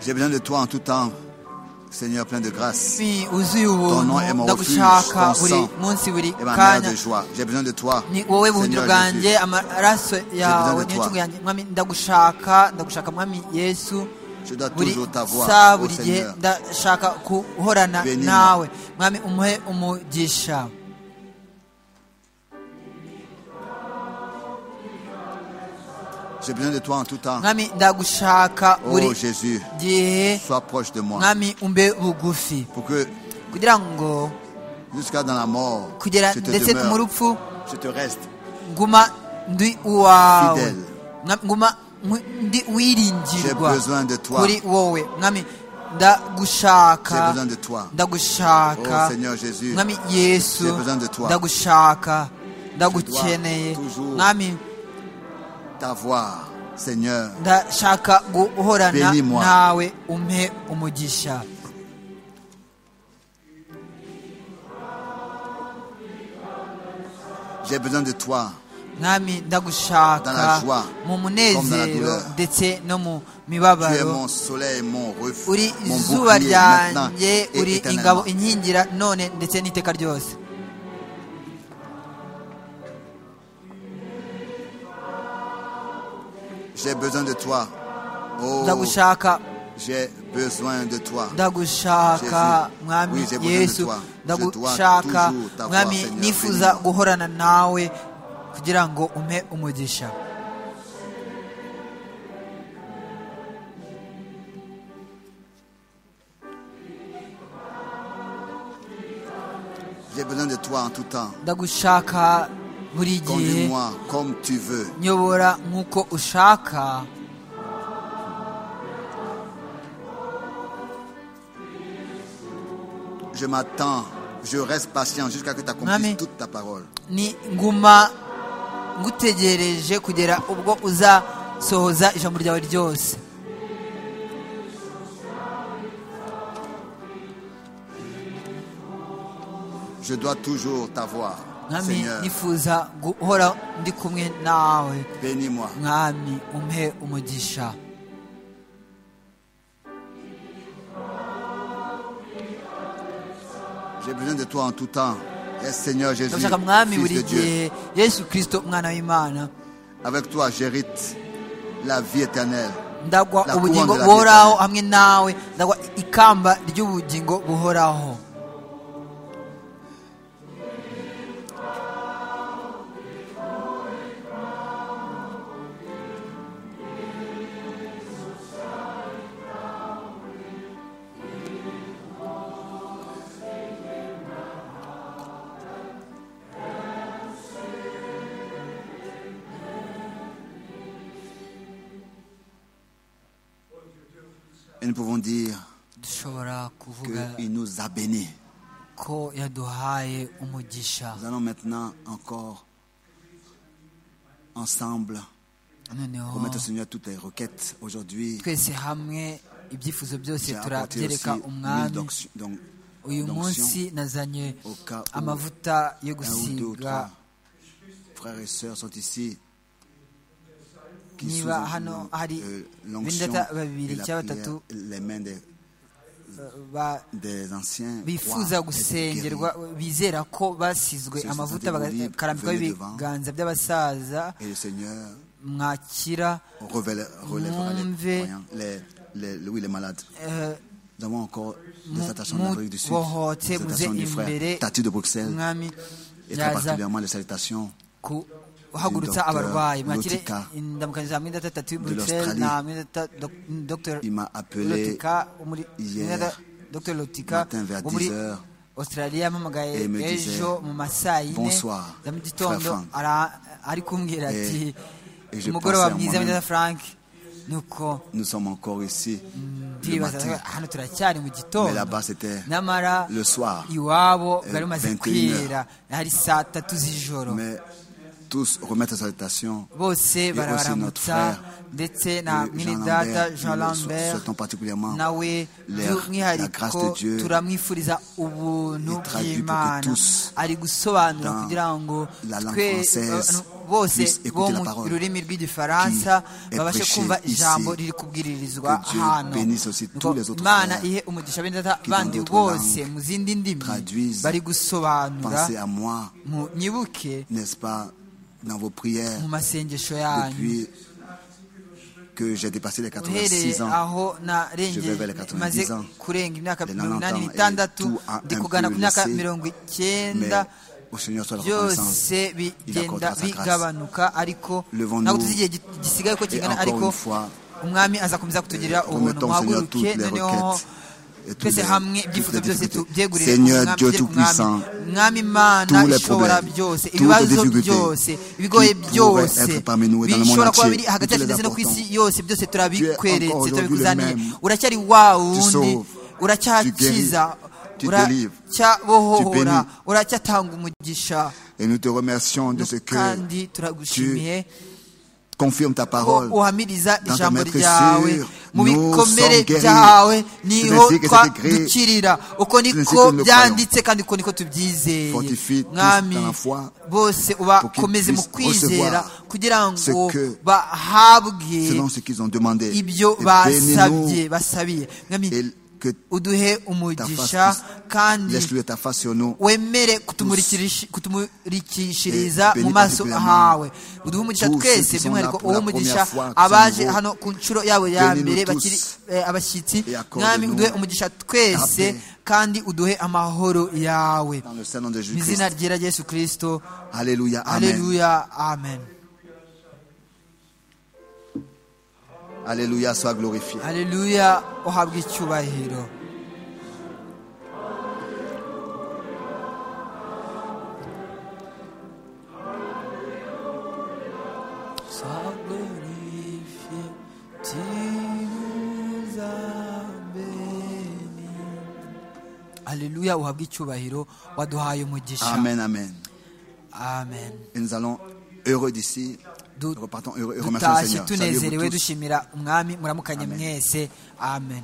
[SPEAKER 4] J'ai besoin de toi en tout temps, Seigneur plein de grâce
[SPEAKER 5] Si uzuye ubuntu
[SPEAKER 4] nom est mon
[SPEAKER 5] ndagushaka
[SPEAKER 4] refuge, ton
[SPEAKER 5] buri
[SPEAKER 4] sang
[SPEAKER 5] munsi buri
[SPEAKER 4] et ma mère
[SPEAKER 5] kanya
[SPEAKER 4] de joie. J'ai besoin de toi,
[SPEAKER 5] ni wowe buhungiro
[SPEAKER 4] Seigneur Jésus.
[SPEAKER 5] bwanjye amaraso
[SPEAKER 4] de
[SPEAKER 5] yawe niyo
[SPEAKER 4] toi.
[SPEAKER 5] ncungu yanjye mwami ndagushaka ndagushaka mwami yesu
[SPEAKER 4] Je dois
[SPEAKER 5] buri
[SPEAKER 4] toujours t'avoir,
[SPEAKER 5] saa
[SPEAKER 4] ô
[SPEAKER 5] buri gihe
[SPEAKER 4] Seigneur.
[SPEAKER 5] ndashaka guhorana
[SPEAKER 4] Bénis-moi.
[SPEAKER 5] nawe mwami umuhe umugisha
[SPEAKER 4] J'ai besoin de toi en tout temps.
[SPEAKER 5] mwami ndagushaka
[SPEAKER 4] Oh
[SPEAKER 5] buri
[SPEAKER 4] Jésus,
[SPEAKER 5] gihe
[SPEAKER 4] sois proche de moi.
[SPEAKER 5] mwami umbe bugufi
[SPEAKER 4] Pour que
[SPEAKER 5] kugira ngo
[SPEAKER 4] jusqu'à dans la mort,
[SPEAKER 5] kugera
[SPEAKER 4] je te
[SPEAKER 5] ndetse no mu
[SPEAKER 4] demeure,
[SPEAKER 5] rupfu
[SPEAKER 4] je te reste.
[SPEAKER 5] nguma ndi uwawe
[SPEAKER 4] Fidèle.
[SPEAKER 5] Mwami, nguma nku- ndi
[SPEAKER 4] J'ai
[SPEAKER 5] uwiringirwa
[SPEAKER 4] besoin de toi.
[SPEAKER 5] kuri wowe mwami
[SPEAKER 4] J'ai
[SPEAKER 5] ndagushaka
[SPEAKER 4] besoin de toi.
[SPEAKER 5] ndagushaka
[SPEAKER 4] Oh, Seigneur Jésus,
[SPEAKER 5] mwami yesu
[SPEAKER 4] j'ai besoin de toi.
[SPEAKER 5] ndagushaka ndagukeneye
[SPEAKER 4] Je dois toujours
[SPEAKER 5] mwami
[SPEAKER 4] T'avoir, Seigneur.
[SPEAKER 5] ndashaka guhorana
[SPEAKER 4] Bénis-moi.
[SPEAKER 5] nawe umpe umugisha
[SPEAKER 4] J'ai besoin de toi.
[SPEAKER 5] mwami
[SPEAKER 4] Dans la
[SPEAKER 5] ndagushaka
[SPEAKER 4] joie,
[SPEAKER 5] mu
[SPEAKER 4] comme dans la
[SPEAKER 5] munezero
[SPEAKER 4] douleur.
[SPEAKER 5] ndetse no mu
[SPEAKER 4] Tu es
[SPEAKER 5] mibabaro
[SPEAKER 4] mon soleil, mon
[SPEAKER 5] uri
[SPEAKER 4] refuge, mon
[SPEAKER 5] izuba
[SPEAKER 4] bouclier maintenant
[SPEAKER 5] ryanjye uri
[SPEAKER 4] et
[SPEAKER 5] ingabo
[SPEAKER 4] éternellement.
[SPEAKER 5] inkingira none ndetse n'iteka ryose
[SPEAKER 4] J'ai besoin de toi. Oh,
[SPEAKER 5] ndagushaka
[SPEAKER 4] j'ai besoin de toi.
[SPEAKER 5] ndagushaka
[SPEAKER 4] Jésus. Oui,
[SPEAKER 5] mwami
[SPEAKER 4] j'ai besoin de
[SPEAKER 5] yesu
[SPEAKER 4] toi. Je dois
[SPEAKER 5] ndagushaka
[SPEAKER 4] toujours t'avoir,
[SPEAKER 5] mwami
[SPEAKER 4] Seigneur.
[SPEAKER 5] nifuza
[SPEAKER 4] Bénis-moi.
[SPEAKER 5] guhorana nawe kugira ngo umpe umugisha
[SPEAKER 4] J'ai besoin de toi en tout temps.
[SPEAKER 5] ndagushaka buri gihe
[SPEAKER 4] Conduis-moi comme tu veux.
[SPEAKER 5] nyobora nk'uko ushaka
[SPEAKER 4] Je m'attends. Je reste patient jusqu'à ce que tu
[SPEAKER 5] Amen.
[SPEAKER 4] accomplisses toute ta parole.
[SPEAKER 5] ni nguma ngutegereje kugera ubwo uzasohoza ijambo ryawe ryose
[SPEAKER 4] Je dois toujours t'avoir.
[SPEAKER 5] mwami
[SPEAKER 4] Seigneur,
[SPEAKER 5] nifuza guhora ndi kumwe nawe
[SPEAKER 4] bénis-moi.
[SPEAKER 5] mwami umpe umugisha
[SPEAKER 4] J'ai besoin de toi en tout temps. Et Seigneur Jésus,
[SPEAKER 5] ndashaka mwami
[SPEAKER 4] Fils
[SPEAKER 5] buri
[SPEAKER 4] de Dieu,
[SPEAKER 5] gihe yesu kirisito umwana w'imana
[SPEAKER 4] avec toi j'hérite la vie éternelle.
[SPEAKER 5] ndagwa
[SPEAKER 4] La
[SPEAKER 5] ubugingo
[SPEAKER 4] couronne de la
[SPEAKER 5] buhoraho
[SPEAKER 4] vie.
[SPEAKER 5] hamwe nawe ndagwa ikamba ry'ubugingo buhoraho
[SPEAKER 4] Et nous pouvons dire
[SPEAKER 5] dushobora kuvuga
[SPEAKER 4] qu'il nous a bénis.
[SPEAKER 5] ko yaduhaye umugisha
[SPEAKER 4] Nous allons maintenant encore ensemble
[SPEAKER 5] noneho
[SPEAKER 4] remettre au Seigneur toutes tes requêtes aujourd'hui.
[SPEAKER 5] twese hamwe ibyifuzo byose
[SPEAKER 4] J'ai apporté aussi
[SPEAKER 5] turabyereka
[SPEAKER 4] l'huile
[SPEAKER 5] umwami
[SPEAKER 4] d'onction- d'on-
[SPEAKER 5] uyu
[SPEAKER 4] d'onction.
[SPEAKER 5] munsi nazanye
[SPEAKER 4] au cas où
[SPEAKER 5] amavuta
[SPEAKER 4] Un
[SPEAKER 5] yo
[SPEAKER 4] ou deux ou
[SPEAKER 5] gusiga
[SPEAKER 4] trois frères et sœurs sont ici qui sous
[SPEAKER 5] niba hano hari
[SPEAKER 4] euh, l'onction
[SPEAKER 5] bindata
[SPEAKER 4] et
[SPEAKER 5] babiri
[SPEAKER 4] la
[SPEAKER 5] cyangwa
[SPEAKER 4] prière,
[SPEAKER 5] batatu
[SPEAKER 4] les mains des,
[SPEAKER 5] ba-
[SPEAKER 4] des anciens
[SPEAKER 5] bifuza
[SPEAKER 4] croient être guéris.
[SPEAKER 5] gusengerwa bizera ko basizwe
[SPEAKER 4] Ceux qui
[SPEAKER 5] amavuta
[SPEAKER 4] sont démunis,
[SPEAKER 5] bakarambikwa
[SPEAKER 4] venez devant.
[SPEAKER 5] ibiganza by'abasaza
[SPEAKER 4] Et le Seigneur
[SPEAKER 5] mwakira
[SPEAKER 4] relève- relèvera les
[SPEAKER 5] Mumve.
[SPEAKER 4] croyants, les, les, les- oui, les malades.
[SPEAKER 5] eh,
[SPEAKER 4] Nous avons encore des
[SPEAKER 5] mu-
[SPEAKER 4] attachants d'Amérique du Sud,
[SPEAKER 5] mubohote
[SPEAKER 4] des
[SPEAKER 5] muze
[SPEAKER 4] attachants du
[SPEAKER 5] imbere
[SPEAKER 4] frère Tati de Bruxelles,
[SPEAKER 5] umwami
[SPEAKER 4] et très
[SPEAKER 5] yaza
[SPEAKER 4] particulièrement les salutations
[SPEAKER 5] kuhagurutsa
[SPEAKER 4] Dr.
[SPEAKER 5] abarwayi mwakire
[SPEAKER 4] Lotika
[SPEAKER 5] indamukanyo za mwenda
[SPEAKER 4] de
[SPEAKER 5] tatatu y'uburuseli
[SPEAKER 4] l'Australie.
[SPEAKER 5] na mwenda ta- doc- dr
[SPEAKER 4] Il m'a appelé
[SPEAKER 5] lotika umuri-
[SPEAKER 4] hier
[SPEAKER 5] mwenda dr lotika
[SPEAKER 4] matin vers
[SPEAKER 5] wo muri
[SPEAKER 4] 10
[SPEAKER 5] australia yampamagaye
[SPEAKER 4] et me
[SPEAKER 5] ejo
[SPEAKER 4] disait,
[SPEAKER 5] mu masaa yine
[SPEAKER 4] "Bonsoir,
[SPEAKER 5] za mu gitondo
[SPEAKER 4] frère Frank."
[SPEAKER 5] ara- ari kumbwira ati
[SPEAKER 4] et je
[SPEAKER 5] umugoroba
[SPEAKER 4] pensais à
[SPEAKER 5] mwiza mwenda
[SPEAKER 4] moi-même.
[SPEAKER 5] frank nuko
[SPEAKER 4] nous sommes encore ici le
[SPEAKER 5] twibaza
[SPEAKER 4] matin.
[SPEAKER 5] hano turacyari mu gitondo
[SPEAKER 4] Mais là-bas, c'était
[SPEAKER 5] namara
[SPEAKER 4] le soir,
[SPEAKER 5] iwabo
[SPEAKER 4] euh,
[SPEAKER 5] bari bumaze
[SPEAKER 4] 21
[SPEAKER 5] kwira hari saa tatu z'ijoro
[SPEAKER 4] Mais tous remettent les salutations.
[SPEAKER 5] bose
[SPEAKER 4] aussi
[SPEAKER 5] barabaramutsa
[SPEAKER 4] notre frère,
[SPEAKER 5] ndetse na
[SPEAKER 4] le
[SPEAKER 5] mwene
[SPEAKER 4] Jean
[SPEAKER 5] data
[SPEAKER 4] Lambert,
[SPEAKER 5] jean
[SPEAKER 4] nous le sou-
[SPEAKER 5] lambert
[SPEAKER 4] souhaitons particulièrement
[SPEAKER 5] nawe
[SPEAKER 4] leur- la grâce de
[SPEAKER 5] by'umwihariko
[SPEAKER 4] Dieu.
[SPEAKER 5] turamwifuriza ubuntu
[SPEAKER 4] Il traduit pour que
[SPEAKER 5] bw'imana
[SPEAKER 4] tous,
[SPEAKER 5] ari gusobanura
[SPEAKER 4] dans
[SPEAKER 5] kugira ngo
[SPEAKER 4] la langue
[SPEAKER 5] twe-
[SPEAKER 4] française,
[SPEAKER 5] abantu bose
[SPEAKER 4] puissent
[SPEAKER 5] bo
[SPEAKER 4] écouter la
[SPEAKER 5] mu
[SPEAKER 4] parole
[SPEAKER 5] rurimi rw'igifaransa
[SPEAKER 4] qui est
[SPEAKER 5] babashe
[SPEAKER 4] prêchée
[SPEAKER 5] kumva
[SPEAKER 4] ici.
[SPEAKER 5] ijambo riri kubwiririzwa
[SPEAKER 4] Que Dieu
[SPEAKER 5] hano
[SPEAKER 4] bénisse aussi
[SPEAKER 5] Nuko
[SPEAKER 4] tous les autres
[SPEAKER 5] imana
[SPEAKER 4] frères
[SPEAKER 5] ihe umugisha bene data
[SPEAKER 4] qui dans
[SPEAKER 5] bandi
[SPEAKER 4] d'autres
[SPEAKER 5] bose
[SPEAKER 4] langues
[SPEAKER 5] mu zindi ndimi
[SPEAKER 4] traduisent.
[SPEAKER 5] bari gusobanura
[SPEAKER 4] Pensez à moi,
[SPEAKER 5] mu nyibuke
[SPEAKER 4] n'est-ce pas, dans vos prières,
[SPEAKER 5] mu masengesho yanyu
[SPEAKER 4] depuis que j'ai dépassé les 86
[SPEAKER 5] uhereye
[SPEAKER 4] ans.
[SPEAKER 5] aho
[SPEAKER 4] Je vais vers les
[SPEAKER 5] narengeye
[SPEAKER 4] 90
[SPEAKER 5] maze
[SPEAKER 4] ans.
[SPEAKER 5] kurenga imyaka
[SPEAKER 4] Les 90
[SPEAKER 5] mirongo inani
[SPEAKER 4] ans, et
[SPEAKER 5] n'itandatu
[SPEAKER 4] tout a
[SPEAKER 5] ndi
[SPEAKER 4] un
[SPEAKER 5] kugana
[SPEAKER 4] peu
[SPEAKER 5] ku myaka
[SPEAKER 4] laissé,
[SPEAKER 5] mirongo
[SPEAKER 4] Mais
[SPEAKER 5] icyenda
[SPEAKER 4] au Seigneur soit la reconnaissance.
[SPEAKER 5] byose bigenda
[SPEAKER 4] accordera sa grâce.
[SPEAKER 5] bigabanuka ariko
[SPEAKER 4] Levons-nous.
[SPEAKER 5] ntabwo tuzi igihe gi- gisigaye ko
[SPEAKER 4] Et
[SPEAKER 5] kingana
[SPEAKER 4] encore
[SPEAKER 5] ariko
[SPEAKER 4] une fois,
[SPEAKER 5] umwami azakomeza kutugirira ubuntu
[SPEAKER 4] remettons au Seigneur toutes
[SPEAKER 5] muhaguruke
[SPEAKER 4] les
[SPEAKER 5] noneho
[SPEAKER 4] requêtes. et tous
[SPEAKER 5] twese
[SPEAKER 4] les-
[SPEAKER 5] hamwe
[SPEAKER 4] toutes
[SPEAKER 5] ibyifuzo
[SPEAKER 4] les
[SPEAKER 5] byose
[SPEAKER 4] difficultés.
[SPEAKER 5] tubyegurire
[SPEAKER 4] Seigneur Dieu
[SPEAKER 5] byere ku mwami.
[SPEAKER 4] Tout-Puissant,
[SPEAKER 5] mwami imana
[SPEAKER 4] tous les
[SPEAKER 5] ishobora
[SPEAKER 4] problèmes,
[SPEAKER 5] byose
[SPEAKER 4] toutes les
[SPEAKER 5] ibibazo
[SPEAKER 4] difficultés
[SPEAKER 5] byose ibigoye
[SPEAKER 4] qui
[SPEAKER 5] byose
[SPEAKER 4] pourraient être parmi nous et dans le monde
[SPEAKER 5] bishobora kuba
[SPEAKER 4] entier,
[SPEAKER 5] biri hagati
[SPEAKER 4] nous te
[SPEAKER 5] yacu
[SPEAKER 4] les
[SPEAKER 5] ndetse no ku isi
[SPEAKER 4] apportons.
[SPEAKER 5] yose byose
[SPEAKER 4] encore
[SPEAKER 5] turabikweretse
[SPEAKER 4] aujourd'hui le
[SPEAKER 5] turabikuzaniye
[SPEAKER 4] même.
[SPEAKER 5] uracyari wa wundi
[SPEAKER 4] sauves, tu guéris,
[SPEAKER 5] uracyakiza
[SPEAKER 4] tu délivres, tu
[SPEAKER 5] uracyabohora
[SPEAKER 4] bénis.
[SPEAKER 5] uracyatanga umugisha
[SPEAKER 4] Et nous te remercions de ce que
[SPEAKER 5] kandi turagushimiye
[SPEAKER 4] confirme ta
[SPEAKER 5] ko
[SPEAKER 4] parole.
[SPEAKER 5] uhamiriza
[SPEAKER 4] dans ta
[SPEAKER 5] ijambo
[SPEAKER 4] maîtrise
[SPEAKER 5] ryawe
[SPEAKER 4] sûre, nous
[SPEAKER 5] mu bikomere
[SPEAKER 4] sommes guéris.
[SPEAKER 5] byawe niho
[SPEAKER 4] ainsi que c'est écrit,
[SPEAKER 5] dukirira uko
[SPEAKER 4] ainsi que
[SPEAKER 5] niko
[SPEAKER 4] nous le
[SPEAKER 5] byanditse kandi uko niko tubyizeye
[SPEAKER 4] Fortifie tous
[SPEAKER 5] mwami
[SPEAKER 4] dans la foi,
[SPEAKER 5] bose
[SPEAKER 4] pour qu'ils
[SPEAKER 5] ubakomeze mu
[SPEAKER 4] puissent
[SPEAKER 5] kwizera
[SPEAKER 4] recevoir
[SPEAKER 5] kugira
[SPEAKER 4] ce
[SPEAKER 5] ngo
[SPEAKER 4] que-
[SPEAKER 5] bahabwe
[SPEAKER 4] Selon ce qu'ils ont demandé.
[SPEAKER 5] ibyo
[SPEAKER 4] Et
[SPEAKER 5] basabye
[SPEAKER 4] bénis-nous
[SPEAKER 5] basabiye
[SPEAKER 4] et
[SPEAKER 5] mwami
[SPEAKER 4] que
[SPEAKER 5] uduhe
[SPEAKER 4] Ta
[SPEAKER 5] umugisha
[SPEAKER 4] face laisse
[SPEAKER 5] kandi
[SPEAKER 4] lui ta face sur nous.
[SPEAKER 5] wemere kutumurikirish- kutumurikishiriza
[SPEAKER 4] Et
[SPEAKER 5] mu maso
[SPEAKER 4] bénis
[SPEAKER 5] hawe uduhe umugisha
[SPEAKER 4] tous ceux
[SPEAKER 5] twese
[SPEAKER 4] qui sont
[SPEAKER 5] by'umwihariko
[SPEAKER 4] là pour
[SPEAKER 5] uwo
[SPEAKER 4] la
[SPEAKER 5] umugisha
[SPEAKER 4] première fois, qui
[SPEAKER 5] abaje
[SPEAKER 4] sont nouveaux.
[SPEAKER 5] hano ku nshuro yabo ya
[SPEAKER 4] Bénis-nous
[SPEAKER 5] mbere
[SPEAKER 4] tous.
[SPEAKER 5] bakiri eh, abashyitsi
[SPEAKER 4] Et accorde-nous
[SPEAKER 5] mwami uduhe umugisha twese
[SPEAKER 4] ta paix.
[SPEAKER 5] kandi uduhe amahoro yawe
[SPEAKER 4] Dans le Seigneur de
[SPEAKER 5] mu
[SPEAKER 4] Jésus-Christ.
[SPEAKER 5] izina ryera yesu kirisito
[SPEAKER 4] Alléluia. Amen.
[SPEAKER 5] aleluya amen
[SPEAKER 4] Alléluia. Sois glorifié.
[SPEAKER 5] aleluya uhabwe icyubahiro
[SPEAKER 1] Sois glorifié, tu nous as bénis.
[SPEAKER 5] aleluya uhabwe icyubahiro waduhaye umugisha
[SPEAKER 4] Amen. Amen.
[SPEAKER 5] amen
[SPEAKER 4] Et nous allons heureux d'ici. Nous
[SPEAKER 5] Du-
[SPEAKER 4] repartons heureux et remercions le
[SPEAKER 5] dutashye
[SPEAKER 4] Seigneur. Salut à
[SPEAKER 5] tunezerewe
[SPEAKER 4] vous tous.
[SPEAKER 5] dushimira umwami muramukanye
[SPEAKER 4] Amen.
[SPEAKER 5] mwese amen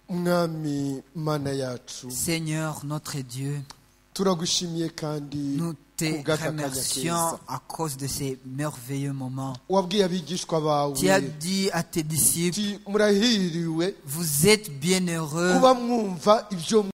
[SPEAKER 6] mwami mana yacu
[SPEAKER 5] seigneur notre dieu
[SPEAKER 6] turagushimiye kandi
[SPEAKER 5] nous te
[SPEAKER 6] kubw'aka kanya keza
[SPEAKER 5] remercions à cause de ces merveilleux moments
[SPEAKER 6] wabwiye abigishwa bawe
[SPEAKER 5] tu as dit à tes disciples
[SPEAKER 6] uti murahiriwe
[SPEAKER 5] vous êtes bienheureux
[SPEAKER 6] kuba mwumva ibyo